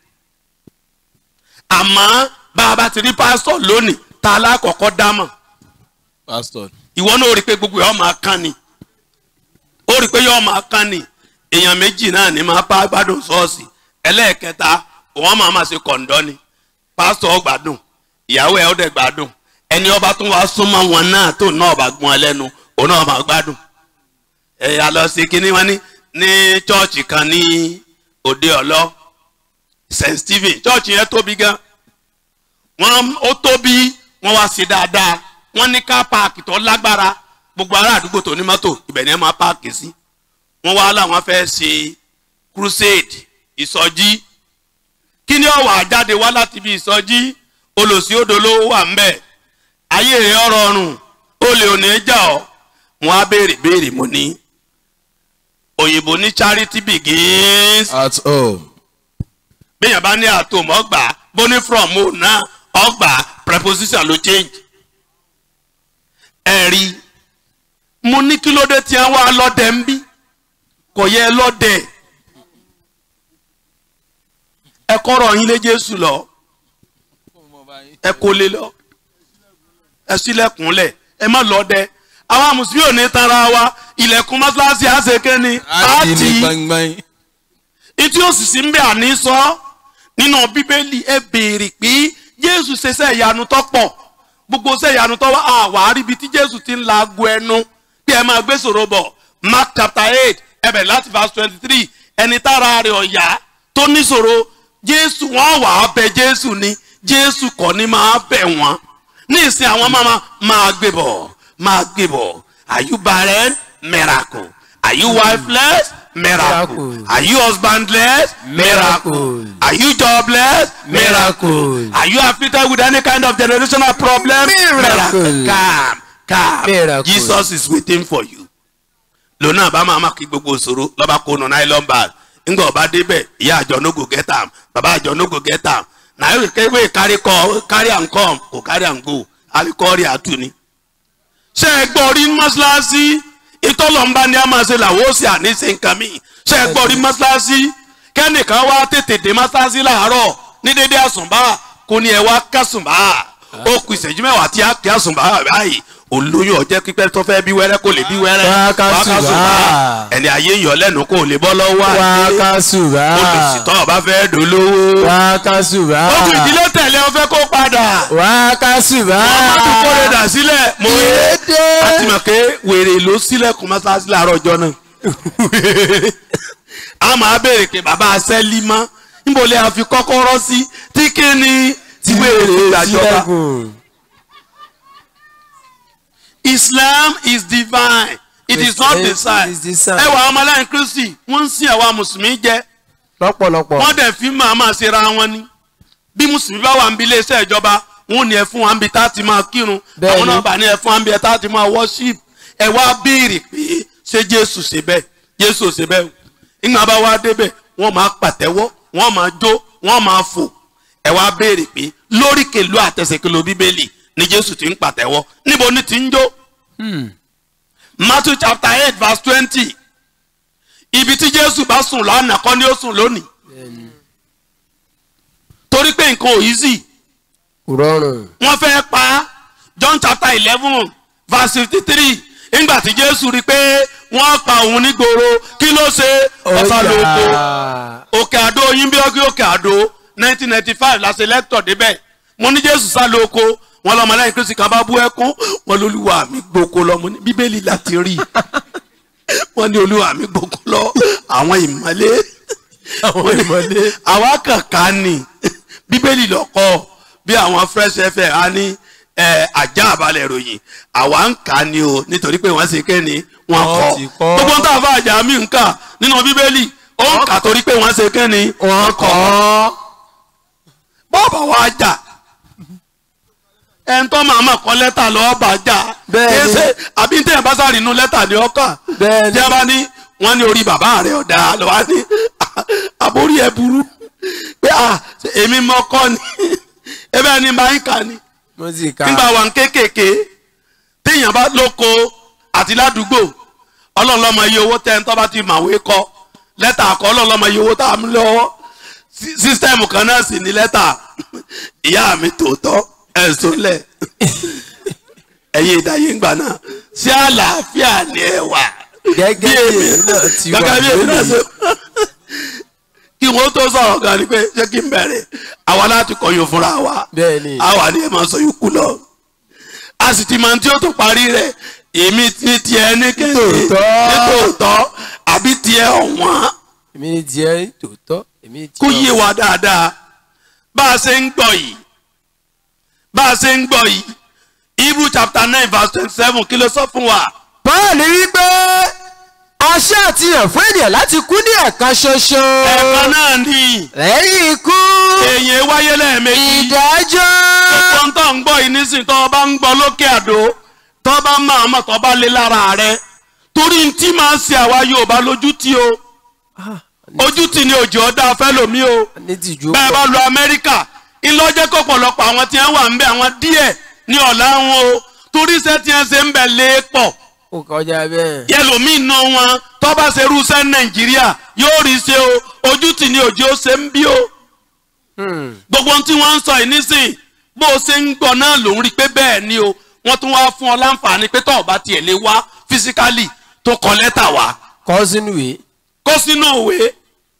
àmọ́ bá a bá ti rí pásítọ̀ lónìí ta alákọ̀ọ́kọ́ dámọ̀ pastor ìwọ náà ó rí i pé gbogbo ẹ̀ ọ́ máa kán ni ó rí i pé yọ́ máa kán ni èèyàn méjì náà ní máa bá gbádùn ṣọ́ọ̀ṣì ẹlẹ́ẹ̀kẹta wọ́n máa máa ṣe kọ̀ǹdọ́ ni pásítọ̀ ó gbádùn ìyàwó ẹ̀ ó dẹ̀ gbádùn ẹni ọba tún wá súnmọ́ wọn náà tó náà bá gbọ́n ẹ lẹ́nu òun náà máa gbádùn ẹ̀yà lọ sí kínní wọn ní ní chọ́ọ̀chì kan ní òde ọ̀lọ́ st stephen chọ́ọ̀chì yẹn tóbi gan wọ́n ó tóbi wọ́n wá sí dáadáa wọ́n ní ká páàkì tó lágbára gbogbo ará àdúgbò tó ní mọ́tò ibẹ̀ ni ẹ máa páàkì sí wọ́n wá láwọn fẹ́ ṣe crusade ìsọjí kí ni ọ̀wà jáde wá láti ibi ìsọjí olòṣì odò ló wà ń bẹ̀ ayé rẹ̀ ọ̀rọ̀ ọ̀run olè òní jà ọ́ wọn á béèrè béèrè mo ní òyìnbó ní charity begins at home. bẹ́ẹ̀yàn bá ní àtòmọ́ ọgbà bóní from o náà ọgbà preposition ló change. ẹ̀rí mo ní kí ló dé tí wọ́n wá lọ́dẹ ń bí kò yẹ lọ́dẹ ẹ kọ́rọ̀ yín lé jésù lọ ẹ kó lé lọ ẹ sílẹ̀kùnlẹ̀ ẹ má lọ́dẹ àwọn mùsùlùmí ò ní tara wa ilẹ̀kùn mọ́ṣáláṣí àṣekẹ́ ni a ti ní gbangban. ìtí òsìsì ń bẹ àní sọ nínú bíbélì ẹ béèrè pé jésù ṣẹṣẹ ìyanu tó pọ̀ gbogbo ṣẹ ìyanu tó wá àwà àríbi tí jésù ti ń la ago ẹnu bí ẹ máa gbé sòro bọ̀ mark chapter eight ẹ bẹ̀rẹ̀ láti verse twenty three ẹni tára rẹ̀ ọ̀yá tó níṣòro jésù wọ́n wà á bẹ jésù ni jésù kọ́ ni máa bẹ̀ wọ́n ní ìsìn àwọn máa máa gbé bọ̀ máa gbé bọ̀ are you barren miracle are you wifeless miracle Miracle. are you husbandless miracle Miracle. are you jobless Miracle. are you afflicted with any kind of generational problem Miracle. calm calm Miracle. jesus is waiting for you lónà bá máa má kí gbogbo ìṣòro lọ́ba kó nu nylon bag ńgbà ọba débẹ̀ ìyá àjọ no go get am bàbá àjọ no go get am na yóò kéwé carry call carry am come kò carry am go alikọ́ọ̀rì àtú ni. ṣé ẹ gbọ́ rí mọ́ṣáláṣí ìtọ́lọ́mbá ni a máa ṣe làwọn ó sì àní ṣe nǹkan mi ṣé ẹ gbọ́ rí mọ́ṣáláṣí kẹ́nìkan wá tètè dé mọ́ṣáláṣí làárọ̀ ní dédé àsùnbà kò ní ẹ wá kásùnbà ó kù ìṣẹ́jú mẹ́wàá tí a kí àsùnbà báyìí olóyún ọjẹ́ pípẹ́ tó fẹ́ bí wẹ́rẹ́ kò lè bí wẹ́rẹ́ Wá kásùnbà. ẹni ayé yọ lẹ́nu kò lè bọ́ lọ́wọ́ wá àti kásùbà olùsìtọ́ ọba fẹ́ dolówó wá kásùbà ó fi ìdílé tẹ̀lé ọ fẹ́ kó padà wá kásùbà ọmọdé kórè dà sílẹ̀ mo rí àti mọ̀ pé wèrè ló sílẹ̀kùn mọ́sáàsì láàárọ̀ ọjọ́ náà a máa béèrè pé bàbá asẹ́lí mọ́ níbo lè àfi kọ́kọ́rọ́ sí tí kí ni tí wèrè fi gbàjọba. sílẹ̀kùn. Islam is divine it is not It is design design. ẹ wà ọmọlẹ́yìn kristi wọ́n ń sin àwa mùsùlùmí jẹ́ lọ́pọ̀lọpọ̀ wọ́n dẹ̀ fi máa máa ṣera wọn ni bí mùsùlùmí bá wà ń bí iléeṣẹ́ ìjọba wọn ò ní ẹ fún wa níbi tá a ti máa kírun Bẹ́ẹ̀ni. àwọn náà bá ní ẹ fún wa níbi tá a ti máa worship ẹ wá béèrè pé ṣé jésù ṣe bẹ́ẹ̀ jésù ò ṣe bẹ́ẹ̀ o ìgbà bá wá débẹ̀ wọ́n máa pàtẹ́wọ́ wọ́n máa jó wọ́n máa fò ẹ wá béèrè pé lóríkèlú àtẹsẹ̀kèlú bíbélì ni jésù ti ń pàtẹ́wọ́ níbo ni ti ń jó matthew chapter eight verse twenty ibi tí jésù bá sùn lánàá kọ́ ni ó sùn lónìí torí pé nǹkan ò easy kò rọrùn. wọ́n fẹ́ pa á john chapter eleven verse fifty three nígbà tí jésù rí i pé wọ́n pa òun nígboro kí ló ṣe ọ̀sán lóko òkè àdó yín bí ọgbẹ́ òkè àdó nineteen ninety five la ṣe lẹ́tọ̀ débẹ̀ mo ní jésù sá lóko wọn lọmọ lẹ́yìn kristi kan bá bú ẹkún wọn lólúwa mi gboko lọ mo ní bíbélì láti rí i wọn ní olúwa mi gboko lọ àwọn ìmọ̀lẹ́ àwọn ìmọ̀lẹ́ àwa kankan ni bíbélì lọ́kọ́ bí àwọn fresh fm á ní ẹ, ajá àbálẹ̀ ìròyìn àwa ń kà á ni o nítorí pé wọ́n ṣe kéènì wọ́n kọ́ ti kọ́. gbogbo ń tà fún àjà mi ń kà nínú bíbélì ó ń kà torí pé wọ́n ṣe kéènì wọ́n kọ́ bọ́ọ̀bà wa jà ẹn tó máa ma kọ lẹ́tà lọ́ọ́ bá jà Bẹ́ẹ̀ni. kése àbí tẹ̀yìn bá sáré inú lẹ́tà ni ọkà Bẹ́ẹ̀ni. tí a bá ní wọ́n ní orí bàbá rẹ̀ ọ̀dà lọ́wọ́ ní àbórí ẹ̀ burú pé à èmi mọ kọ́ ni ebe ni máa ń kà ni mo sì ka. nígbà wà ń kékèké téèyàn bá lóko àti ládùúgbò ọlọ́run lọ́mọ iye owó tẹ́ ń tọ́ bá ti màwé kọ lẹ́tà akọ ọlọ́run lọ́mọ iye owó tá a mú lọ́wọ́ Sí- sísítẹ́ẹ̀mù kan náà sì ní lẹ́tà ìyá mi tòótọ́ ẹ̀sùn lẹ̀ ẹ̀yin ìdáyé ńgbà náà sí àlàáfíà ni ẹ wà gẹ́gẹ́ bí èmi náà ti wà gẹ́gẹ́ bí èmi náà ṣe kí wọ́n tó sọ̀rọ̀ gan ni pé ṣé kí n bẹ̀rẹ̀ àwa láti kọ̀yìn fúnra wa Bẹ́ẹ̀ni. àwa ni ẹ máa sọ yòókù lọ a sì ti máa tí ó tó parí rẹ̀ èmi ní tiẹ̀ ní kéde Tòótọ́. ní tòótọ́ àbí tiẹ̀ ọ̀wọ́n èmi ní tiẹ̀ tòótọ́ èmi ní tiẹ̀. kó yé wa dáadáa bá a ṣe ń gbọ́ yìí bá a ṣe ń gbọ́ yìí Hebrew chapter nine verse twenty seven kí ló sọ fún wa Paul wípé aṣẹ àtìyàn fún ènìyàn láti kú ní ẹ̀kan ṣoṣo. ẹ̀kan náà ni lẹ́yìn ikú èèyàn wáyé lẹ́ẹ̀mejì. ìdájọ́. gbogbo ń tọ́ ń gbọ́ yìí nísìnyí tọ́ ọ bá ń gbọ́ lókè àdó tọ́ ọ bá máa mọ̀ tọ́ ọ bá lé lára rẹ torí ń tí máa ń ṣe àwa Yorùbá lójú tí o ojú tì ní òjò ọ̀dà fẹ́lòmí o ní tìjú bẹ́ẹ̀ bá lọ Amẹ́ríkà ńlọ́jẹ́ kó pọ̀lọpọ̀ àwọn tí wọ́n wà ń bẹ àwọn díẹ̀ ní ọ̀la wọn o torí iṣẹ́ tí wọ́n ṣe ń bẹ̀ lé pọ̀ ó kọjá bẹ́ẹ̀. yẹlòmíì ná wọn tọ́ bá ṣe irúṣẹ́ Nàìjíríà yóò rí ṣe o ojú tì ní òjò ṣe ń bí o gbogbo ohun tí wọ́n ń sọ yìí nísìn bó o ṣe ń gbọ́ náà ló ń rí i pé bẹ́ẹ̀ ni o wọ́n tún wá fún ọ láǹfààní pé tọ́ọ̀ bá tiẹ̀ lè wá físíkálì tó kọ lẹ́tà wá kọ́ sínú ìwé. kó sínú òwe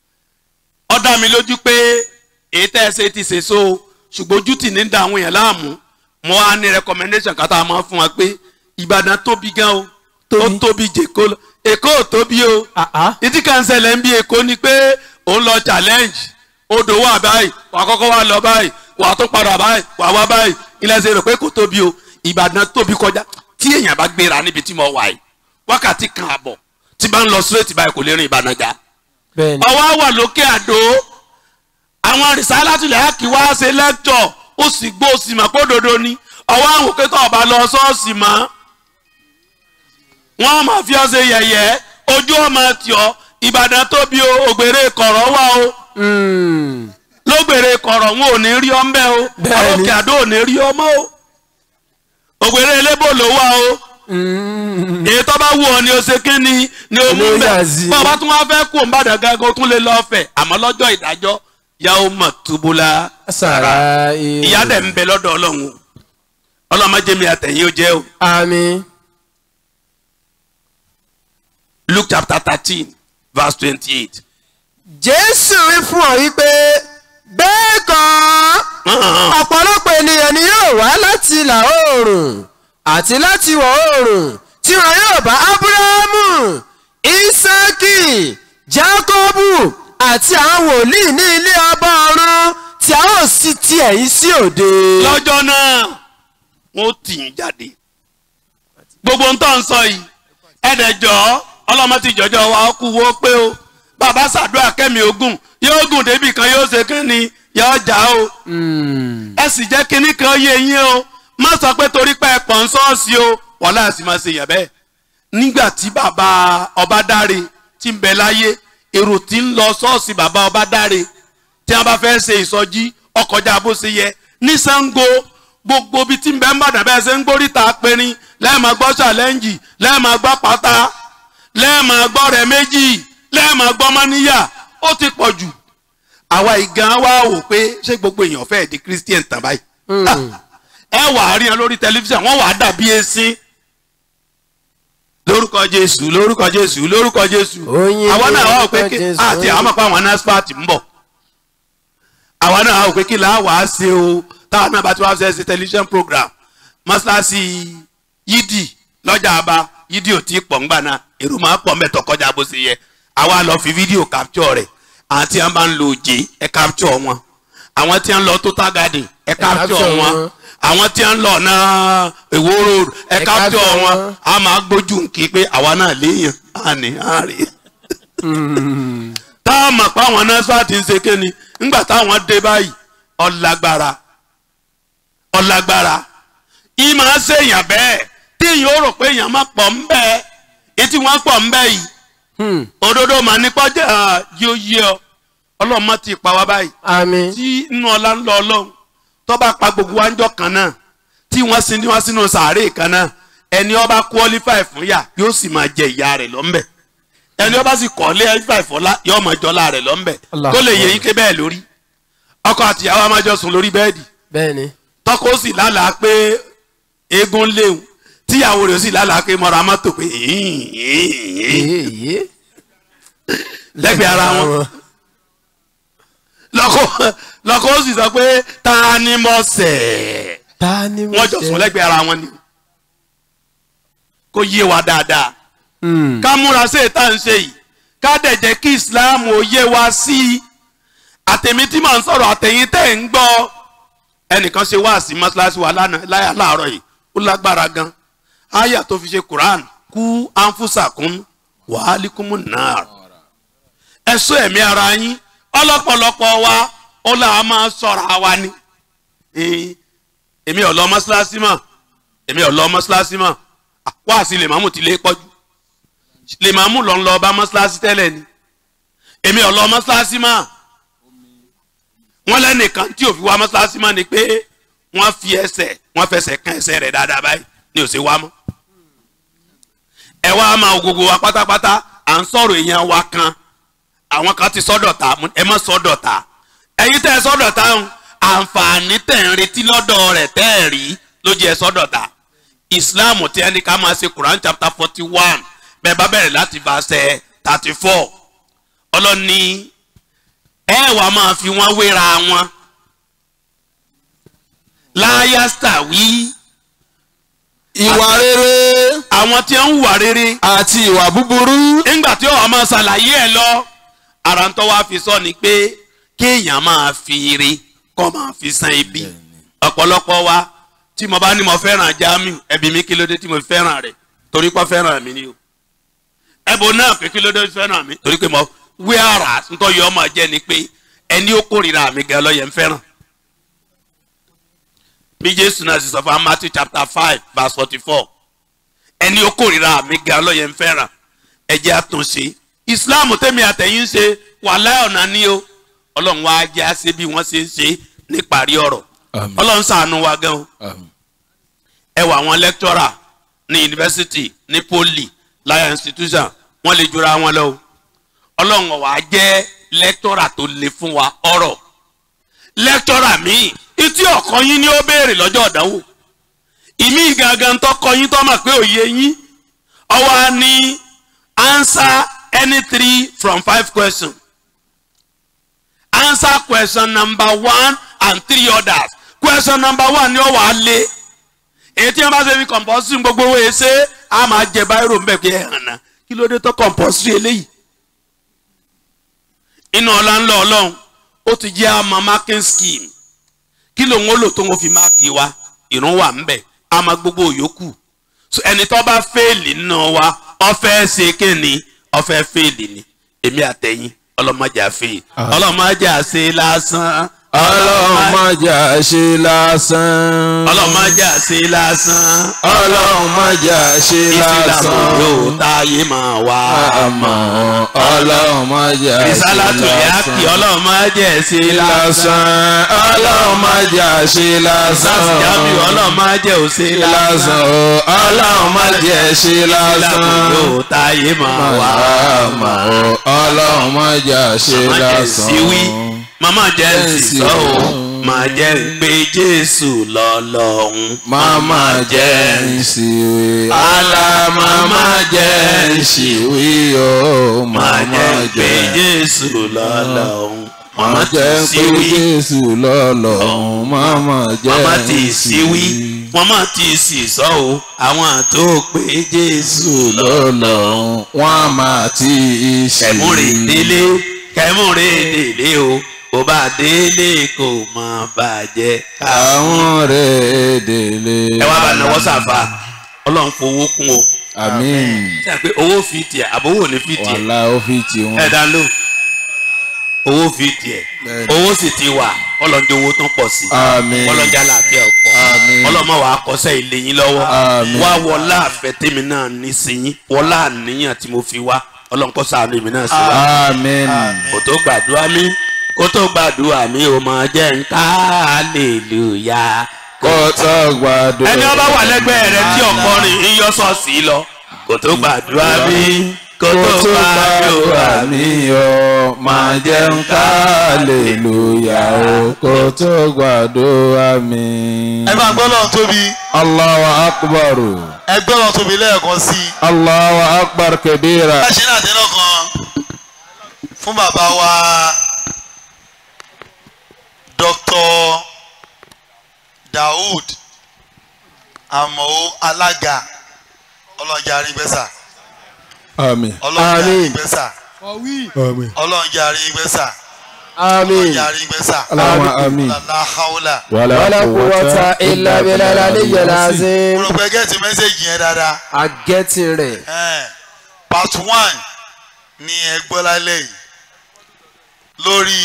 ó dá mi lójú pé èyí tẹ́ ẹ ṣe ti ṣe so ṣùgbọ́n ojú tì ní da àwọn èèyàn láàmú mo á ní recommendation kan tá a máa fún wa pé Ìbàdàn tóbi gan o ó tóbi jèkó lọ Èkó ò tóbi o ìdí kan ṣẹlẹ̀ ń bí Èkó ni pé òun lọ challenge odò wà báyìí wà kọ́kọ́ wà lọ báyìí wà tó padà báyìí wà wá báyìí ilẹ̀ ṣe rò pé kò tóbi o Ìbàdàn tóbi kọjá tí èèyàn bá gbéra níbi tí mo wà yìí wákàtí kan àbọ̀ tí bá ń lọ straight báyìí kò lè rìn Ìbàdàn já bẹ́ẹ̀ni. ọwọ́ wà lókè àdó àwọn rìsálátìlẹ̀ àkì wá ṣe lẹ́kítọ̀ ó sì gbó ó sì mọ̀ pé òdodo ni ọwọ́ àwọn òkè tó ọba lọ ṣọ́ọ̀ṣì mọ́ wọ́n máa fi ọ́ ṣe yẹ̀yẹ́ ojú ọmọ tì ọ́ Ìbàdàn tóbi o ògbèrè kọ̀rọ̀ wà o lógbèrè kọ̀rọ̀ wọn ò ní rí ọ mbẹ́ o Bẹ́ẹ̀ni. àwọn òkè àdó ò ní rí ọ mọ́ o ògbèrè elébò ló wà o èyí tó bá wù ọ ni o ṣe kí ni ni o mú Olóyè bẹ Azeez. bọ́ọ̀ bá tún wá fẹ́ kó n bá dàgbà kó tún lè lọ́ọ́ fẹ̀ àmọ́ lọ́jọ́ ìdájọ́ yàwó mọ̀ túbúlá sàrà ìyá dẹ̀ ń bẹ lọ́dọ̀ ọlọ́run o ọlọ́mọdémi àtẹ̀yìn ó jẹ́ o àmín. Luke chapter thirteen verse twenty-eight. jésù wí fún ọ wípé bẹ́ẹ̀ kọ́ ọ̀pọ̀lọpọ̀ ènìyàn ni yóò wá láti ìlà oòrùn àti láti ìwọ̀ oòrùn tí wọn yóò bá ábúráhámù ísákì jákọ́bù àti àwọn wòlíì ní ilé ọba ọ̀run tí a ó sì ti ẹ̀yìn sí òde. lọ́jọ́ náà wọ́n tì í jáde gbogbo ń tọ́ ń sọ yìí ẹ̀ẹ́dẹ̀jọ́ ọlọ́mọ ti jọjọ́ wa ó kú wo pé o bàbá ṣàdúrà kẹ́mi ogun yóò gùn débì kan yóò ṣe kí ni yọ jà o ẹ sì jẹ́ kínní kan yé yín o má sọ pé torí pé ẹ pọ̀ ń sọ́ọ̀sì o wàhálà àti máa ṣe yàn bẹ́ẹ̀ nígbà tí bàbá ọbadáre ti ń bẹ láyé èrò tí ń lọ sọ́ọ̀sì bàbá ọbadáre tí wọ́n bá fẹ́ ṣe ìsọjí ọkọjá bó ṣe yẹ ní Ṣàngó gbogbo bíi tí ń bẹ ń bàdàn bẹ́ẹ̀ ṣe ń gbóríta pinrin lẹ́ẹ̀ma gbọ́ ṣàlẹ́ǹjì lẹ́ẹ̀ma gbọ́ pátá lẹ́ẹ̀ma gbọ́ rẹ̀ méjì lẹ́ẹ̀ma gbọ́ mọ́níyà ó ti pọ̀ jù àwa ìgan wa wò pé ṣé gbogbo èèyàn fẹ́ẹ́ di Christian tàn báyìí ẹ wà á rí wọn lórí tẹlifíṣàn wọn wà á dàbí esin lórúkọ Jésù lórúkọ Jésù lórúkọ Jésù Oyin àwa náà wà ó pé lórúkọ kí Jésù, àti àwọn àpá àwọn NASFAT ń bọ̀ àwa náà wà ó pé kí là á wà á ṣe o táwọn náà bá ti wá ṣe ṣe tẹlifíṣàn program mọ́ṣáláṣí yídì lọ́jà àbá yídì ò tí ì pọ̀ ńgbà náà èrò máa pọ̀ mẹ́tọ̀ kọjá bó ṣe yẹ àwa lọ fi fídíò capture rẹ̀ àwọn tí wọ́n bá ń lo òjé ẹ capture wọn àwọn tí wọ́n lọ total garden ẹ capture capture wọn wọn. àwọn tí wọ́n lọ náà èwo road ẹ Ẹ capture capture wọn wọn. a máa gbójú nkì pé àwa náà léèyàn á ní àárẹ̀ táwọn mọ̀ pé àwọn nọ́ọ̀sì ti ń ṣe kéni ńgbà táwọn dé báyìí ọ̀làgbára ọ̀làgbára yìí máa ń ṣèyàn bẹ́ẹ̀ tí èèyàn ó rò pé èèyàn máa pọ̀ ń bẹ́ẹ̀ etí wọ́n pọ̀ ń bẹ́ẹ̀ yìí òdodo mà ní pọ́jà yóò yé ọ ọlọ́run má ti pa wá báyìí àmín tí inú ọlá ń lọ ọlọ́run tó bá pa gbogbo wa ń jọ kan náà tí wọ́n sin ní wọ́n sínú sàárè kan náà ẹni ó bá qualify fún yà yóò sì máa jẹ ìyá rẹ̀ lọ́nbẹ̀ ẹni ó bá sì kọ́lé qualify fọlá yóò máa jọlá rẹ̀ lọ́nbẹ̀ Allah. tó lè yẹ yín ké bẹ́ẹ̀ lórí ọkọ àtìyàwó a máa jọ sùn lórí bẹ́ẹ̀dì bẹ́ẹ̀ ni tọkọ sì lálàá pé eégún léwu tíyàwó rẹ̀ sì lálàá pé mọ̀ra mọ́tò pé èyí lẹ́gbẹ̀ẹ́ ara wọn lọ́kọ lọ́kọ ó sì sọ pé ta ni mo ṣẹ̀ ta ni mo wọ́n jọ sùn lẹ́gbẹ̀ẹ́ ara wọn ni kó yé wa dáadáa Hmm. ká múra sí ètà ń ṣe yìí ká dẹ̀ jẹ́ kí islam ò yé wa sí i àtẹ̀mí tí mò ń sọ̀rọ̀ àtẹ̀yìn tẹ̀ ń gbọ́ ẹnìkan ṣe wá sí mọ́ṣáláṣí wa lánàá láyà láàárọ̀ yìí ó lágbára gan àyà tó fi ṣe quran kú anfusakun wàhálíkùmù náà ẹ̀sọ́ ẹ̀mí ara yín ọlọ́pọ̀lọpọ̀ wa ó là á máa sọ̀rọ̀ àwa ni Eh, èmi ò lọ mọ́ṣáláṣí mọ́ èmi ò lọ mọ́ṣáláṣí mọ́ Ah, wá sí lè máàmù tí lè pọ́jú lè máàmù lọ ń lọ bá mọ́ṣáláṣí tẹ́lẹ̀ ni èmi ò lọ mọ́ṣáláṣí mọ́ wọ́n lẹ́nìkan tí ò fi wá mọ́ṣáláṣí mọ́ ni pé wọ́n fi ẹsẹ̀ wọ́n fẹsẹ̀ kan ẹsẹ̀ rẹ̀ dáadáa báyìí ni ò sí wá mọ́ ẹ wá máa wo gbogbo wa pátápátá à ń sọ̀rọ̀ èèyàn wa kan àwọn kan ti sọ́dọ̀ta ẹ má sọ́dọ̀ta ẹ̀yin tẹ́ ẹ sọ́dọ̀ta ń àǹfààní tẹ̀ ń retí lọ́dọ̀ rẹ̀ tẹ́ ẹ rí ló jẹ́ sọ́dọ̀ta islam tí ẹni ká máa ṣe quran chapter forty one bẹ́ẹ̀ bá bẹ̀rẹ̀ láti verse thirty four ọlọ́ni ẹ wà máa fi wọ́n wéra wọn láyásítà wí ìwà rere àwọn tí ń wà rere àti ìwà búburú nígbà tí ọ̀hún máa ṣàlàyé ẹ̀ lọ ara ń tọ́ wá fi sọ ni pé kéèyàn máa fi ire kọ́ máa fi san ibi ọ̀pọ̀lọpọ̀ wa tí mo bá ní mo fẹ́ràn Jamiu ẹbí mi kí ló dé tí mo fi fẹ́ràn rẹ̀ torí pé ó fẹ́ràn mi ni o ẹbọ náà pé kí ló dé fẹ́ràn mi torí pé mo wí ara ntọ́ yọ ọmọ jẹ́ ni pé ẹni ó kórìíra mi gan lọ́yẹ̀ ń fẹ́ràn bí Jésù náà sì sọ fún Matthew chapter five verse forty four ẹni ó kórìíra mi gan lọ́yẹ̀ ń fẹ́ràn ẹ jẹ́ àtúnṣe Islam tẹ́mi àtẹ̀yìn ṣe wàhálà ọ̀nà ni o Ọlọ́run wá jẹ́ àṣẹ bí wọ́n ṣe ń ṣe níparí ọ̀rọ̀ Ọlọ́run ṣàánú wa gan o ẹ wà àwọn lecturer ní yunifásitì ní poli láyà institution wọ́n lè jura wọn lọ o Ọlọ́run ọ̀wá jẹ́ lecturer tó le fún wa ọ̀rọ̀ lecturer míì etí ọ̀kan yín ni ó béèrè lọ́jọ́ ọ̀dánwò ìmí gangan tọkọ yín tọ́ mọ̀ pé òye yín ọwọ́ á ní answer any three from five questions answer question number one and three others question number one ni ó wà á lé èyí tí wọn bá ṣe fi compulsory gbogbo owó yẹn ṣe á máa jẹ báyìí mbẹ pé ẹ hàn náà kí ló dé tó compulsory eléyìí inú ọlá ńlọ ọlọ́run ó ti jẹ́ àmọ́ marking scheme kí lòun ó lò tó ń fi máàkì wa ìrún wà ń bẹ̀ àmọ́ gbogbo yòókù so ẹni tó bá fẹ́ẹ̀lì nínú wa ọfẹ́ ṣe kíni ọfẹ́ fẹ́ẹ̀lì ni èmi àtẹ̀yìn ọlọ́mọdé àfẹ́ ọlọ́mọdé àṣẹ lásán ọlọ́run má jà ṣe lásán. ọlọ́run má jà sí lásán. ọlọ́run má jà ṣe ìsìlámù lásán. yóò táyé máa wá àmọ́ ọlọ́run má jà ṣe ìsálàtò yá kí lásán. ọlọ́run má jẹ́ sí lásán. lásán ọlọ́run má jà ṣe lásán. sásìjámi ọlọ́run má jẹ́ òsè lásán lásán. o ọlọ́run má jẹ́ ṣe lásán. ìsìlámù yóò táyé máa wá àmọ́ ọlọ́run má jà ṣe Màmá jẹ́ lásán. síwí màmá jẹ́ Jẹ́ sísọ́ o sísọ́. màá jẹ́ pé jésù lọ́lọ́hún. Mama jẹ́ ìsìwé. Àlà mama jẹ́ ìsìwé o. màá Mama jẹ́ pé jẹ́ jésù lọ́lọ́hún. Mama màmá jẹ́ ti pé síwí Jésù lọ́lọ́run. Mama jẹ́ màmá ti síwí màmá ti sísọ́ o àwọn tó pé jésù lọ́lọ́hún. lọ́lọ́run. Wọ́n máa ti kẹmúre ìsìwé. délé kẹmúre délé o bó bá délé kò má bàjẹ́ káwọn. Àwọn rẹ̀ délé. ẹ wá bá náwó sàfà ọlọ́run fowó kún o. Àmín. ṣe pé owó fi tiẹ̀ àbówó ní fi tiẹ̀ Wàhálà ó fi ti wọn. ẹ dá ló owó fi tiẹ̀ Bẹ́ẹ̀ni. owó sì ti wà ọlọ́njẹ owó tó ń pọ̀ sí Àmín. ọlọ́njà làáfíà ọ̀pọ̀ Àmín. ọlọ́mọ wàá kọsẹ́ ilé yín lọ́wọ́ Àmín. wá wọlá àfẹ́ tèmi náà ní sí yín wọlá àníyàn tí mo fi wá ọlọ́nkọ́ sàánú èmi náà sí wa Àmín. kò tó gbàdúrà mi kó tó gbàdúrà mi ò mọ jẹ́ ń ká hallelujah. Kó tó gbàdúrà. ẹni ọba wà lẹ́gbẹ̀ẹ́ rẹ tí ọkọrin ń yọ ṣọ́ọ̀ṣì lọ kò tó gbàdúrà mi kó tó gbàdúrà mi. mi o máa jẹun kálẹ̀lúyà o kó tó gbàdúrà mi. ẹ máa gbọ́ lọ́n tóbi Allahu akbar ẹ gbọ́ lọ́n tóbi lẹ́ẹ̀kan sí i. Allahu akbar kabira. bá a ṣe ní àtẹnà kan fún bàbá wa Dr. Daoud Àmọ́ alága ọlọ́njà àrígbẹ́sà Àmín. ọlọ́njà Àmín. àrígbẹ́sà ọlọ́njà àrígbẹ́sà àmín ọlọ́njà àrígbẹ́sà Allahumma àmín. lálá haúlà. Wala wala quwwata illa billahi aliyyil azim mo rò pé gẹ́ẹ̀tì mẹ́sẹ̀gì yẹn dáadáa. agẹ́tì rẹ̀ Eh, part one ni ẹ gbọ́ lálẹ́ yìí lórí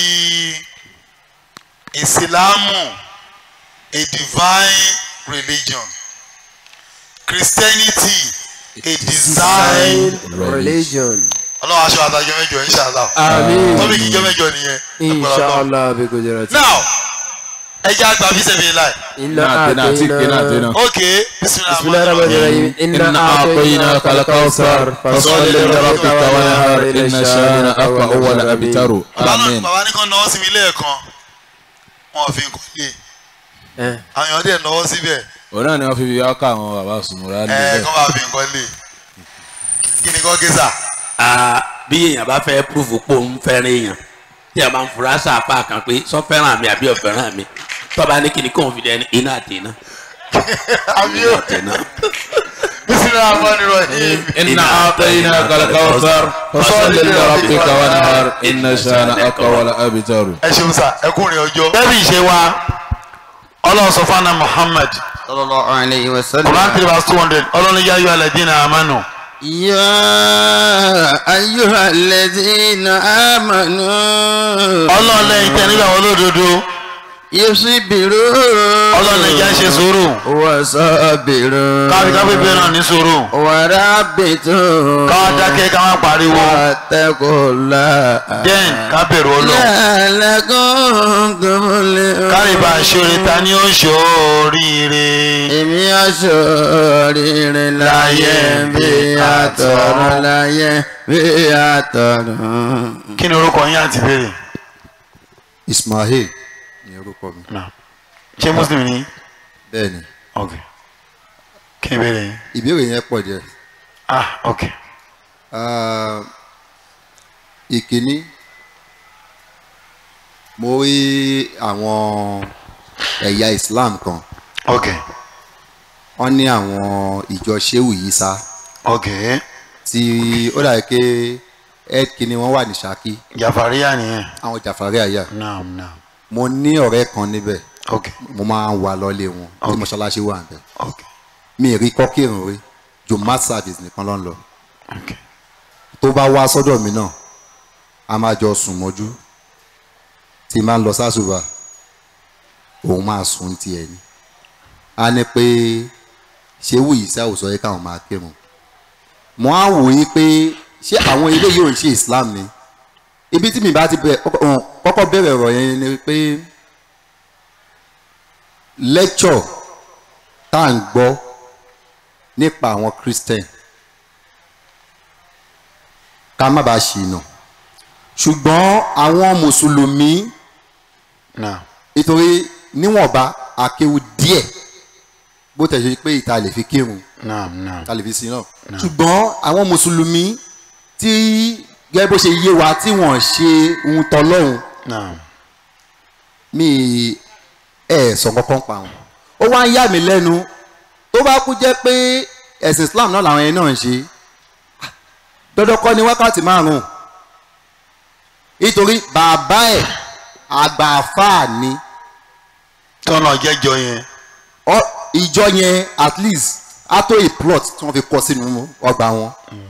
ìsìlámù a divine religion christianity a design religion ọlọ́run aṣọ àtàjọ mẹ́jọ inshallah àmín tọ́bí kìjọ mẹ́jọ nìyẹn inshallah bi gujarati now ẹ jẹ́ àgbà fi ṣe fi láì inna Nàtẹ́nà àti kìnnà atayna àtẹ́nà. ok bismillahir rahmanir rahim إنا أعطيناك الكوثر فصل لربك وانهر إن شانئك هو الأبتر آمين bàbá ní kan náwó sí mi lẹ́ẹ̀kan wọn ò fi nǹkan lé Eh. àwọn èèyàn dẹ̀ náwó síbẹ̀ òun náà ni wọ́n fi fi ọkọ̀ àwọn bàbá sùnmùrà ẹ níbẹ̀. kọ́ bá fi nǹkan lé kí ni kọ́ gẹ́sà Ah, bí èèyàn bá fẹ́ púrúfù pò ń fẹ́ràn èèyàn tí a máa ń fura sáàpá kan pé sọ fẹ́ràn mi àbí ọ̀fẹ́ràn mi tọ́ba ní kíni kóun fi dẹ ní iná àti iná àbí iná ó àti iná. bísílẹ̀ àmọ́ni rọ̀ yìí إنا أعطيناك الكوثر فصل لربك وانهر إن شانئك هو الأبتر ẹ ṣeun sá ẹkùnrin ọjọ́. bẹ́ẹ̀ni ìṣe wa ọlọ́run sọ fún anna muhammad sallallahu alayhi wa sallam. quran three verse two hundred ọlọ́run yá yọ alẹ́dínà amánu. يا أيها الذين آمنوا ọlọ́run lẹ́yìn tẹ́ nígbà wọn lódodo يصبروا ọlọ́run ẹja ṣe sùúrù وصابروا káfí káfí bẹ́ẹ̀ náà ní sùúrù ورابطوا káwá dákẹ́ káwá pariwo واتقوا الله den ká bẹ̀rù ọlọ́run لعلكم تفلحون kárí bá a ṣoore ta ni ó ṣoríire. èmi aṣọ́rìrì láyé bí àtọ̀run láyé bí àtọ̀run. kí ni orúkọ yín àti béèrè. Ismail ni orúkọ mi ṣé muslim ni. bẹ́ẹ̀ ni ok kí ni béèrè yín. ìbéèrè yẹn pọ̀ jẹ́ ah ok Ah, ìkíní mo rí àwọn ẹ̀yà Islam kan ok wọ́n ní àwọn ìjọ Shehu Isa ok tí ó dàbí pé head kìíní wọ́n wà ní Ṣakí jàfàríyà nìyẹn. àwọn Jàfàrí àyà naam naam mo ní ọ̀rẹ́ kan níbẹ̀ ok mo máa ń wà lọ́lé wọn tí Ok. mọ́ṣáláṣí wà níbẹ̀ ok mi ì rí kọ́kírun rí jumat service nìkan ló ń lọ ok tó bá wá sọ́dọ̀ mi náà a máa jọ sùn mọ́jú tí n máa ń lọ sásùbà òun máa sùn tiẹ̀ ni a ní pé ṣé wùyí sí àwùjọ yẹ káwọn máa kírun mo á wò yí pé ṣé àwọn ilé yìí ò ń ṣe islam ni ibi tí mi bá ti bẹ̀rẹ̀ kọ́kọ́ bẹ̀rẹ̀ ọ̀rọ̀ yẹn ni pé lecture tá à ń gbọ́ nípa àwọn christian ká má bàa ṣìnà ṣùgbọ́n àwọn mùsùlùmí nítorí níwọ̀nba akéwu díẹ̀ bó tẹ̀ ṣe pé ìta lè fi kírun ta lè fi sin náà ṣùgbọ́n àwọn mùsùlùmí tí gẹ́gẹ́ bó ṣe yé wa tí wọ́n ṣe ohun tọ́lọ́hún mi ẹ̀ sọ kankan pa wọn ó wá ń yà mí lẹ́nu tó bá kú jẹ́ pé ẹ̀sìn Islam náà làwọn yẹn náà ń ṣe dandan kọ́ ni wákàtí márùn-ún nítorí bàbá ẹ̀ àgbààfà ni. tọ́nà jẹ́jọ yẹn. ìjọ yẹn at least á tó a plot tí wọ́n fi kọ́ sínú ọgbà wọn.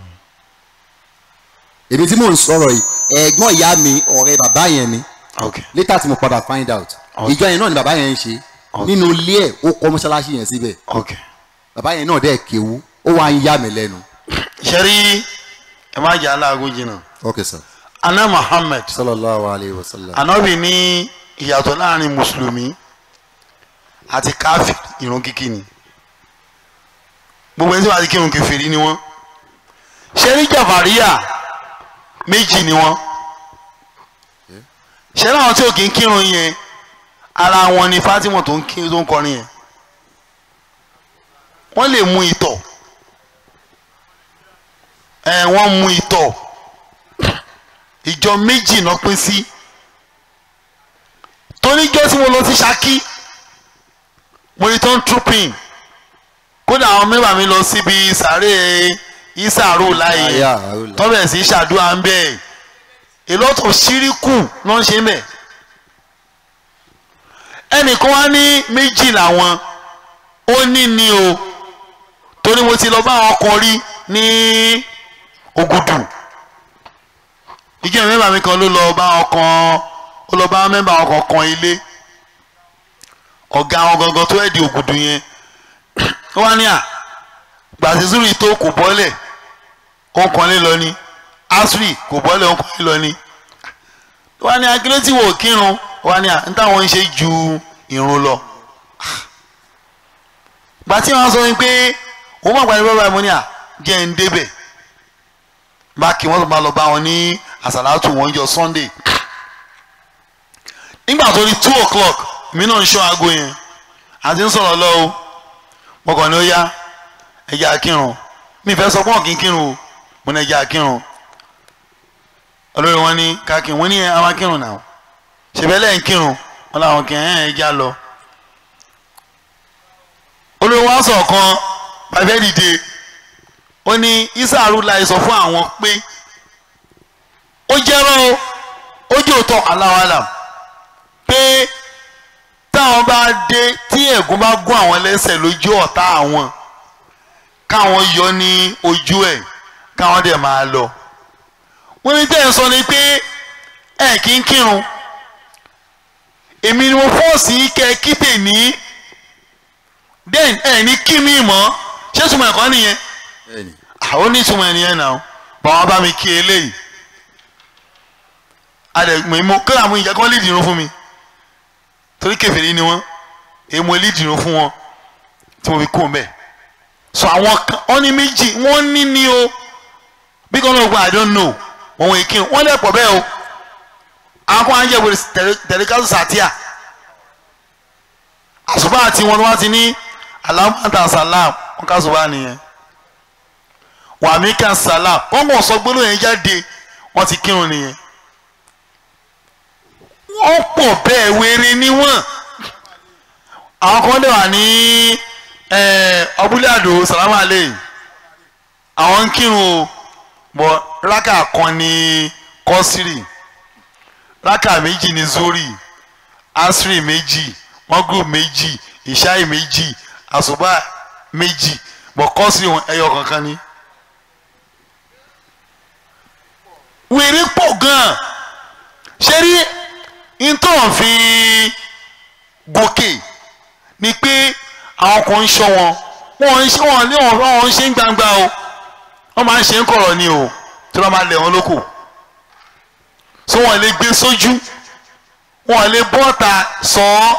èmi tí mò ń sọ̀rọ̀ yìí ẹ̀gbọ́n ìyá mi ọ̀rẹ́ bàbá yẹn ni. later tí mo padà find out. ìjọ yẹn náà ni bàbá yẹn ń ṣe. nínú ilé ẹ̀ ó kọ́ mọ́ṣáláṣí yẹn síbẹ̀. bàbá yẹn náà dẹ̀ kéwú ó wá ń yà mí lẹ́nu. ṣẹ́rí ẹ má jẹ́ aláàgó jìnnà. ok sir. ana muhammed. sallallahu alayhi wa sallam. anabi ní ìyàtọ̀ láàrin mùsùlùmí àti káfíìn ìrun kíkí ni gbogbo ẹni tí wàá ti kírun kèfèrí ni wọ́n ṣẹ́rí jàfàríyà méjì ni wọ́n ṣẹ́rí àwọn tí ò kí ń kírun yẹn ara wọn ni Fatima tó ń kí tó ń kọrin yẹn wọ́n lè mu ìtọ̀ ẹ̀ wọ́n mu ìtọ̀ ìjọ méjì náà pín sí toníjọ́ tí mo lọ sí Ṣakí mo rí tó ń trooping kódà àwọn mẹ́wàá mi lọ síbi sàárè ìsàrò láàyè tọ́bẹ̀ sí ṣàdúrà ń bẹ̀ ìlọ́tọ̀ ṣíríkù náà ń ṣe ń bẹ̀ ẹnìkan wá ní méjì làwọn ó ní ni o torí mo ti lọ bá àwọn kan rí ní Ògùdù ìjẹ́ mẹ́bàá mi kan ló lọ bá ọkàn ó lọ bá mẹ́bàá ọkàn kan ilé ọ̀gá àwọn gangan tó ẹ̀dì Ògùdù yẹn ó wá ní à gbàsísúrì tó kò bọ́lẹ̀ ó ń kan lé lọ ní asri kò bọ́lẹ̀ ó ń kan lé lọ ní ó wá ní akílẹ́tì wò kírun ó wá ní à ń táwọn ń ṣe ju ìrun lọ gbà tí wọ́n sọ wípé òun mọ̀ pàdé bàbá mi ní à jẹ́ ń débẹ̀ bá kí wọ́n tó máa lọ bá wọn ní àsàlátù wọn jọ sunday nígbà tó di two o'clock mi náà ń ṣọ́ aago yẹn àti ń sọ̀rọ̀ lọ o mo kàn ní ó yá ẹja akírun mi fẹ́ sọ pé wọn kì í kírun o mo ní ẹja akírun olórí wọn ní kákírun wọn ní ẹ àwọn akírun náà ṣèbẹ́lẹ̀ ń kírun wọn làwọn kì í ẹ̀ ẹja lọ olórí wọn sọ̀ kan pàfẹ́ dìde ó ní isaaru láì sọ fún àwọn pé ó jẹ́rọ́ o ó jẹ́ òótọ́ aláwàlà pé táwọn bá dé tí ẹ̀gún bá gún àwọn lẹ́sẹ̀ lójú ọ̀tá àwọn káwọn yọ ní ojú ẹ̀ káwọn dẹ̀ máa lọ wọ́n ní tẹ́ ẹ̀ sọ ni pé ẹ̀ kí ń kírun èmi ni mo fọ́ọ̀sì kẹ́ kíte ní then ẹ̀ ní kí mi mọ́ ṣé sùnmọ̀ ẹ̀kọ́ nìyẹn àwọn oníṣùmọ̀ ènìyàn náà bàwọn bá mi kí eléyìí adẹ̀gbọ̀n ìmọ̀ kí làwọn ìjà kan lè dìrún fún mi torí kèfèrí ni wọ́n èèmọ̀ lè dìrún fún wọn tí mo fi kú mbẹ́ so àwọn kan wọ́n ní méjì wọ́n ní ní o bí kan náà gba I don't know wọ́n wọ́n èké wọ́n lẹ̀ pọ̀ bẹ́ẹ̀ o àwọn kan á jẹ́ wòlé tẹ̀lékásù sàtíà àṣùbà àti wọn wá ti ní alámọ̀tà sàlám wọn ká ṣùbà nìyẹn wàmí kan sàlám wọn kò sọ gbólóhùn yẹn jáde wọn ti kírun nìyẹn wọ́n pọ̀ bẹ́ẹ̀ wéré níwọ̀n àwọn kan dẹ̀ wà ní ọbúlé àdó sàlámà lè àwọn ń kírun o bọ̀ rákà kan ní kọ́sírì rákà méjì ní zori asiri méjì mọ́gùrù méjì ìṣáì méjì àṣùbà méjì bọ̀ kọ́sírì wọn ẹyọ kankan ní. wèrè pọ̀ gan-an ṣé rí ntọ́ fi gòkè àwọn kan ń ṣọ́ wọn wọn ń ṣe wọn ní wọn wọn ń ṣe ń gbangba o wọn máa ń ṣe ń kọ̀rọ̀ ni o tí wọ́n máa lẹ̀ wọ́n lóko so wọn lè gbé sójú wọn lè bọ́ta sọ ọ́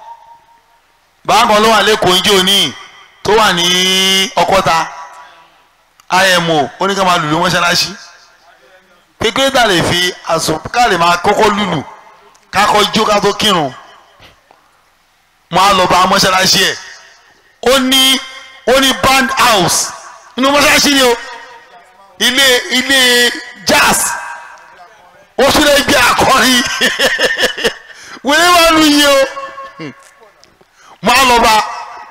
bákan ló wà lẹ́kọ̀ọ́ ìjọ ní tó wà ní ọkọ́ta imo ó ní ká máa lùlù mọ́ṣáláṣí kékeré tà lè fi àsùn ká lè máa kọ́kọ́ lùlù ká kọ́ jó ká tó kírun máa lọ bá mọ́ṣáláṣí ẹ̀ ó ní ó ní band house inú mọ́ṣáláṣí ni o ilé ilé jazz ó tún lè gbé akọrin wíwé wà lù yí o máa lọ bá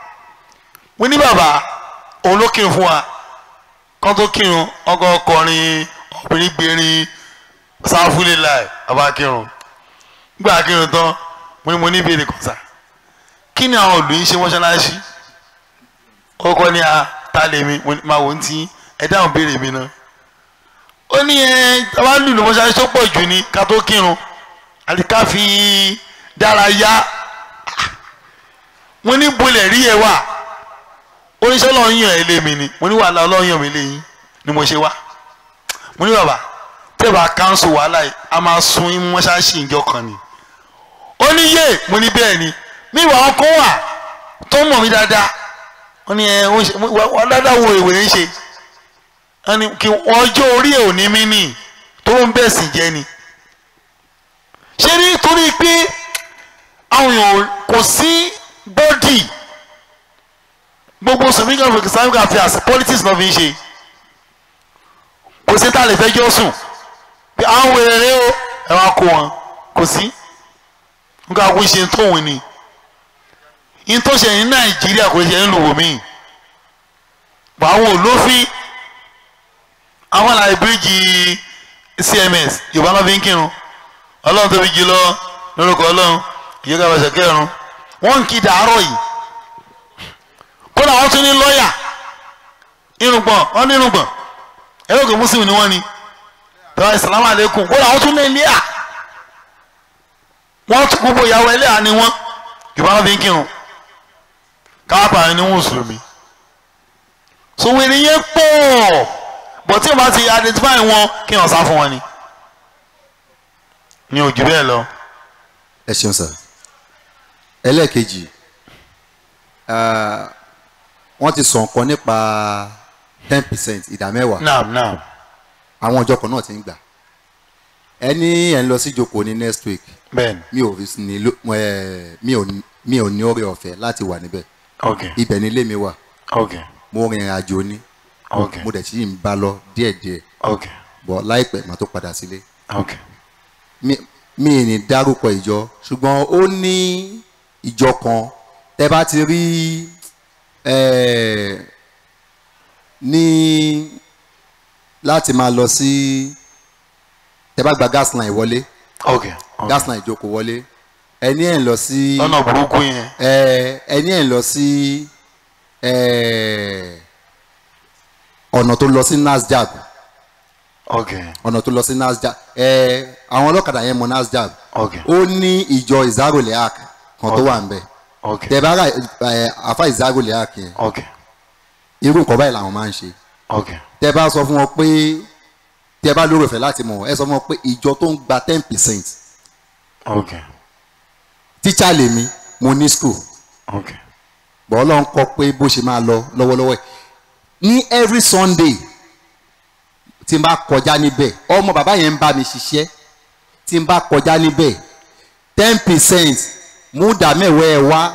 mo ní bàbá òun ló kírun fún wa kán tó kírun ọkọ ọkọrin obìnrin gbèrin sáfúlẹ̀ láì bàbá kírun gbà kírun tán mo ní mo ní ìbéèrè kan sáà kí ni àwọn òlù yín ṣe mọ́ṣáláṣí kọ́kọ́ ní a ta lè mi máa wò ó ti ẹ dáhùn béèrè mi náà ó ní ẹ tàbá lùlù mọ́ṣáláṣí tó pọ̀ jù ní ká tó kírun àti ká fi dára yá mo ní bolẹ̀ rí ẹ wà oníṣẹ́ ọlọ́run yàn ẹ́ lé mi ni mo ní wàhálà ọlọ́run yàn mí lé yín ni mo ṣe wá mo ní bàbá tẹ́ẹ̀bà káńsù wàhálà yìí a máa sun yín mọ́ṣáláṣí ìjọ kan ni ó ní yé mo ní bẹ́ẹ̀ ni mi ìwà ọkọ wà tó mọ̀ mí dáadáa wọ́n ní ẹ wọ́n dáadáa wo ìwé ń ṣe wọ́n ní kí ọjọ́ orí ẹ̀ ò ní mí nì tó ń bẹ̀ sì jẹ́ ni. ṣé nítorí pé àwọn èèyàn kò sí bọ́dì gbogbo sọmíkà fún islamic affairs politics náà fi ń ṣe kò sí tá a lè fẹjọ́ sùn pé àwọn wèrè rẹ o ẹ wá kó wọn kò sí nǹkan àgbo ṣe tóun ni ntọ́sẹ̀ ní nàìjíríà kò ṣe ń lò wò mí àwọn olófin àwọn àlàyé bíríìjì cms yorùbá náà fi ń kírun ọlọ́run tóbi jù lọ lórúkọ ọlọ́run ìyẹ́ká bàṣẹ kẹrùn wọ́n ń kí dàárọ̀ yìí kódà wọ́n tún ní lọ́ọ̀yà irùngbọ̀n wọ́n ní irùngbọ̀n ẹ̀rọ ògùn mùsùlùmí ni wọ́n ní tọ́wọ́ ìsàlámù àlékún kódà wọ́n tún ní ẹlẹ́à wọ́n tún gbogbo ìyàwó ẹlẹ́à ni wọ́n yorùbá náà fi ń kírun káàpà ni mùsùlùmí sòwèrè yẹn pọ̀ bọ̀ tí o bá ti identify wọn kí wọ́n sá fún wọn ni ní ojú bẹ́ẹ̀ lọ. ẹ ṣeun sir ẹlẹ́ẹ̀kejì wọ́n ti sọ nǹkan nípa ten percent ìdá mẹ́wàá naam naam àwọn ọjọ́ kan náà ti ń gbà ẹni ẹ̀ ń lọ sí ìjókòó ní next week bẹ́ẹ̀ni mi ò ní mi ò mi ò ní oore ọ̀fẹ́ láti wà níbẹ̀ ok ibẹ̀ ni ilé mi wà ok mo rin ìrìn àjò ní ok mo dẹ̀ sì ń bá lọ díẹ̀díẹ̀ ok bọ̀ láìpẹ́ màá tó padà sílé ok mi mi ì ní dárúkọ ìjọ ṣùgbọ́n ó ní ìjọ kan tẹ́ bá ti rí eh, ní láti máa lọ sí tẹ́ bá gba gas line wọlé ok ok gas line ìjókòó wọlé ẹni ẹ̀ ń lọ sí lọ́nà burúkú yẹn eh, ẹni ẹ̀ ń lọ sí eh, ọ̀nà tó lọ sí nasdaq ok ọ̀nà tó lọ sí nasdaq ẹ àwọn ọlọ́kadà yẹn mọ nasdaq ok ó ní ìjọ ìzárólẹ̀ ark kan tó wà ń bẹ̀ ok tẹ bá ra ẹ àfa ìzárólẹ̀ ark yẹn ok irú nǹkan báyìí làwọn máa ń ṣe ok tẹ bá sọ fún wọn pé tẹ bá lórí ọ̀fẹ́ láti mọ̀ ẹ sọ fún wọn pé ìjọ tó ń gba ten percent ok tíṣà lèmi mo ní school ok bọ́ ọlọ́run kọ pé bó ṣe máa lọ lọ́wọ́lọ́wọ́ ẹ̀ ní every sunday tí n bá kọjá níbẹ̀ ọmọ bàbá yẹn ń bá mi ṣiṣẹ́ tí n bá kọjá níbẹ̀ ten percent múdà mẹ́wàá ẹ̀ wá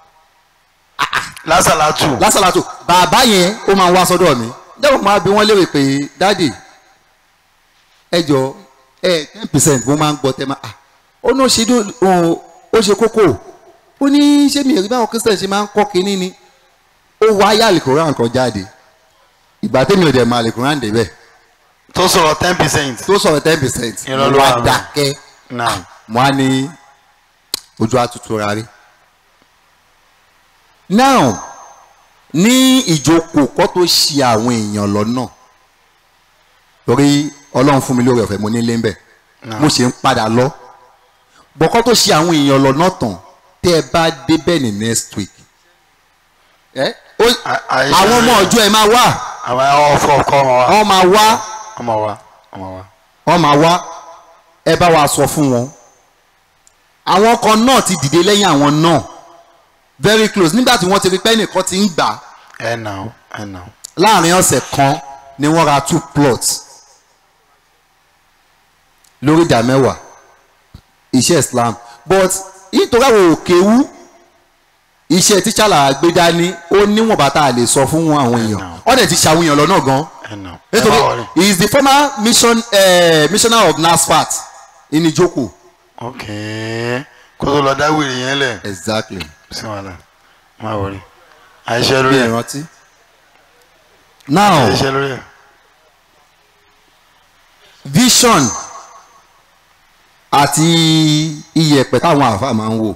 lásàlátù lásàlátò bàbá yẹn ó máa ń wá sọ́dọ̀ mi jẹ́wọ́ máa bí wọ́n léèrè pé dáàdì ẹ jọ ẹ ten percent mo máa ń gbọ́ tẹ́ máa ah ó ní ó ṣe dó- ó- ó ṣe kókó ó ní ṣé mi ò rí báwọn christian ṣe máa ń kọ́ kínní ni ó wá ayé àlìkòrán kan jáde ìgbà tẹ́mi ò dẹ̀ máa àlìkòrán débẹ̀ tó sọ̀rọ̀ ten percent tó sọ̀rọ̀ ten percent Irọ́ ló mo wà wá bẹ́ẹ̀. dákẹ́ naam mo á ní ojú àtútù rárí. now ní ìjókòó kọ́ tó ṣe àwọn èèyàn lọ́nà torí ọlọ́run fún mi lórí ọ̀fẹ́ mo nílé ń bẹ̀ mo ṣe ń padà lọ bọ́kọ́ tó ṣe àwọn èèyàn lọ́nà tán tẹ́ ẹ bá débẹ̀ ní next week ẹ ó àìṣe àwọn ọmọ ọjọ́ ẹ máa wá àwọn ọkọ ọkọ ọmọ wa wọ́n máa wá ọmọ wa ọmọ wa. wọ́n máa wá ẹ bá wa sọ fún wọn àwọn kan náà ti dìde lẹ́yìn àwọn náà very close nígbà tí wọ́n ti rí pé ẹnìkan ti ń gbà á ẹ nà ó ẹ nà ó. láàrin ọ̀sẹ̀ kan ni wọ́n ra two plots lórí ìdá mẹ́wàá iṣẹ́ Islam but nítorí àwọn òkèwú iṣẹ́ tíṣà là gbé dání ó níwọ̀n bàtà lè sọ fún àwọn èèyàn wọ́n dẹ̀ ti ṣàwọn èèyàn lọ́nà gan ẹ nà ó. ẹ má nítorí wọrí. he is the former mission uh, missioner of NASFAT in Ijoko ok kó tó lọ dá wèrè yẹn lẹ̀ exactly sí wàhálà má wọrí. àìṣe lórí bí ẹ ìrántí now àìṣe lórí ẹ. vision àti iyẹ̀pẹ̀ táwọn àáfàá máa ń wò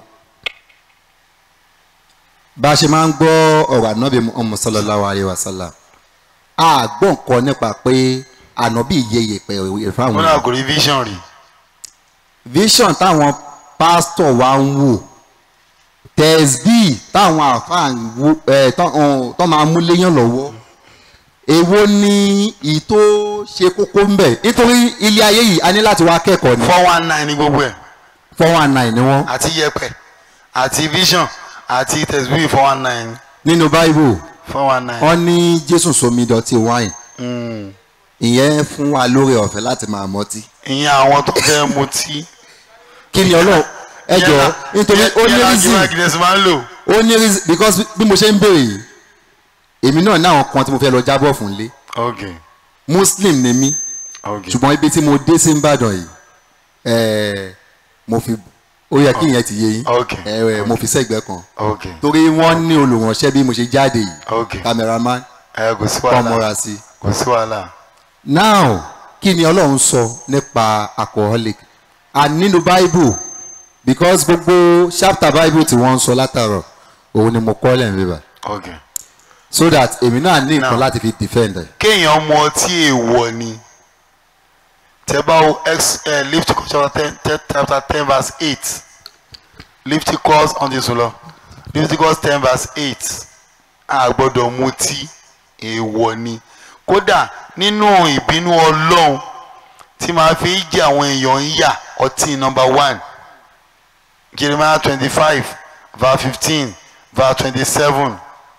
bá a ṣe máa ń gbọ́ ọ̀rọ̀ ànábì Muhammad sallallahu alayhi wa sallam a gbọ́ nǹkan nípa pé ànábì yẹ iyẹ̀pẹ̀ ìwé fáwọn wọn náà kò rí vision rí. vision táwọn pásítọ̀ wa ń wò tẹ̀sbí táwọn àáfàá ń wò ẹ̀ tó máa mú léyàn lọ́wọ́ èwo ni ìtò ṣe kókó ń bẹ̀ nítorí ilé ayé yìí a ní láti wá kẹ́kọ̀ọ́ ni four one nine ní gbogbo ẹ four one nine ni wọ́n àti yẹ̀pẹ̀ àti vision àti tẹsibí four one nine nínú bible four one nine. wọ́n ní jésù somi dọ̀tí wine Mm. ìyẹn fún wa lórí ọ̀fẹ́ láti máa mọtí ìyẹn àwọn tó fẹ́ mutí. kí ni ọlọ́run ẹ jọ nítorí ó ní reason Guinness máa ń lò. ó ní reason because bí mo ṣe ń béèrè yìí èmi náà ní àwọn kan tí mo fẹ́ lọ jábọ̀ fún lé ok muslim ni mí ok ṣùgbọ́n ibi tí mo dé sí ìbàdàn yìí ẹ̀ẹ́ mo fi ó yẹ kí ìyẹn ti yé yín ok ẹ̀ẹ́ mo fi sẹ́gbẹ́ kan ok torí wọ́n ní olùránṣẹ́ bí mo ṣe jáde yìí ok cameraman ẹ kò sí kọ́ wàhálà mọ́ra sí i. kò sí wàhálà. now kí ni ọlọ́run sọ nípa alcoholic and nínú bible because gbogbo chapter bible tí wọ́n ń sọ látàrọ̀ òun ni mo kọ́ lẹ́yìn bíbá ok so that èmi náà ní nǹkan Now. láti fi defend ẹ̀. kéèyàn mu ọtí èèwọ̀ ni tẹ bá wo ex eh, Leviticus chapter ten ten chapter ten verse eight Leviticus ọ̀ndì sọlọ Leviticus ten verse eight a gbọ́dọ̀ mutí èèwọ̀ ni kódà nínú ìbínú Ọlọ́run tí màá fi jẹ àwọn èèyàn ń yà ọtí number one Jeremiah twenty five verse fifteen verse twenty seven.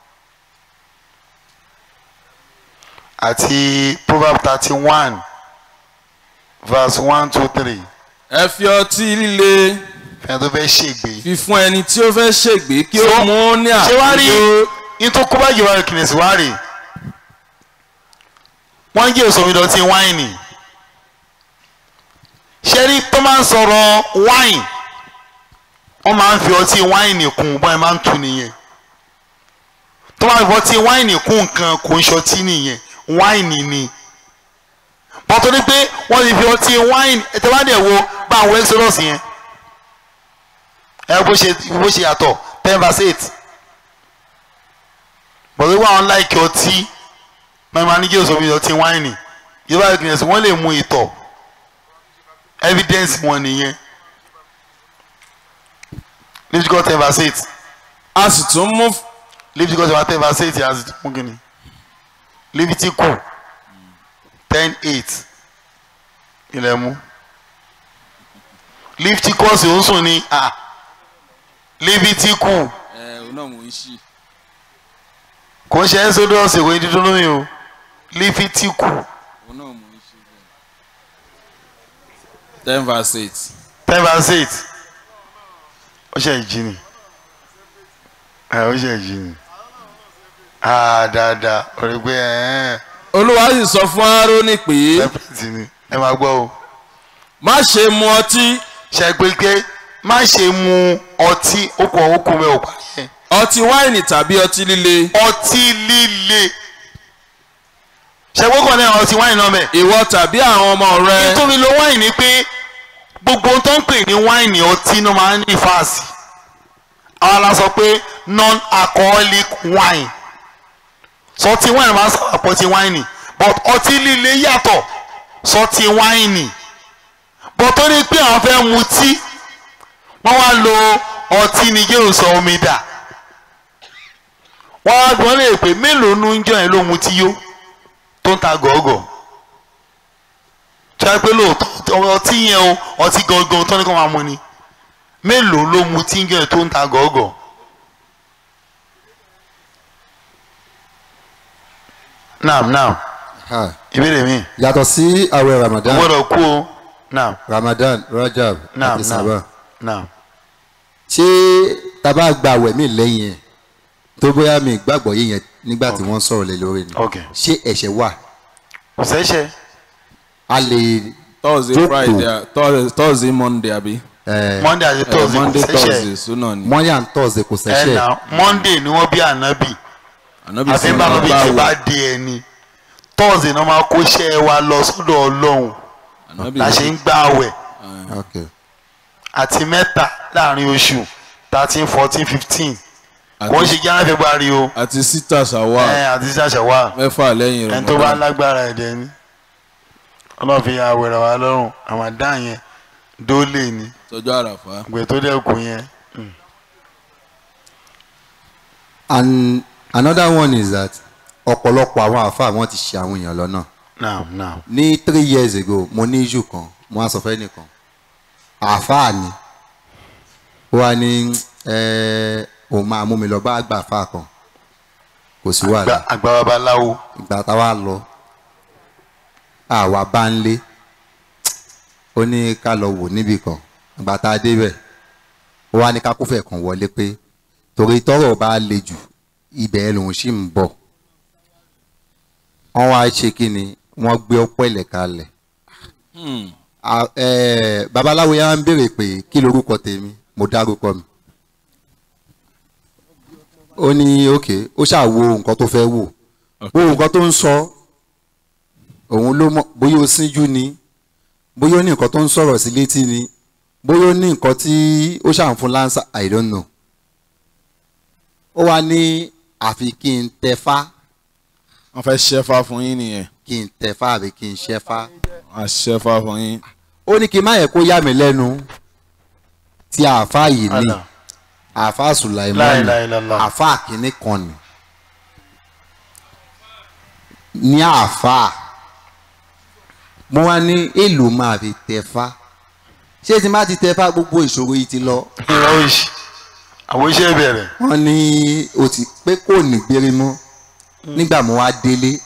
àti proverb thirty one verse one two three ẹ fi ọtí líle fẹ́ẹ́ tó fẹ́ ṣègbè. fi fún ẹni tí ó fẹ́ ṣègbè kí ó So, mú ní ṣé wàá rí àkójọ ní tó kó bá jìwà kìnìsì wá rè wọ́n ń jẹ́ èso ìdọ̀tí wáìnì ṣé rí tó máa ń sọ̀rọ̀ wáìn wọ́n máa ń fi ọtí wáìnì kún bọ́n ẹ máa ń tu nìyẹn tó máa ń fi ọtí wáìnì kún nǹkan kò ń ṣọtí nìyẹn wáìnì ni wọ́n tó ní pé wọ́n ti fi ọtí wáìnì ẹ̀tẹ́ wá dẹ̀ wo bá àwọn exodus yẹn ẹ bó ṣe bó ṣe yàtọ̀ ten verse eight bọ̀dé wà wọn láìkí ọtí mẹ́rin máa ní kí òṣèlú ọtí wáìnì yorùbá ìgbìyànjú sí wọ́n lè mú ìtọ̀ evidence wọn nìyẹn Leviticus ten verse eight a sì tún mú Leviticus ten verse eight yà á sì mú kí ni Leviticus ten eight ilẹ̀ mú Leviticus ò ń sùn ní à Leviticus ẹ ò náà mò ń ṣí kò ń ṣe Exodus ìwé dídún lómi o Leviticus ò náà mò ń ṣí ten verse eight ten verse eight ó ṣe ìjì ni ẹ ó ṣe ìjì ni ah dáadáa orí pé ẹ olúwa sì sọ fún Áárónì pé ẹ pẹ̀lú ni ẹ máa gbọ́ o má ṣe mu ọtí ṣe pé pé má ṣe mu ọtí okùn okùn mẹ́ ò parí ẹ̀ ọtí wáìnì tàbí ọtí líle ọtí líle ṣe gbọ́kàn náà ọtí wáìnì náà bẹ̀. ìwọ tàbí àwọn ọmọ rẹ nítorí lo wáìnì ni pé gbogbo ohun tó ń pè ní wáìnì ọtí ló máa ń ní fáàsì àwọn la sọ pé non alcoholic wine sọtí wáìnì máa ń sábà pọ̀ ti wáìnì but ọtí líle yàtọ̀ sọtí wáìnì but tó ní pé àwọn fẹ́ mutí wọ́n wá lo ọtí ni yóò sọ omi dà wọ́n á gbọ́n lè pè mélòó nu ń jọ yẹn ló mu tí yó tó ń ta gọ̀ọ́gọ̀ tí wọ́n á pé lóòótọ́ ọtí yẹn o ọtí gangan tó ní kó máa mu ni mélòó ló mu tí ń jọ yẹn tó ń ta gọ̀ọ́gọ̀. naam naam Ha. ìbéèrè mi yàtọ̀ sí àwẹ̀ o ramadan gbọ́dọ̀ kú o naam ramadan rajab naam àti saba naam naam ṣé taba gba àwẹ̀ mi lẹ́yìn ẹ̀ tó bóyá mi gbàgbọ́ yé yẹn nígbà tí wọ́n sọ̀rọ̀ lé lórí ni ok ṣé ẹ̀ṣẹ̀ wà kò sẹ́sẹ̀ a lè thursday Jókòó. friday thursday thursday monday àbí. ẹ̀ monday àti Eh, thursday kò monday sẹ́sẹ̀ thursday suna ni. monday and thursday kò ẹ̀ ṣẹ̀ṣẹ̀ na monday ni wọ́n bí ànábì ànábì àfi sọ bá wọn bí báwo. ti bá dé ẹni thursday náà máa kó iṣẹ́ wa lọ sọ́dọ̀ ọlọ́run ànábì la ṣe ń gbà àwẹ̀ okay àti mẹ́ta láàrin oṣù thirteen fourteen fifteen Àti- kò ń ṣe january february o àti sita ṣàwà ẹ̀ àti ṣàṣàwà mẹ́fà lẹ́yìn ẹni tó bá Ramadan. lágbára ẹ̀dẹ̀ ni ọlọ́run fi ya àwẹ̀rẹ̀ wa lọ́rùn àmàdá yẹn dólè ni tọjọ́ àràfà. gbè tó dẹ́kun yẹn and another one is that ọ̀pọ̀lọpọ̀ àwọn àáfàá wọn ti ṣe àwọn èèyàn lọ́nà naam naam ní three years ago mo ní issue kan mo wá sọ fẹ́ nìkan àáfàá ni ó wá ní ẹ òun máa mú mi lọ bá àgbà àáfàá kan kò sí wàhálà Àgbà- àgbà babaláwo ìgbà táwa lọ àwa bá ń lé ó ní ká lọ wò níbì kan ìgbà tá a débẹ̀ ó wá ní ká kófẹ̀ kan wọlé pé torí tọ́rọ̀ bá le jù ibẹ̀ lòun sì ń bọ̀ wọ́n wá ṣe kí ni wọ́n gbé ọpọ́ ilẹ̀ kalẹ̀ A- eh, babaláwo yà ń béèrè pé kí lorúkọ tèmi mo dárúkọ mi ó ní òkè ó ṣàwo nǹkan tó fẹ́ wò wo nǹkan tó ń sọ òun ló mọ bóyá ó síjú ni bóyá ó ní nǹkan tó ń sọ̀rọ̀ sí létí ni bóyá ó ní nǹkan tí ó ṣàn fún lánsà i don't know ó wá ní àfi kí n tẹfá wọ́n fẹ́ ṣẹ́fà fún yín nìyẹn. kí n tẹfá àbí kí n ṣẹfá wọ́n á ṣẹ́fà fún yín. ó ní kí n má yẹ kó yà mí lẹ́nu tí àáfàá yìí ní Allah. àáfàá La sùláìmọ́nì ilaha illallah. àáfàá kìíní kan ni ní àáfàá mo wá ní èlò máa fi tẹ̀fá ṣé tí n bá ti tẹ̀fá gbogbo ìṣòro yìí ti lọ ìrọ̀ òṣì àwọn iṣẹ́ bẹ̀rẹ̀ wọ́n ní o ti pé kò ní gbére mọ́ nígbà mo wá délé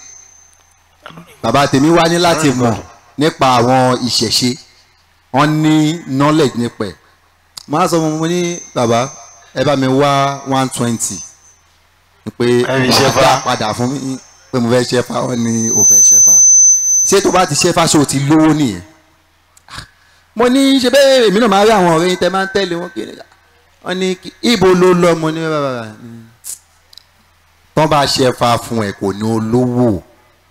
bàbá tèmi wá ní láti mọ̀ nípa àwọn ìṣẹ̀ṣe wọ́n ní knowledge nípa ẹ̀ máa sọ fún mi mo ní bàbá ẹ bá mi wá one twenty pé Ẹ fi ṣẹ́fá. dá padà fún mi pé mo fẹ́ ṣẹ́fá wọ́n ní o fẹ́ ṣẹ́fá ṣé tó bá ti ṣẹ́fá ṣé o ti lówó nìyẹn mo ní ṣe bẹ́ẹ̀ èmi náà máa rí àwọn ọ̀rẹ́ yín tẹ́ máa ń tẹ̀lé wọn kiri wọ́n ní kí- ibo ló lọ mo ní bàbá tọ́ bá ṣẹ́fá fún ẹ kò ní olówó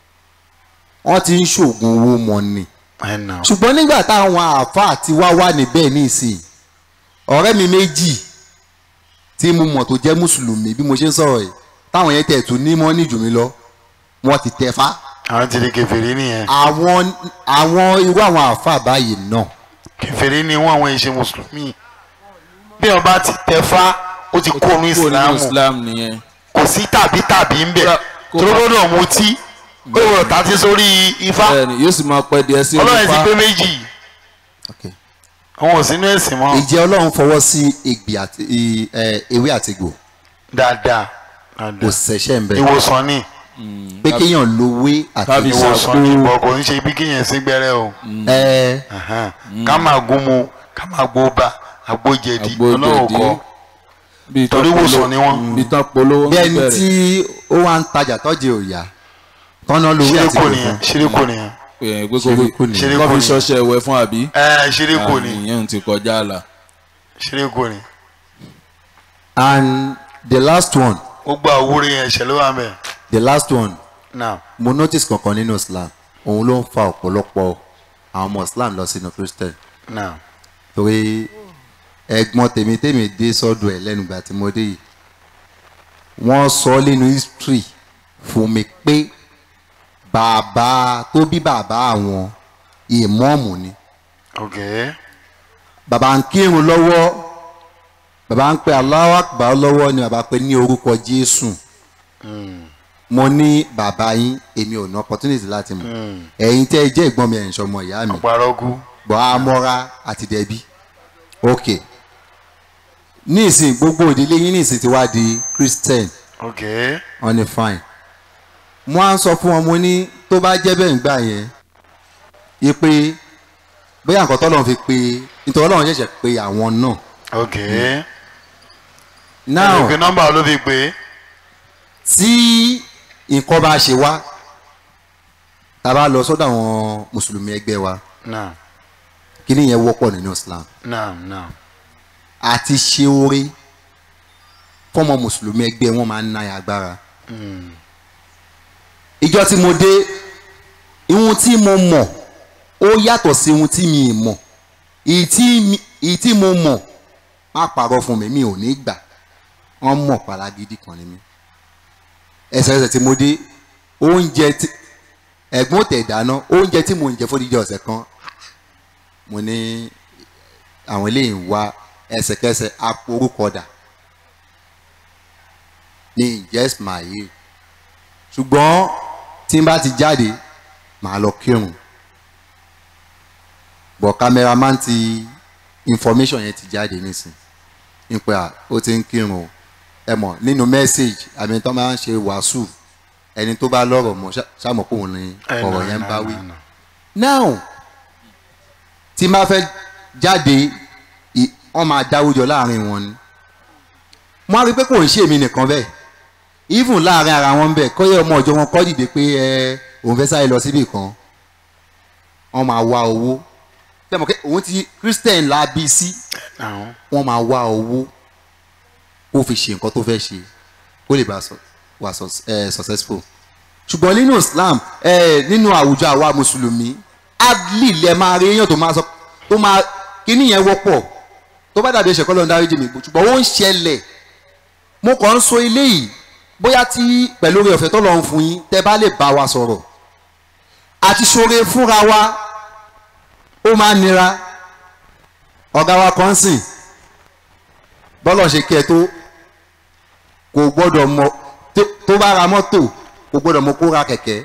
wọ́n ti ń ṣoògùn owó mọ́ ni ẹ̀ nà ṣùgbọ́n nígbà táwọn àáfàá ti wá wà níbẹ̀ nísìnyí ọ̀rẹ́ mi méjì tí mo mọ̀ tó jẹ́ mùsùlùmí bí mo ṣe ń sọ̀rọ̀ yìí táwọn yẹn tẹ̀ tún ní mọ́ ní jù mí lọ wọ́n ti tẹ̀fá àwọn ti di kẹfìrí nìyẹn àwọn àwọn irú àwọn àáfàá báyìí náà kẹfìrí ni wọn àwọn ìṣe mùsùlùmí bí wọn bá ti tẹfá ó ti kó nu kó nínú ìsìlámù islam nìyẹn. kò sí tàbí tàbí ń bẹ Kó- tó gbọ́dọ̀ mutí ó gbọ́dọ̀ tàtí sórí ifá bẹ́ẹ̀ni yóò sì máa pẹ́ díẹ̀ sí ọlọ́run ti olùfà. pé méjì Okay. àwọn ò sínú ẹ̀sìn mọ́ ìjẹ́ ọlọ́run fọwọ́ sí egbì àti i- ẹ, ewé àtìgbò dáadáa kò dáadáa ṣẹ̀ṣẹ̀ ń bẹ ìwòsàn ni pé kéèyàn lówé àti Tàbí ìwòsàn ni bọ̀ kò ń ṣe bí kéèyàn sí gbẹ́rẹ́ o ẹ Ahan. ká máa gún mu ká máa gbó bá agbójẹ̀dì Agbójẹ̀dí. ọlọ́run kọ́ bíi tán torí polówó- ìwòsàn ni wọ́n. bíi tán polówó bí ń ẹni bẹ̀rẹ̀. tí ó wá ń tajà tọ́jú òòyà tọ́nà lówé ṣíríkù àtìgbò nìyẹn fún ṣíríkù nìyẹn pé pé kò Ṣíríkù ni. Ṣíríkù kọ́ fi ni. ṣọṣẹ́ ẹ̀wẹ̀ fún àbí. ẹ ṣíríkù ni ìyẹn ti kọjá àlà. ṣíríkù ni and the last one gbogbo àwúrẹ́ yẹn ṣẹlẹ̀ wà mẹ́ the last one náà mo notice kankan nínú islam òun ló ń fa ọ̀pọ̀lọpọ̀ àwọn ọmọ islam lọ sínú christian náà torí ẹ̀gbọ́n tèmi tèmi dé sọ́dọ̀ ẹ̀ lẹ́nu ìgbà tí mo dé yìí wọ́n sọ nínú history fún mi pé bàbá tó bí bàbá àwọn ìmọ̀ọ́mù ni ok bàbá ń kírun lọ́wọ́ bàbá ń pe Allahu Akbar lọ́wọ́ ni bàbá pe ní orúkọ Jésù mo ní bàbá yín èmi ò ní opportunity láti mọ̀ ẹ̀yin tẹ́ ẹ jẹ́ ìgbọ́n mi ẹ̀yin sọmọ ìyá mi ọ̀párógún gbọ́ amọ́ra àti dẹ̀bí ok ní ìsìn gbogbo ìdílé yín ní ìsìn ti wá di christian ok wọ́n ní fine mo á ń sọ fún wọn mo ní tó bá jẹ́ bẹ́ẹ̀ ń gbà yẹn yí pé bóyá nǹkan tọ́lọ́run fi pe nítorí ọlọ́run ṣẹ̀ṣẹ̀ pe àwọn náà ok now ẹnìkan nọ́mbà ló fi pé tí nǹkan bá ṣe wá tá a bá lọ sọ́dọ̀ àwọn mùsùlùmí ẹgbẹ́ wa náà kí ni yẹn wọ́pọ̀ nínú islam náà náà àti ṣe oore fọmọ mùsùlùmí ẹgbẹ́ wọn máa ń ná agbára ìjọ tí mo dé ihun tí mo mọ̀ ó yàtọ̀ sí ihun tí mi ì mọ̀ èyí tí mi- èyí tí mo mọ̀ má parọ́ fún mi mi ò ní gbà wọ́n mọ̀ paragidi kan ní mi ẹsẹ̀ẹsẹ̀ tí mo dé oúnjẹ tí ẹ̀gbọ́n tẹ̀ dáná oúnjẹ tí mo ń jẹ fódìdí ọ̀sẹ̀ kan mo ní àwọn eléyìí ń wá ẹsẹ̀kẹsẹ̀ aporúkọdà ní ìjẹ́ ismail ṣùgbọ́n tí n bá ti jáde màá lọ kírun bọ̀ cameraman ti information yẹn ti jáde nísìn nípa ó ti ń kírun o ẹ mọ̀ nínú message àmì tó máa ń ṣe wàásù ẹni tó bá lọ́rọ̀ mọ́ ṣá- ṣàmọ̀ pé òun ni ọ̀rọ̀ yẹn ń bá wí now tí n bá fẹ́ jáde ì- wọ́n máa dáwùjọ láàrin wọn ni wọ́n á rí i pé kò ń ṣe èmi nìkan bẹ́ẹ̀ even láàrin ara wọn bẹ́ẹ̀ kọ́yẹ́ ọmọ ọjọ́ wọn kọ́ dìde pé ẹ òun fẹ́ sáré lọ síbì kan wọ́n máa wá owó tẹ́mọ̀ pé òun ti christian la bí sí àwọn wọ́n máa wá owó kó fi ṣe nǹkan tó fẹ́ ṣe kó lè bá sọ- wà sọ- eh, successful ṣùgbọ́n nínú islam eh, nínú àwùjọ àwa mùsùlùmí adli lẹ máa rí èèyàn tó máa sọ tó máa kíní yẹn wọ́pọ̀ tó bá dàbí ẹ̀ṣẹ̀ kọ́ ló ń dáríjì mi ṣùgbọ́n ó ń ṣẹlẹ̀ mo kàn ń sọ ilé yìí bóyá tí pẹ̀lú oore ọ̀fẹ́ tó lọ́n fún yín tẹ́ bá lè bá wa sọ̀rọ̀ àti ṣoore fúnra wa ó máa nira ọ̀gá wa kan sìn bọ́lọ̀ ṣe kí ẹ tó kò gbọ́dọ̀ mọ tó- tó bá ra mọ́tò kò gbọ́dọ̀ mọ kó ra kẹ̀kẹ́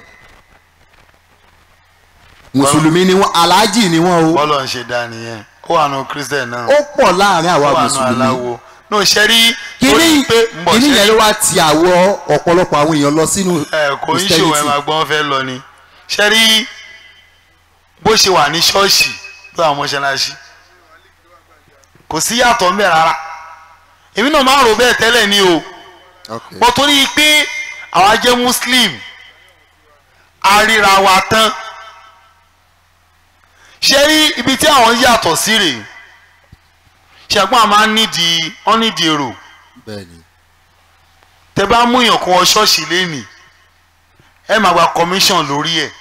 mùsùlùmí ni wọn aláàjì ni wọn o bọ́lọ̀ ń ṣe dá nìyẹn ó wà nù christian náà ó pọ̀ láàrin ó àwa wà nù mùsùlùmí aláwo ní òṣèré kíní pé ń bọ̀ kíní ṣe yẹn ló wá ti àwọ ọ̀pọ̀lọpọ̀ àwọn èèyàn lọ sínú ẹ kò ń ṣòwò ẹ máa gbọ́n fẹ́ lọ ni ṣe rí bó ṣe wà ní ṣọ́ọ̀ṣì ló àwọn mọ́ṣáláṣí kò sí yàtọ̀ ń bẹ̀ rárá èmi náà máa rò bẹ́ẹ̀ tẹ́lẹ̀ ni o Okay. bọ́ torí pé àwa jẹ́ muslim a ríra wa tán ṣe rí ibi tí àwọn yàtọ̀ sí rèé ṣẹ̀gbọ́n a máa ń nídìí wọ́n nídìí èrò bẹ́ẹ̀ni tẹ bá mú èèyàn kan wọ ṣọ́ọ̀ṣì lẹ́nìí ẹ máa gba commission lórí ẹ̀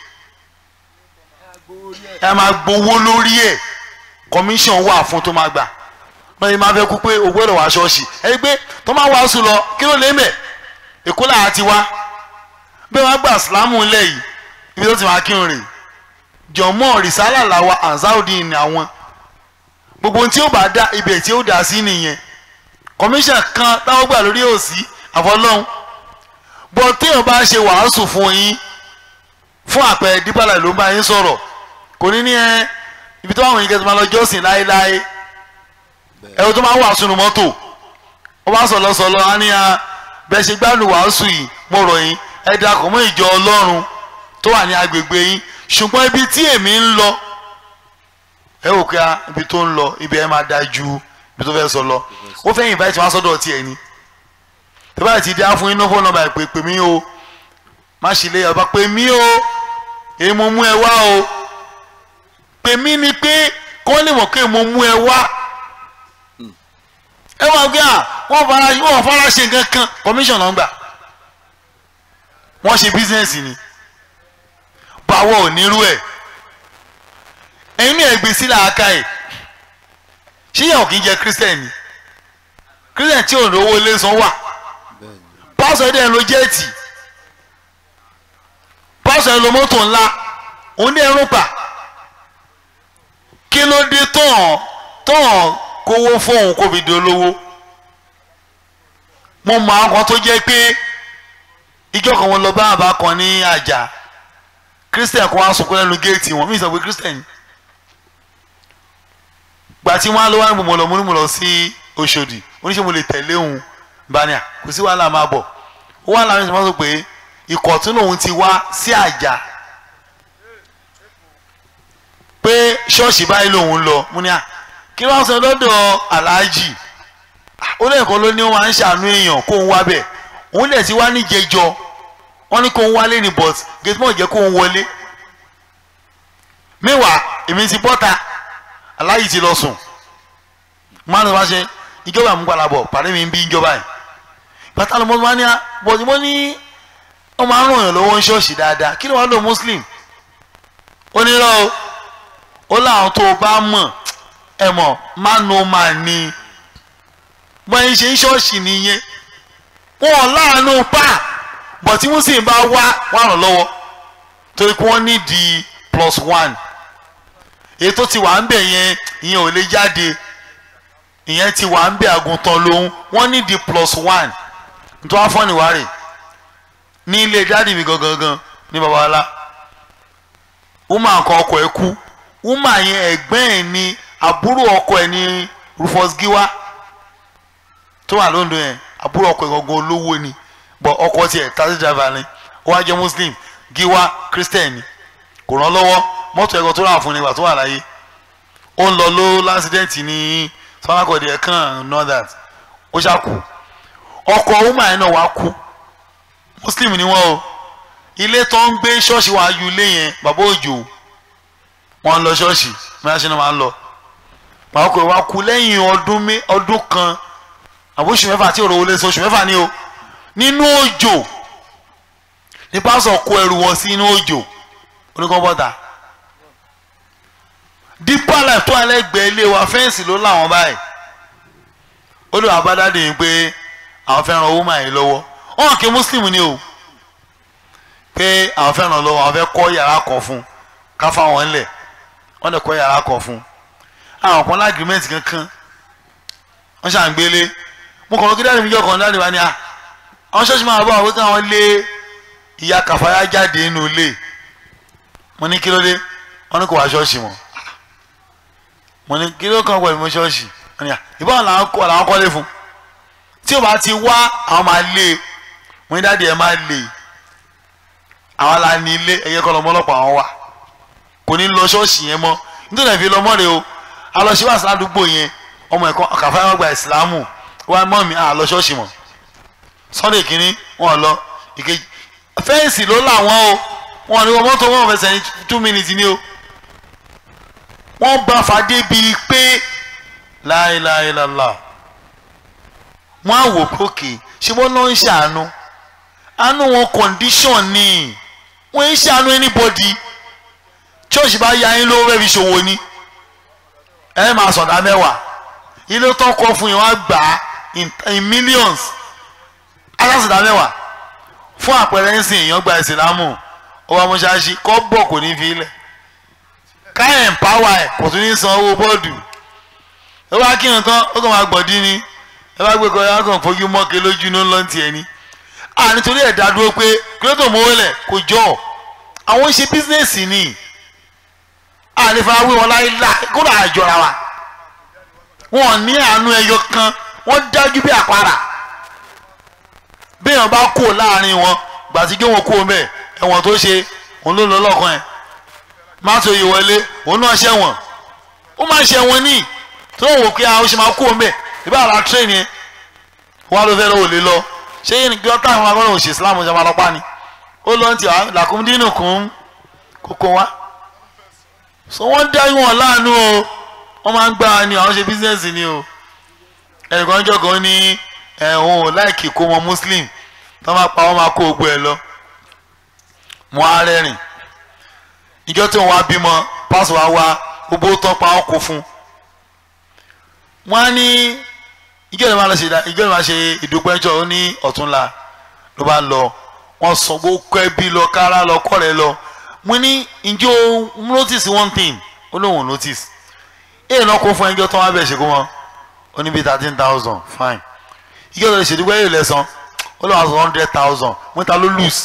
ẹ máa gbowó lórí ẹ̀ commission wà fún tó máa gbà wọ́n yìí máa fẹ́ kú pé o gbọ́dọ̀ wá ṣọ́ọ̀ṣì ẹ gbé tó máa wàásù lọ kí ló lè mẹ̀ èkó làá ti wá bẹ́ẹ̀ wọ́n gbà sílámù ńlẹ̀ yìí ibi tó ti máa kírun rè jọ̀mọ́ rìsálà làwa ansaudin ni àwọn gbogbo ohun tí ó bá dá ibẹ̀ tí ó dá sí nìyẹn commission kan táwọn gbà lórí òsì àfọlọ́hún bọ́ téèyàn bá ṣe wàásù fún yín fún àpẹẹrẹ dípàlà ló ń bá yín sọ̀rọ̀ kò ní ní ẹ ibi tó àwọn yìí kẹsàn-án máa lọ jọ́sìn láéláé ẹ̀rọ tó máa ń wàásù nu mọ́tò ó bá sọ̀lọ́ sọ̀lọ́ á ní a bẹ́ẹ̀ ṣe gbádùn wàásù yìí mo rọ̀ yín ẹ darapọ̀ mọ́ ìjọ ọlọ́run tó wà ní agbègbè yín ṣùgbọ́n ibi tí èmi ń lọ ẹ wò pé a ibi tó ń lọ ibi ẹ máa da ju ibi tó fẹ́ sọ lọ ó fẹ́ invite wọn sọ́dọ̀ tiẹ̀ ni tó bá ti dá fún yín ní fóònù nọ́mbà ìpè pè mí o má ṣe lé ọba pè mí o èyí mo mú ẹ wá o pè mí ni pé kọ́ lè mọ̀ pé mo mú ẹ wá ẹ máa gbé à wọ́n fara wọ́n fara ṣe nǹkan kan commission náà ń gbà wọ́n ṣe business ni báwọ̀ ò nírú ẹ̀ ẹ̀yin ní ẹ̀gbẹ́ sílẹ̀ aka ẹ̀ ṣé yẹn ò kí ń jẹ christian ni christian tí ò lówó ilé san wà pásọ̀ ẹ̀dẹ̀ ló jẹ́ẹ̀tì pásọ̀ ẹ̀ ló mọ́tò ńlá òun ní ẹrún pa kí ló dé tán tán kówó fóun kó fi di olówó mo mọ àwọn kan tó jẹ́ pé ìjọ kan wọn lọ bá àbá kan ní àjà christian kan wá sunkún lẹ́nu géètì wọn mí sọ pé christian gbà tí wọn á lọ wá ní mo lọ mo ní mo lọ sí Òṣòdì oníṣẹ́ mo lè tẹ̀lé òun bania kò sí wàhálà máa bọ̀ ó wà láwọn ìṣẹ̀mọ́ sọ pé ìkọ̀tún lòun ti wá sí àjà pé ṣọ́ọ̀ṣì báyìí lòun lọ mo ní à kí wọ́n sọ lọ́dọ̀ aláàjì ó lẹ́ẹ̀kan ló ní wọn à ń ṣàánú èèyàn kó ń wá bẹ̀ òun dẹ̀ ti wá ní jẹjọ wọ́n ní kó ń wálé ní but gatemọ̀ jẹ́ kó ń wọlé mẹ́wàá èmi ti bọ́ta aláàjì ti lọ sùn máa ń wá ṣe ìjọba àmúgbàlábọ̀ pàdé mi ń bí ìjọba yìí bàtà lọ́mọdé wọn ní bọ̀dé wọn ní wọ́n máa ń ràn yàn lọ́wọ́ ń ṣọ́ọ̀ṣì dáadáa kí ló wá lọ muslim onírọ̀ o ó láwọn tó o bá mọ̀ ẹ mọ̀ mánu máa ní bọ́n ń ṣe ń ṣọ́ọ̀ṣì nìyẹn wọn láàánú pa bọ̀ tí muslim bá wá wà ràn lọ́wọ́ torí pé wọ́n ní di plus one èyí tó ti wà ń bẹ̀ yẹn ìyẹn ò lè jáde ìyẹn ti wà ń bẹ̀ àgùntàn lòun wọ́n ní di plus one nítorí wọ́n fọ́ọ̀nì wá rè ní ilé dáàdì mi gangan gan ní babalá wúmà kan ọkọ ẹ̀ kú wúmà yẹn ẹ̀gbẹ́ ẹ̀ ní àbúrò ọkọ ẹ̀ ní Rufus Giwa tó wà lóńdó yẹn àbúrò ọkọ ẹ̀ gangan olówó ni bọ̀ ọkọ tiẹ̀ taxi driver ni ó wá jẹ́ Muslim Giwa Christian ni kò ràn lọ́wọ́ mọ́tò ẹ̀kọ́ tó rà fún ni ìgbà tó wà láyé ó ń lọ ló lásìdẹ́ǹtì ní sọ́nàkọ̀dé ẹ̀ kàn know that ó ṣàkù ọkọ wúmà yẹn náà wá kú muslim ni wọn o ilé tó ń gbé ṣọ́ọ̀ṣì wa ju ilé yẹn bàbá òjò wọn ń lọ ṣọ́ọ̀ṣì mẹ́ta ṣe ni wọ́n máa ń lọ bàbá òkè wa kú lẹ́yìn ọdún mé ọdún kan àbóṣù mẹ́fà àti òrò wọlé oṣù mẹ́fà ni o nínú òjò ní pásọ̀ kó ẹrù wọn sí inú òjò oníkan bọ́ta dípà láì tó alẹ́gbẹ̀ẹ́ ilé wa fẹ́ǹsì ló láwọn báyìí ó lè wà bá dáadé yìí pé àwọn fẹ́ràn owó máa yìí lọ́wọ́ wọn kì í muslim ni o pé àwọn fẹ́ràn lọ́wọ́ àwọn fẹ́ kọ́ yàrá kan fún ká fáwọn ńlẹ̀ wọ́n lè kọ́ yàrá kan fún àwọn kan lágrímẹ́ǹtì kankan wọ́n ṣàǹgbélé mo kàn kí dáàdì mi jọ kàn dáàdì wa ni à àwọn ṣọ́ọ̀ṣì máa bọ̀ àwọn káwọn lé ìyá kàfáyà jáde nínú ilé mo ní kí ló dé wọ́n ní kò wá ṣọ́ọ̀ṣì mọ́ mo ní kí ló kàn pẹ̀lú mo ṣọ́ọ̀ṣì wọ́n ní à ìbáwọn làwọn kọ́ làwọn kọ́lé fún tí o bá ti wá àwọn máa lé wọn ní dáàdi ẹ máa lé àwọn la ní ilé ẹyẹ kọ́ lọ́mọ ọlọ́pàá àwọn wa kò ní lọ ṣọ́ọ̀ṣì yẹn mọ́ nítorí ẹ̀ fi lọ mọ́re o alọ́ṣẹ́ wà sádùúgbò yẹn ọmọ ẹ̀kọ́ kàfáyà wọn gba ìsìlámù wá mọ́ mi à lọ ṣọ́ọ̀ṣì mọ́ sunday kínní wọn lọ ìkejì fẹ́ǹsì ló làwọn o wọn ní wọn mọ́tò wọn fẹsẹ̀ ní two minutes ni o wọ́n bá fàdé bíi pé láìláìláìlá wọ́n á wò pókè ṣé wọ́n náà ń ṣàánú àánú wọn condition ni wọ́n ń ṣàánú anybody church bá ya yín lówó fẹ́ẹ́ fi ṣòwò ni ẹ máa sọ̀dá mẹ́wàá ilé tó kọ́ fún yín wọ́n á gbà á in millions alásọ̀dá mẹ́wàá fún àpẹẹrẹ ń sìn èèyàn gba ìsìlámù ọba mọ́ṣáláṣí kọ́ bọ̀ kò ní fi ilẹ̀ ká empower ẹ̀ kò tún ní san owó bọ́ọ̀dù ẹ wá kí nǹkan ó kàn máa gbọ̀dí ni ẹ bá gbé kọ ẹ kàn fojú mọ́kè lójú ní lọ́n tiẹ̀ ni à nítorí ẹ̀ dá dúró pé kílódé mowó lẹ̀ kò jọ àwọn ń ṣe bísíǹsì ni à ní fara wé wọn láyé lá kó là á jọra wa wọn ní àánú ẹyọ kan wọn dájú bí àpárá béèyàn bá kó láàrin wọn gbàtíjọ́ wọn kó mẹ́ ẹ̀wọ̀n tó ṣe òun ló lọ lọ́kàn ẹ̀ má tó yìí wọlé òun náà ṣẹ̀wọ̀n ó máa ṣẹ̀wọ̀n ní tó wò pé àwọn ṣe máa kó mẹ́ ìbá ara train yẹn wà ló fẹ́ lọ́wọ́ lè lọ ṣé yìí nìkan táwọn agbọ́dọ̀ òṣè islam ṣe máa lọ́pàá ni ó lọ́n ti làkúndínù kún kókó wa so wọ́n dá wọn láàánú o wọ́n máa ń gbà ni àwọn ṣe business ni o ẹnìkan jọ̀gàn ní ẹ̀hún ò láìkì kó wọn muslim tó máa pa wọ́n máa kó ogbó ẹ̀ lọ mo á rẹ́rìn ìjọ tí wọ́n wá bímọ pásọ̀ wá wá gbogbo tó pa ọ́ kó fún wọ́n á ní ìjọ ìlú máa lọ ṣe ìjọ ìlú máa ṣe ìdúpẹ́jọ́ ó ní ọ̀túnla ló bá lọ wọ́n sọ gbogbo ẹbí lọ kára lọ kọ́rẹ́ lọ mo ní ìjọ notice one thing ó lóun notice èèyàn náà kó fún ẹjọ́ tó wá bẹ̀ ṣe kó wọn ó ní bíi thirteen thousand fine ìjọ ìlú ṣe ìdúpẹ́ yìí lẹ́sàn ó lọ́wọ́ sọ hundred thousand mo ní ta ló lose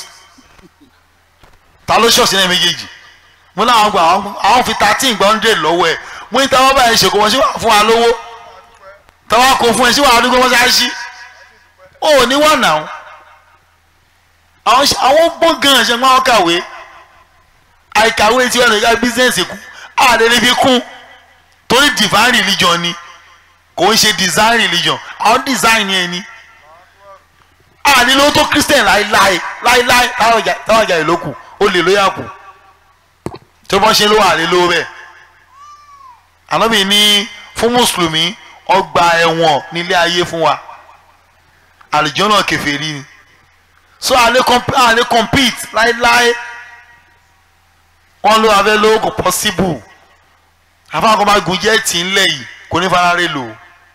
ta ló ṣọ̀ṣì náà méjèèjì mo ní àwọn gba àwọn fi thirteen gba hundred lọ́wọ́ ẹ̀ mo ní táwọn báyìí ṣèkó wọn ṣé wàá fún wa lówó táwọn kò fún ẹ ṣé wàá dúró wọn ṣáà ṣí ó ní wọ́n nà ó àwọn ṣe- àwọn gbọ́n gan ṣe máa ń kàwé àìkàwé tí wọn lè ga bísíǹsì kú àdéhùn fi kún torí divine religion ni kò ń ṣe design religion àwọn design yẹn ni ànílò tó christian láíláí láíláí táwọn ọjà táwọn ọjà ìlókù ó lè lóyà kù tó bọ́ ṣe ló wà lé lówó bẹ́ẹ̀ ànábì ní fún mùsùlùmí ọgbà ẹ̀wọ̀n nílé ayé fún wa àlùjọ́nà kèfèrí ni so àlè comp àlè compete láíláí wọn ló abẹ́ lówó kò possible àfáàkọ́ máa gun jẹ́ẹ̀tì ńlẹ̀ yìí kò ní farare lò ó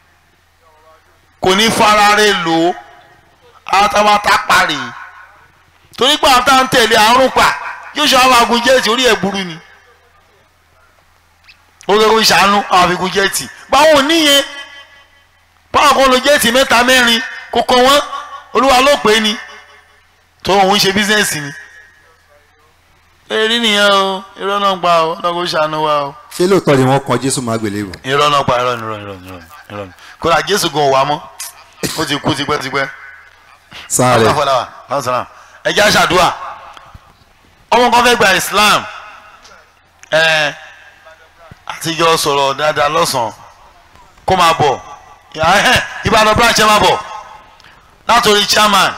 kò ní farare lò ó àtàwátà parí torí pé àwọn táwọn tẹ̀lé àrùn pa yóò ṣe àwọn agun jẹ́ẹ̀tì orí ẹ̀ burú ni ó lè kó ìṣàánú àwọn àfikún jẹ́ẹ̀tì báwọn ò níyẹn báwọn kan lo jẹ́ẹ̀tì mẹ́ta mẹ́rin kò kọ́ wọ́n olúwa ló pè é ni tó òun ṣe bísíǹsì ni èrí nìyẹn o irọ́ náà gba o ọ̀nà kò ṣàánú wa o ṣé lóòótọ́ ni wọ́n kan jésù máa gbélébù. irọ́ náà pa irọ́ ni irọ́ ni irọ́ ni irọ́ ni irọ́ ni kódà jésù gan wà mọ́ ó ti kú tipẹ́tipẹ́ sáré ọlọ́fọláwà lọ́sàn-án ẹ jẹ́ àṣàdúrà ọmọ kan fẹ́ gba islam ẹ àtijọ́ sọ̀rọ̀ dáadáa lọ́sàn-án kó máa bọ̀ Ìyá- ẹhẹ́, ìbàdàn branch ẹ máa bọ̀ látòrí chairman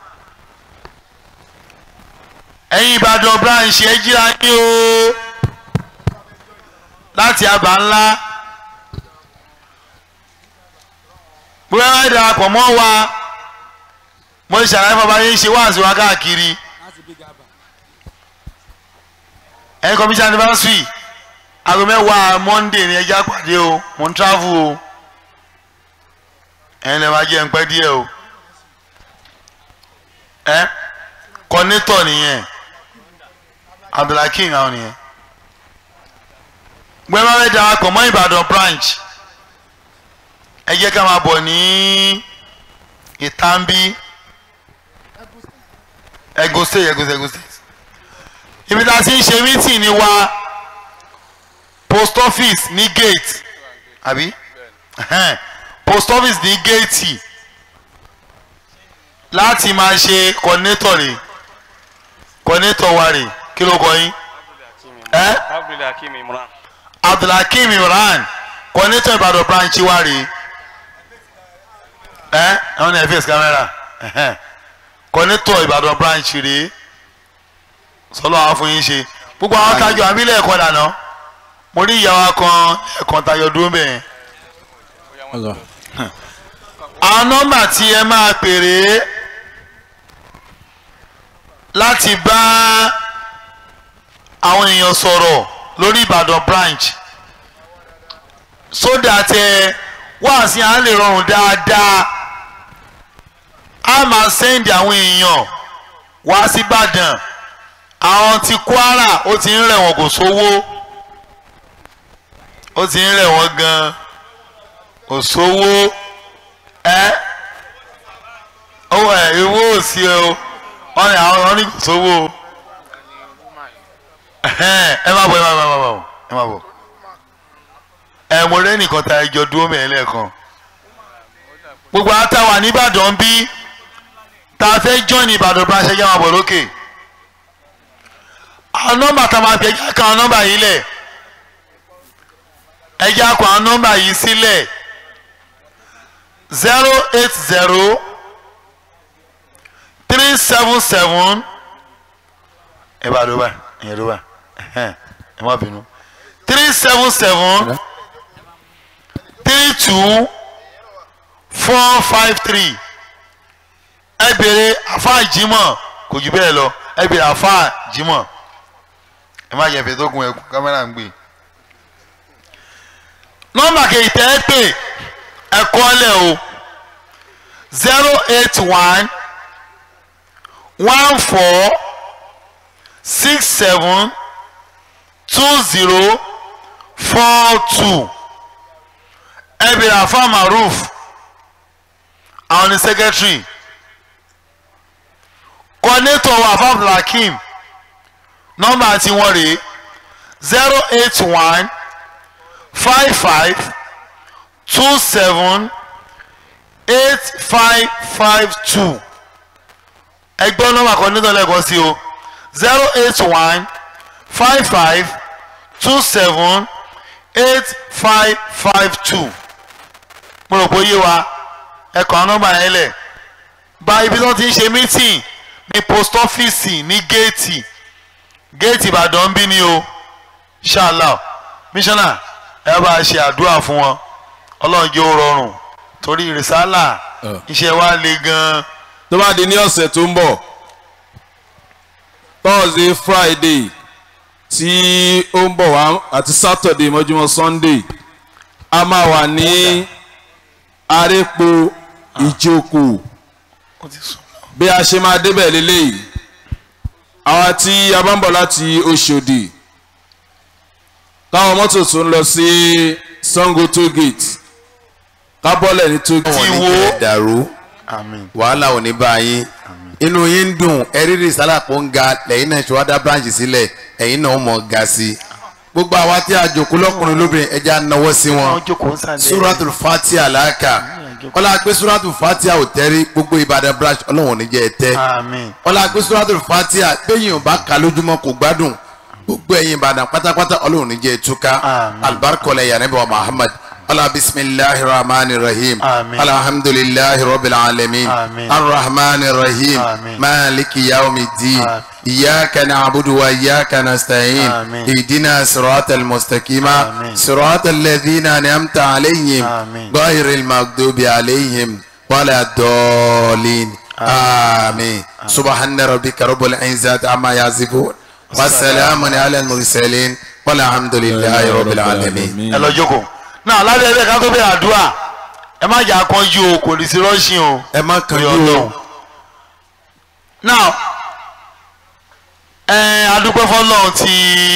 ẹ̀yin ìbàdàn branch ẹ jíra ní o láti àbá ńlá bóyá wáyé darapọ̀ mọ́ wa mo ṣe àlàyé fún ọba yín ṣe wáàsí wa káàkiri ẹ̀yin kọ́míṣẹ́ anniversary aago mẹ́wàá monday ni ẹja pàdé o mo ń travel o ẹ̀yin lè máa jẹ́ ń pẹ́ díẹ̀ o ẹ kọ́nítọ̀ nìyẹn abdulhakeem àwọn nìyẹn gbẹ́mọ́ fẹ́ darapọ̀ mọ́ ìbàdàn branch ẹ jẹ́ ká máa bọ̀ ní ìtàǹbí Ẹ̀gùn state Ẹ̀gùn state Ẹ̀gùn state ibi tá a ti ń ṣe meeting ni wa post office ní gate àbí Ẹhẹ́n. post office ní gate láti máa ṣe coordinator rẹ̀ coordinator wa rẹ̀ kí ló kọ yín ẹ Abdulhakeem Imran. abdulhakeem imran coordinator ìbàdàn branch wa rèé ẹ àwọn ní fs camera ẹhẹn. coordinator ìbàdàn branch rèé sọlọ àwọn fún yín ṣe gbogbo àwọn tajọ àbílẹ̀ ẹ̀kọ́ dànù mo rí ìyàwó kan ẹ̀kan tayọ dúró bẹ́ẹ̀ àwọn nọ́mbà tí ẹ máa pèrè láti bá àwọn èèyàn sọ̀rọ̀ lórí ìbàdàn branch so that ẹ wá sí à ń lè rọrùn dáadáa a máa sẹ́ndì àwọn èèyàn wá sí ìbàdàn àwọn ti kwara ó ti ń rẹ̀ wọ́n kò sówó ó ti ń rẹ̀ wọ́n gan kò sówó ẹ owó ẹ ìwó ò sí ẹ o wọ́n ní àwọn wọ́n ní kò sówó o ẹhẹ́n, ẹ má bọ̀ ẹ má bọ̀ ẹ má bọ̀ ẹ má bọ̀ ẹ mo rẹ́ nìkan ta ẹjọ́ dúró mẹ́rin lẹ́ẹ̀kan gbogbo àtàwà nìbàdàn bí tá a fẹ́ join ìbàdàn bá ṣe jẹ́ wọn bọ̀ lókè àwọn nọ́mbà tá a máa fi ẹjẹ́ kan àwọn nọ́mbà yìí lẹ̀ ẹjẹ́ kan àwọn nọ́mbà yìí sílẹ̀ zero eight zero three seven seven ẹ bá dó báyìí ẹ dó báyìí ẹhẹ́n, ẹ má bínú three seven seven three two four five three ẹ béèrè àfáà jimoh kò jù bẹ́ẹ̀ lọ ẹ béèrè àfáà jimoh ẹ má jẹ́ ìfẹ́ tó gun ẹkùn kámẹ́rà ń gbé nọ́mbà kejì tẹ́ ẹ pè ẹ kọ́ lẹ̀ o zero eight one one four six seven two zero four two ẹ bèrè àfa maruf àwọn ní secretary coordinator wa afaf lakim nọ́mbà tiwọn rèé zero eight one five five two seven eight five five two ẹgbọ́n nọ́mbà coordinator lẹ́ẹ̀kan sí o zero eight one five five two seven eight five five two mo rò pé ó yé wa ẹ kàn án nọ́mbà yẹn lẹ̀ bá ibi tí wọ́n ti ń ṣe meeting ní post office ní géètì géètì ìbàdàn ń bí ni o ṣáàlà mísánná ẹ bá a ṣe àdúrà fún wọn ọlọ́run jẹ́ ó rọrùn torí rìsálà iṣẹ́ wa le gan-an. tó bá di ní ọ̀sẹ̀ tó ń bọ̀ thursday friday tí ó ń bọ̀ wá àti saturday mọ́júmọ́ sunday a máa wà ní arépo ìjókòó bí a ṣe máa débẹ̀ lélẹ́yìí àwa tí a bá ń bọ̀ láti oṣòdì káwọn mọ́tò tó ń lọ sí sango toll gate ká bọ́lẹ̀ ní toll gate. wọn ní kẹ́ dàrú wàhálà ò ní bá yín inú yín ń dùn ẹrírì sálàpọ̀ ń ga lẹ́yìn náà ṣọwádà branch sílẹ̀ ẹ̀yìn náà mọ̀ ga sí i gbogbo àwa tí a jòkó lọ́kùnrin lóbìnrin ẹja náwó sí wọn suratul fatia làákà ọlá pé suratul fatia ò tẹ́rí gbogbo ìbàdàn branch ọlọ́run ò ní jẹ́ ẹ tẹ́ ọlá pé suratul fatia bẹ́yìn ò bá ka lójúmọ́ kò gbádùn gbogbo ẹ̀yin ìbàdàn pátápátá ọlọ́run ò ní jẹ́ ẹ túká alibarikọlẹ̀ yàrá wa muhammad ala bisimilahi rahman rahim alhamdulilahi rabbil alamin arrahman rahim maliki yaumi din iyaka na'budu wa iyaka nasta'in ihdina siratal mustaqima siratal ladhina an'amta alayhim ghayril maghdubi alayhim wala dallin amin subhana rabbika rabbil izzati amma yasifun wasalaamun ala al-mursalin walhamdulilahi rabbil alamin. ẹ lọ jókòó náà lábẹ́ ẹgbẹ́ ká tó bẹ̀rẹ̀ àdúrà ẹ má jà kánjú o kò ní sí rọ́ṣìn o. ẹ má kánjú o. now ẹ adúpẹ́ fọlọ́run ti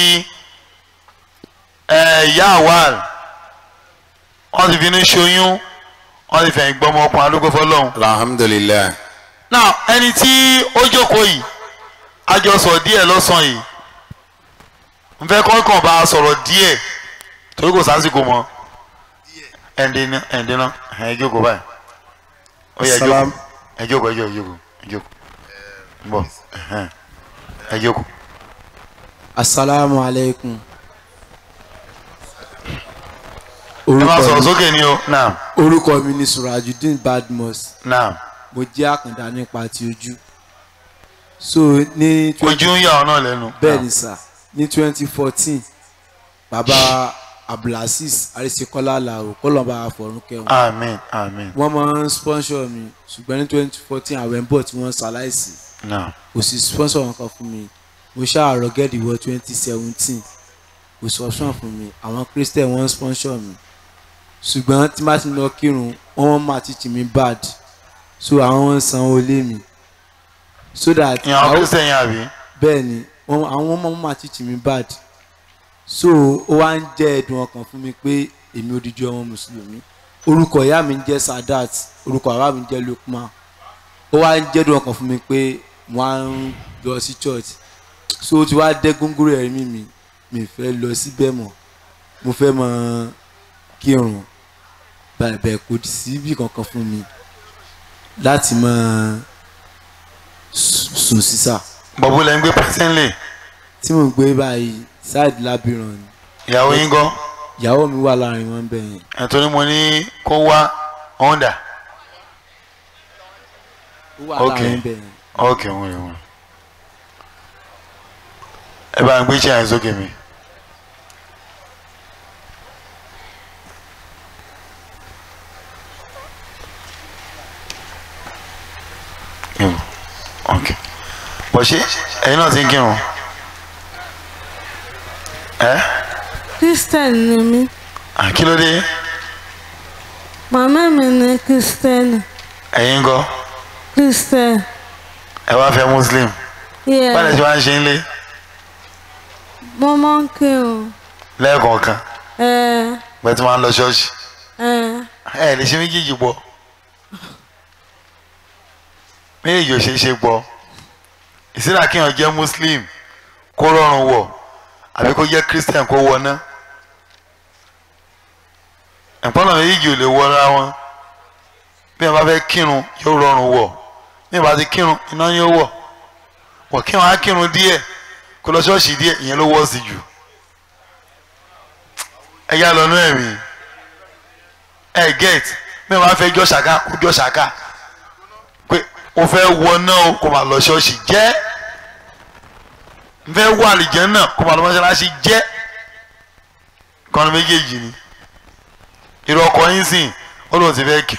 ẹ ìyá àwàl wọ́n ti fi ní ṣoyún wọ́n ti fẹ̀yìn gbọ́mọ ọkùnrin adúpẹ́ fọlọ́run. alhamdulilayi. now ẹni tí ó jókòó yìí a jọ sọ díẹ̀ lọ́sàn-án yìí n fẹ́ kọ́kàn bá a sọ̀rọ̀ díẹ̀ torí kò sásìkò mọ́ ẹ̀ǹdínà ẹ̀ǹdínà ẹ̀ jókòó báyìí ó yẹ jókòó ẹ jókòó ẹ jókòó ẹ jókòó ẹ jókòó bọ̀ ẹ jókòó. asalaamu aleykum. ẹ máa sọ̀rọ̀ sókè ni o naam. orúkọ mi ni surajudeen badmus. naam. mo jẹ́ àkàndá nípa ti ojú. so ní. ojú ń yà ọ́ náà lẹ́nu. bẹ́ẹ̀ ni sà ní twenty fourteen bàbá abdulaziz arisekola làwọ kọlọmba àfọrún kẹwọn. amen amen. wọ́n máa ń sponsor mi ṣùgbọ́n ní twenty fourteen àwẹ̀ ń bọ̀ tí wọ́n ṣaláìsí. kò sí sponsor wọn kan fún mi mo ṣàárọ̀ gẹ́ẹ̀dì wọ twenty seventeen kò sí option fún mi àwọn christian wọ́n sponsor mi ṣùgbọ́n tí má ti lọ kírun wọ́n wọ́n máa teach mi bad so àwọn ń san olé mi so that. ìyàwó christian yẹn àbí. bẹ́ẹ̀ ni àwọn ọmọ máa teach mi bad so ó wá ń jẹ́ ẹ̀dùn ọkàn fún mi pé èmi odidi ọmọ mùsùlùmí orúkọ ìyá mi ń jẹ́ sadat orúkọ àwa mi ń jẹ́ lukman ó wá ń jẹ́ ẹ̀dùn ọkàn fún mi pé wọ́n á ń lọ sí church so ó ti wá dẹ́ góńgóró ẹ̀mí mi mi fẹ́ lọ síbẹ̀ mọ́ mo fẹ́ mọ kírun bẹ̀rẹ̀ kò sí bí kankan fún mi láti mọ sùn sísà. bọ̀bú lẹ́ ń gbé pẹ́sẹ́ńlẹ̀. tí mo gbé báyìí side labiran ni. ìyàwó yín gan. ìyàwó mi wà láàrin wọn bẹ́ẹ̀ yẹn. ẹ̀tọ́ ni mo ní kó wá honda. ó wà láàrin bẹ́ẹ̀ yẹn. ok wọn rẹ wọn. ẹ bá ń gbé chair sókè mi. ok bọ̀ ṣé ẹ̀yin náà ti ń kírun ẹ. christian ni mí. kí ló dé. màmá mi ni christian. ẹ̀yin ńkọ́. christian. ẹ wá fẹ́ muslim. Yeah. báyìí tí wọ́n á ṣe ń lé. mo máa ń kírun. lẹ́ẹ̀kọ̀ọ̀kan. ẹ bẹ́ẹ̀ tí wọ́n á lọ ṣọ́ọ̀ṣì. ẹ ẹ lè ṣe méjèèjì pọ̀. méjèèjì ò ṣeé ṣe pọ̀. ìsìlá kéèyàn jẹ́ muslim kó rọrùn wọ̀ àbí kó jẹ́ christian kó wọná ẹ̀pọ́nà méjì ò lè wọra wọn bí wọn bá fẹ́ kírun yóò rọrùn wọ̀ bí wọn bá ti kírun iná yóò wọ̀ wọ̀ kí wọn á kírun díẹ̀ kó lọ ṣọ́ọ̀ṣì díẹ̀ ìyẹn ló wọ́ sí jù ẹ yá lọ nú ẹ̀mí ẹ get bí wọn bá fẹ́ jọ́ ṣàká kó jọ́ ṣàká pé o fẹ́ wọ náà o kó máa lọ ṣọ́ọ̀ṣì jẹ́ n fẹ́ wọ àlìjẹ́ náà kó máa lọ mọ́ṣáláṣí jẹ́ kọ́ni méjèèjì ni irú ọkọ yín sìn ó lóun ti fẹ́ kí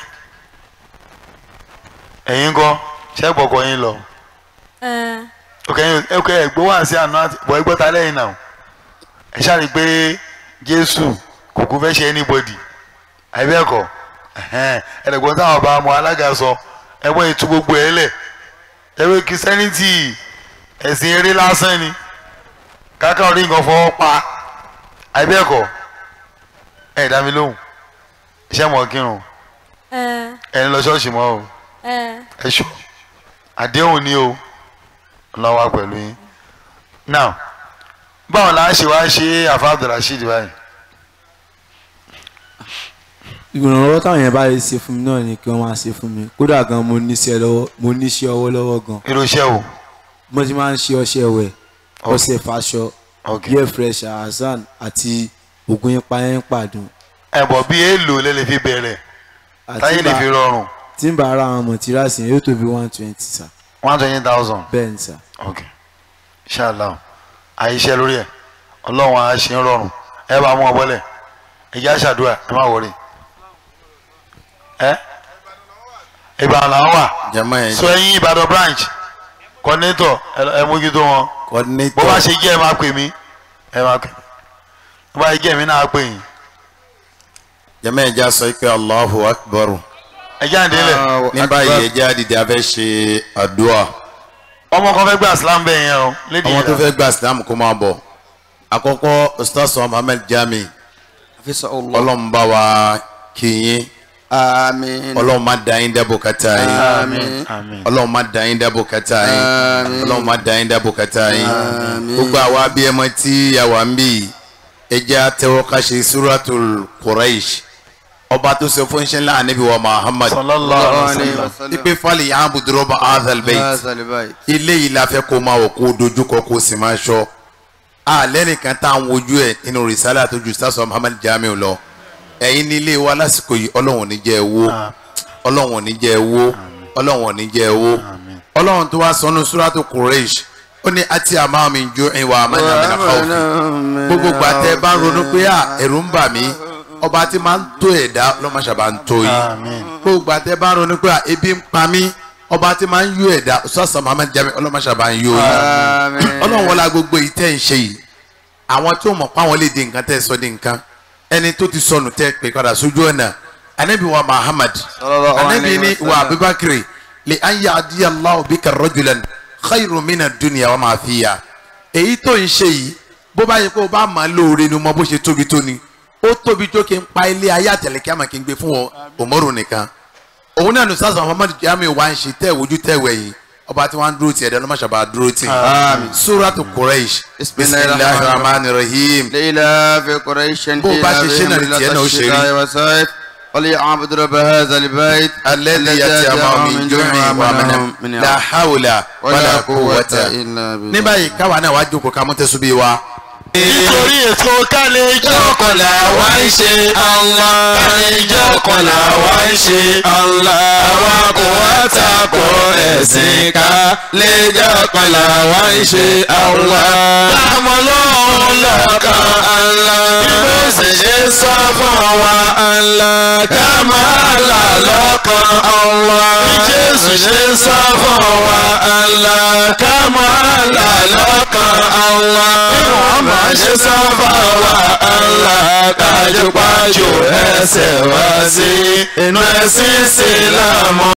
ẹ̀yin kọ́ ṣẹ́gbọ̀ ọkọ yín lọ ẹ ọkọ yín ọkọ ẹ̀ gbọ́ wá sí àná àti bọ̀ ẹgbọ́ta lẹ́yìn náà ẹ ṣáàrí pé Jésù kò kú fẹ́ ṣe anybody àìbẹ́ẹ̀kọ́ ẹ̀ẹ́dẹ̀gbọ́n táwọn ọba ọmọ alága sọ ẹgbọ́n ètò gbogbo ẹ̀ lẹ̀ ẹgbẹ́ kìsẹ́nìtì ẹ̀sìn eré lásán ni káká orí nǹkan fọwọ́ pa àìbẹ́ẹ̀kọ́ ẹ̀ dá mi lóhùn iṣẹ́ mọ̀ kírun ẹ ẹ̀ ń lọ ṣọ́ọ̀ṣì mọ́ o ẹ ẹ ṣọ́ àdéhùn ni o lọ́wọ́ pẹ̀lú yín now báwo la ṣe wá ṣe àfa Abdulrasheed báyìí ìrànlọ́wọ́ táwọn yẹn bá lè ṣe fún mi náà ni kí wọ́n máa ṣe fún mi kódà gan mo níṣẹ́ lọ́wọ́ mo níṣẹ́ ọwọ́ lọ́wọ́ gan. irú iṣẹ́ o mo ti máa ń ṣe ọṣẹ wẹ̀ ọṣẹ fàṣọ gear fresh hasan àti oògùn ipa yẹn ń pàdùn. ẹ̀bọ̀ bí èèlò lè lè fi bẹ̀rẹ̀ táyé lè fi rọrùn tí n bá ara àwọn mọ̀tírasì yẹn yóò tó bí one twenty sa. one twenty thousand bẹ́ẹ̀ ni sa. ok inshallah àyíṣẹ́ lórí ẹ̀ ọlọ́run á ṣe ń rọrùn ẹ bá mú ọ bọ́lẹ̀ ẹ jẹ́ àṣàdúrà ẹ má wọrí ẹ ìbàdàn làwọn wà jama yẹn so ẹ̀yin ìbàdàn branch coordinator ẹ- ẹ mójútó wọn coordinator bó bá ṣe jẹ́ ẹ máa pè mí ẹ máa pè mí bó bá ṣe jẹ́ èmi náà á pè yín jama yẹn já sọ pé allahu akbar ẹ jẹ́ àdéhùn ní báyìí ẹ jẹ́ àdìdì afẹ́ ṣe àdúrà ọmọ kan fẹ́ gba islam bẹ́ẹ̀ yẹn o lédi ọmọ yẹn tó fẹ́ gba islam kó máa bọ̀ àkọ́kọ́ ustaz muhammed jami ọlọ́run bá wa kí yín àmín ọlọ́run má da yín dábò kátà yín àmín àmín ọlọ́run má da yín dábò kátà yín Àmín. ọlọ́run má da yín dábò kátà yín Àmín. gbogbo àwa abiyamọ tí àwa ń bì ẹ jẹ́ àtẹwọ́ ká ṣe suratul quraish ọba tó sọ fún ṣẹlẹ̀ ànábì wa muhammad sallallahu alaihi wasallam ipe fali yàn budurọ ba azal bayt Hazal bayt. ilé yìí la fẹ́ kó máa wọ̀ kó dojúkọ kó sì máa ṣọ́ alẹ́ nìkan tá à ń wojú ẹ̀ nínú rìsálà tó ju sásọ muhammad jamiu lọ ẹ̀yin ní ilé wa lásìkò yìí ọlọ́run ò ní jẹ́ ẹ wó ọlọ́run ò ní jẹ́ ẹ wó ọlọ́run ò ní jẹ́ ẹ wó ọlọ́run tó wá sọnù suratu quraish ó ní àti àmà mi jó ìwà àmàlà mi nàkà òfin gbogbo gbàtẹ́ bá ń ronú pé à ẹ̀rù ń bà mí ọba tí máa ń tó ẹ̀dá ọlọ́mọṣàbà ń tó yìí àmín gbogbo gbàtẹ́ bá ń ronú pé à ebi ń pa mí ọba tí máa ń yó ẹ̀dá sọ́sọ́ muhammad jami ọlọ́mọṣàbà ń yó yìí àmín ọlọ́run wọlá gbogbo yìí tẹ́ ń ṣe yìí àwọn tí ó mọ̀ páwọn lè di nǹkan tẹ́ sọ di nǹkan ẹni tó ti sọnù tẹ́ pé padà sójú ọ̀nà anabi wa muhammad Sallallahu anabi alayhi ni wa wa sallam. abubakar li an ya'diya allahu bika rajulan khayru mina dunya wa ma fiya èyí tó ń ṣe yìí bó bá yẹ kó o bá máa lóore ni mo bó ṣe tóbi tó ni ó tóbi tó kí n pa ilé ayé àtẹlẹkẹ àmọ́ kí n gbé fún ọ òmòrò nìkan òun náà ní sàṣà muhammad jami wa ń ṣe tẹ́ ìwojú tẹ́ ìwẹ̀yìn ọba tí wọ́n ń dúró tì ẹ̀dá ọlọ́mọ ṣàbà dúró tì Àmín. suratu quraish bisimilahi rahman rahim لإلاف قريش بو باشا شنو اللي تيانا وشيري؟ الشتاء والصيف وليعبد رب هذا البيت الذي يتيمم من جوع ومن لا حول ولا قوة إلا بالله ní báyìí káwa náà wàá jókòó ká mú tẹ́sùn bíi wa. nítorí ètò kálẹ̀ Jọ́kọ̀lá wá ń ṣe Allah. Jọ́kọ̀lá wá ń ṣe Allah. Àwa kò wá takò ẹ̀sìn ká. Lè jọ́kọ̀lá wá ń ṣe Allah. Àmọ́ lọ́run lọ́kàn Allah. Bí ó sì ṣe sọ fún wa Allah. Ká máa là lọ́kàn Allah. Bí Jésù ṣe sọ fún wa Allah. Ká máa là lọ́kàn Allah. Bí Muhammad ṣe sọ fún wa Allah. Kájúpájú ẹsẹ̀ wá sí inú ẹ̀sìn Ìsìlámù.